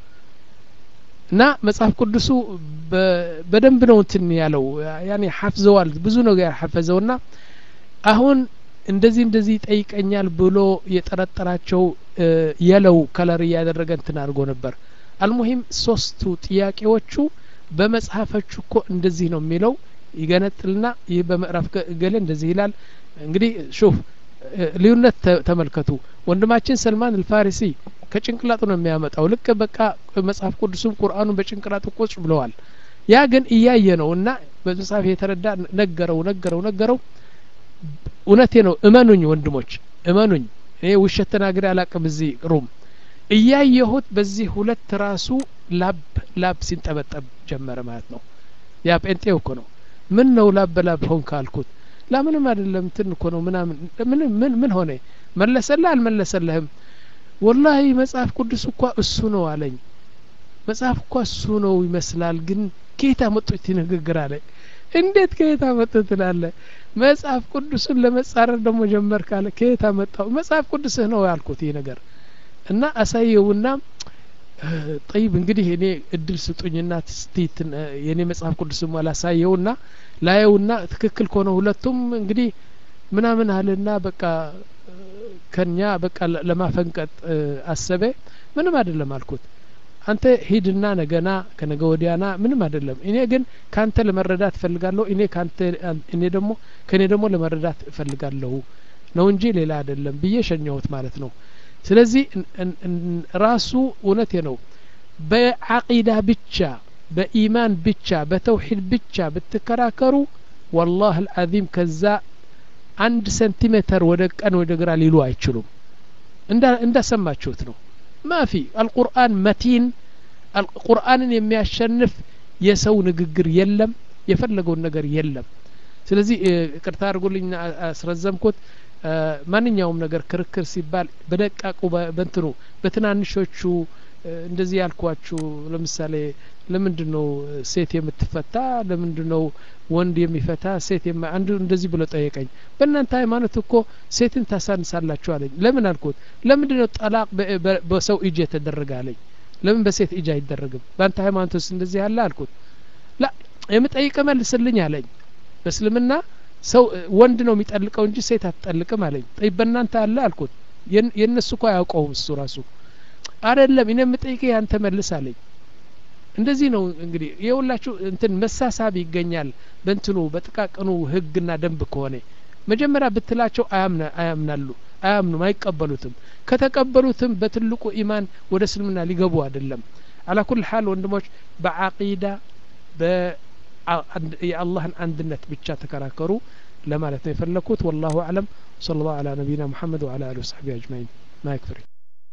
እና መጽሐፍ ቅዱሱ በደንብ ነው እንትን ያለው ያኔ ሐፍዘዋል ብዙ ነገር ሐፈዘውና አሁን እንደዚህ እንደዚህ ይጠይቀኛል ብሎ የጠረጠራቸው የለው ከለር እያደረገ እንትን አድርጎ ነበር አልሙሂም ሶስቱ ጥያቄዎቹ በመጽሐፎቹ እኮ እንደዚህ ነው የሚለው ይገነጥልና ይህ በምዕራፍ ገሌ እንደዚህ ይላል እንግዲህ ሹፍ ልዩነት ተመልከቱ ወንድማችን ሰልማን አልፋሪሲ ከጭንቅላጡ ነው የሚያመጣው ልክ በቃ መጽሐፍ ቅዱስም ቁርአኑን በጭንቅላቱ ቁጭ ብለዋል ያ ግን እያየ ነው እና በመጽሐፍ የተረዳ ነገረው ነገረው ነገረው እውነቴ ነው እመኑኝ ወንድሞች እመኑኝ እኔ ውሸት ተናግሬ አላቅም እዚህ ሩም እያየሁት በዚህ ሁለት ራሱ ላብ ላብ ሲንጠበጠብ ጀመረ ማለት ነው ያ ጴንጤው እኮ ነው ምን ነው ላብ በላብ ሆንክ አልኩት ላምንም አይደለም ትን እኮ ነው ምናምን ምን ምን ምን ሆነ መለሰልህ አልመለሰልህም ወላሂ መጽሐፍ ቅዱስ እኳ እሱ ነው አለኝ መጽሐፍ እኳ እሱ ነው ይመስላል ግን ከየት አመጡት ንግግር አለ እንዴት ከየት አመጡት ትላለ መጽሐፍ ቅዱስን ለመጻረር ደግሞ ጀመር ካለ ከየት አመጣው መጽሐፍ ቅዱስህ ነው ያልኩት ይህ ነገር እና አሳየውና ጠይብ እንግዲህ እኔ እድል ስጡኝና ስቲት የእኔ መጽሐፍ ቅዱስም አላሳየውና ላየውና ትክክል ከሆነ ሁለቱም እንግዲህ ምናምን አለና በቃ ከኛ በቃ ለማፈንቀጥ አሰበ ምንም አይደለም አልኩት አንተ ሂድና ነገና ከነገ ወዲያና ምንም አይደለም እኔ ግን ካንተ ለመረዳት እፈልጋለሁ እኔ ካንተ እኔ ደግሞ ከእኔ ደግሞ ለመረዳት እፈልጋለሁ ነው እንጂ ሌላ አይደለም ብዬ ሸኘሁት ማለት ነው ስለዚህ ራሱ እውነቴ ነው በዓቂዳ ብቻ በኢማን ብቻ በተውሂድ ብቻ ብትከራከሩ ወላህ አልዓዚም ከዛ አንድ ሴንቲሜትር ወደ ቀን ወደ ግራ ሊሉ አይችሉም እንዳሰማችሁት ነው ማፊ አልቁርአን መቲን ቁርአንን የሚያሸንፍ የሰው ንግግር የለም የፈለገውን ነገር የለም ስለዚህ ቅርታ አድርጉልኝ አስረዘምኩት ማንኛውም ነገር ክርክር ሲባል በደቃቁ በንትኑ በትናንሾቹ እንደዚህ ያልኳችሁ ለምሳሌ ለምንድን ነው ሴት የምትፈታ ለምንድን ነው ወንድ የሚፈታ ሴት አንዱ እንደዚህ ብሎ ጠየቀኝ በእናንተ ሃይማኖት እኮ ሴትን ታሳንሳላችሁ አለኝ ለምን አልኩት ለምንድን ነው ጠላቅ በሰው እጅ የተደረገ አለኝ ለምን በሴት እጅ አይደረግም በአንተ ሃይማኖት ውስጥ እንደዚህ ያለ አልኩት ላ የምጠይቀ መልስልኝ አለኝ በእስልምና ሰው ወንድ ነው የሚጠልቀው እንጂ ሴት አትጠልቅም አለኝ ጠይ በእናንተ አለ አልኩት የእነሱ እኮ አያውቀውም እሱ ራሱ አይደለም እኔ የምጠይቀ ያንተ መልስ አለኝ እንደዚህ ነው እንግዲህ የሁላችሁ እንትን መሳሳብ ይገኛል በእንትኑ በጥቃቅኑ ህግና ደንብ ከሆነ መጀመሪያ ብትላቸው አያምናሉ አያምኑም አይቀበሉትም ከተቀበሉትም በትልቁ ኢማን ወደ እስልምና ሊገቡ አይደለም አላኩል ሀል ወንድሞች በአቂዳ የአላህን አንድነት ብቻ ተከራከሩ ለማለት ነው የፈለግኩት ወላሁ አለም صلى الله على نبينا محمد وعلى اله وصحبه اجمعين ما يكفري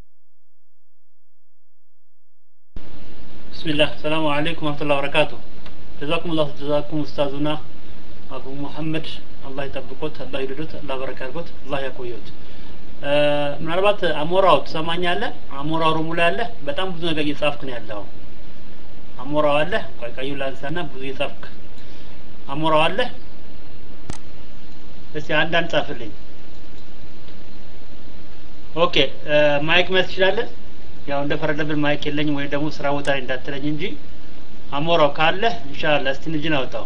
بسم الله السلام عليكم ورحمة الله وبركاته جزاكم الله جزاكم أستاذنا أبو محمد الله يطبقوት አላህ ይውደዱት አላህ በረካ ያርጎት አላህ ያቆዩት ምናልባት አሞራው ትሰማኛለህ አሞራው ሩሙ ላይ አለ በጣም ብዙ ነገር እየጻፍክ ነው ያለው አሞራው አለ ቆይ ቀዩ ላንሳና ብዙ እየጻፍክ አሞራው አለ እስቲ አንዳንድ ጻፍልኝ ኦኬ ማይክ መያዝ ትችላለህ ያው እንደ ፈረደብን ማይክ የለኝም ወይ ደግሞ ስራ ቦታ ላይ እንዳትለኝ እንጂ አሞራው ካለ ኢንሻአላህ እስቲ ልጅን አውጣው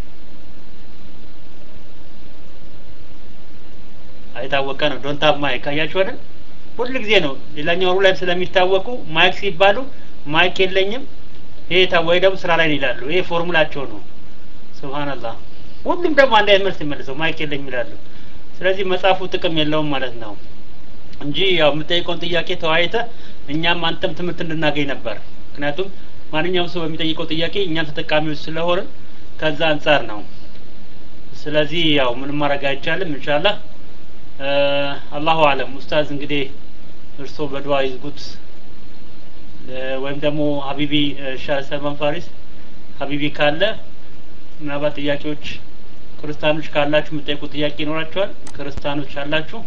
አይታወቀ ነው ዶንት ሃቭ ማይክ አያችሁ አይደል ሁሉ ጊዜ ነው ሌላኛው ሩ ላይ ስለሚታወቁ ማይክ ሲባሉ ማይክ የለኝም ይሄ ወይ ደግሞ ስራ ላይ ይላሉ ይሄ ፎርሙላቸው ነው ሱብሃንአላህ ሁሉም ደግሞ አንድ አይነት መልስ ይመልሰው ማይክ የለኝም ይላሉ ስለዚህ መጽሐፉ ጥቅም የለውም ማለት ነው እንጂ ያው የምጠይቀውን ጥያቄ ተወያይተ እኛም አንተም ትምህርት እንድናገኝ ነበር። ምክንያቱም ማንኛውም ሰው በሚጠይቀው ጥያቄ እኛም ተጠቃሚዎች ስለሆንን ከዛ አንጻር ነው። ስለዚህ ያው ምንም ማድረግ አይቻልም። ኢንሻአላህ አላሁ አለም። ኡስታዝ እንግዲህ እርስዎ በዱዓ ይዝጉት ወይም ደግሞ ሀቢቢ ሻህ ሰልማን ፋሪስ ሀቢቢ ካለ ምናልባት ጥያቄዎች ክርስቲያኖች ካላችሁ የምጠይቁት ጥያቄ ይኖራቸዋል። ክርስቲያኖች አላችሁ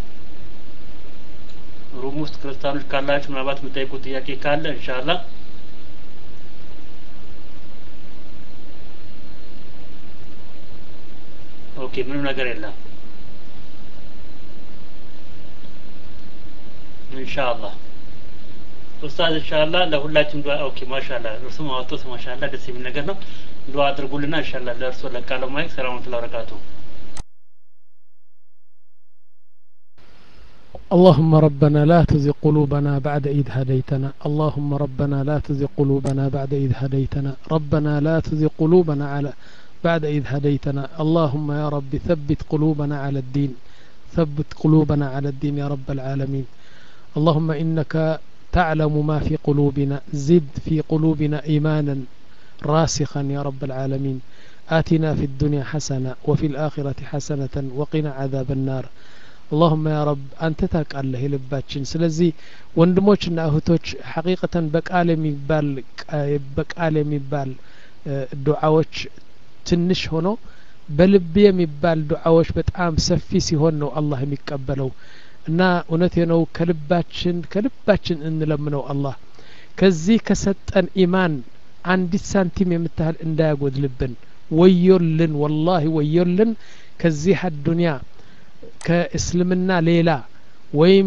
ሩም ውስጥ ክርስቲያኖች ካላችሁ ምናልባት የምጠይቁት ጥያቄ ካለ ኢንሻአላህ ኦኬ ምንም ነገር የለም ኢንሻአላህ ኡስታዝ ኢንሻአላህ ለሁላችንም ዱዓ ኦኬ ማሻአላ እርሱም አወጡት ማሻአላ ደስ የሚል ነገር ነው ዱዓ አድርጉልና ኢንሻአላህ ለእርሱ ለቃለው ማይክ ሰላም ወራህመቱላሂ ወበረካቱ اللهم ربنا لا تزغ قلوبنا بعد إذ هديتنا اللهم ربنا لا تزغ قلوبنا بعد إذ هديتنا ربنا لا تزغ قلوبنا على بعد إذ هديتنا اللهم يا رب ثبت قلوبنا على الدين ثبت قلوبنا على الدين يا رب العالمين اللهم إنك تعلم ما في قلوبنا زد في قلوبنا إيمانا راسخا يا رب العالمين آتنا في الدنيا حسنة وفي الآخرة حسنة وقنا عذاب النار اللهم يا رب አንተ ታውቃለህ የልባችን ስለዚህ ወንድሞችና እህቶች ሐቂቀተን በቃል የሚባል በቃል የሚባል ዱዓዎች ትንሽ ሆኖ በልብ የሚባል ዱዓዎች በጣም ሰፊ ሲሆን ነው አላህ የሚቀበለው እና እውነቴ ነው ከልባችን ከልባችን እንለምነው አላህ ከዚህ ከሰጠን ኢማን አንዲት ሳንቲም የምታህል እንዳያጎድልብን ወዮልን ወላሂ ወዮልን ከዚህ አዱንያ ከእስልምና ሌላ ወይም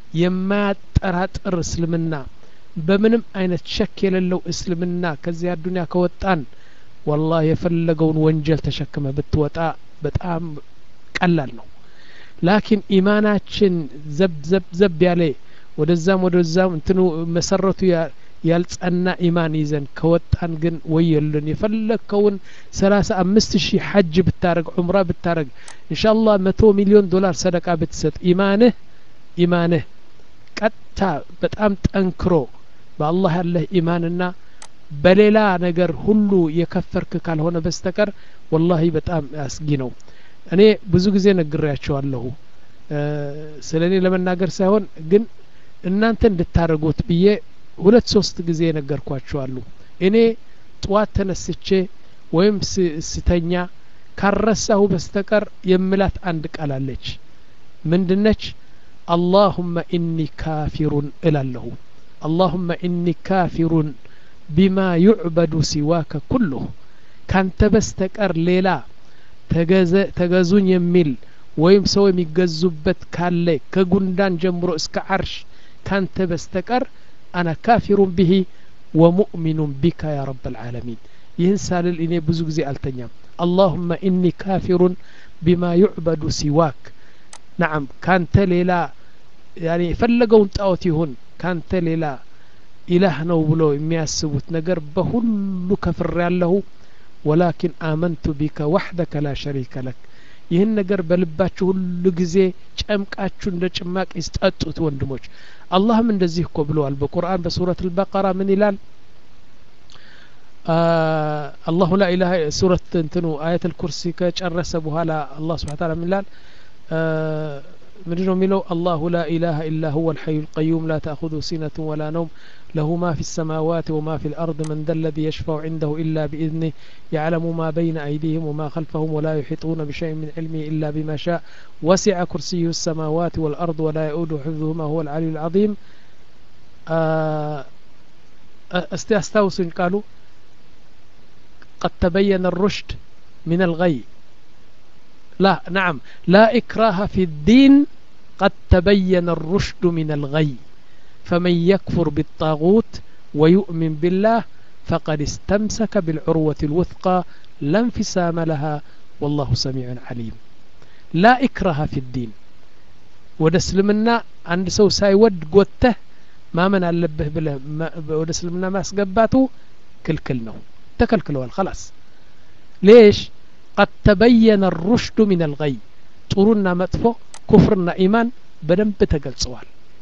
የማያጠራጥር እስልምና በምንም አይነት ሸክ የሌለው እስልምና ከዚህ አዱንያ ከወጣን ወላህ የፈለገውን ወንጀል ተሸክመ ብትወጣ በጣም ቀላል ነው ላኪን ኢማናችን ዘብ ዘብ ዘብ ያለ ወደዛም ወደዛም እንትኑ መሰረቱ ያልጸና ኢማን ይዘን ከወጣን ግን ወየልን የፈለግከውን ሰላሳ አምስት ሺህ ሐጅ ብታረግ ዑምራ ብታረግ እንሻአላህ መቶ ሚሊዮን ዶላር ሰደቃ ብትሰጥ ኢማንህ ኢማንህ ቀጥታ በጣም ጠንክሮ በአላህ ያለህ ኢማንና በሌላ ነገር ሁሉ የከፈርክ ካልሆነ በስተቀር ወላሂ በጣም አስጊ ነው እኔ ብዙ ጊዜ ነግሬያቸዋለሁ ስለ እኔ ለመናገር ሳይሆን ግን እናንተ እንድታደርጉት ብዬ ሁለት ሶስት ጊዜ ነገርኳቸዋሉ እኔ ጥዋት ተነስቼ ወይም ስተኛ ካረሳሁ በስተቀር የምላት አንድ ቃል አለች ምንድነች አላሁመ ኢኒ ካፊሩን እላለሁ አላሁመ ኢኒ ካፊሩን ቢማ ዩዕበዱ ሲዋከ ኩሉሁ ካንተ በስተቀር ሌላ ተገዙኝ የሚል ወይም ሰው የሚገዙበት ካለ ከጉንዳን ጀምሮ እስከ አርሽ ካንተ በስተቀር አና ካፊሩን ብሂ ወሙእሚኑን ቢካ ያ ረብ ልዓለሚን ይህን ሳልል እኔ ብዙ ጊዜ አልተኛም አላሁመ ኢኒ ካፊሩን ቢማ ዩዕበዱ ሲዋክ ናዓም ካንተ ሌላ ያኔ የፈለገውን ጣዖት ይሁን ካንተ ሌላ ኢላህ ነው ብሎ የሚያስቡት ነገር በሁሉ ከፍር ያለሁ ወላኪን አመንቱ ቢከ ዋሕደከ ላ ሸሪከ ለክ ይህን ነገር በልባችሁ ሁሉ ጊዜ ጨምቃችሁ እንደ ጭማቂ ስጠጡት ወንድሞች አላህም እንደዚህ እኮ ብለዋል በቁርአን በሱረት አልበቀራ ምን ይላል አላሁ ላ ኢላሀ ሱረት እንትኑ አየት ልኩርሲ ከጨረሰ በኋላ አላህ ስብሓን ታላ ምን ይላል ምንድን ነው የሚለው አላሁ ላ ኢላሀ ኢላ ሁወ ልሐዩ ልቀዩም ላ ተእኹዙ ሲነቱ ወላ ነውም له ما في السماوات وما في الأرض من ذا الذي يشفع عنده إلا بإذنه يعلم ما بين أيديهم وما خلفهم ولا يحيطون بشيء من علمه إلا بما شاء وسع كرسيه السماوات والأرض ولا يؤود حفظهما هو العلي العظيم استوسن قالوا قد تبين الرشد من الغي لا نعم لا إكراه في الدين قد تبين الرشد من الغي فمن يكفر بالطاغوت ويؤمن بالله فقد استمسك بالعروة الوثقى لا انفسام لها والله سميع عليم لا إكره في الدين ወደ እስልምና አንድ ሰው ሳይወድ ጎተህ ማመን አለብህ ብለህ ወደ እስልምና ማስገባቱ ክልክል ነው ተከልክለዋል خلاص ليش قد تبين الرشد من الغي ጥሩና መጥፎ ኩፍርና ኢማን በደንብ ተገልጸዋል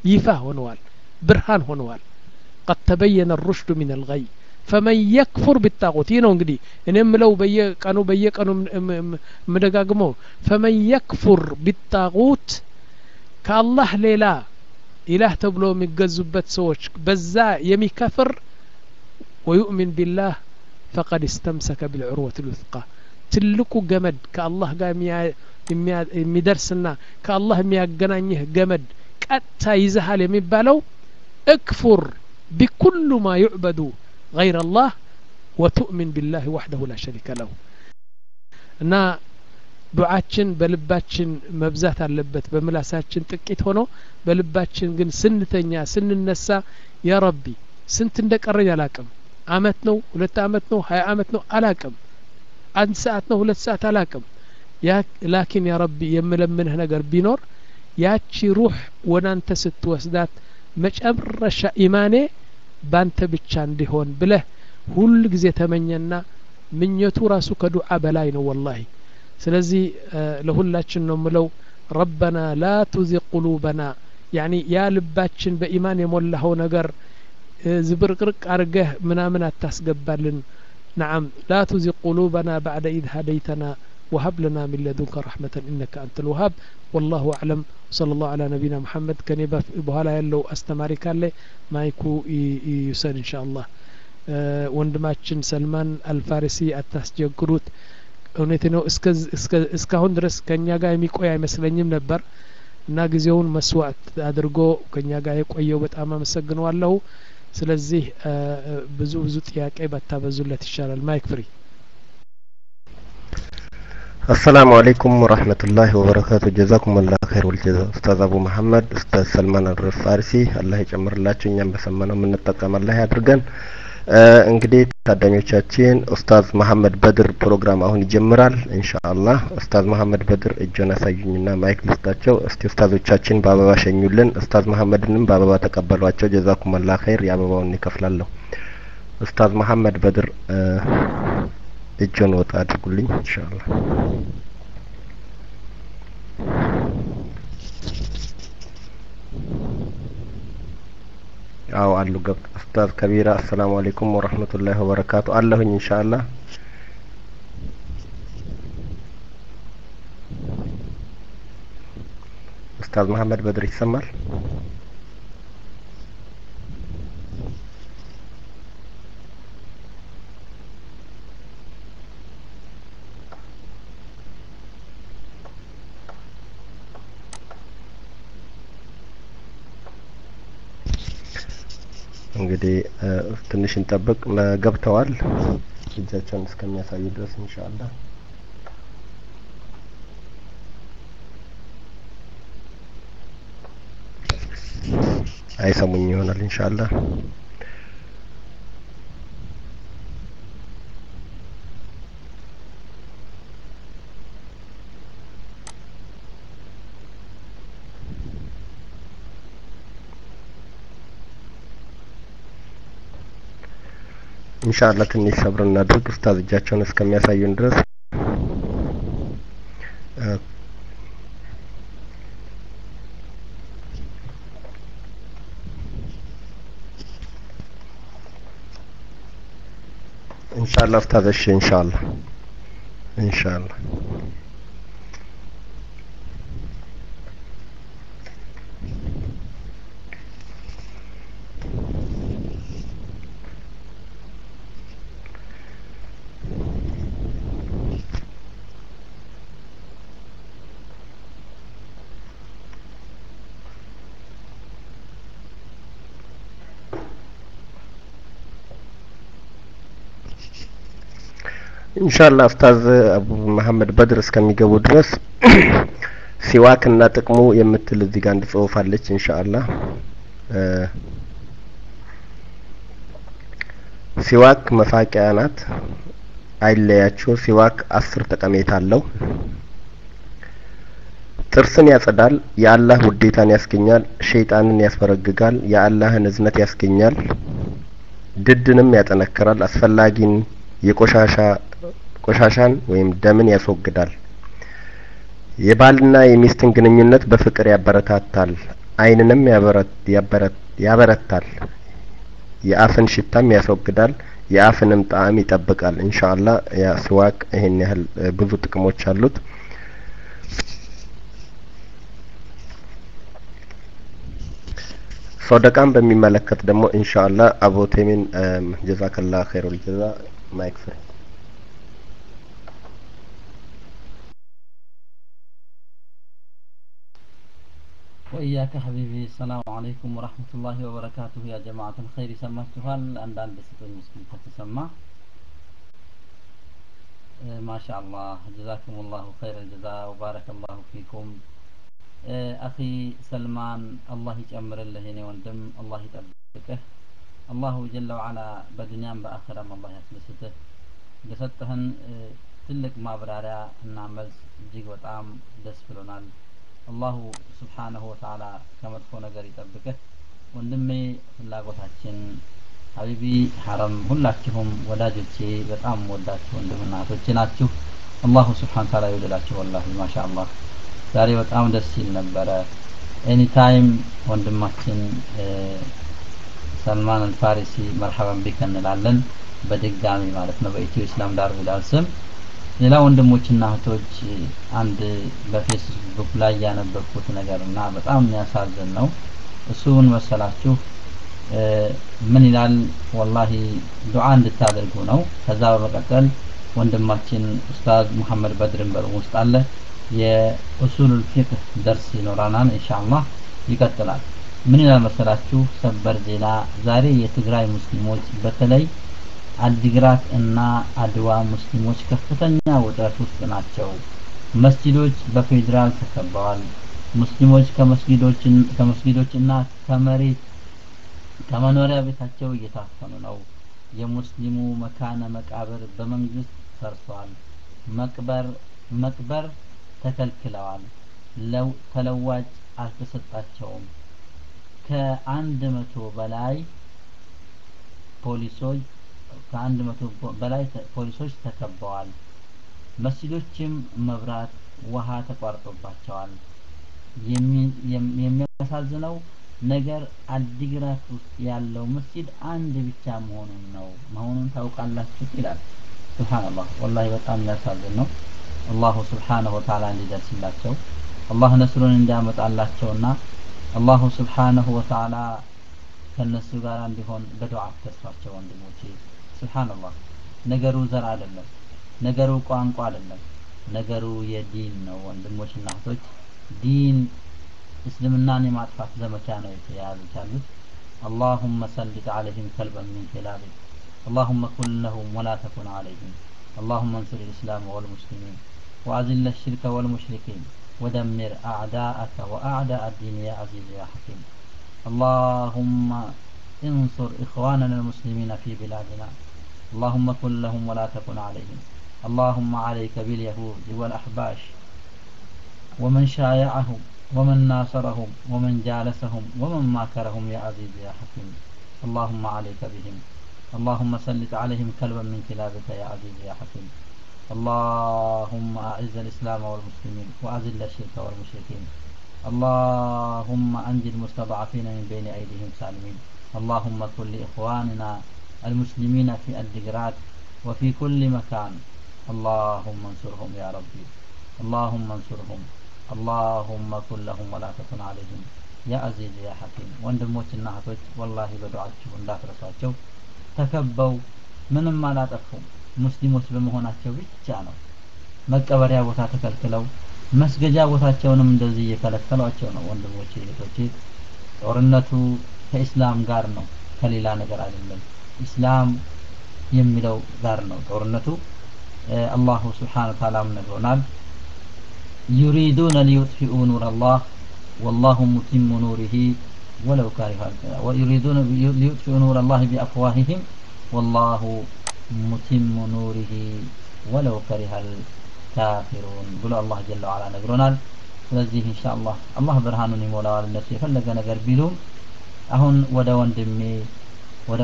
ይፋ ሆነዋል ብርሃን ሆነዋል ቀድ ተበየነ ሩሽዱ ሚን አልገይ ፈመን የክፉር ቢጣቁት ይህ ነው እንግዲህ እኔ ምለው በየቀኑ በየቀኑ ምደጋግመው ፈመን የክፉር ቢጣቁት ከአላህ ሌላ ኢላህ ተብሎ የሚገዙበት ሰዎች በዛ የሚከፍር ወዩእሚን ቢላህ ፈቀድ እስተምሰከ ቢልዑርወት ልውثቃ ትልቁ ገመድ ከአላህ ጋር የሚደርስና ከአላህ የሚያገናኝህ ገመድ ቀጥታ ይዘሃል የሚባለው እክፉር ቢኩሉ ማ ዩዕበዱ غير الله وتؤمن بالله وحده لا شريك له እና ዱዓችን በልባችን መብዛት አለበት በምላሳችን ጥቂት ሆኖ በልባችን ግን ስንተኛ ስንነሳ ያ ረቢ ስንት እንደቀረኝ አላቅም አመት ነው ሁለት አመት ነው ሀያ አመት ነው አላቅም አንድ ሰዓት ነው ሁለት ሰዓት አላቅም ላኪን ያ ረቢ የምለምንህ ነገር ቢኖር ያቺ ሩህ ወደ አንተ ስትወስዳት መጨረሻ ኢማኔ ባንተ ብቻ እንዲሆን ብለህ ሁል ጊዜ ተመኘና ምኞቱ ራሱ ከዱዓ በላይ ነው ወላሂ ስለዚህ ለሁላችን ነው ምለው ረበና ላ ቱዚቅ ቁሉበና ያኒ ያ ልባችን በኢማን የሞላኸው ነገር ዝብርቅርቅ አርገህ ምናምን አታስገባልን نعم لا تزغ قلوبنا بعد إذ هديتنا وهب لنا من لدنك رحمة إنك أنت الوهاب والله أعلم صلى الله على نبينا محمد كان بهلا يلو أستماري كان لي ما يكو يسن إن شاء الله ወንድማችን ሰልማን አልፋሪሲ አታስቸግሩት እውነት ነው እስካሁን ድረስ ከእኛ ጋር የሚቆይ አይመስለኝም ነበር እና ጊዜውን መስዋዕት አድርጎ ከእኛ ጋር የቆየው በጣም አመሰግነዋለሁ ስለዚህ ብዙ ብዙ ጥያቄ ባታበዙለት ይሻላል ማይክ ፍሪ አሰላሙ አለይኩም ወራህመቱላሂ ወበረካቱ ጀዛኩም አላህ ኸይር ወልጀዛ ኡስታዝ አቡ መሐመድ ኡስታዝ ሰልማን አድረስ ፋሪሲ አላህ ይጨምርላችሁ እኛም በሰማነው የምንጠቀም አላህ ያድርገን እንግዲህ ታዳሚዎቻችን ኡስታዝ መሐመድ በድር ፕሮግራም አሁን ይጀምራል ኢንሻአላህ ኡስታዝ መሐመድ በድር እጆን አሳዩኝና ማይክ ልስጣቸው እስቲ ኡስታዞቻችን በአበባ ሸኙልን ኡስታዝ መሐመድንም በአበባ ተቀበሏቸው ጀዛኩም አላህ ኸይር የአበባውን ይከፍላለሁ ኡስታዝ መሐመድ በድር እጆን ወጣ አድርጉልኝ ኢንሻአላህ አዎ አሉ ገብት ኡስታዝ ከቢራ አሰላሙ አለይኩም ወራህመቱላሂ ወበረካቱ አለሁኝ ኢንሻአላህ ኡስታዝ መሐመድ በድር ይሰማል እንግዲህ ትንሽ እንጠብቅ ገብተዋል እጃቸውን እስከሚያሳዩ ድረስ ኢንሻአላህ አይሰሙኝ ይሆናል ኢንሻአላህ ኢንሻአላህ ትንሽ ሰብር እናድርግ ኡስታዝ እጃቸውን እስከሚያሳዩን ድረስ ኢንሻአላህ ኡስታዝ እሺ ኢንሻአላህ ኢንሻአላህ ኢንሻአላህ ኡስታዝ አቡ መሐመድ በድር እስከሚገቡ ድረስ ሲዋክ እና ጥቅሙ የምትል እዚህ ጋር አንድ ጽሁፍ አለች ኢንሻአላህ ሲዋክ መፋቂያ ናት አይለያችሁ ሲዋክ አስር ጠቀሜታ አለው ጥርስን ያጸዳል የአላህ ውዴታን ያስገኛል ሸይጣንን ያስበረግጋል የአላህን እዝነት ያስገኛል ድድንም ያጠነክራል አስፈላጊን የቆሻሻ ቆሻሻን ወይም ደምን ያስወግዳል የባልና የሚስትን ግንኙነት በፍቅር ያበረታታል አይንንም ያበረታል፣ የአፍን ሽታም ያስወግዳል፣ የአፍንም ጣዕም ይጠብቃል። ኢንሻአላ ያ ስዋክ ይሄን ያህል ብዙ ጥቅሞች አሉት። ሶደቃን በሚመለከት ደግሞ ኢንሻአላ አቡ ቴሚን ጀዛከላ ኸይሩል ጀዛ ማይክ ፍሪ وإياك حبيبي السلام عليكم ورحمة الله وبركاته يا جماعة الخير سمعتها الأندان بستون مسكين تتسمع ما شاء الله جزاكم الله خير الجزاء وبارك الله فيكم أخي سلمان الله يجمر الله هنا وندم الله يتبكه الله جل وعلا بدنيا بآخرة الله يسلسته لستهن ትልቅ ማብራሪያ እና መልስ እጅግ በጣም ደስ ብሎናል። አላሁ ስብሓነሁ ወተዓላ ከመጥፎ ነገር ይጠብቅህ። ወንድሜ ፍላጎታችን ሀቢቢ ሐረም ሁላችሁም ወዳጆቼ በጣም ወዳችሁ ወንድምና እህቶቼ ናችሁ። አላሁ ስብሓን ታላ ይውደዳችሁ። ወላሂ ማሻ አላህ ዛሬ በጣም ደስ ሲል ነበረ። ኤኒታይም ወንድማችን ሰልማን አልፋሪሲ መርሐበን ቢክ እንላለን በድጋሚ ማለት ነው በኢትዮ ኢስላም ዳር ቢላል ስም ሌላ ወንድሞችና እህቶች አንድ በፌስቡክ ላይ ያነበብኩት ነገር እና በጣም የሚያሳዝን ነው። እሱን መሰላችሁ ምን ይላል? ወላሂ ዱዓ እንድታደርጉ ነው። ከዛ በመቀጠል ወንድማችን ኡስታዝ ሙሐመድ በድርን በሩም ውስጥ አለ። የኡሱሉል ፊቅህ ደርስ ይኖራናል ኢንሻአላህ ይቀጥላል። ምን ይላል መሰላችሁ? ሰበር ዜና ዛሬ የትግራይ ሙስሊሞች በተለይ አዲግራት እና አድዋ ሙስሊሞች ከፍተኛ ውጥረት ውስጥ ናቸው። መስጂዶች በፌዴራል ተከበዋል። ሙስሊሞች ከመስጊዶች እና ከመሬት ከመኖሪያ ቤታቸው እየታፈኑ ነው። የሙስሊሙ መካነ መቃብር በመንግስት ፈርሷል። መቅበር መቅበር ተከልክለዋል። ተለዋጭ አልተሰጣቸውም። ከአንድ መቶ በላይ ፖሊሶች ከአንድ መቶ በላይ ፖሊሶች ተከበዋል። መስጂዶችም መብራት፣ ውሃ ተቋርጦባቸዋል። የሚያሳዝነው ነገር አዲግራት ውስጥ ያለው መስጂድ አንድ ብቻ መሆኑን ነው መሆኑን ታውቃላችሁ ይላል። ሱብሃንአላህ ወላሂ በጣም የሚያሳዝን ነው። አላሁ ስብሓነሁ ወተዓላ እንዲደርስላቸው አላህ ነስሩን እንዲያመጣላቸውና አላሁ ስብሓነሁ ወተዓላ ከነሱ ጋር እንዲሆን በዱዓ ተስፋቸው ወንድሞቼ ስብሓንላህ ነገሩ ዘር አይደለም ነገሩ ቋንቋ አይደለም ነገሩ የዲን ነው ወንድሞችና እህቶች ዲን እስልምናን የማጥፋት ዘመቻ ነው የተያዙት ያሉት اللهم سلط عليهم كلبا من كلابك اللهم كن لهم ولا تكن عليهم اللهم انصر الإسلام والمسلمين وأذل الشرك والمشركين ودمر أعداءك وأعداء الدين يا عزيز يا حكيم اللهم انصر إخواننا المسلمين في بلادنا اللهم كن لهم ولا تكن عليهم اللهم عليك باليهود والأحباش ومن شايعهم ومن ناصرهم ومن جالسهم ومن ماكرهم يا عزيز يا حكيم اللهم عليك بهم اللهم سلط عليهم كلبا من كلابك يا عزيز يا حكيم اللهم أعز الإسلام والمسلمين وأذل الشرك والمشركين اللهم أنجي المستضعفين من بين أيديهم سالمين اللهم كن لإخواننا المسلمين في الدقرات وفي كل مكان اللهم انصرهم يا ربي اللهم انصرهم اللهم كن لهم ولا تكن عليهم يا عزيز يا حكيم ወንድሞችና እህቶች ወላሂ በዱዓችሁ እንዳትረሷቸው ተከበው ምንም አላጠፉም ሙስሊሞች በመሆናቸው ብቻ ነው መቀበሪያ ቦታ ተከልክለው መስገጃ ቦታቸውንም እንደዚህ እየከለከሏቸው ነው ወንድሞቼ እህቶቼ ጦርነቱ ከኢስላም ጋር ነው ከሌላ ነገር አይደለም ኢስላም የሚለው ጋር ነው ጦርነቱ አላሁ ስብሓን ወተዓላም ነግሮናል ዩሪዱነ ሊዩጥፊኡ ኑር አላህ ወላሁ ሙቲሙ ኑሪሂ ወለው ካሪሀ ويريدون ليطفئوا نور الله بأفواههم والله متم نوره ولو كره الكافرون ብሎ አላህ ጀለ ወዓላ ነግሮናል ስለዚህ ኢንሻአላህ አላህ ብርሃኑን ይሞላዋል እነሱ የፈለገ ነገር ቢሉም አሁን ወደ ወንድሜ ወደ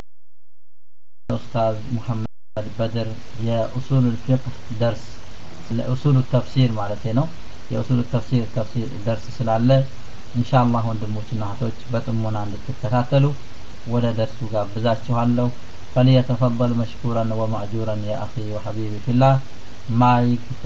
ኡስታዝ ሙሐመድ በድር የኡሱል ፊቅህ ደርስ ለኡሱል ተፍሲር ማለት ነው የኡሱል ተፍሲር ተፍሲር ደርስ ስላለ ኢንሻአላህ ወንድሞችና እህቶች በጥሞና እንድትከታተሉ ወደ ደርሱ ጋብዛችኋለሁ فليتفضل مشكورا ومأجورا يا أخي وحبيبي في الله مايك